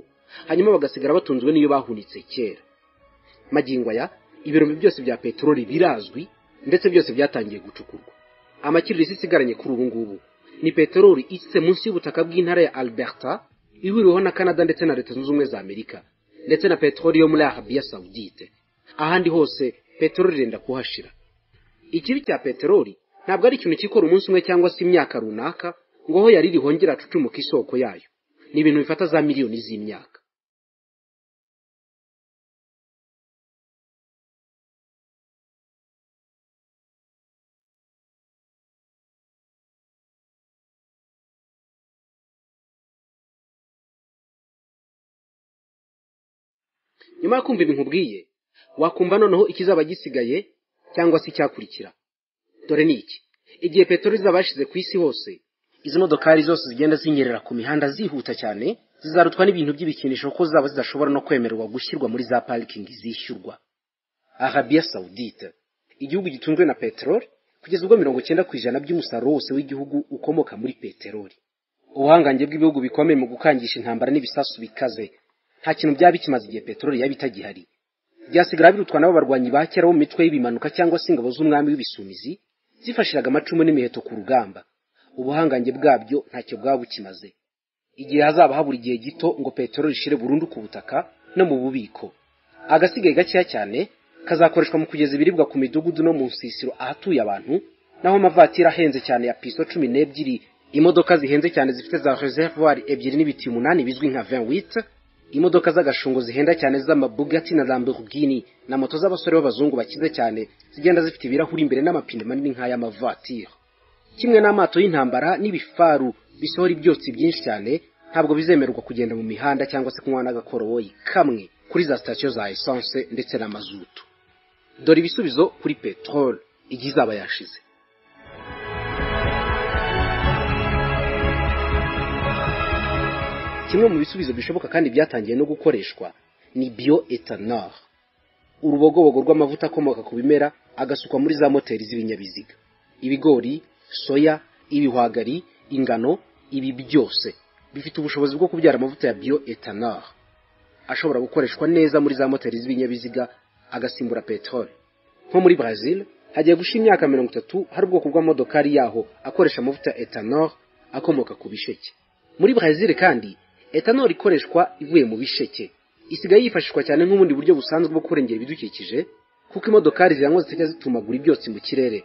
hanyuma bagasigara batunzwe n'iyo bahunitse kera magingo aya ibirombe byose bya peteroli birazwi ndetse byose byatangiye gucukurwa amakiriro isigaranye kuri ubu ngubu ni peteroli isitse munsi y'ubutaka bw'intara ya alberta ihuriweho na canada ndetse na leta zunze ubumwe za amerika ndetse na peteroli yo muri arabiya sawudite ahandi hose peteroli irenda kuhashira ikibi cya peteroli ntabwo ari ikintu kikora umunsi umwe cyangwa se imyaka runaka ngo aho yari rihongera acucumuka isoko yayo ni ibintu bifata za miliyoni z'imyaka nyuma yo kumva ibintu ubwiye wakumva noneho ikizaba gisigaye cyangwa se icyakurikira dore ni iki igihe peteroli izaba yashyize ku isi hose izi modokari zose zigenda zinyerera ku mihanda zihuta cyane zizarutwa n'ibintu by'ibikinisho kuko zaba zidashobora no kwemererwa gushyirwa muri za parikingi zishyurwa arabiya sawudite igihugu gitunzwe na peteroli kugeza ubwo mirongo cyenda ku ijana by'umusaruro wose w'igihugu ukomoka muri peteroli ubuhangange bw'ibihugu bikomeye mu gukangisha intambara n'ibisasu bikaze nta kintu byaba bikimaze igihe peteroli yaba itagihari byasigara birutwa nabo barwanyi ba kera bo mu mitwe y'ibimanuka cyangwa se ingabo z'umwami w'ibisumizi zifashiraga amacumu n'imiheto ku rugamba ubuhangange bwabyo ntacyo bwaba bukimaze igihe hazaba habura igihe gito ngo peteroli ishire burundu ku butaka no mu bubiko agasigaye gakeya cyane kazakoreshwa mu kugeza ibiribwa ku midugudu no mu nsisiro ahatuye abantu naho amavatiri ahenze cyane ya piso cumi n'ebyiri imodoka zihenze cyane zifite za reservoir ebyiri n'ibiti umunani bizwi nka vinwite imodoka z'agashungo zihenda cyane z'amabugati na lamborghini na moto z'abasore b'abazungu bakize cyane zigenda zifite ibirahuri imbere n'amapine manini nk'ay'amavatire kimwe n'amato y'intambara n'ibifaru bisohora ibyotsi byinshi cyane ntabwo bizemererwa kugenda mu mihanda cyangwa se kunywa n'agakoroboyi kamwe kuri za sitasiyo za esanse ndetse na mazutu dore ibisubizo kuri peteroli igihe izaba yashize kimwe mu bisubizo bishoboka kandi byatangiye no gukoreshwa ni biyo etanol urubogobogo rw'amavuta akomoka ku bimera agasukwa muri za moteri z'ibinyabiziga ibigori soya ibihwagari ingano ibi byose bifite ubushobozi bwo kubyara amavuta ya biyo etanol ashobora gukoreshwa neza muri za moteri z'ibinyabiziga agasimbura peteroli nko muri brazil hagiye gusha imyaka mirongo itatu hari ubwoko bw'amodokari yaho akoresha amavuta ya etanol akomoka ku bisheke muri brazil kandi etanol ikoreshwa ivuye mu bisheke isigaye yifashishwa cyane nk'ubundi buryo busanzwe bwo kurengera ibidukikije kuko imodokari ziranywa zijya zitumagura ibyotsi mu kirere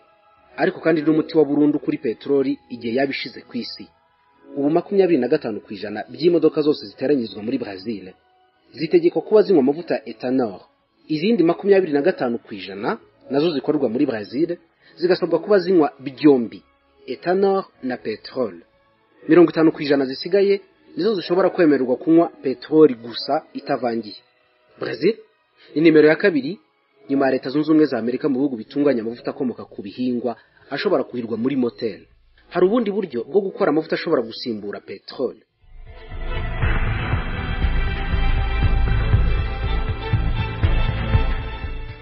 ariko kandi n'umuti wa burundu kuri peteroli igihe yaba ishize ku isi ubu makumyabiri na gatanu ku ijana by'imodoka zose ziteranyizwa muri brazil zitegekwa kuba zinywa amavuta ya etanol izindi makumyabiri na gatanu ku ijana nazo zikorerwa muri brazil zigasabwa kuba zinywa byombi etanol na peteroli mirongo itanu ku ijana zisigaye nizo zishobora kwemererwa kunywa peteroli gusa itavangiye brazil ni nimero ya kabiri nyuma ya leta zunze ubumwe za amerika mu bihugu bitunganya amavuta akomoka ku bihingwa ashobora kuhirwa muri moteri hari ubundi buryo bwo gukora amavuta ashobora gusimbura peteroli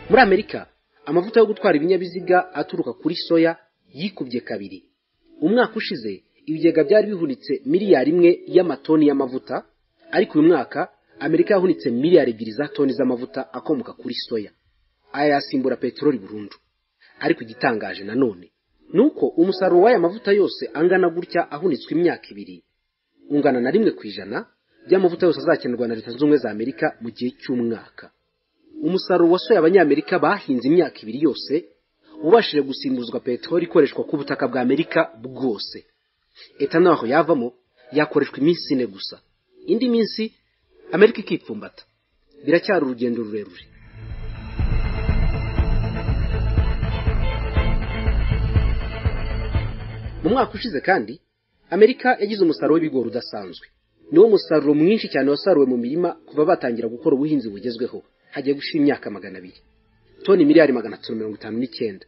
muri amerika amavuta yo gutwara ibinyabiziga aturuka kuri soya yikubye kabiri umwaka ushize ibigega byari bihunitse miliyari imwe y'amatoni y'amavuta ariko uyu mwaka amerika yahunitse miliyari ebyiri za toni z'amavuta akomoka kuri soya aya yasimbura peteroli burundu ariko igitangaje nanone ni uko umusaruro w'aya mavuta yose angana gutya ahunitswe imyaka ibiri ungana na rimwe ku ijana by'amavuta yose azakenerwa na leta zunze ubumwe za amerika mu gihe cy'umwaka umusaruro wasuye abanyamerika bahinze imyaka ibiri yose ubashije gusimbuzwa peteroli ikoreshwa ku butaka bwa amerika bwose eta naho yavamo yakoreshwa iminsi ine gusa indi minsi amerika ikipfumbata biracyari urugendo rurerure mu mwaka ushize kandi amerika yagize umusaruro w'ibigori udasanzwe niwo musaruro mwinshi cyane wasaruwe mu mirima kuva batangira gukora ubuhinzi bugezweho hagiye gushira imyaka magana abiri toni miliyari magana atatu mirongo itanu n'icyenda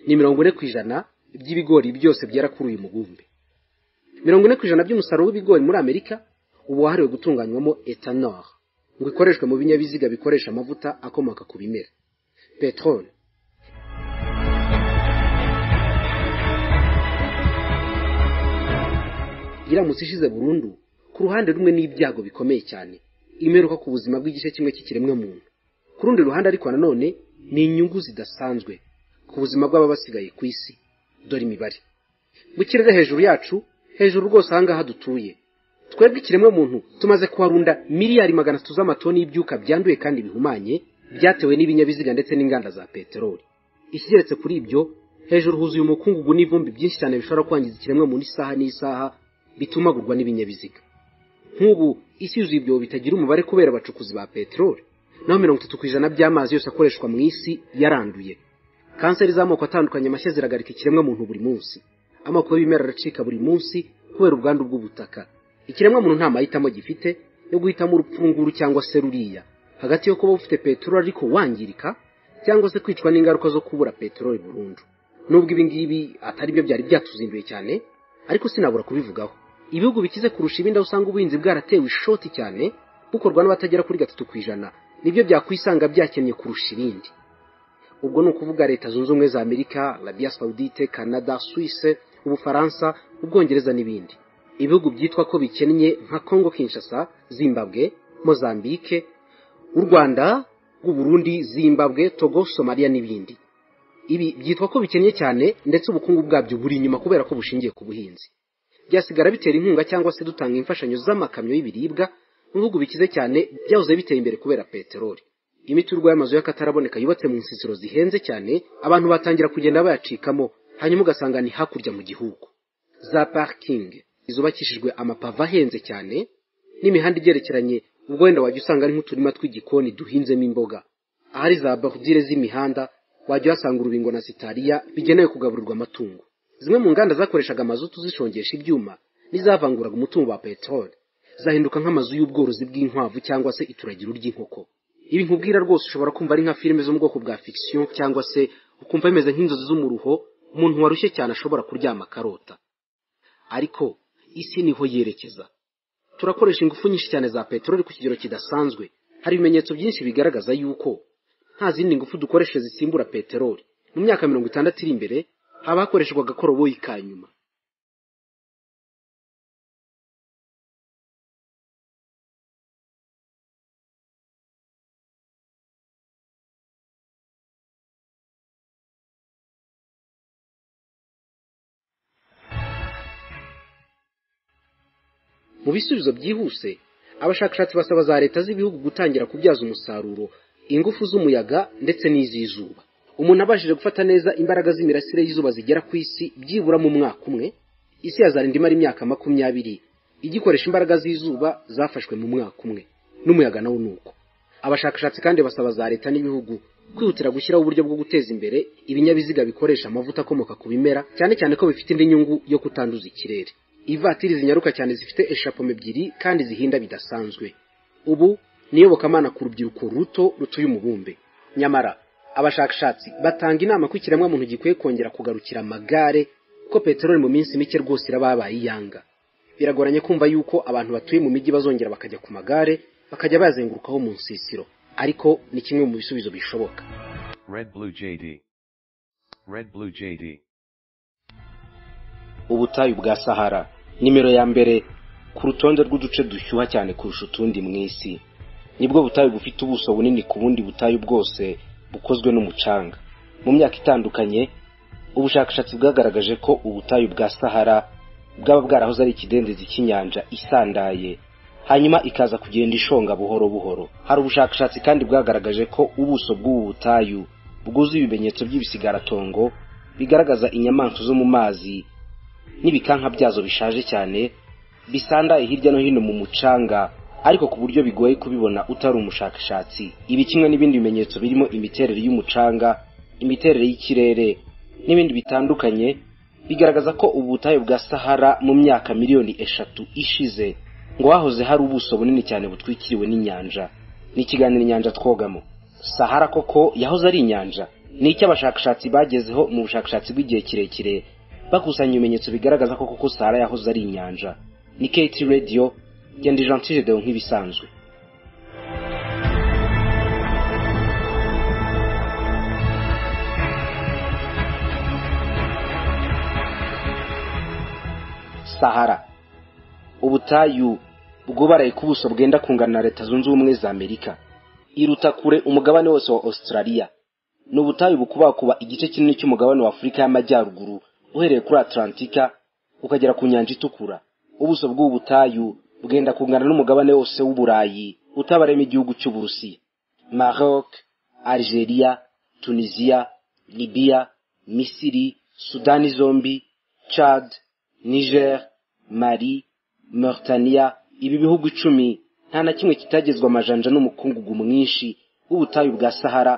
ni mirongo ine ku ijana by'ibigori byose byera kuri uyu mubumbe mirongo ine ku ijana by'umusaruro w'ibigori muri amerika uba wahariwe gutunganywamo etanor ngo ikoreshwe mu binyabiziga bikoresha amavuta akomoka ku bimera peteroli iramutse ishize burundu ku ruhande rumwe n'ibyago bikomeye cyane imeruka ku buzima bw'igice kimwe cy'ikiremwa muntu ku rundi ruhande ariko nanone ni inyungu zidasanzwe ku buzima bw'ababa basigaye ku isi dore imibare mu kirere hejuru yacu hejuru rwose ahangaha dutuye twebwe ikiremwa muntu tumaze kuharunda miliyari magana atatu z'amatoni y'ibyuka byanduye kandi bihumanye byatewe n'ibinyabiziga ndetse n'inganda za peteroli ikigeretse kuri ibyo hejuru huzuye umukungugu n'ivumbi byinshi cyane bishobora kwangiza ikiremwa muntu isaha n'isaha bitumagurwa n'ibinyabiziga nk'ubu isi yuzuye ibyobo bitagira umubare kubera abacukuzi ba peteroli naho mirongo itatu ku ijana by'amazi yose akoreshwa mu isi yaranduye kanseri z'amoko atandukanye mashya ziragarika ikiremwa muntu buri munsi amoko y'ibimera aracika buri munsi kubera ubwandu bw'ubutaka ikiremwa muntu nta mahitamo gifite yo guhitamo urupfunguru cyangwa se ruriya hagati yo kuba ufite peteroli ariko wangirika cyangwa se kwicwa n'ingaruka zo kubura peteroli burundu nubwo ibi ngibi atari byo byari byatuzinduye cyane ariko sinabura kubivugaho ibihugu bikize kurusha ibindi aho usanga ubuhinzi bwaratewe ishoti cyane bukorwa n'abatagera kuri gatatu ku ijana nibyo byakwisanga byakennye kurusha ibindi ubwo ni ukuvuga leta zunze ubumwe za amerika arabia saudite canada suisse ubufaransa ubwongereza n'ibindi ibihugu byitwa ko bikennye nka congo kinshasa zimbabwe mozambique u rwanda rw'uburundi zimbabwe togo somaliya n'ibindi ibi byitwa ko bikennye cyane ndetse ubukungu bwabyo buri inyuma kubera ko bushingiye ku buhinzi byasigara bitera inkunga cyangwa se dutanga imfashanyo z'amakamyo y'ibiribwa mu bihugu bikize cyane byahoze biteye imbere kubera peteroli imiturwa y'amazu y'akataraboneka yubatse mu nsisiro zihenze cyane abantu batangira kugenda bayacikamo hanyuma ugasanga ni hakurya mu gihugu za parikingi zubakishijwe amapave ahenze cyane n'imihanda igerekeranye ubwo wenda wajya usanga ari nk'uturima tw'igikoni duhinzemo imboga ahari za borudire z'imihanda wajya uhasanga urubingo na sitariya bigenewe kugaburirwa amatungo zimwe mu nganda zakoreshaga amazutu zishongesha ibyuma n'izavanguraga umutungo wa peteroli zahinduka nk'amazu y'ubworozi bw'inkwavu cyangwa se ituragiro ry'inkoko ibi nkubwira rwose ushobora kumva ari nka filime zo mu bwoko bwa fikisiyo cyangwa se ukumva bimeze nk'inzozi z'umuruho umuntu warushye cyane ashobora kuryama akarota ariko isi niho yerekeza turakoresha ingufu nyinshi cyane za peteroli ku kigero kidasanzwe hari ibimenyetso byinshi bigaragaza yuko nta zindi ngufu dukoresha zisimbura peteroli mu myaka mirongo itandatu iri imbere haba hakoreshwa agakoroboyi ka nyuma mu bisubizo byihuse abashakashatsi basaba za leta z'ibihugu gutangira kubyaza umusaruro ingufu z'umuyaga ndetse n'iz'izuba umuntu abashije gufata neza imbaraga z'imirasire y'izuba zigera ku isi byibura mu mwaka umwe isi yazarinda imara imyaka makumyabiri igikoresha imbaraga z'izuba zafashwe mu mwaka umwe n'umuyaga nawo ni uko abashakashatsi kandi basaba za leta n'ibihugu kwihutira gushyiraho uburyo bwo guteza imbere ibinyabiziga bikoresha amavuta akomoka ku bimera cyane cyane ko bifite indi nyungu yo kutanduza ikirere ivatiri zinyaruka cyane zifite eshapome ebyiri kandi zihinda bidasanzwe ubu niyobokamana ku rubyiruko ruto rutuye umubumbe nyamara abashakashatsi batanga inama ko ikiremwamuntu gikwiye kongera kugarukira amagare kuko peteroli mu minsi mike rwose irababaye iyanga biragoranye kumva yuko abantu batuye mu mijyi bazongera bakajya ku magare bakajya bazengurukaho mu nsisiro ariko ni kimwe mu bisubizo bishoboka Red Blue JD. Red Blue JD. ubutayu bwa sahara nimero ya mbere ku rutonde rw'uduce dushyuha cyane kurusha utundi mu isi nibwo butayu bufite ubuso bunini ku bundi butayu bwose bukozwe n'umucanga mu myaka itandukanye ubushakashatsi bwagaragaje ko ubutayu bwa sahara bwaba bwarahoze ari ikidendezi cy'inyanja isandaye hanyuma ikaza kugenda ishonga buhoro buhoro hari ubushakashatsi kandi bwagaragaje ko ubuso bw'ubu butayu bwuzuye ibimenyetso by'ibisigaratongo bigaragaza inyamaswa zo mu mazi n'ibikanka byazo bishaje cyane bisandaye hirya no hino mu mucanga ariko ku buryo bigoye kubibona utari umushakashatsi ibi kimwe n'ibindi bimenyetso birimo imiterere y'umucanga imiterere y'ikirere n'ibindi bitandukanye bigaragaza ko ubu butayu bwa sahara mu myaka miliyoni eshatu ishize ngo hahoze hari ubuso bunini cyane butwikiriwe n'inyanja ni ikiganiro inyanja twogamo sahara koko yahoze ari inyanja ni icyo abashakashatsi bagezeho mu bushakashatsi bw'igihe kirekire bakusanya ibimenyetso bigaragaza ko koko sahara yahoze ari inyanja ni keti radiyo genda ijantire dewo nk'ibisanzwe sahara ubutayu bwubaraye ku buso bwenda kungana na leta zunze ubumwe za amerika iruta kure umugabane wose wa australia ni ubutayu bukubakuba igice kinini cy'umugabane wa afurika y'amajyaruguru uhereye kuri atlantika ukagera ku nyanja itukura ubuso bw'ubu butayu bwenda kungana n'umugabane wose w'uburayi utabaremo igihugu cy'uburusiya maroc algeria tunisia libya misiri sudani zombi chad niger mali mauritania ibi bihugu icumi nta na kimwe kitagezwa amajanja n'umukungugu mwinshi w'ubutayu bwa sahara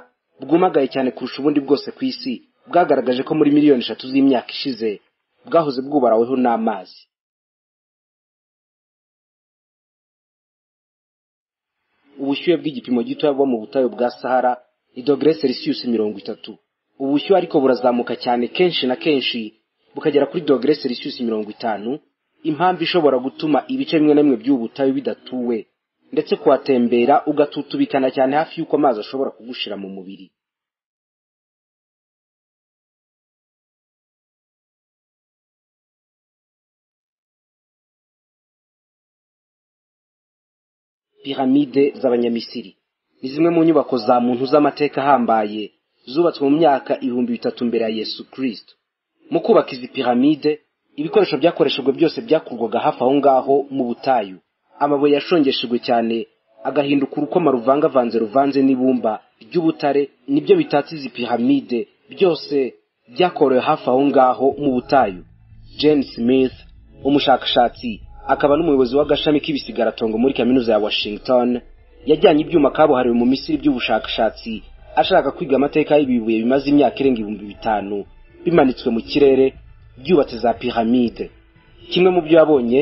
bwumagaye cyane kurusha ubundi bwose ku isi bwagaragaje ko muri miliyoni eshatu z'imyaka ishize bwahoze bwubaraweho n'amazi ubushyuhe bw'igipimo gitoya buba mu butayu bwa sahara ni dogere celsius mirongo itatu ubushyuhe ariko burazamuka cyane kenshi na kenshi bukagera kuri dogere celsius mirongo itanu impamvu ishobora gutuma ibice bimwe na bimwe by'ubu butayu bidatuwe ndetse kuhatembera ugatutubikana cyane hafi y'uko amazi ashobora kugushira mu mubiri piramide z'abanyamisiri ni zimwe mu nyubako za muntu z'amateka ahambaye zubatswe mu myaka ibihumbi bitatu mbere ya yesu kirisito mu kubaka izi piramide ibikoresho byakoreshejwe byose byakurwaga hafi aho ngaho mu butayu amabuye yashongeshejwe cyane agahinduka urukoma ruvangavanze ruvanze n'ibumba ry'ubutare nibyo bitatse izi piramide byose byakorewe hafi aho ngaho mu butayu jane smith umushakashatsi akaba n'umuyobozi w'agashami k'ibisigaratrongo muri kaminuza ya washington yajyanye ibyuma kabuhariwe mu misiri by'ubushakashatsi ashaka kwiga amateka y'ibibuye bimaze imyaka irenga ibihumbi bitanu bimanitswe mu kirere byubatse za piramide kimwe mu byo yabonye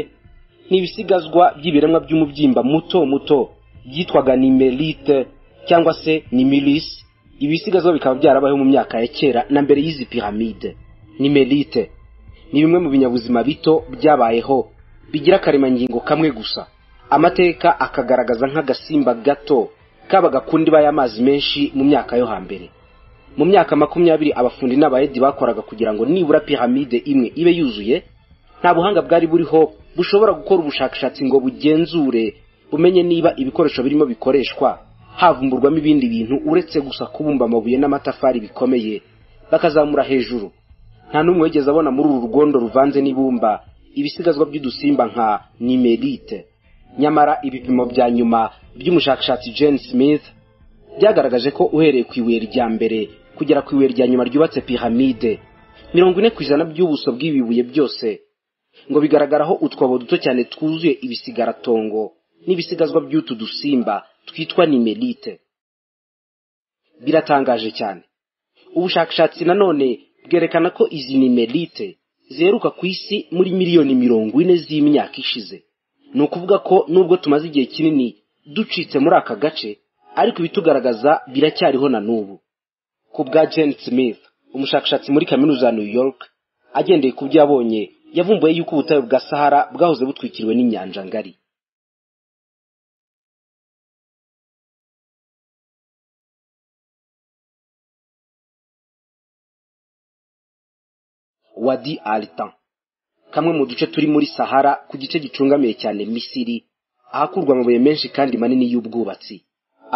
ni ibisigazwa by'ibiremwa by'umubyimba muto muto byitwaga nimerite cyangwa se nimirisi ibisigazwa bikaba byarabayeho mu myaka ya kera na mbere y'izi piramide nimerite ni bimwe mu binyabuzima bito byabayeho bigira akaremangingo kamwe gusa amateka akagaragaza nk'agasimba gato kabaga ku ndiba y'amazi menshi mu myaka yo hambere mu myaka makumyabiri abafundi n'abayedi bakoraga kugira ngo nibura piramide imwe ibe yuzuye nta buhanga bwari buriho bushobora gukora ubushakashatsi ngo bugenzure bumenye niba ibikoresho birimo bikoreshwa havumburwamo ibindi bintu uretse gusa kubumba amabuye n'amatafari bikomeye bakazamura hejuru nta n'umwe wigeze abona muri uru rugondo ruvanze n'ibumba ibisigazwa by'udusimba nka nimerite nyamara ibipimo bya nyuma by'umushakashatsi jane smith byagaragaje ko uhereye ku ibuye rya mbere kugera ku ibuye rya nyuma ryubatse piramide mirongo ine ku ijana by'ubuso bw'ibi bibuye byose ngo bigaragaraho utwobo duto cyane twuzuye ibisigaratongo n'ibisigazwa by'utu dusimba twitwa nimerite biratangaje cyane ubushakashatsi nanone bwerekana ko izi nimerite ziheruka ku isi muri miliyoni mirongo ine z'imyaka ishize ni ukuvuga ko nubwo tumaze igihe kinini ducitse muri aka gace ariko ibitugaragaza biracyariho na n'ubu ku bwa jane smith umushakashatsi muri kaminuza ya new york agendeye ku byo yabonye yavumbuye yuko ubutayu bwa sahara bwahoze butwikiriwe n'inyanja ngari wadi alitan kamwe mu duce turi muri sahara ku gice gicungamiye cyane misiri ahakurwa amabuye menshi kandi manini y'ubwubatsi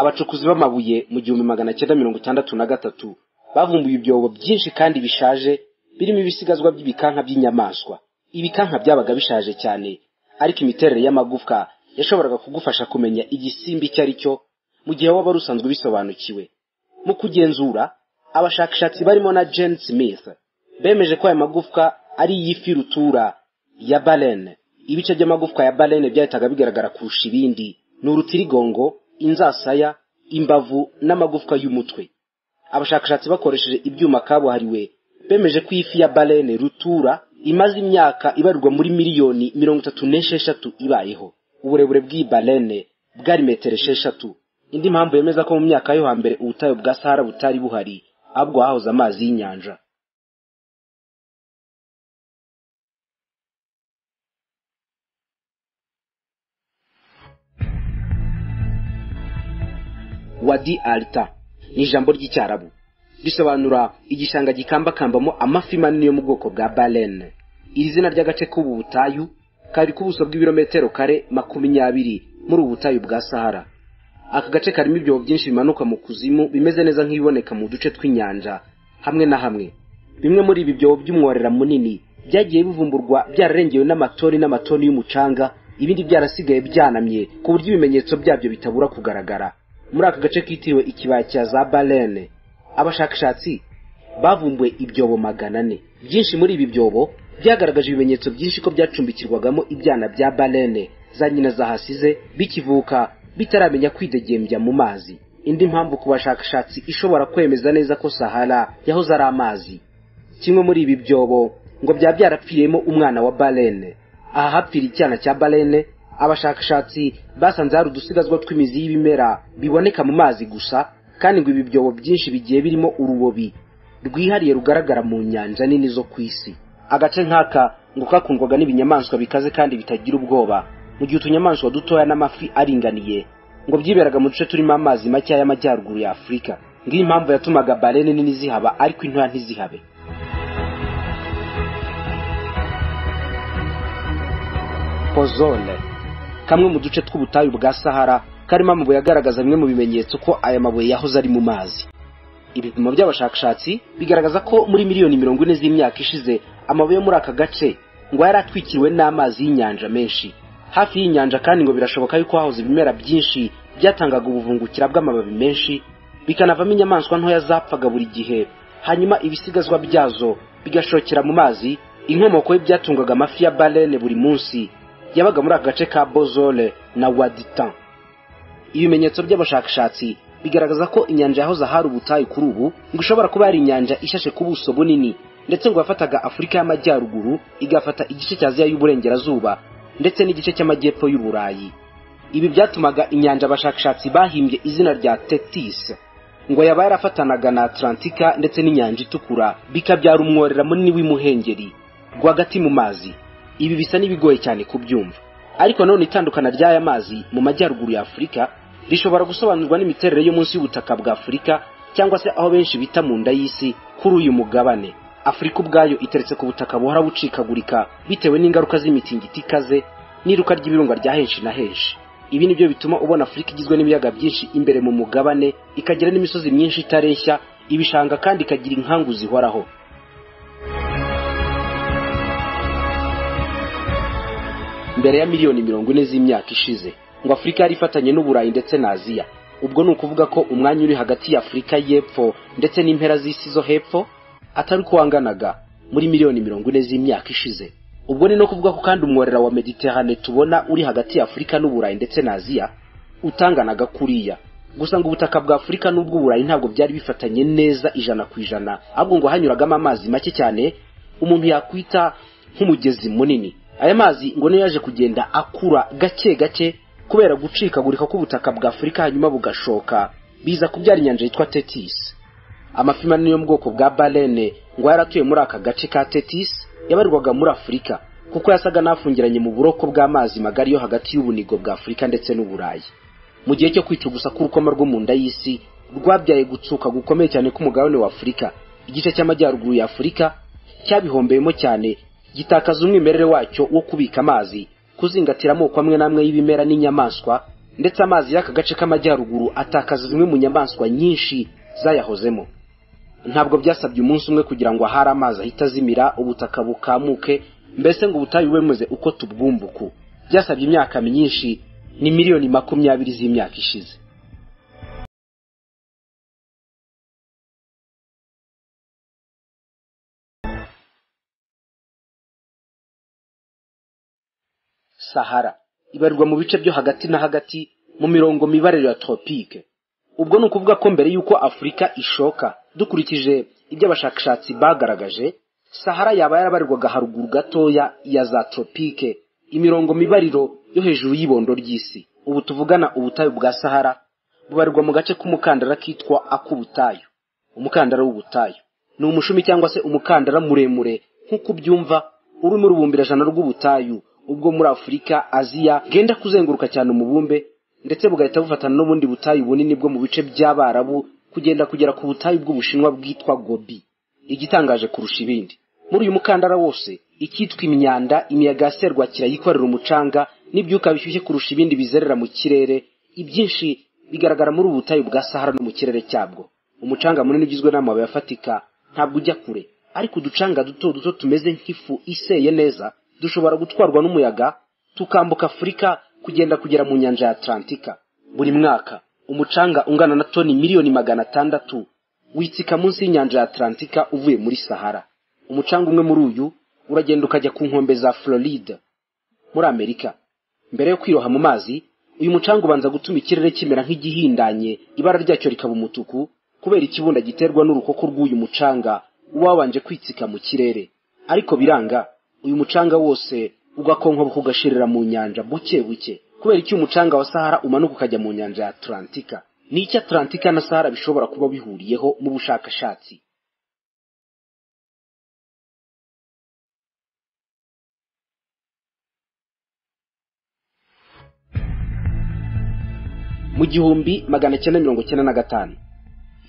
abacukuzi b'amabuye mu gihumbi magana cyenda mirongo itandatu na gatatu bavumbuye ibyobo byinshi kandi bishaje birimo ibisigazwa by'ibikanka by'inyamaswa ibikanka byabaga bishaje cyane ariko imiterere y'amagufwa yashoboraga kugufasha kumenya igisimba icyo ari cyo mu gihe waba wari usanzwe ubisobanukiwe mu kugenzura abashakashatsi barimo na Jane Smith bemeje ko aya magufwa ari iy'ifi rutura ya barene ibice by'amagufwa ya barene byahitaga bigaragara kurusha ibindi ni urutirigongo inzasaya imbavu n'amagufwa y'umutwe abashakashatsi bakoresheje ibyuma kabuhariwe bemeje ko ifi ya barene rutura imaze imyaka ibarwa muri miliyoni mirongo itatu n'esheshatu ibayeho uburebure bw'iyi barene bwari metero esheshatu indi mpamvu yemeza ko mu myaka yo hambere ubutayu bwa sahara butari buhari ahubwo hahoze amazi y'inyanja wadi alita ni ijambo ry'icyarabu risobanura igishanga gikambakambamo amafi manini yo mu bwoko bwa barene iri zina ry'agace k'ubu butayu kari ku buso bw'ibirometero kare makumyabiri muri ubu butayu bwa sahara aka gace karimo ibyobo byinshi bimanuka mu kuzimu bimeze neza nk'ibiboneka mu duce tw'inyanja hamwe na hamwe bimwe muri ibi byobo by'umworera munini byagiye bivumburwa byararengewe n'amatoni n'amatoni y'umucanga ibindi byarasigaye byanamye ku buryo ibimenyetso byabyo bitabura kugaragara muri aka gace kitiriwe ikibaya cya za barene abashakashatsi bavumbuye ibyobo magana ane byinshi muri ibi byobo byagaragaje ibimenyetso byinshi ko byacumbikirwagamo ibyana bya barene za nyina zahasize bikivuka bitaramenya kwidegembya mu mazi indi mpamvu ku bashakashatsi ishobora kwemeza neza ko sahara yahoze ari amazi kimwe muri ibi byobo ngo byaba byarapfiriyemo umwana wa barene aha hapfira icyana cya barene abashakashatsi basanze hari udusigazwa tw'imizi y'ibimera biboneka mu mazi gusa kandi ngo ibi byobo byinshi bigiye birimo urubobi rwihariye rugaragara mu nyanja nini zo ku isi agace nk'aka ngo kakundwaga n'ibinyamaswa bikaze kandi bitagira ubwoba mu gihe utunyamaswa dutoya n'amafi aringaniye ngo byiberaga mu duce turimo amazi makeya y'amajyaruguru ya afurika ngiyi impamvu yatumaga barene nini zihaba ariko intoya ntizihabe pozone kamwe mu duce tw'ubutayu bwa sahara karimo amabuye agaragaza bimwe mu bimenyetso ko aya mabuye yahoze ari mu mazi ibipimo by'abashakashatsi bigaragaza ko muri miliyoni mirongo ine z'imyaka ishize amabuye yo muri aka gace ngo yari atwikiriwe n'amazi y'inyanja menshi hafi y'inyanja kandi ngo birashoboka yuko hahoze ibimera byinshi byatangaga ubuvungukira bw'amababi menshi bikanavamo inyamaswa ntoya zapfaga buri gihe hanyuma ibisigazwa byazo bigashokera mu mazi inkomoko y'ibyatungaga amafi ya barene buri munsi yabaga muri aka gace ka bozole na waditan ibimenyetso by'abashakashatsi bigaragaza ko inyanja yahoze ahari ubutayu kuri ubu ngo ishobora kuba yari inyanja ishashe ku buso bunini ndetse ngo yafataga afurika y'amajyaruguru igafata igice cya aziya y'uburengerazuba ndetse n'igice cy'amajyepfo y'uburayi ibi byatumaga inyanja abashakashatsi bahimbye izina rya tetis ngo yaba yarafatanaga na atlantika ndetse n'inyanja itukura bikabyara umworera munini w'imuhengeri rwagati mu mazi ibi bisa n'ibigoye cyane kubyumva ariko nanone itandukana ry'aya mazi mu majyaruguru ya afurika rishobora gusobanurwa n'imiterere yo munsi y'ubutaka bwa afurika cyangwa se aho benshi bita mu nda y'isi kuri uyu mugabane afurika ubwayo iteretse ku butaka buhora bucikagurika bitewe n'ingaruka z'imitingito ikaze n'iruka ry'ibirunga rya henshi na henshi ibi ni byo bituma ubona afurika igizwe n'ibiyaga byinshi imbere mu mugabane ikagira n'imisozi myinshi itareshya ibishanga kandi ikagira inkangu zihoraho mbere ya miliyoni mirongo ine z'imyaka ishize ngo afurika yari ifatanye n'uburayi ndetse na aziya ubwo ni ukuvuga ko umwanya uri hagati y'afurika y'epfo ndetse n'impera z'isi zo hepfo atari uko wanganaga muri miliyoni mirongo ine z'imyaka ishize ubwo ni no kuvuga ko kandi umworera wa mediterane tubona uri hagati ya afurika n'uburayi ndetse na aziya utanganaga kuriya gusa ngo ubutaka bwa afurika n'ubw'uburayi ntabwo byari bifatanye neza ijana ku ijana ahubwo ngo hanyuragamo amazi make cyane umuntu yakwita nk'umugezi munini aya mazi ngo niyo yaje kugenda akura gake gake kubera gucikagurika k'ubutaka bwa afurika hanyuma bugashoka biza kubyara inyanja yitwa tetisi amafi manini yo mu bwoko bwa barene ngo yaratuye muri aka gace ka tetis yabarirwaga muri afurika kuko yasaga n'afungiranye mu buroko bw'amazi magari yo hagati y'ubunigo bwa afurika ndetse n'uburayi mu gihe cyo kwicugusa k'urukoma rwo mu nda y'isi rwabyaye gutsuka gukomeye cyane k'umugabane wa afurika igice cy'amajyaruguru ya afurika cyabihombeyemo cyane gitakaza umwimerere wacyo wo kubika amazi kuzingatira amoko amwe n'amwe y'ibimera n'inyamaswa ndetse amazi y'aka gace k'amajyaruguru atakaza zimwe mu nyamaswa nyinshi zayahozemo ntabwo byasabye umunsi umwe kugira ngo ahari amazi ahita azimira ubutaka bukamuke mbese ngo ubutayu bumeze uko tubwumbuku byasabye imyaka myinshi ni miliyoni makumyabiri z'imyaka ishize sahara ibarirwa mu bice byo hagati na hagati mu mirongo mibarire ya tropike ubwo ni ukuvuga ko mbere y'uko afurika ishoka dukurikije ibyo abashakashatsi bagaragaje sahara yaba yarabarirwaga haruguru gatoya ya za tropike imirongo mibariro yo hejuru y'ibondo ry'isi ubu tuvugana ubutayu bwa sahara bubarirwa mu gace k'umukandara kitwa ak'ubutayu umukandara w'ubutayu ni umushumi cyangwa se umukandara muremure nk'uko ubyumva uri mu rubumbirajana rw'ubutayu ubwo muri afurika aziya bwenda kuzenguruka cyane umubumbe ndetse bugahita bufatana n'ubundi butayu bunini bwo mu bice by'abarabu kugenda kugera ku butayu bw'ubushinwa bwitwa gobi igitangaje kurusha ibindi muri uyu mukandara wose icyitwa imyanda imiyaga ya serwakira yikorera umucanga n'ibyuka bishyushye kurusha ibindi bizerera mu kirere ibyinshi bigaragara muri ubu butayu bwa sahara no mu kirere cyabwo umucanga munini ugizwe n'amabuye afatika ntabwo ujya kure ariko uducanga duto duto tumeze nk'ifu iseye neza dushobora gutwarwa n'umuyaga tukambuka afurika kugenda kugera mu nyanja ya atlantika buri mwaka umucanga ungana na toni miliyoni magana atandatu witsika munsi y'inyanja ya atlantika uvuye muri sahara umucanga umwe muri uyu uragenda ukajya ku nkombe za floride muri amerika mbere yo kwiroha mu mazi uyu mucanga ubanza gutuma ikirere kimera nk'igihindanye ibara ryacyo rikaba umutuku kubera ikibunda giterwa n'urukoko rw'uyu mucanga uba wabanje kwitsika mu kirere ariko biranga uyu mucanga wose ugakonkoboka ugashirira mu nyanja buke buke kubera icyo umucanga wa sahara umanuka ukajya mu nyanja ya atlantika ni icyo atlantika na sahara bishobora kuba bihuriyeho mu bushakashatsi mu gihumbi magana cyenda mirongo cyenda na gatanu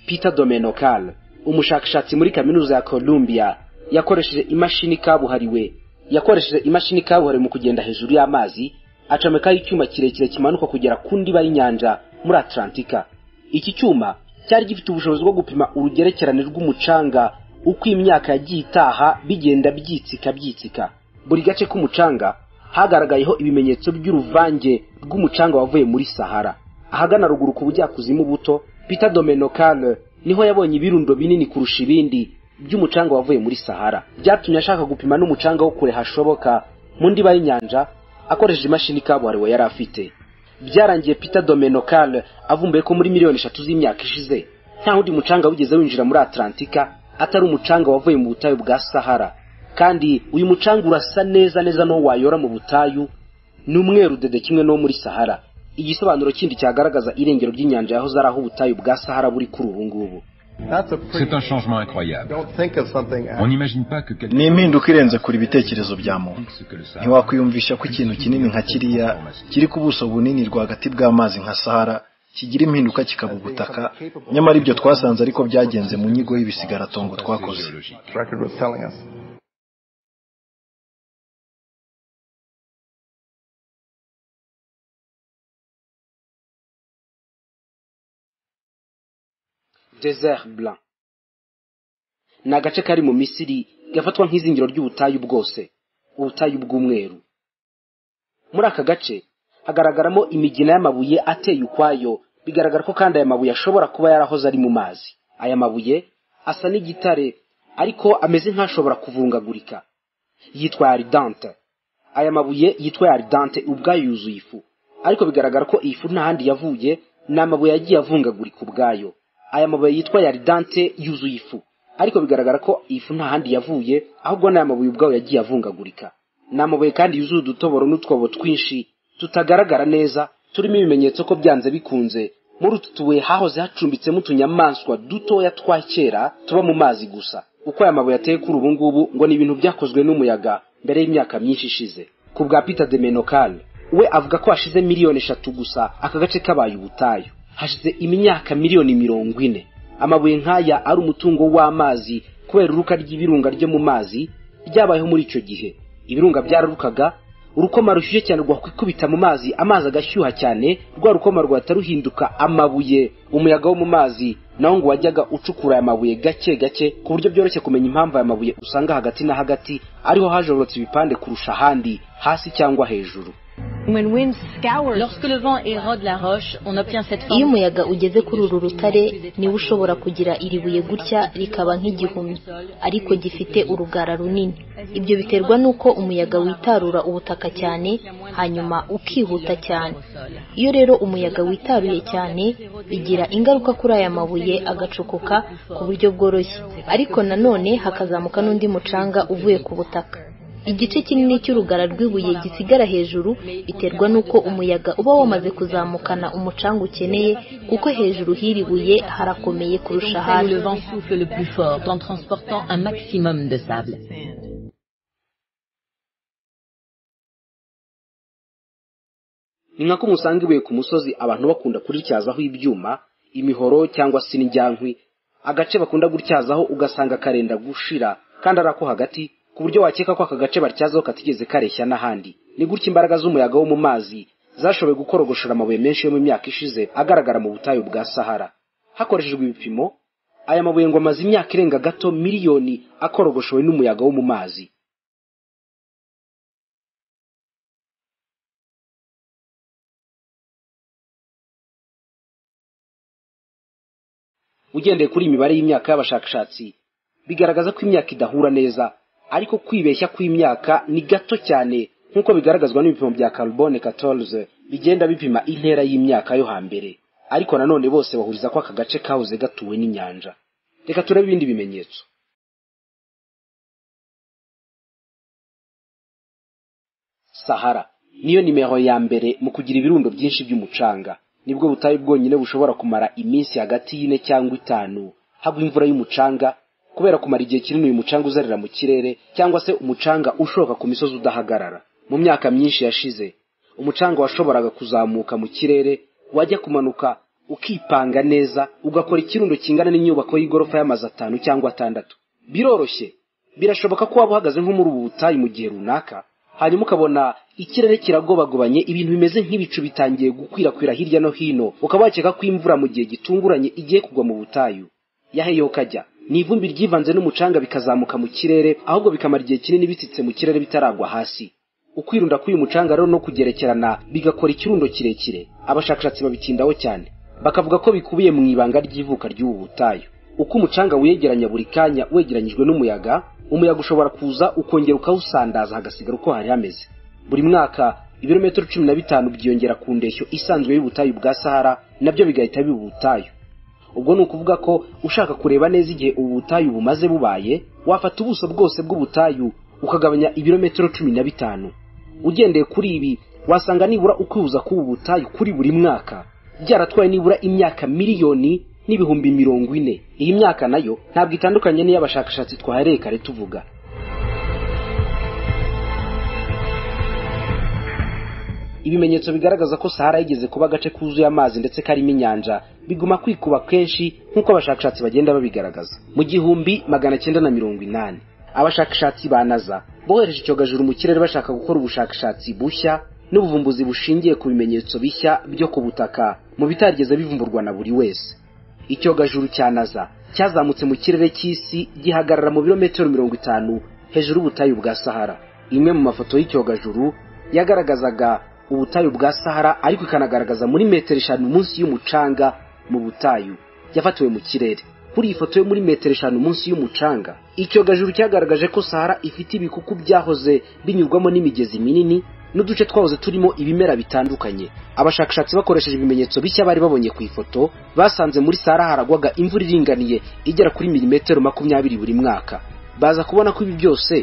peter domenokal umushakashatsi muri kaminuza ya columbia yakoresheje imashini kabuhariwe yakoresheje imashini kabuhariwe mu kugenda hejuru y'amazi acomekaho icyuma kirekire kimanuka kugera ku ndiba y'inyanja muri atlantika iki cyuma cyari gifite ubushobozi bwo gupima urugerekerane rw'umucanga uko imyaka yagiye itaha bigenda byitsika byitsika buri gace k'umucanga hagaragayeho ibimenyetso by'uruvange rw'umucanga wavuye muri sahara ahagana ruguru ku bujyakuzimu buto peter domenokal niho yabonye ibirundo binini kurusha ibindi by'umucanga wavuye muri sahara byatumye ashaka gupima n'umucanga wo kure hashoboka mu ndiba y'inyanja akoresheje imashini kabuhariwe yari afite byarangiye peter domenokal avumbuye ko muri miliyoni eshatu z'imyaka ishize nta wundi mucanga wigeze winjira muri atlantika atari umucanga wavuye mu butayu bwa sahara kandi uyu mucanga urasa neza neza n'uwo wayora mu butayu ni umweru dede kimwe n'uwo muri sahara igisobanuro kindi cyagaragaza irengero ry'inyanja yahoze ari aho ubutayu bwa sahara buri kuri ubu ngubu C'est un changement incroyable. On n'imagine pas que ni impinduka irenze kure ibitekerezo bya muntu ntiwakwiyumvisha ko ikintu kinini nka kiriya kiri ku buso bunini rwagati bw'amazi nka sahara kigira impinduka kikaba ubutaka nyamara ibyo twasanze ariko byagenze mu nyigo y'ibisigaratongo twakoze desert blanc ni agace kari mu misiri gafatwa nk'izingiro ry'ubutayu bwose ubutayu bw'umweru muri aka gace hagaragaramo imigina y'amabuye ateye ukwayo bigaragara ko kandi aya mabuye ashobora kuba yarahoze ari mu mazi aya mabuye asa n'igitare ariko ameze nk'ashobora kuvungagurika yitwa aridante aya mabuye yitwa aridante ubwayo yuzuye ifu ariko bigaragara ko iyi fu nta handi yavuye ni amabuye yagiye avungagurika ubwayo aya mabuye yitwa yaridante yuzuye ifu ariko bigaragara ko iyi fu nta handi yavuye ahubwo ni aya mabuye ubwayo yagiye avungagurika ni amabuye kandi yuzuye udutoboro n'utwobo twinshi tutagaragara neza turimo ibimenyetso ko byanze bikunze muri utu tubuye hahoze hacumbitsemo utunyamaswa dutoya twa kera tuba mu mazi gusa uko aya mabuye ateye kuri ubu ngubu ngo ni ibintu byakozwe n'umuyaga mbere y'imyaka myinshi ishize ku bwa peter de menokal we avuga ko hashize miliyoni eshatu gusa aka gace kabaye ubutayu hashize imyaka miliyoni mirongo ine amabuye nk'aya ari umutungo w'amazi kubera uruka ry'ibirunga ryo mu mazi ryabayeho muri icyo gihe ibirunga byararukaga urukoma rushyushye cyane rwakwikubita mu mazi amazi agashyuha cyane rwa rukoma rwahita ruhinduka amabuye umuyaga wo mu mazi nawo ngo wajyaga ucukura aya mabuye gake gake ku buryo byoroshye kumenya impamvu aya mabuye usanga hagati na hagati ariho hajorotse ibipande kurusha ahandi hasi cyangwa hejuru Lorsque le vent érode la roche, on obtient cette forme. Iyo umuyaga ugeze kuri uru rutare niba ushobora kugira iri buye gutya rikaba nk'igihumyo ariko gifite urugara runini ibyo biterwa n'uko umuyaga witarura ubutaka cyane hanyuma ukihuta cyane iyo rero umuyaga witaruye cyane bigira ingaruka kuri aya mabuye agacukuka ku buryo bworoshye ariko nanone hakazamuka n'undi mucanga uvuye ku butaka igice kinini cy'urugara rw'ibuye gisigara hejuru biterwa n'uko umuyaga uba wamaze kuzamukana umucanga ukeneye kuko hejuru h'iri buye harakomeye kurusha hasi ni nka ko musanga ibuye ku musozi abantu bakunda kurityazaho ibyuma imihoro cyangwa se n'injyankwi agace bakunda gutyazaho ugasanga karenda gushira kandi ari ako hagati ku buryo wakeka ko aka gace batyazaho katigeze kareshya n'ahandi ni gutya imbaraga z'umuyaga wo mu mazi zashoboye gukorogoshora amabuye menshi yo mu myaka ishize agaragara mu butayu bwa sahara hakoreshejwe ibipimo aya mabuye ngo amaze imyaka irenga gato miliyoni akorogoshowe n'umuyaga wo mu mazi ugendeye kuri iyi mibare y'imyaka y'abashakashatsi bigaragaza ko imyaka idahura neza ariko kwibeshya kw'imyaka ni gato cyane nk'uko bigaragazwa n'ibipimo bya carbone 14 bigenda bipima intera y'imyaka yo hambere ariko nanone bose bahuriza ko aka gace kahoze gatuwe n'inyanja reka turebe ibindi bimenyetso sahara niyo nimero ya mbere mu kugira ibirundo byinshi by'umucanga nibwo butayu bwonyine bushobora kumara iminsi hagati y'ine cyangwa itanu hagwa imvura y'umucanga kubera kumara igihe kinini uyu mucanga uzerera mu kirere cyangwa se umucanga ushoka ku misozi udahagarara mu myaka myinshi yashize umucanga washoboraga kuzamuka mu kirere wajya kumanuka ukipanga neza ugakora ikirundo kingana n'inyubako y'igorofa y'amazu atanu cyangwa atandatu biroroshye birashoboka ko waba uhagaze nko muri ubu butayu mu gihe runaka hanyuma ukabona ikirere kiragobagobanye ibintu bimeze nk'ibicu bitangiye gukwirakwira hirya no hino ukaba wakeka ko imvura mu gihe gitunguranye igiye kugwa mu butayu yaheyoka ajya ni ivumbi ryivanze n'umucanga bikazamuka mu kirere ahubwo bikamara igihe kinini bitsitse mu kirere bitaragwa hasi ukwirunda k'uyu mucanga rero no kugerekerana bigakora ikirundo kirekire abashakashatsi babitindaho cyane bakavuga ko bikubiye mu ibanga ry'ivuka ry'ubu butayu uko umucanga wiyegeranya buri kanya wegeranyijwe n'umuyaga umuyaga ushobora kuza ukongera ukawusandaza hagasigara uko hari hameze buri mwaka ibirometero cumi na bitanu byiyongera ku ndeshyo isanzwe y'ubutayu bwa sahara nabyo bigahita biba ubutayu ubwo ni ukuvuga ko ushaka kureba neza igihe ubu butayu bumaze bubaye wafata ubuso bwose bw'ubutayu ukagabanya ibirometero cumi na bitanu ugendeye kuri ibi wasanga nibura ukwihuza k'ubu butayu kuri buri mwaka byaratwaye nibura imyaka miliyoni n'ibihumbi mirongo ine iyi myaka nayo ntabwo itandukanye n'iy'abashakashatsi twahereye kare tuvuga ibimenyetso bigaragaza ko sahara yigeze kuba agace kuzuye amazi ndetse karimo inyanja biguma kwikuba kenshi nk'uko abashakashatsi bagenda babigaragaza mu gihumbi magana cyenda na mirongo inani abashakashatsi ba naza bohereje icyogajuru mu kirere bashaka gukora ubushakashatsi bushya n'ubuvumbuzi bushingiye ku bimenyetso bishya byo ku butaka mu bitarigeze bivumburwa na buri wese icyogajuru cya naza cyazamutse mu kirere cy'isi gihagarara mu birometero mirongo itanu hejuru y'ubutayu bwa sahara imwe mu mafoto y'icyogajuru yagaragazaga ubutayu bwa sahara ariko ikanagaragaza muri metero eshanu munsi y'umucanga mu butayu yafatiwe mu kirere kuri iyi foto yo muri metero eshanu munsi y'umucanga icyogajuru cyagaragaje ko sahara ifite ibikuku byahoze binyurwamo n'imigezi minini n'uduce twahoze turimo ibimera bitandukanye abashakashatsi bakoresheje ibimenyetso bishya bari babonye ku ifoto basanze muri sahara haragwaga imvura iringaniye igera kuri milimetero makumyabiri buri mwaka baza kubona ko ibi byose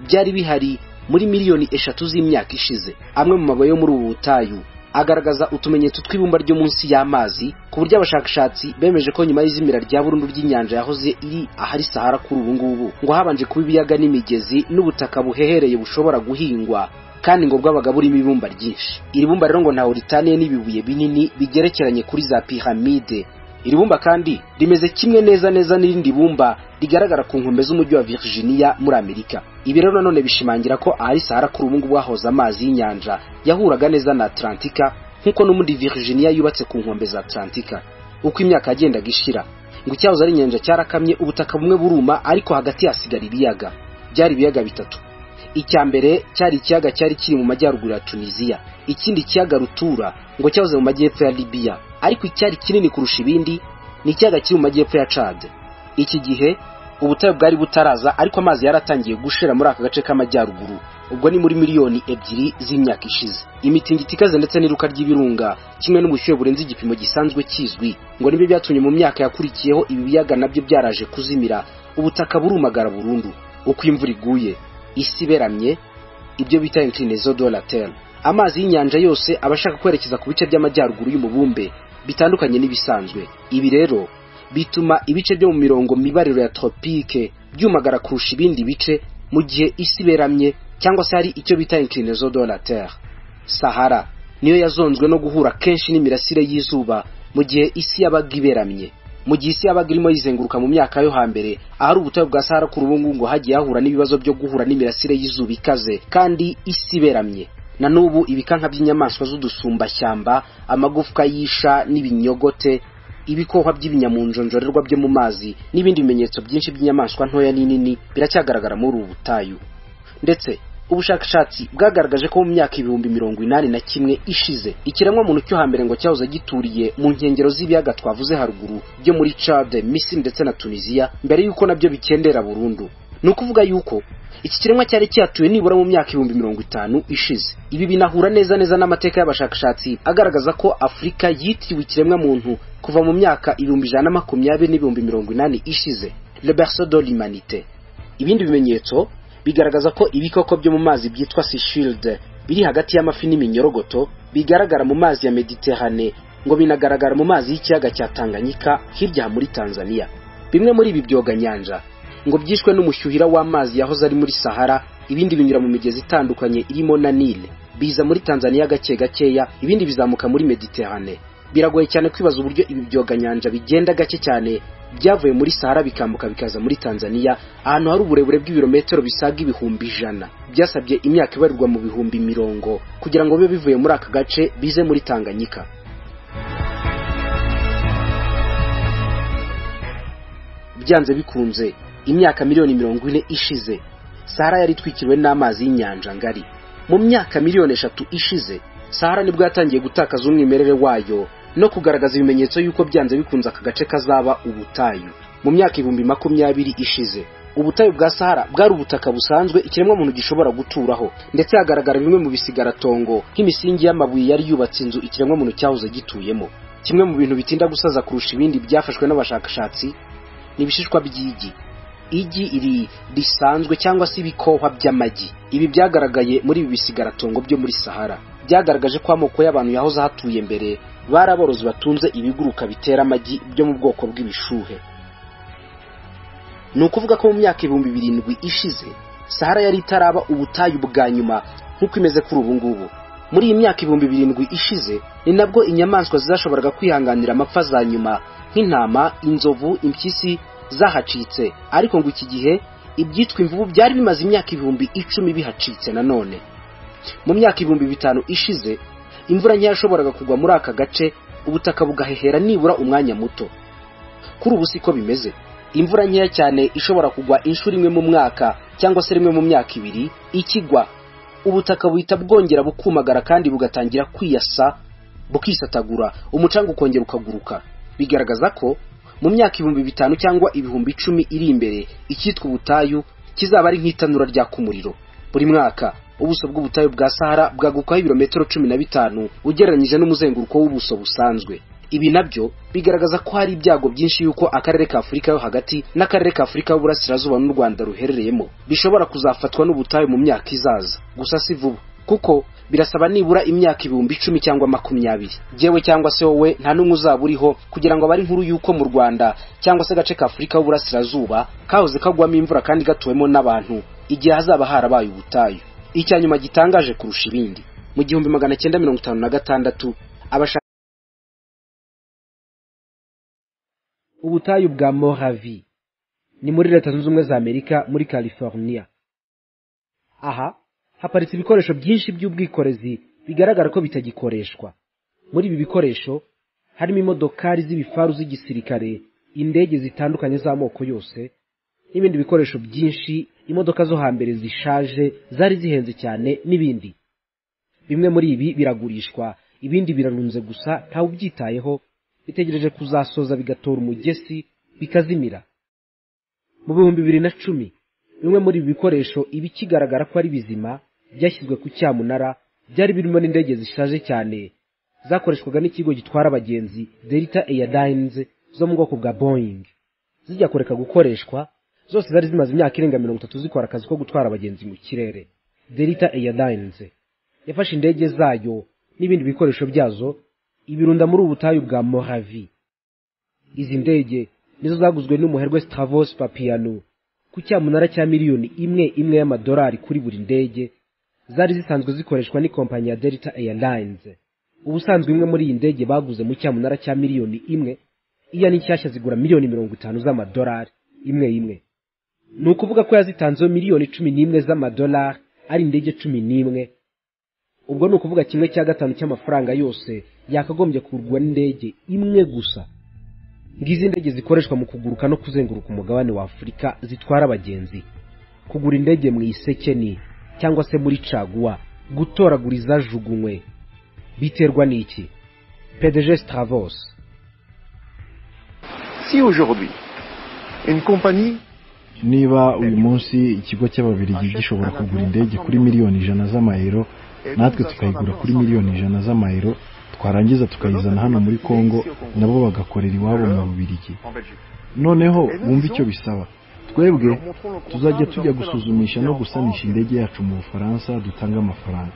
byari bihari muri miliyoni eshatu z'imyaka ishize amwe mu mabuye yo muri ubu butayu agaragaza utumenyetso tw'ibumba ryo munsi y'amazi ku buryo abashakashatsi bemeje ko nyuma y'izimira rya burundu ry'inyanja yahoze iri ahari sahara kuri ubu ngubu ngo habanje kuba ibiyaga n'imigezi n'ubutaka buhehereye bushobora guhingwa kandi ngo bwabaga burimo ibumba ryinshi iri bumba rero ngo ntawe ritaniye n'ibibuye binini bigerekeranye kuri za piramide iri bumba kandi rimeze kimwe neza neza n'irindi bumba rigaragara ku nkombe z'umujyi wa Virginia muri Amerika ibi rero nanone bishimangira ko ahari Sahara kuri ubu ngubu hahoze amazi y'inyanja yahuraga neza na Atlantika nk'uko n'umundi Virginia yubatse ku nkombe za Atlantika uko imyaka yagendaga ishira ngo icyahoze ari inyanja cyarakamye ubutaka bumwe buruma ariko hagati hasigara ibiyaga byari ibiyaga bitatu icya mbere cyari ikiyaga cyari kiri mu majyaruguru ya tunisiya ikindi kiyaga rutura ngo cyahoze mu majyepfo ya libiya ariko icyari kinini kurusha ibindi ni ikiyaga kiri mu majyepfo ya cad iki gihe ubutare bwari butaraza ariko amazi yaratangiye gushira muri aka gace k'amajyaruguru ubwo ni muri miliyoni ebyiri z'imyaka ishize imitingito ikaze ndetse n'iruka ry'ibirunga kimwe n'ubushyuhe burenze igipimo gisanzwe kizwi ngo nibyo byatumye mu myaka yakurikiyeho ibi biyaga nabyo byaraje kuzimira ubutaka burumagara burundu uko imvura iguye isi iberamye ibyo bita inclinezo de la terre amazi y'inyanja yose aba ashaka kwerekeza ku bice by'amajyaruguru y'umubumbe bitandukanye n'ibisanzwe ibi rero bituma ibice byo mu mirongo mibariro ya tropike byumagara kurusha ibindi bice mu gihe isi iberamye cyangwa se hari icyo bita inclinezo de la terre sahara niyo yazonzwe no guhura kenshi n'imirasire y'izuba mu gihe isi yabaga iberamye mu gihe isi yabaga irimo yizenguruka mu myaka yo hambere ahari ubutayu bwa sahara kuri ubu ngubu ngo hagiye hahura n'ibibazo byo guhura n'imirasire y'izuba ikaze kandi isi iberamye na n'ubu ibikanka by'inyamaswa z'udusumbashyamba amagufwa y'isha n'ibinyogote ibikohwa by'ibinyamunjonjorerwa byo mu mazi n'ibindi bimenyetso byinshi by'inyamaswa ntoya n'inini biracyagaragara muri ubu butayu ndetse ubushakashatsi bwagaragaje ko mu myaka ibihumbi mirongo inani na kimwe ishize ikiremwamuntu cyo hambere ngo cyahoze gituriye mu nkengero z'ibiyaga twavuze haruguru byo muri cade misiri ndetse na tunisiya mbere y'uko nabyo bikendera burundu ni ukuvuga yuko iki kiremwa cyari cyatuye nibura mu myaka ibihumbi mirongo itanu ishize ibi binahura neza neza n'amateka y'abashakashatsi agaragaza ko afurika yitiriwe ikiremwamuntu kuva mu myaka ibihumbi ijana na makumyabiri n'ibihumbi mirongo inani ishize le berceau de l'humanité ibindi bimenyetso bigaragaza ko ibikoko byo mu mazi byitwa sishilde biri hagati y'amafi n'iminyorogoto bigaragara mu mazi ya mediterane ngo binagaragara mu mazi y'ikiyaga cya tanganyika hirya muri tanzania bimwe muri ibi byoganyanja ngo byishwe n'umushyuhira w'amazi yahoze ari muri sahara ibindi binyura mu migezi itandukanye irimo na nile biza muri tanzania gake gakeya ibindi bizamuka muri mediterane biragoye cyane kwibaza uburyo ibi byoganyanja bigenda gake cyane byavuye muri sahara bikambuka bikaza muri tanzania ahantu hari uburebure bw'ibirometero bisaga ibihumbi ijana byasabye imyaka ibarirwa mu bihumbi mirongo kugira ngo bibe bivuye muri aka gace bize muri tanganyika byanze bikunze imyaka miliyoni mirongo ine ishize sahara yari itwikiriwe n'amazi y'inyanja ngari mu myaka miliyoni eshatu ishize sahara nibwo yatangiye gutakaza umwimerere wayo no kugaragaza ibimenyetso y'uko byanze bikunze aka gace kazaba ubutayu mu myaka ibihumbi makumyabiri ishize ubutayu bwa sahara bwari ubutaka busanzwe ikiremwamuntu gishobora guturaho ndetse hagaragara bimwe mu bisigaratongo nk'imisingi y'amabuye yari yubatse inzu ikiremwamuntu cyahoze gituyemo kimwe mu bintu bitinda gusaza kurusha ibindi byafashwe n'abashakashatsi ni ibishishwa by'igi igi iri risanzwe cyangwa se ibikohwa by'amagi ibi byagaragaye muri ibi bisigaratongo byo muri sahara byagaragaje ko amoko y'abantu yahoze hatuye mbere bari aborozi batunze ibiguruka bitera amagi byo mu bwoko bw'ibishuhe ni ukuvuga ko mu myaka ibihumbi birindwi ishize sahara yari itaraba ubutayu bwa nyuma nk'uko imeze kuri ubu ngubu muri iyi myaka ibihumbi birindwi ishize ni nabwo inyamaswa zizashoboraga kwihanganira amapfa za nyuma nk'intama inzovu impyisi zahacitse ariko ngo iki gihe ibyitwa imvubu byari bimaze imyaka ibihumbi icumi bihacitse nanone mu myaka ibihumbi bitanu ishize imvura ntiyashoboraga kugwa muri aka gace ubutaka bugahehera nibura umwanya muto kuri ubu siko bimeze imvura nkeya cyane ishobora kugwa inshuro imwe mu mwaka cyangwa se rimwe mu myaka ibiri ikigwa ubutaka buhita bwongera bukumagara kandi bugatangira kwiyasa bukisatagura umucanga ukongera ukaguruka bigaragaza ko mu myaka ibihumbi bitanu cyangwa ibihumbi icumi iri imbere icyitwa ubutayu kizaba ari nk'itanura ryaka umuriro buri mwaka ubuso bw'ubutayu bwa sahara bwagukaho ibirometero cumi na bitanu ugereranyije n'umuzenguruko w'ubuso busanzwe ibi nabyo bigaragaza ko hari ibyago byinshi y'uko akarere ka afurika yo hagati n'akarere ka afurika y'uburasirazuba n'u rwanda ruherereyemo bishobora kuzafatwa n'ubutayu mu myaka izaza gusa si vuba kuko birasaba nibura imyaka ibihumbi icumi cyangwa makumyabiri yewe cyangwa se wowe nta n'umwe uzaba uriho kugira ngo abare inkuru y'uko mu rwanda cyangwa se agace ka afurika y'uburasirazuba kahoze kagwamo imvura kandi gatuwemo n'abantu igihe hazaba harabaye ubutayu icya nyuma gitangaje kurusha ibindi mu gihumbi magana cyenda mirongo itanu na gatandatu abashaka ubutayu bwa moravi ni muri leta zunze ubumwe za amerika muri california aha haparitse ibikoresho byinshi by'ubwikorezi bigaragara ko bitagikoreshwa muri ibi bikoresho harimo imodokari z'ibifaru z'igisirikare indege zitandukanye z'amoko yose n'ibindi bikoresho byinshi imodoka zo hambere zishaje zari zihenze cyane n'ibindi bimwe muri ibi biragurishwa ibindi birarunze gusa ntawe ubyitayeho bitegereje kuzasoza bigatora umugesi bikazimira mu bihumbi bibiri na cumi bimwe muri ibi bikoresho ibikigaragara ko ari bizima byashyizwe ku cyamunara byari birimo n'indege zishaje cyane zakoreshwaga n'ikigo gitwara abagenzi delta airlines zo mu bwoko bwa boeing zijya kureka gukoreshwa zose zari zimaze imyaka irenga mirongo itatu zikora akazi ko gutwara abagenzi mu kirere delta airlines yafashe indege zayo n'ibindi bikoresho byazo ibirunda muri ubu butayu bwa moravi izi ndege nizo zaguzwe n'umuherwe stavos papiyano ku cyamunara cya miliyoni imwe imwe y'amadolari kuri buri ndege zari zisanzwe zikoreshwa n'ikompanyi ya delta airlines ubusanzwe imwe muri iyi ndege baguze mu cyamunara cya miliyoni imwe iya n'inshyashya zigura miliyoni mirongo itanu z'amadolari imwe imwe ni ukuvuga ko yazitanzeho miliyoni cumi n'imwe z'amadolari ari indege cumi n'imwe ubwo ni ukuvuga kimwe cya gatanu cy'amafaranga yose yakagombye kugurwa n'indege imwe gusa ngizi indege zikoreshwa mu kuguruka no kuzenguruka umugabane wa afurika zitwara abagenzi kugura indege mu isekeni cyangwa se muri caguwa gutoragura izajugunywe biterwa n'iki pdg stavos si aujourd'hui une compagnie niba uyu munsi ikigo cy'ababirigi gishobora kugura indege kuri miliyoni ijana z'amayero natwe tukayigura kuri miliyoni ijana z'amayero twarangiza tukayizana hano muri congo nabo bagakorera iwabo mu bubirigi noneho wumva icyo bisaba twebwe tuzajya tujya gusuzumisha no gusanisha indege yacu mu bufaransa dutanga amafaranga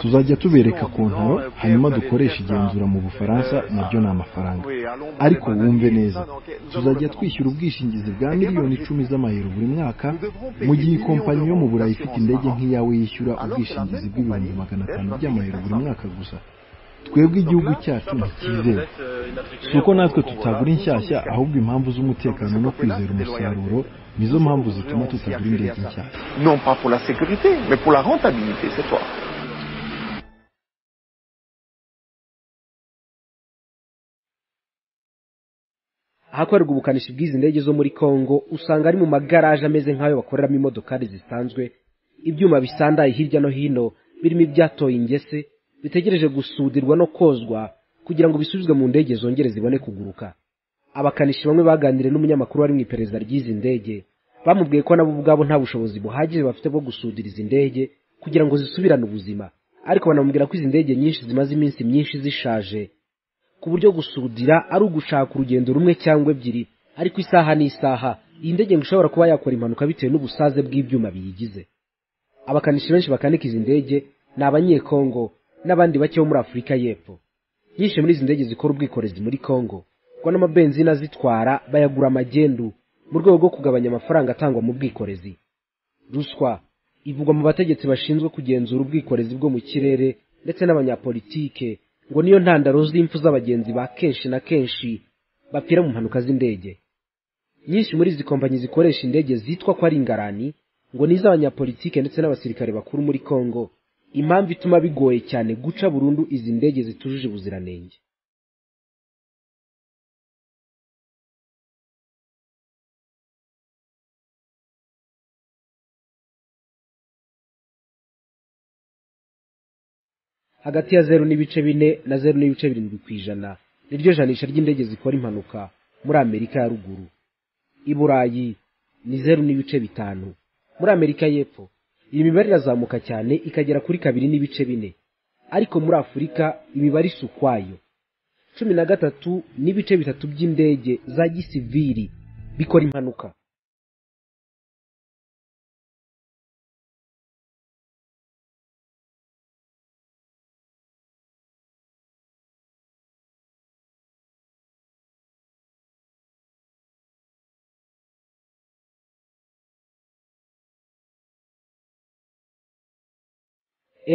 tuzajya tubereka ku ntaro hanyuma dukoresha igenzura mu bufaransa nabyo ni amafaranga ariko wumve neza tuzajya twishyura ubwishingizi bwa miliyoni icumi z'amayero buri mwaka mu gihe ikompanyi yo mu burayi ifite indege nk'iyawe yishyura ubwishingizi bw'ibihumbi magana atanu by'amayero buri mwaka gusa twebwe igihugu cyacu ntikizewe si uko natwe tutagura inshyashya ahubwo impamvu z'umutekano no kwizera umusaruro nizo mpamvu zituma tutagura indege nshyashya non pas pour la sécurité mais pour la rentabilité c'est toi ahakorerwa ubukanishi bw'izi ndege zo muri congo usanga ari mu magaraje ameze nk'ayo bakoreramo imodokari zisanzwe ibyuma bisandaye hirya no hino birimo ibyatoye ingese bitegereje gusudirwa no kozwa kugira ngo bisubizwe mu ndege zongere zibone kuguruka abakanishi bamwe baganiriye n'umunyamakuru wari mu iperereza ry'izi ndege bamubwiye ko nabo ubwabo nta bushobozi buhagije bafite bwo gusudira izi ndege kugira ngo zisubirane ubuzima ariko banamubwira ko izi ndege nyinshi zimaze iminsi myinshi zishaje ku buryo gusudira ari ugushaka urugendo rumwe cyangwa ebyiri ariko isaha n'isaha iyi ndege ngo ishobora kuba yakora impanuka bitewe n'ubusaze bw'ibyuma biyigize abakanishi benshi bakanika izi ndege ni abanyekongo n'abandi bake bo muri afurika y'epfo nyinshi muri izi ndege zikora ubwikorezi muri congo kuko n'amabenzina azitwara bayagura amagendu mu rwego rwo kugabanya amafaranga atangwa mu bwikorezi ruswa ivugwa mu bategetsi bashinzwe kugenzura ubwikorezi bwo mu kirere ndetse n'abanyapolitike ngo niyo ntandaro z'impfu z'abagenzi ba kenshi na kenshi bapfira mu mpanuka z'indege nyinshi muri izi kompanyi zikoresha indege zitwa ko ari ingarani ngo ni iz'abanyapolitike ndetse n'abasirikare bakuru muri congo impamvu ituma bigoye cyane guca burundu izi ndege zitujuje ubuziranenge hagati ya zeru n'ibice bine na zeru n'ibice birindwi ku ijana niryo janisha ry'indege zikora impanuka muri amerika ya ruguru i burayi ni zeru n'ibice bitanu muri amerika y'epfo iyi mibare irazamuka cyane ikagera kuri kabiri n'ibice bine ariko muri afurika imibare isa ukwayo cumi na gatatu n'ibice bitatu by'indege za gisiviri bikora impanuka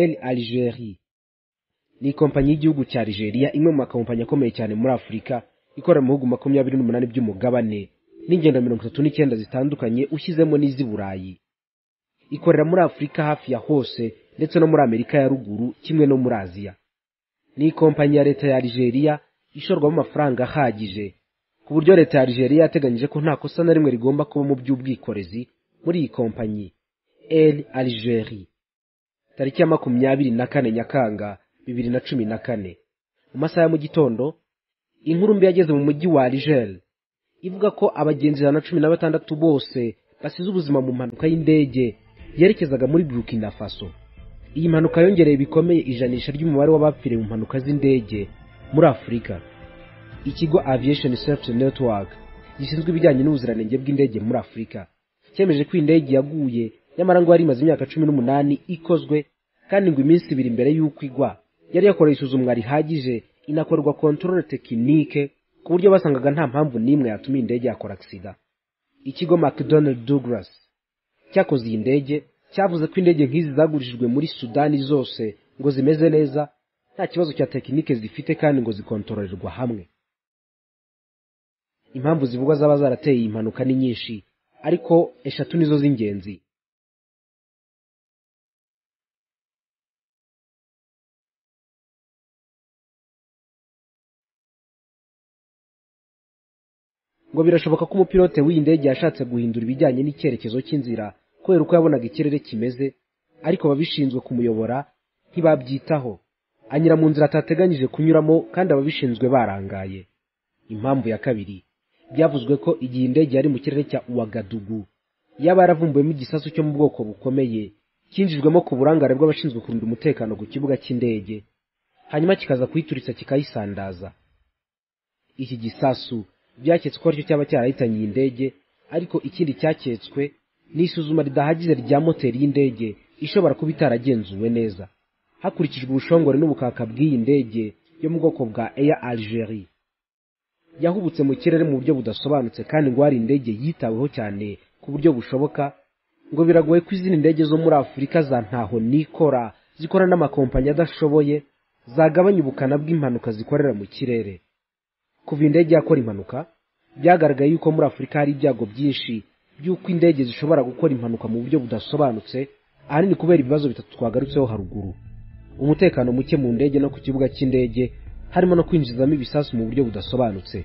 El Algerie ni ikompanyi y'igihugu cya Algeria imwe mu makompanyi akomeye cyane muri Afurika ikorera mu bihugu makumyabiri n'umunani by'umugabane n'ingendo mirongo itatu n'icyenda zitandukanye ushyizemo n'iz'i Burayi ikorera muri Afurika hafi ya hose ndetse no muri Amerika ya ruguru kimwe no muri Aziya ni ikompanyi ya leta ya Algeria ishorwamo amafaranga ahagije ku buryo leta ya Algeria yateganyije ko nta kosa na rimwe rigomba kuba mu by'ubwikorezi muri iyi kompanyi El Algerie tariki ya makumyabiri na kane Nyakanga bibiri na cumi na kane mu masaha ya mu gitondo inkuru mbi yageze mu mujyi wa Alger ivuga ko abagenzi ijana na cumi na batandatu bose basize ubuzima mu mpanuka y'indege yerekezaga muri Burkina Faso iyi mpanuka yongereye bikomeye ijanisha ry'umubare w'abapfiriye mu mpanuka z'indege muri Afurika ikigo Aviation Safety Network gishinzwe ibijyanye n'ubuziranenge bw'indege muri Afurika cyemeje ko indege yaguye nyamara ngo yari imaze imyaka cumi n'umunani ikozwe kandi ngo iminsi ibiri mbere y'uko igwa yari yakoreye isuzumwa rihagije inakorerwa controle tekinike ku buryo basangaga nta mpamvu n'imwe yatuma indege yakora agisida ikigo McDonnell Douglas cyakoze iyi ndege cyavuze ko indege nk'izi zagurishijwe muri sudani zose ngo zimeze neza nta kibazo cya tekinike zifite kandi ngo zikontororerwa hamwe impamvu zivugwa zaba zarateye iyi mpanuka ni nyinshi ariko eshatu nizo z'ingenzi ngo birashoboka ko umupilote w'iyi ndege yashatse guhindura ibijyanye n'icyerekezo cy'inzira kubera uko yabonaga ikirere kimeze ariko ababishinzwe kumuyobora ntibabyitaho anyura mu nzira atateganyije kunyuramo kandi ababishinzwe barangaye impamvu ya kabiri byavuzwe ko igihe indege yari mu kirere cya uwagadugu yaba yaravumbuwemo igisasu cyo mu bwoko bukomeye cyinjijwemo ku burangare bw'abashinzwe kurinda umutekano ku kibuga cy'indege hanyuma kikaza kuyituritsa kikayisandaza iki gisasu byaketswe ko aricyo cyaba cyarahitanye iyi ndege ariko ikindi cyaketswe ni isuzuma ridahagije rya moteri y'indege ishobora kuba itaragenzuwe neza hakurikijwe ubushongore n'ubukaka bw'iyi ndege yo mu bwoko bwa Air Algerie yahubutse mu kirere mu buryo budasobanutse kandi ngo hari indege yitaweho cyane ku buryo bushoboka ngo biragoye ko izindi ndege zo muri Afurika za ntaho nikora zikora n'amakompanyi adashoboye zagabanya ubukana bw'impanuka zikorera mu kirere kuva indege yakora impanuka byagaragaye yuko muri Afurika hari ibyago byinshi by'uko indege zishobora gukora impanuka mu buryo budasobanutse ahanini kubera ibibazo bitatu twagarutseho haruguru umutekano muke mu ndege no ku kibuga cy'indege harimo no kwinjizamo ibisasu mu buryo budasobanutse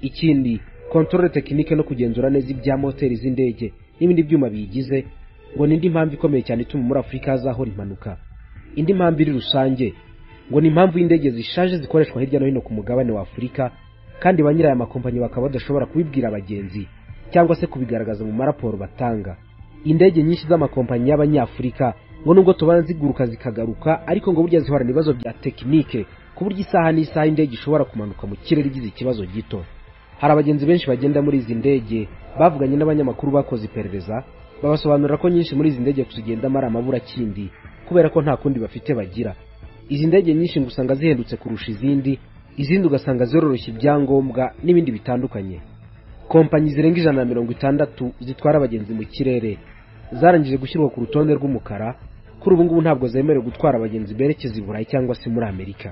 ikindi kontorore tekinike no kugenzura neza ibya moteri z'indege n'ibindi byuma biyigize ngo ni indi mpamvu ikomeye cyane ituma muri afurika hazahora impanuka indi mpamvu iri rusange ngo ni impamvu y'indege zishaje zikoreshwa hirya no hino ku mugabane wa afurika kandi ba nyirayo amakompanyi bakaba badashobora kubibwira abagenzi cyangwa se kubigaragaza mu maraporo batanga indege nyinshi z'amakompanyi y'abanyafurika ngo nubwo tubona ziguruka zikagaruka ariko ngo burya zihorana ibibazo bya tekinike ku buryo isaha n'isaha indege ishobora kumanuka mu kirere igize ikibazo gito hari abagenzi benshi bagenda muri izi ndege bavuganye n'abanyamakuru bakoze iperereza babasobanurira ko nyinshi muri izi ndege kuzigendamo ari amaburakindi kubera ko nta kundi bafite bagira izi ndege nyinshi ngo usanga zihendutse kurusha izindi izindi ugasanga ziroroshya ibyangombwa n'ibindi bitandukanye kompanyi zirenga ijana na mirongo itandatu zitwara abagenzi mu kirere zarangije gushyirwa ku rutonde rw'umukara kuri ubu ngubu ntabwo zemerewe gutwara abagenzi berekeza i burayi cyangwa se muri amerika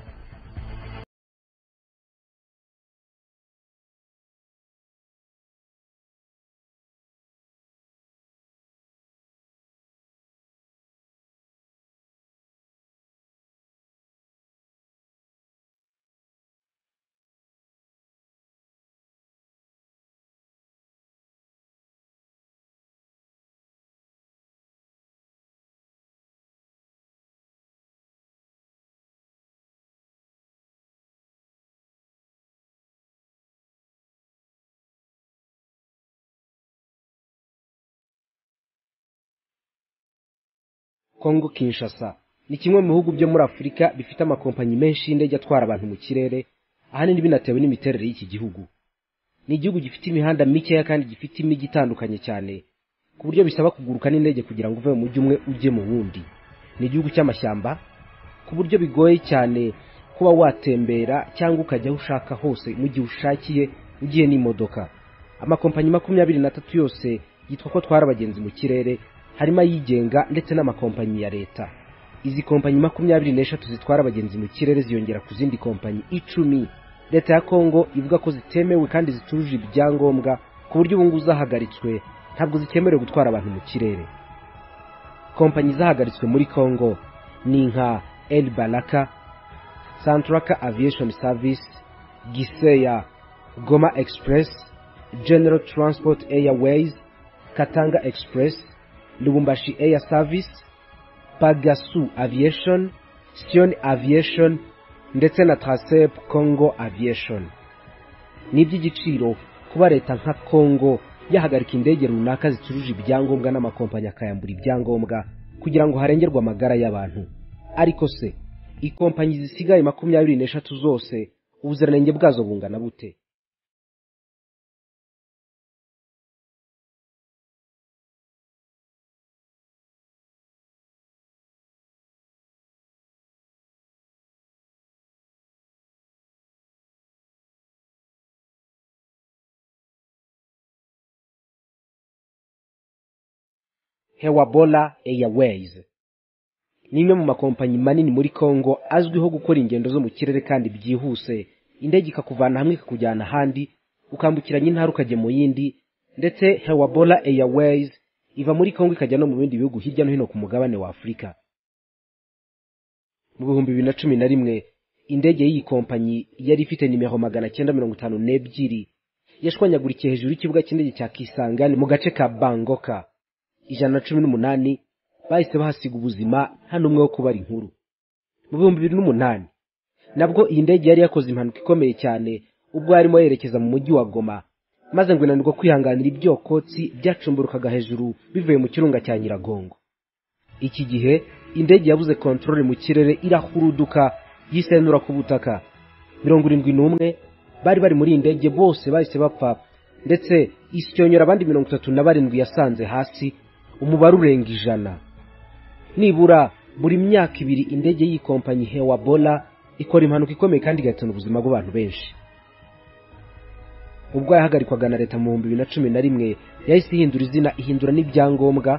Kongo Kinshasa ni kimwe mu bihugu byo muri Afurika bifite amakompanyi menshi y'indege atwara abantu mu kirere ahanini binatewe n'imiterere y'iki gihugu ni igihugu gifite imihanda mikeya kandi gifite imijyi itandukanye cyane ku buryo bisaba kuguruka n'indege kugira ngo uve mu mujyi umwe ujye mu wundi ni igihugu cy'amashyamba ku buryo bigoye cyane kuba watembera cyangwa ukajya aho ushaka hose mu gihe ushakiye ugiye n'imodoka amakompanyi makumyabiri n'atatu yose yitwa ko atwara abagenzi mu kirere harimo ayigenga ndetse n'amakompanyi ya leta izi kompanyi makumyabiri n'eshatu zitwara abagenzi mu kirere ziyongera ku zindi kompanyi icumi leta ya kongo ivuga ko zitemewe kandi zitujuje ibyangombwa ku buryo ubungubu zahagaritswe ntabwo zikemerewe gutwara abantu mu kirere kompanyi zahagaritswe muri kongo ni nka el baraka santaraka aviyeshoni savisi giseya Goma Express, General Transport Airways, Katanga Express, Lubumbashi Air Service, Pagasu Aviation, Sion Aviation ndetse na Tracep Congo Aviation. Ni iby'igiciro kuba leta nka Congo yahagarika indege runaka zicuruje ibyangombwa n'amakompanyi akayambura ibyangombwa kugira ngo harengerwe amagara y'abantu ariko se ikompanyi zisigaye makumyabiri n'eshatu zose ubuziranenge bwazo bungana bute hewabola airways ni imwe mu makompanyi manini muri congo azwiho gukora ingendo zo mu kirere kandi byihuse indege ikakuvana hamwe ikakujyana ahandi ukambukiranya intara ukajya mu yindi ndetse hewabola airways iva muri congo ikajya no mu bindi bihugu hirya no hino ku mugabane wa afurika mu bihumbi bibiri na cumi na rimwe indege y'iyi kompanyi yari ifite nimero magana cyenda mirongo itanu n'ebyiri yashwanyagurikiye hejuru y'ikibuga cy'indege cya kisangani mu gace ka bangoka ijana na cumi n'umunani bahise bahasiga ubuzima nta n'umwe wo kubara inkuru mu bihumbi bibiri n'umunani nabwo iyi ndege yari yakoze impanuka ikomeye cyane ubwo yarimo yerekeza mu mujyi wa goma maze ngo inanirwa kwihanganira ibyokotsi byacumburukaga hejuru bivuye mu kirunga cya nyiragongo iki gihe indege yabuze kontorore mu kirere irahuruduka yisenura ku butaka mirongo irindwi n'umwe bari bari muri iyi ndege bose bahise bapfa ndetse isyonyora abandi mirongo itatu na barindwi yasanze hasi umubare urenga ijana nibura buri myaka ibiri indege y'ikompanyi hewabola ikora impanuka ikomeye kandi igahitana ubuzima bw'abantu benshi ubwo yahagarikwaga na leta mu bihumbi bibiri na cumi na rimwe yahise ihindura izina ihindura n'ibyangombwa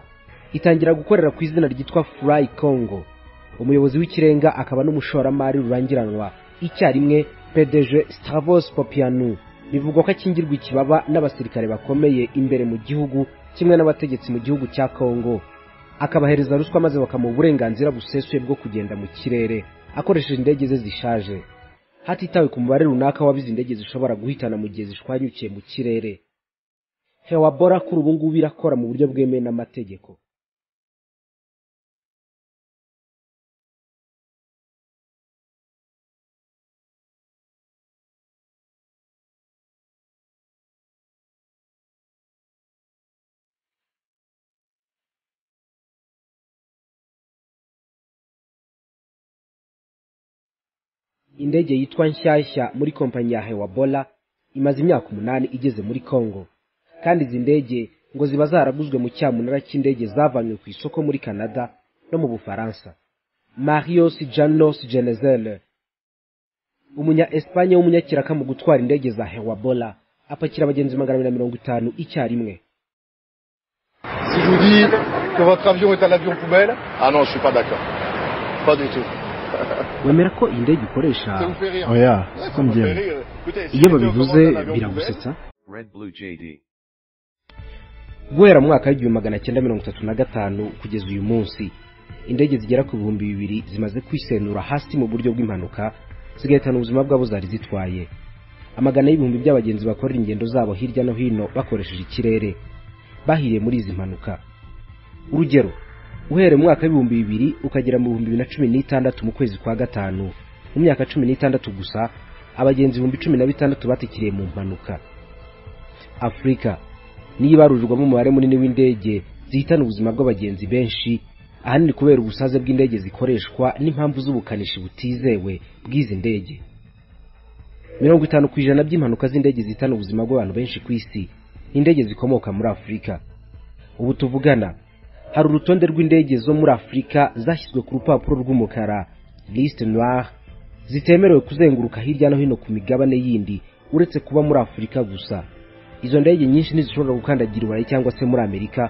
itangira gukorera ku izina ryitwa furayi kongo umuyobozi w'ikirenga akaba n'umushoramari rurangiranwa icyarimwe pdg stavos popianu bivugwa ko akingirwa ikibaba n'abasirikare bakomeye imbere mu gihugu kimwe n'abategetsi mu gihugu cya kongo akabahereza ruswa maze bakamuha uburenganzira busesuye bwo kugenda mu kirere akoresheje indege ze zishaje hatitawe ku mubare runaka w'abizi indege zishobora guhitana mu gihe zishwanyukiye mu kirere hewabora kuri ubu ngubu irakora mu buryo bwemewe n'amategeko indege yitwa nshyashya muri kompanyi ya hewabola imaze imyaka umunani igeze muri congo kandi izi ndege ngo ziba zaraguzwe mu cyamunara cy'indege zavanywe ku isoko muri canada no mu bufaransa marios janos genezele umunya espanye w'umunyakiraka mu gutwara indege za hewabola apakira abagenzi magana abiri na mirongo itanu icyarimwe si je vous dis que votre avion est un avion poubelle ah non je suis pas d'accord pas du tout wemera ko iyi ndege ukoresha oya ko njyewe iyo babivuze biragusetsa guhera mu mwaka w'igihumbi magana cyenda mirongo itatu na gatanu kugeza uyu munsi indege zigera ku bihumbi bibiri zimaze kwisenura hasi mu buryo bw'impanuka zigahitana ubuzima bwabo zari zitwaye amagana y'ibihumbi by'abagenzi bakorera ingendo zabo hirya no hino bakoresheje ikirere bahiriye muri izi mpanuka urugero uhereye mu mwaka w'ibihumbi bibiri ukagera mu bihumbi bibiri na cumi n'itandatu mu kwezi kwa gatanu mu myaka cumi n'itandatu gusa abagenzi ibihumbi cumi na bitandatu batikiriye mu mpanuka afurika niyo ibarurirwamo umubare munini w'indege zihitana ubuzima bw'abagenzi benshi ahanini kubera ubusaze bw'indege zikoreshwa n'impamvu z'ubukanishi butizewe bw'izi ndege mirongo itanu ku ijana by'impanuka z'indege zihitana ubuzima bw'abantu benshi ku isi ni indege zikomoka muri afurika ubu tuvugana hari urutonde rw'indege zo muri afurika zashyizwe ku rupapuro rw'umukara liste noire zitemerewe kuzenguruka hirya no hino ku migabane yindi uretse kuba muri afurika gusa izo ndege nyinshi ntizishobora gukandagira iburayi cyangwa se muri amerika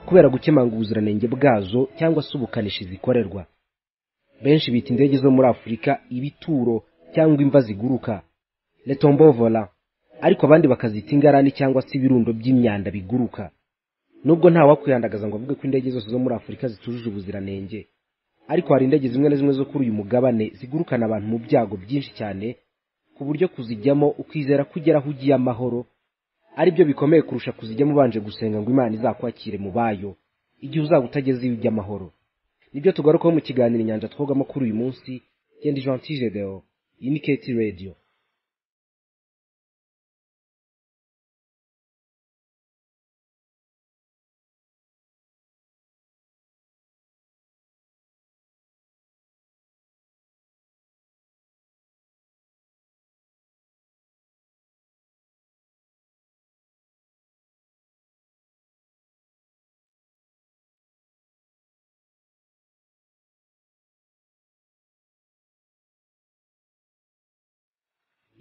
kubera gukemanga ubuziranenge bwazo cyangwa se ubukanishi zikorerwa benshi bita indege zo muri afurika ibituro cyangwa imva ziguruka letombovola ariko abandi bakazita ingarani cyangwa se ibirundo by'imyanda biguruka nubwo nta wakwihandagaza ngo avuge ko indege zose zo muri afurika zitujuje ubuziranenge ariko hari indege zimwe na zimwe zo kuri uyu mugabane zigurukana abantu mu byago byinshi cyane ku buryo kuzijyamo ukizera ko ugera aho ugiye amahoro ari byo bikomeye kurusha kuzijyamo ubanje gusenga ngo imana izakwakire mu bayo igihe uzaba utageze iyo ujya amahoro nibyo tugarukaho mu kiganiro inyanja twogamo kuri uyu munsi genda gentile deo iyi ni keti radiyo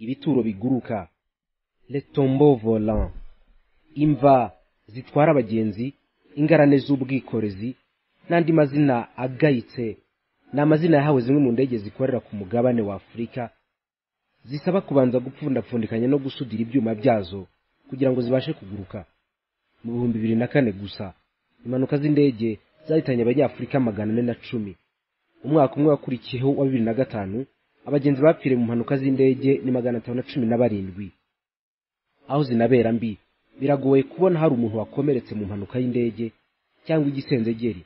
ibituro biguruka letombo volant imva zitwara abagenzi ingarane z'ubwikorezi n'andi mazina agayitse ni amazina yahawe zimwe mu ndege zikorera ku mugabane wa afurika zisaba kubanza gupfundapfundikanya no gusudira ibyuma byazo kugira ngo zibashe kuguruka mu bihumbi bibiri na kane gusa impanuka z'indege zahitanye abanyafurika magana ane na cumi umwaka umwe wakurikiyeho wa bibiri na gatanu abagenzi bapfiriye mu mpanuka z'indege ni magana atanu na cumi na barindwi aho zinabera mbi biragoye kubona hari umuntu wakomeretse mu mpanuka y'indege cyangwa igisenzegeri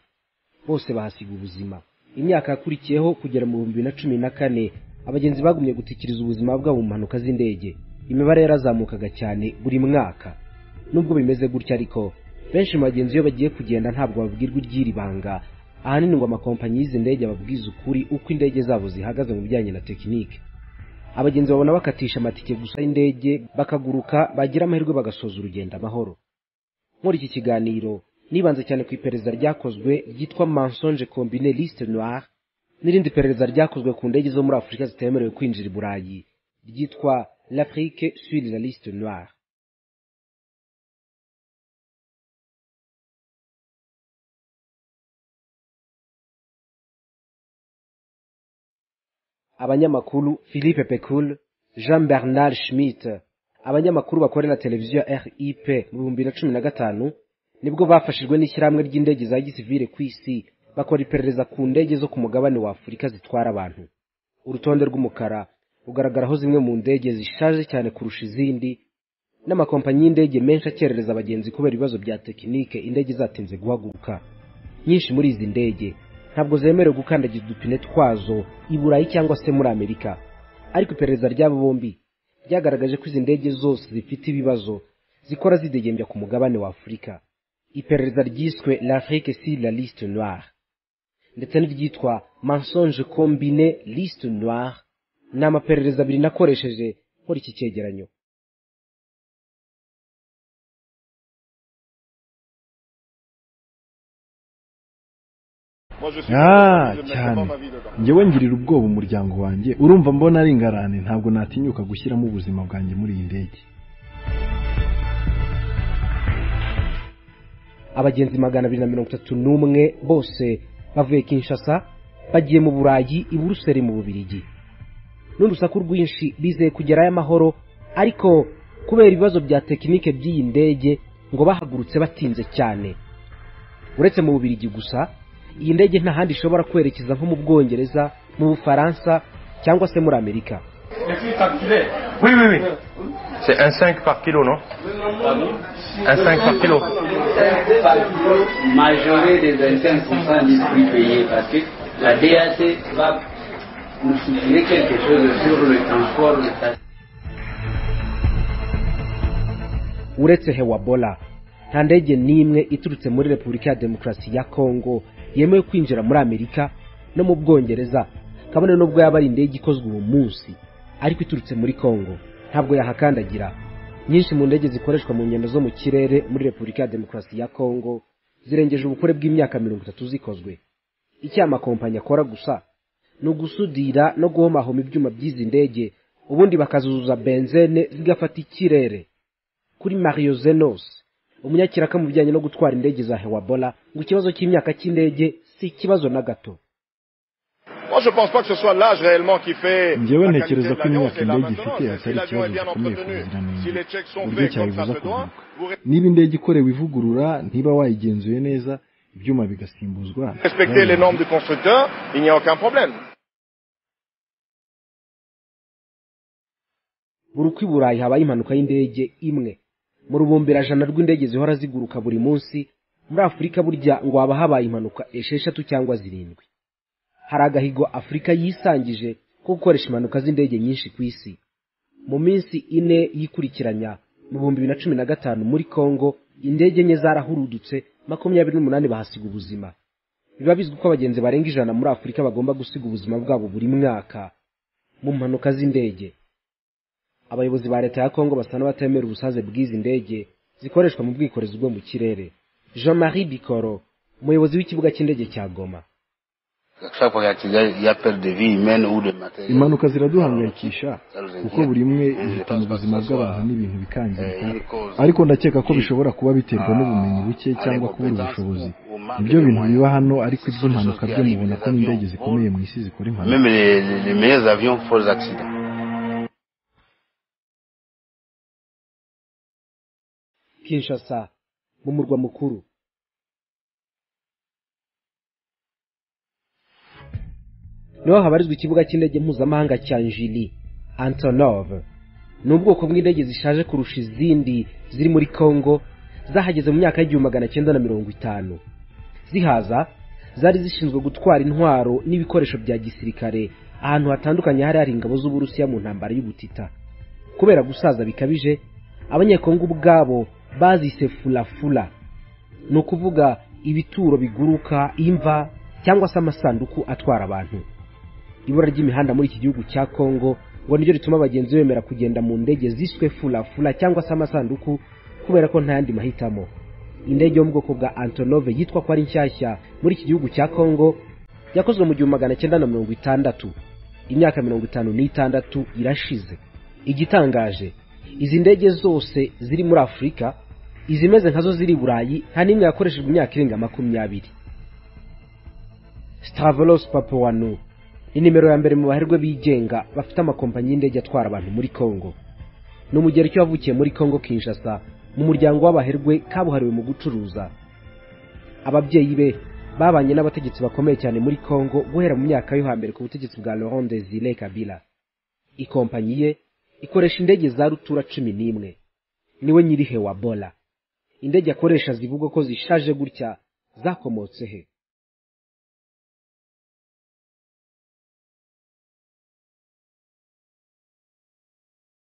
bose bahasiga ubuzima imyaka yakurikiyeho kugera mu bihumbi bibiri na cumi na kane abagenzi bagumye gutikiriza ubuzima bwabo mu mpanuka z'indege imibare yarazamukaga cyane buri mwaka nubwo bimeze gutya ariko benshi mu bagenzi iyo bagiye kugenda ntabwo babwirwa iry'iri banga ahanini ngo amakompanyi y'izi ndege ababwiza ukuri uko indege zabo zihagaze mu bijyanye na tekinike abagenzi babona bakatisha amatike gusa y'indege bakaguruka bagira amahirwe bagasoza urugendo amahoro muri iki kiganiro nibanze cyane ku iperereza ryakozwe ryitwa mansonge combine liste noire n'irindi perereza ryakozwe ku ndege zo muri afurika zitemerewe kwinjira i burayi ryitwa l'afrique sur la liste noire abanyamakuru philippe pekul jean bernard schmidt abanyamakuru bakorera televiziyo ya rip mu bihumbi bibiri na cumi na gatanu nibwo bafashijwe n'ishyirahamwe ry'indege za gisivile ku isi bakora iperereza ku ndege zo ku mugabane wa afurika zitwara abantu urutonde rw'umukara rugaragaraho zimwe mu ndege zishaje cyane kurusha izindi n'amakompanyi y'indege menshi akerereza abagenzi kubera ibibazo bya tekinike indege zatinze guhaguruka nyinshi muri izi ndege ntabwo zemerewe gukandagiza udupine twazo i burayi cyangwa se muri amerika ariko iperereza ry'abo bombi ryagaragaje ko izi ndege zose zifite ibibazo zikora zidegembya ku mugabane wa afurika iperereza ryiswe l'afrique sur la liste noire ndetse n'iryitwa mensonge combine liste noire ni amaperereza abiri nakoresheje nkora iki cyegeranyo cyane njyewe ngirira ubwoba umuryango wanjye urumva mbona ari ingarane ntabwo natinyuka gushyiramo ubuzima bwanjye muri iyi ndege abagenzi magana abiri na mirongo itatu n'umwe bose bavuye kinshasa bagiye mu burayi i buruseli mu bubirigi n'urusaku rwinshi bizeye kugerayo amahoro ariko kubera ibibazo bya tekinike by'iyi ndege ngo bahagurutse batinze cyane uretse mu bubirigi gusa iyi ndege nta handi ishobora kwerekeza nko mu bwongereza mu bufaransa cyangwa se muri amerika uretse hewabola nta ndege n'imwe iturutse muri repubulika ya demokarasi ya kongo yemewe kwinjira muri amerika no mu bwongereza kabone nubwo yaba ari indege ikozwe uwo munsi ariko iturutse muri kongo ntabwo yahakandagira nyinshi mu ndege zikoreshwa mu ngendo zo mu kirere muri repubulika ya demokarasi ya kongo zirengeje ubukure bw'imyaka mirongo itatu zikozwe icyo amakompanyi akora gusa ni ugusudira no guhomahoma ibyuma by'izi ndege ubundi bakazuzuza benzene zigafata ikirere kuri mario zenos umunyakiraka mu bijyanye no gutwara indege za hewabola ngo ikibazo cy'imyaka cy'indege si ikibazo na gato njyewe ntekereza ko imyaka indege ifite atari ikibazo gikomeye ku buziranenge uburyo cyayibuza kuguruka niba indege ikorewe ivugurura ntiba wayigenzuye neza ibyuma bigasimbuzwa buri uko i burayi habaye impanuka y'indege imwe mu rubumbirajana rw'indege zihora ziguruka buri munsi muri afurika burya ngo haba habaye impanuka esheshatu cyangwa zirindwi hari agahigo afurika yisangije ko gukoresha impanuka z'indege nyinshi ku isi mu minsi ine yikurikiranya mu bihumbi bibiri na cumi na gatanu muri kongo indege enye zarahurudutse makumyabiri n'umunani bahasiga ubuzima biba bizwi ko abagenzi barenga ijana muri afurika bagomba gusiga ubuzima bwabo buri mwaka mu mpanuka z'indege abayobozi ba leta ya kongo basa n'abatemera ubusaze bw'izi ndege zikoreshwa mu bwikorezi bwo mu kirere jean marie bikoro umuyobozi w'ikibuga cy'indege cya goma impanuka ziraduhangayikisha kuko buri imwe ihitana ubuzima bw'abantu n'ibintu bikangirika ariko ndakeka ko bishobora kuba biterwa n'ubumenyi buke cyangwa kubura ubushobozi ibyo bintu biba hano ariko iby'impanuka byo mubona ko n'indege zikomeye mu isi zikora impanuka kinshasa mu murwa mukuru niho habarizwa ikibuga cy'indege mpuzamahanga cya njili antonov ni ubwoko bw'indege zishaje kurusha izindi ziri muri congo zahageze mu myaka y'igihumbi magana cyenda na mirongo itanu zihaza zari zishinzwe gutwara intwaro n'ibikoresho bya gisirikare ahantu hatandukanye hari hari ingabo z'uburusiya mu ntambara y'ubutita kubera gusaza bikabije abanyekongo ubwabo bazise fulafula ni ukuvuga ibituro biguruka imva cyangwa se amasanduku atwara abantu ibura ry'imihanda muri iki gihugu cya kongo ngo niryo rituma abagenzi bemera kugenda mu ndege ziswe fulafula cyangwa se amasanduku kubera ko nta yandi mahitamo indege yo mu bwoko bwa antonove yitwa ko ari nshyashya muri iki gihugu cya kongo yakozwe mu gihumbi magana cyenda na mirongo itandatu imyaka mirongo itanu n'itandatu irashize igitangaje izi ndege zose ziri muri afurika izimeze nkazo ziri i burayi nta n'imwe yakoreshejwe imyaka irenga makumyabiri stavros papawanu ni nimero ya mbere mu baherwe bigenga bafite amakompanyi y'indege atwara abantu muri congo ni umugereki wavukiye muri congo kinshasa mu muryango w'abaherwe kabuhariwe mu gucuruza ababyeyi be babanye n'abategetsi bakomeye cyane muri congo guhera mu myaka yo hambere ku butegetsi bwa laurent desire kabila ikompanyi ye ikoresha indege za rutura cumi n'imwe niwe nyiri hewa bola indege akoresha zivugwa ko zishaje gutya zakomotse he